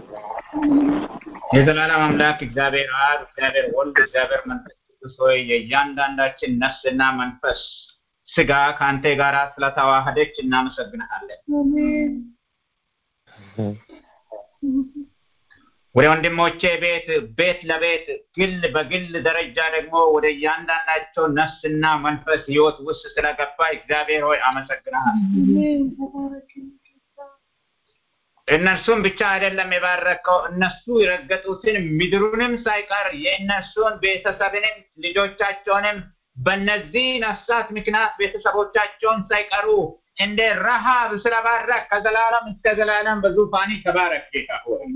Speaker 2: የዘላለም አምላክ እግዚአብሔር አብ፣ እግዚአብሔር ወልድ፣ እግዚአብሔር መንፈስ ቅዱስ ሆይ የእያንዳንዳችን ነፍስና መንፈስ ስጋ ከአንተ ጋር ስለተዋህደች እናመሰግንሃለን።
Speaker 7: አሜን
Speaker 2: ወደ ወንድሞቼ ቤት ቤት ለቤት ግል በግል ደረጃ ደግሞ ወደ እያንዳንዳቸው ነፍስና መንፈስ ህይወት ውስጥ ስለገባ እግዚአብሔር ሆይ አመሰግናል።
Speaker 7: አሜን ተባረክልኝ ጌታ
Speaker 2: እነርሱን ብቻ አይደለም የባረከው፣ እነሱ የረገጡትን ምድሩንም ሳይቀር የእነርሱን ቤተሰብንም ልጆቻቸውንም በእነዚህ ነፍሳት ምክንያት ቤተሰቦቻቸውን ሳይቀሩ እንደ ረሃብ ስለባረክ ከዘላለም እስከ ዘላለም በዙፋኒ ተባረክ ጌታ ሆይ።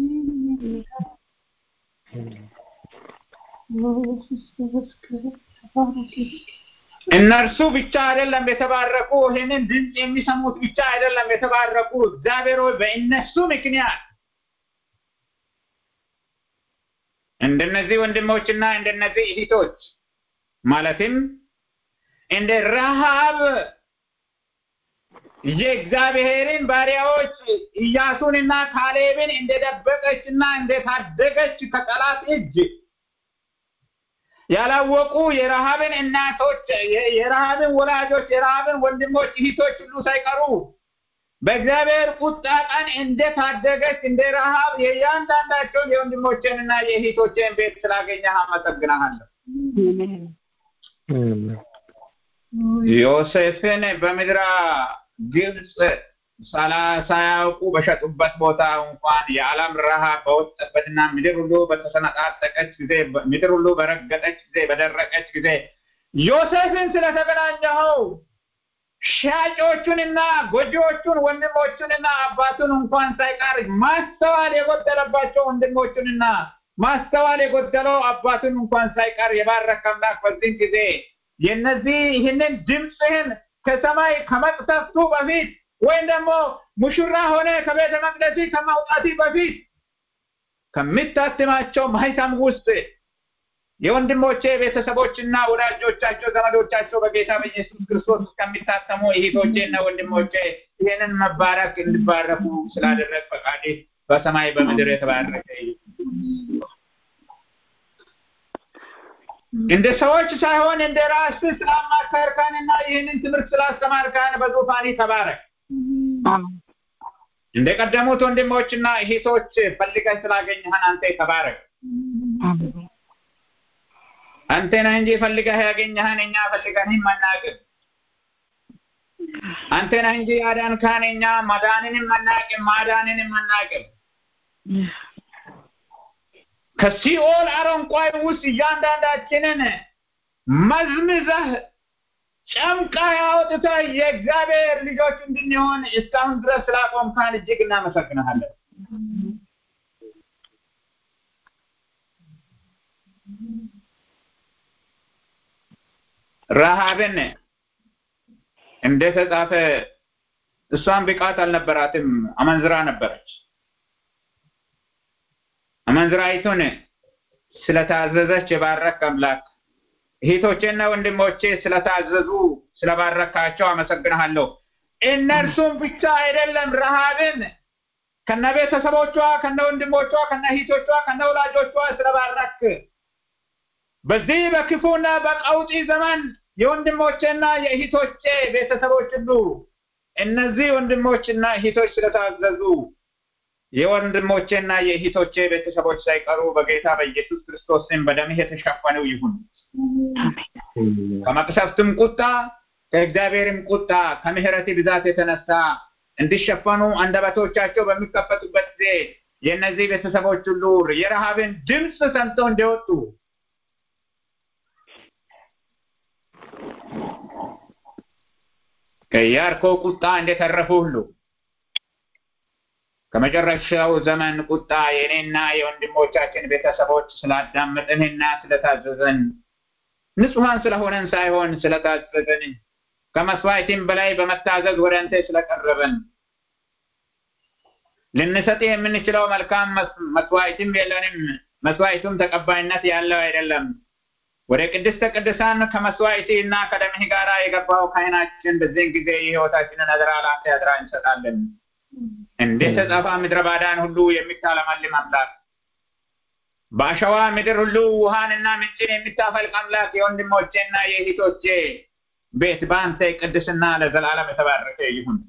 Speaker 7: ኢየሱስ ተመስገን ተባረክልኝ
Speaker 2: እነርሱ ብቻ አይደለም የተባረኩ፣ ይህንን ድምፅ የሚሰሙት ብቻ አይደለም የተባረኩ። እግዚአብሔር ሆይ በእነሱ ምክንያት እንደነዚህ ወንድሞችና እንደነዚህ እህቶች ማለትም እንደ ረሃብ የእግዚአብሔርን ባሪያዎች ኢያሱንና ካሌብን እንደደበቀችና እንደታደገች ከጠላት እጅ ያላወቁ የረሃብን እናቶች የ- የረሃብን ወላጆች የረሃብን ወንድሞች እህቶች ሁሉ ሳይቀሩ በእግዚአብሔር ቁጣ ቀን እንደታደገች እንደ ረሃብ የእያንዳንዳቸውን የወንድሞቼንና የእህቶቼን ቤት ስላገኘህ አመሰግናሃለሁ።
Speaker 6: አሜን
Speaker 2: ዮሴፍን በምድረ ግብፅ ሳላ- ሳያውቁ በሸጡበት ቦታ እንኳን የዓለም ረሃብ በወጠበትና ምድር ሁሉ በተሰነጣጠቀች ጊዜ ምድር ሁሉ በረገጠች ጊዜ በደረቀች ጊዜ ዮሴፍን ስለተገናኘኸው ሻጮቹንና ጎጂዎቹን ወንድሞቹንና አባቱን እንኳን ሳይቀር ማስተዋል የጎደለባቸው ወንድሞቹንና ማስተዋል የጎደለው አባቱን እንኳን ሳይቀር የባረከ አምላክ በዚህ ጊዜ የነዚህ ይህንን ድምፅህን ከሰማይ ከመቅሰፍቱ በፊት ወይም ደግሞ ሙሽራ ሆነ ከቤተ መቅደስ ከማውጣት በፊት ከሚታትማቸው ማህተም ውስጥ የወንድሞቼ ቤተሰቦችና ወዳጆቻቸው ዘመዶቻቸው በጌታ በኢየሱስ ክርስቶስ እስከሚታተሙ እህቶቼና ወንድሞቼ ይህንን መባረክ እንዲባረኩ ስላደረግ ፈቃዴ በሰማይ በምድር የተባረከ ይሁን። እንደ ሰዎች ሳይሆን እንደ ራስህ ስላማከርከንና ይህንን ትምህርት ስላስተማርከን በዙፋኒ ተባረክ። እንደ ቀደሙት ወንድሞችና እህቶች ፈልገህ ስላገኘህን አንተ ተባረክ። አንተ ነህ እንጂ ፈልገህ ያገኘህን እኛ ፈልገንም አናውቅም። አንተ ነህ እንጂ ያዳንከን እኛ ማዳንንም አናውቅም፣ ማዳንንም አናውቅም። ከሲኦል አረንቋይ ውስጥ እያንዳንዳችንን መዝምዘህ ጨምቃ አውጥተህ የእግዚአብሔር ልጆች እንድንሆን እስካሁን ድረስ ስላቆምካን እጅግ እናመሰግንሃለን። ረሃብን እንደተጻፈ እሷን ብቃት አልነበራትም፣ አመንዝራ ነበረች። አመንዝራይቱን ስለታዘዘች የባረክ አምላክ እህቶቼና ወንድሞቼ ስለታዘዙ ስለባረካቸው አመሰግንሃለሁ። እነርሱም ብቻ አይደለም ረሃብን ከነ ቤተሰቦቿ ከነ ወንድሞቿ ከነ እህቶቿ ከነ ወላጆቿ ስለባረክ በዚህ በክፉና በቀውጢ ዘመን የወንድሞቼና የእህቶቼ ቤተሰቦች ሁሉ እነዚህ ወንድሞችና እህቶች ስለታዘዙ የወንድሞቼና የእህቶቼ ቤተሰቦች ሳይቀሩ በጌታ በኢየሱስ ክርስቶስ ስም በደምህ የተሸፈኑ ይሁን። ከመቅሰፍትም ቁጣ ከእግዚአብሔርም ቁጣ ከምሕረት ብዛት የተነሳ እንዲሸፈኑ አንደበቶቻቸው በሚከፈቱበት ጊዜ የእነዚህ ቤተሰቦች ሁሉ የረሃብን ድምፅ ሰምተው እንዲወጡ ከኢያሪኮ ቁጣ እንደተረፉ ሁሉ ከመጨረሻው ዘመን ቁጣ የእኔና የወንድሞቻችን ቤተሰቦች ስላዳመጥንና ስለታዘዘን ንጹሐን ስለሆነን ሳይሆን ስለታዘዘን ከመስዋዕትም በላይ በመታዘዝ ወደ አንተ ስለቀረበን ልንሰጥ የምንችለው መልካም መስዋዕትም የለንም። መስዋዕቱም ተቀባይነት ያለው አይደለም። ወደ ቅድስተ ቅዱሳን ከመስዋዕት እና ከደምህ ጋር የገባው ካህናችን በዚህን ጊዜ የሕይወታችንን አደራ ለአንተ አደራ እንሰጣለን። እንደ ተጻፈ ምድረ ባዳን ሁሉ የሚታለመልም አምላክ በአሸዋ ምድር ሁሉ ውሃንና ምንጭን የሚታፈልቅ አምላክ የወንድሞቼና የእህቶቼ ቤት በአንተ ቅድስና ለዘላለም የተባረከ ይሁን።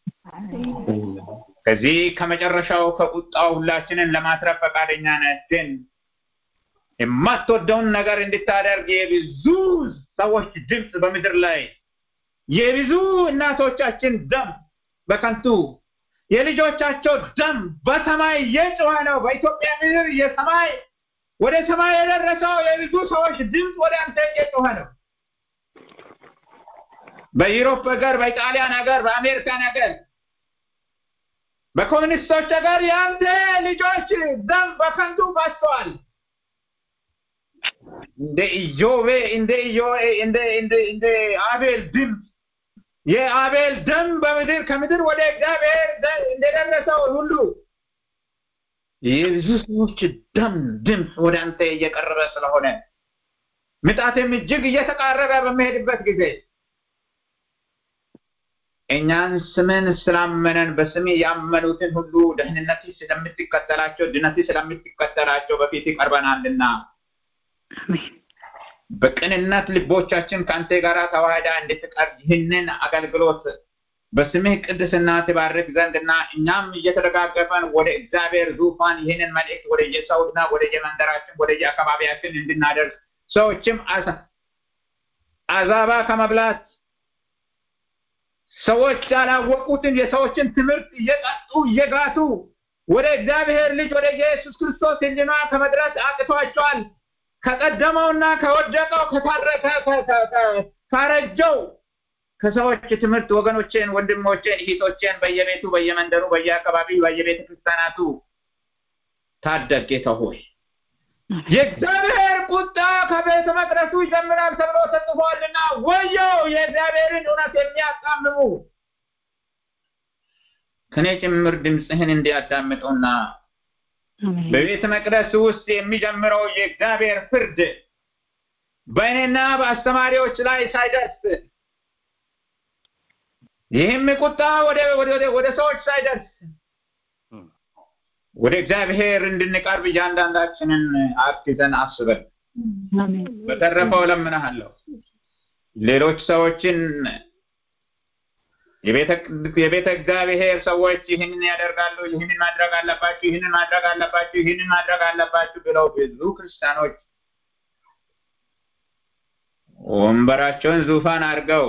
Speaker 2: ከዚህ ከመጨረሻው ከቁጣው ሁላችንን ለማትረፍ ፈቃደኛ ነህ። ግን የማትወደውን ነገር እንድታደርግ የብዙ ሰዎች ድምፅ በምድር ላይ የብዙ እናቶቻችን ደም በከንቱ የልጆቻቸው ደም በሰማይ እየጮኸ ነው። በኢትዮጵያ ምድር የሰማይ ወደ ሰማይ የደረሰው የብዙ ሰዎች ድምፅ ወደ አንተ እየጮኸ ነው። በዩሮፕ ሀገር፣ በኢጣሊያን ሀገር፣ በአሜሪካን ሀገር፣ በኮሚኒስቶች ሀገር የአንተ ልጆች ደም በከንቱ ፈሰዋል። እንደ ኢዮቤ እንደ ኢዮቤ እንደ እንደ እንደ አቤል ድምፅ የአቤል ደም በምድር ከምድር ወደ እግዚአብሔር እንደደረሰው ሁሉ የብዙ ሰዎች ደም ድምፅ ወደ አንተ እየቀረበ ስለሆነ ምጣትም እጅግ እየተቃረበ በሚሄድበት ጊዜ እኛን ስምን ስላመነን በስሜ ያመኑትን ሁሉ ደህንነት ስለምትከተላቸው ድነት ስለምትከተላቸው በፊት ይቀርበናልና በቅንነት ልቦቻችን ከአንተ ጋር ተዋህዳ እንድትቀርብ ይህንን አገልግሎት በስምህ ቅድስና ትባርክ ዘንድና እኛም እየተደጋገፈን ወደ እግዚአብሔር ዙፋን ይህንን መልእክት ወደ የሰውና ወደ የመንደራችን ወደ የአካባቢያችን እንድናደርስ ሰዎችም አዛባ ከመብላት ሰዎች ያላወቁትን የሰዎችን ትምህርት እየጠጡ እየጋቱ ወደ እግዚአብሔር ልጅ ወደ ኢየሱስ ክርስቶስ ሕሊና ከመድረስ አቅቷቸዋል። ከቀደመውና ከወደቀው ካረጀው ከሰዎች ትምህርት ወገኖቼን፣ ወንድሞቼን፣ እህቶቼን በየቤቱ በየመንደሩ፣ በየአካባቢው፣ በየቤተ ክርስቲያናቱ ታደግ ጌታ ሆይ። የእግዚአብሔር ቁጣ ከቤተ መቅደሱ ይጀምራል ተብሎ ተጽፏልና ወየው የእግዚአብሔርን እውነት የሚያጣምሙ ከኔ ጭምር ድምፅህን እንዲያዳምጡና በቤተ መቅደስ ውስጥ የሚጀምረው የእግዚአብሔር ፍርድ በእኔና በአስተማሪዎች ላይ ሳይደርስ ይህም ቁጣ ወደ ወደ ወደ ሰዎች ሳይደርስ ወደ እግዚአብሔር እንድንቀርብ እያንዳንዳችንን አግዘን አስበን። በተረፈው እለምንሃለሁ ሌሎች ሰዎችን የቤተ እግዚአብሔር ሰዎች ይህንን ያደርጋሉ፣ ይህንን ማድረግ አለባችሁ፣ ይህንን ማድረግ አለባችሁ፣ ይህንን ማድረግ አለባችሁ ብለው ብዙ ክርስቲያኖች ወንበራቸውን ዙፋን አድርገው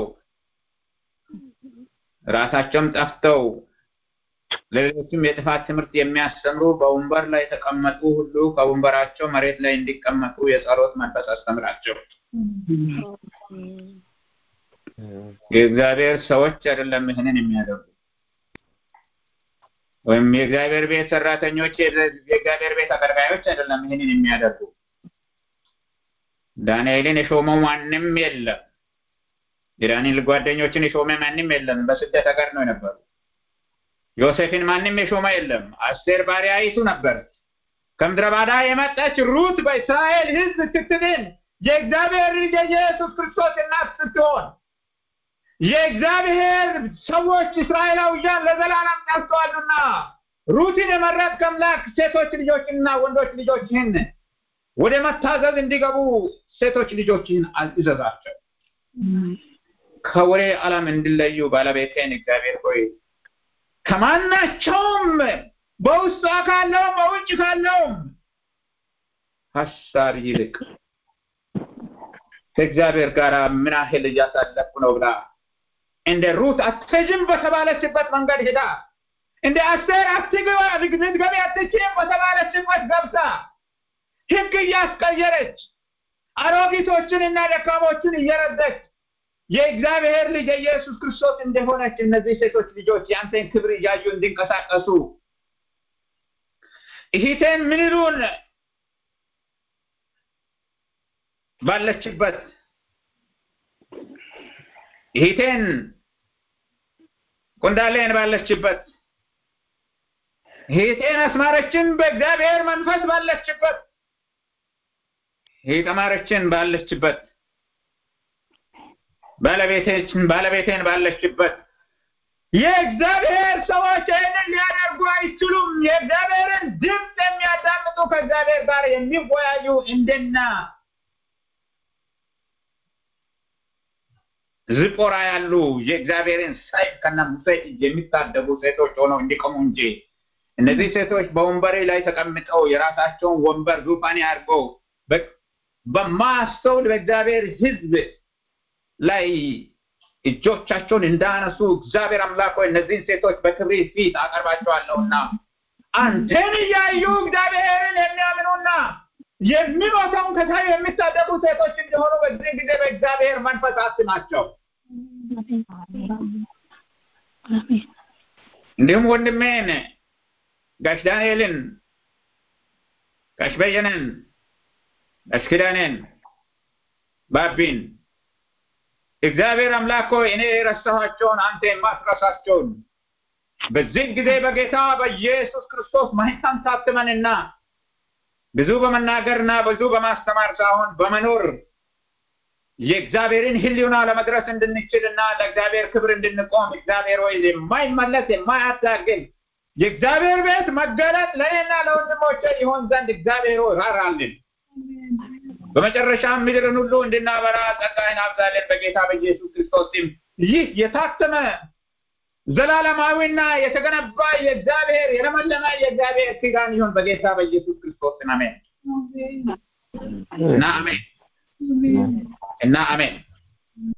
Speaker 2: ራሳቸውም ጠፍተው ለሌሎችም የጥፋት ትምህርት የሚያስተምሩ በወንበር ላይ የተቀመጡ ሁሉ ከወንበራቸው መሬት ላይ እንዲቀመጡ የጸሎት መንፈስ አስተምራቸው። የእግዚአብሔር ሰዎች አይደለም ይህንን የሚያደርጉ ወይም የእግዚአብሔር ቤት ሰራተኞች የእግዚአብሔር ቤት አገልጋዮች አይደለም ይህንን የሚያደርጉ ዳንኤልን የሾመው ማንም የለም የዳንኤል ጓደኞችን የሾመ ማንም የለም በስደት ሀገር ነው የነበሩ ዮሴፍን ማንም የሾመ የለም አስቴር ባሪያይቱ ነበረች ከምድረ ባዳ የመጣች ሩት በእስራኤል ህዝብ ስትድን የእግዚአብሔር ልጅ የኢየሱስ ክርስቶስ እናት ስትሆን የእግዚአብሔር ሰዎች እስራኤላውያን ለዘላለም ጠፍተዋልና ሩትን የመረጥ ከአምላክ ሴቶች ልጆችንና ወንዶች ልጆችህን ወደ መታዘዝ እንዲገቡ ሴቶች ልጆችህን እዘዛቸው ከወሬ ዓለም እንዲለዩ ባለቤቴን እግዚአብሔር ሆይ ከማናቸውም በውስጧ ካለውም በውጭ ካለውም ሀሳብ ይልቅ ከእግዚአብሔር ጋር ምን ያህል እያሳለፍኩ ነው ብላ እንደ ሩት አትሄጂም በተባለችበት መንገድ ሄዳ እንደ አስቴር አትግባ ልትገቢ አትችይም በተባለችበት ገብታ ህግ እያስቀየረች አሮጊቶችን እና ደካሞችን እየረደች የእግዚአብሔር ልጅ የኢየሱስ ክርስቶስ እንደሆነች እነዚህ ሴቶች ልጆች የአንተን ክብር እያዩ እንዲንቀሳቀሱ እህቴን ምን ይሉን ባለችበት እህቴን ቁንዳሌን ባለችበት እህቴን አስማረችን በእግዚአብሔር መንፈስ ባለችበት ተማረችን ባለችበት ባለቤቴችን ባለቤቴን ባለችበት የእግዚአብሔር ሰዎች ይህንን ሊያደርጉ አይችሉም። የእግዚአብሔርን ድምፅ የሚያዳምጡ ከእግዚአብሔር ጋር የሚወያዩ እንደና ዝጶራ ያሉ የእግዚአብሔርን ሰይፍ ከነ ሙሴ እጅ የሚታደጉ ሴቶች ሆነው እንዲቆሙ እንጂ እነዚህ ሴቶች በወንበሬ ላይ ተቀምጠው የራሳቸውን ወንበር ዙፋን አድርገው በማስተውል በእግዚአብሔር ሕዝብ ላይ እጆቻቸውን እንዳነሱ እግዚአብሔር አምላክ ሆይ እነዚህን ሴቶች በክብር ፊት አቀርባቸዋለሁና አንተን እያዩ እግዚአብሔርን የሚያምኑና የሚሞተውን ከሳዩ የሚታደጉ ሴቶች እንዲሆኑ በዚህ ጊዜ በእግዚአብሔር መንፈስ አስማቸው። እንዲሁም ወንድሜን ጋሽ ዳንኤልን፣ ጋሽ በየነን፣ ጋሽ ኪዳኔን፣ ባቢን እግዚአብሔር አምላክ ሆይ እኔ የረሳኋቸውን አንተ የማትረሳቸውን በዚህ ጊዜ በጌታ በኢየሱስ ክርስቶስ ማህተም ታትመንና ብዙ በመናገርና ብዙ በማስተማር ሳይሆን በመኖር የእግዚአብሔርን ሕልውና ለመድረስ እንድንችልና ለእግዚአብሔር ክብር እንድንቆም እግዚአብሔር ሆይ የማይመለስ የማያታግል የእግዚአብሔር ቤት መገለጥ ለእኔና ለወንድሞቼ ይሆን ዘንድ እግዚአብሔር ሆይ ራራልን። በመጨረሻም ምድርን ሁሉ እንድናበራ ጸጋህን አብዛለን በጌታ በኢየሱስ ክርስቶስ ስም። ይህ የታተመ ዘላለማዊና የተገነባ የእግዚአብሔር የለመለመ የእግዚአብሔር ኪዳን ይሁን በጌታ በኢየሱስ ክርስቶስ ስም አሜን እና አሜን እና አሜን።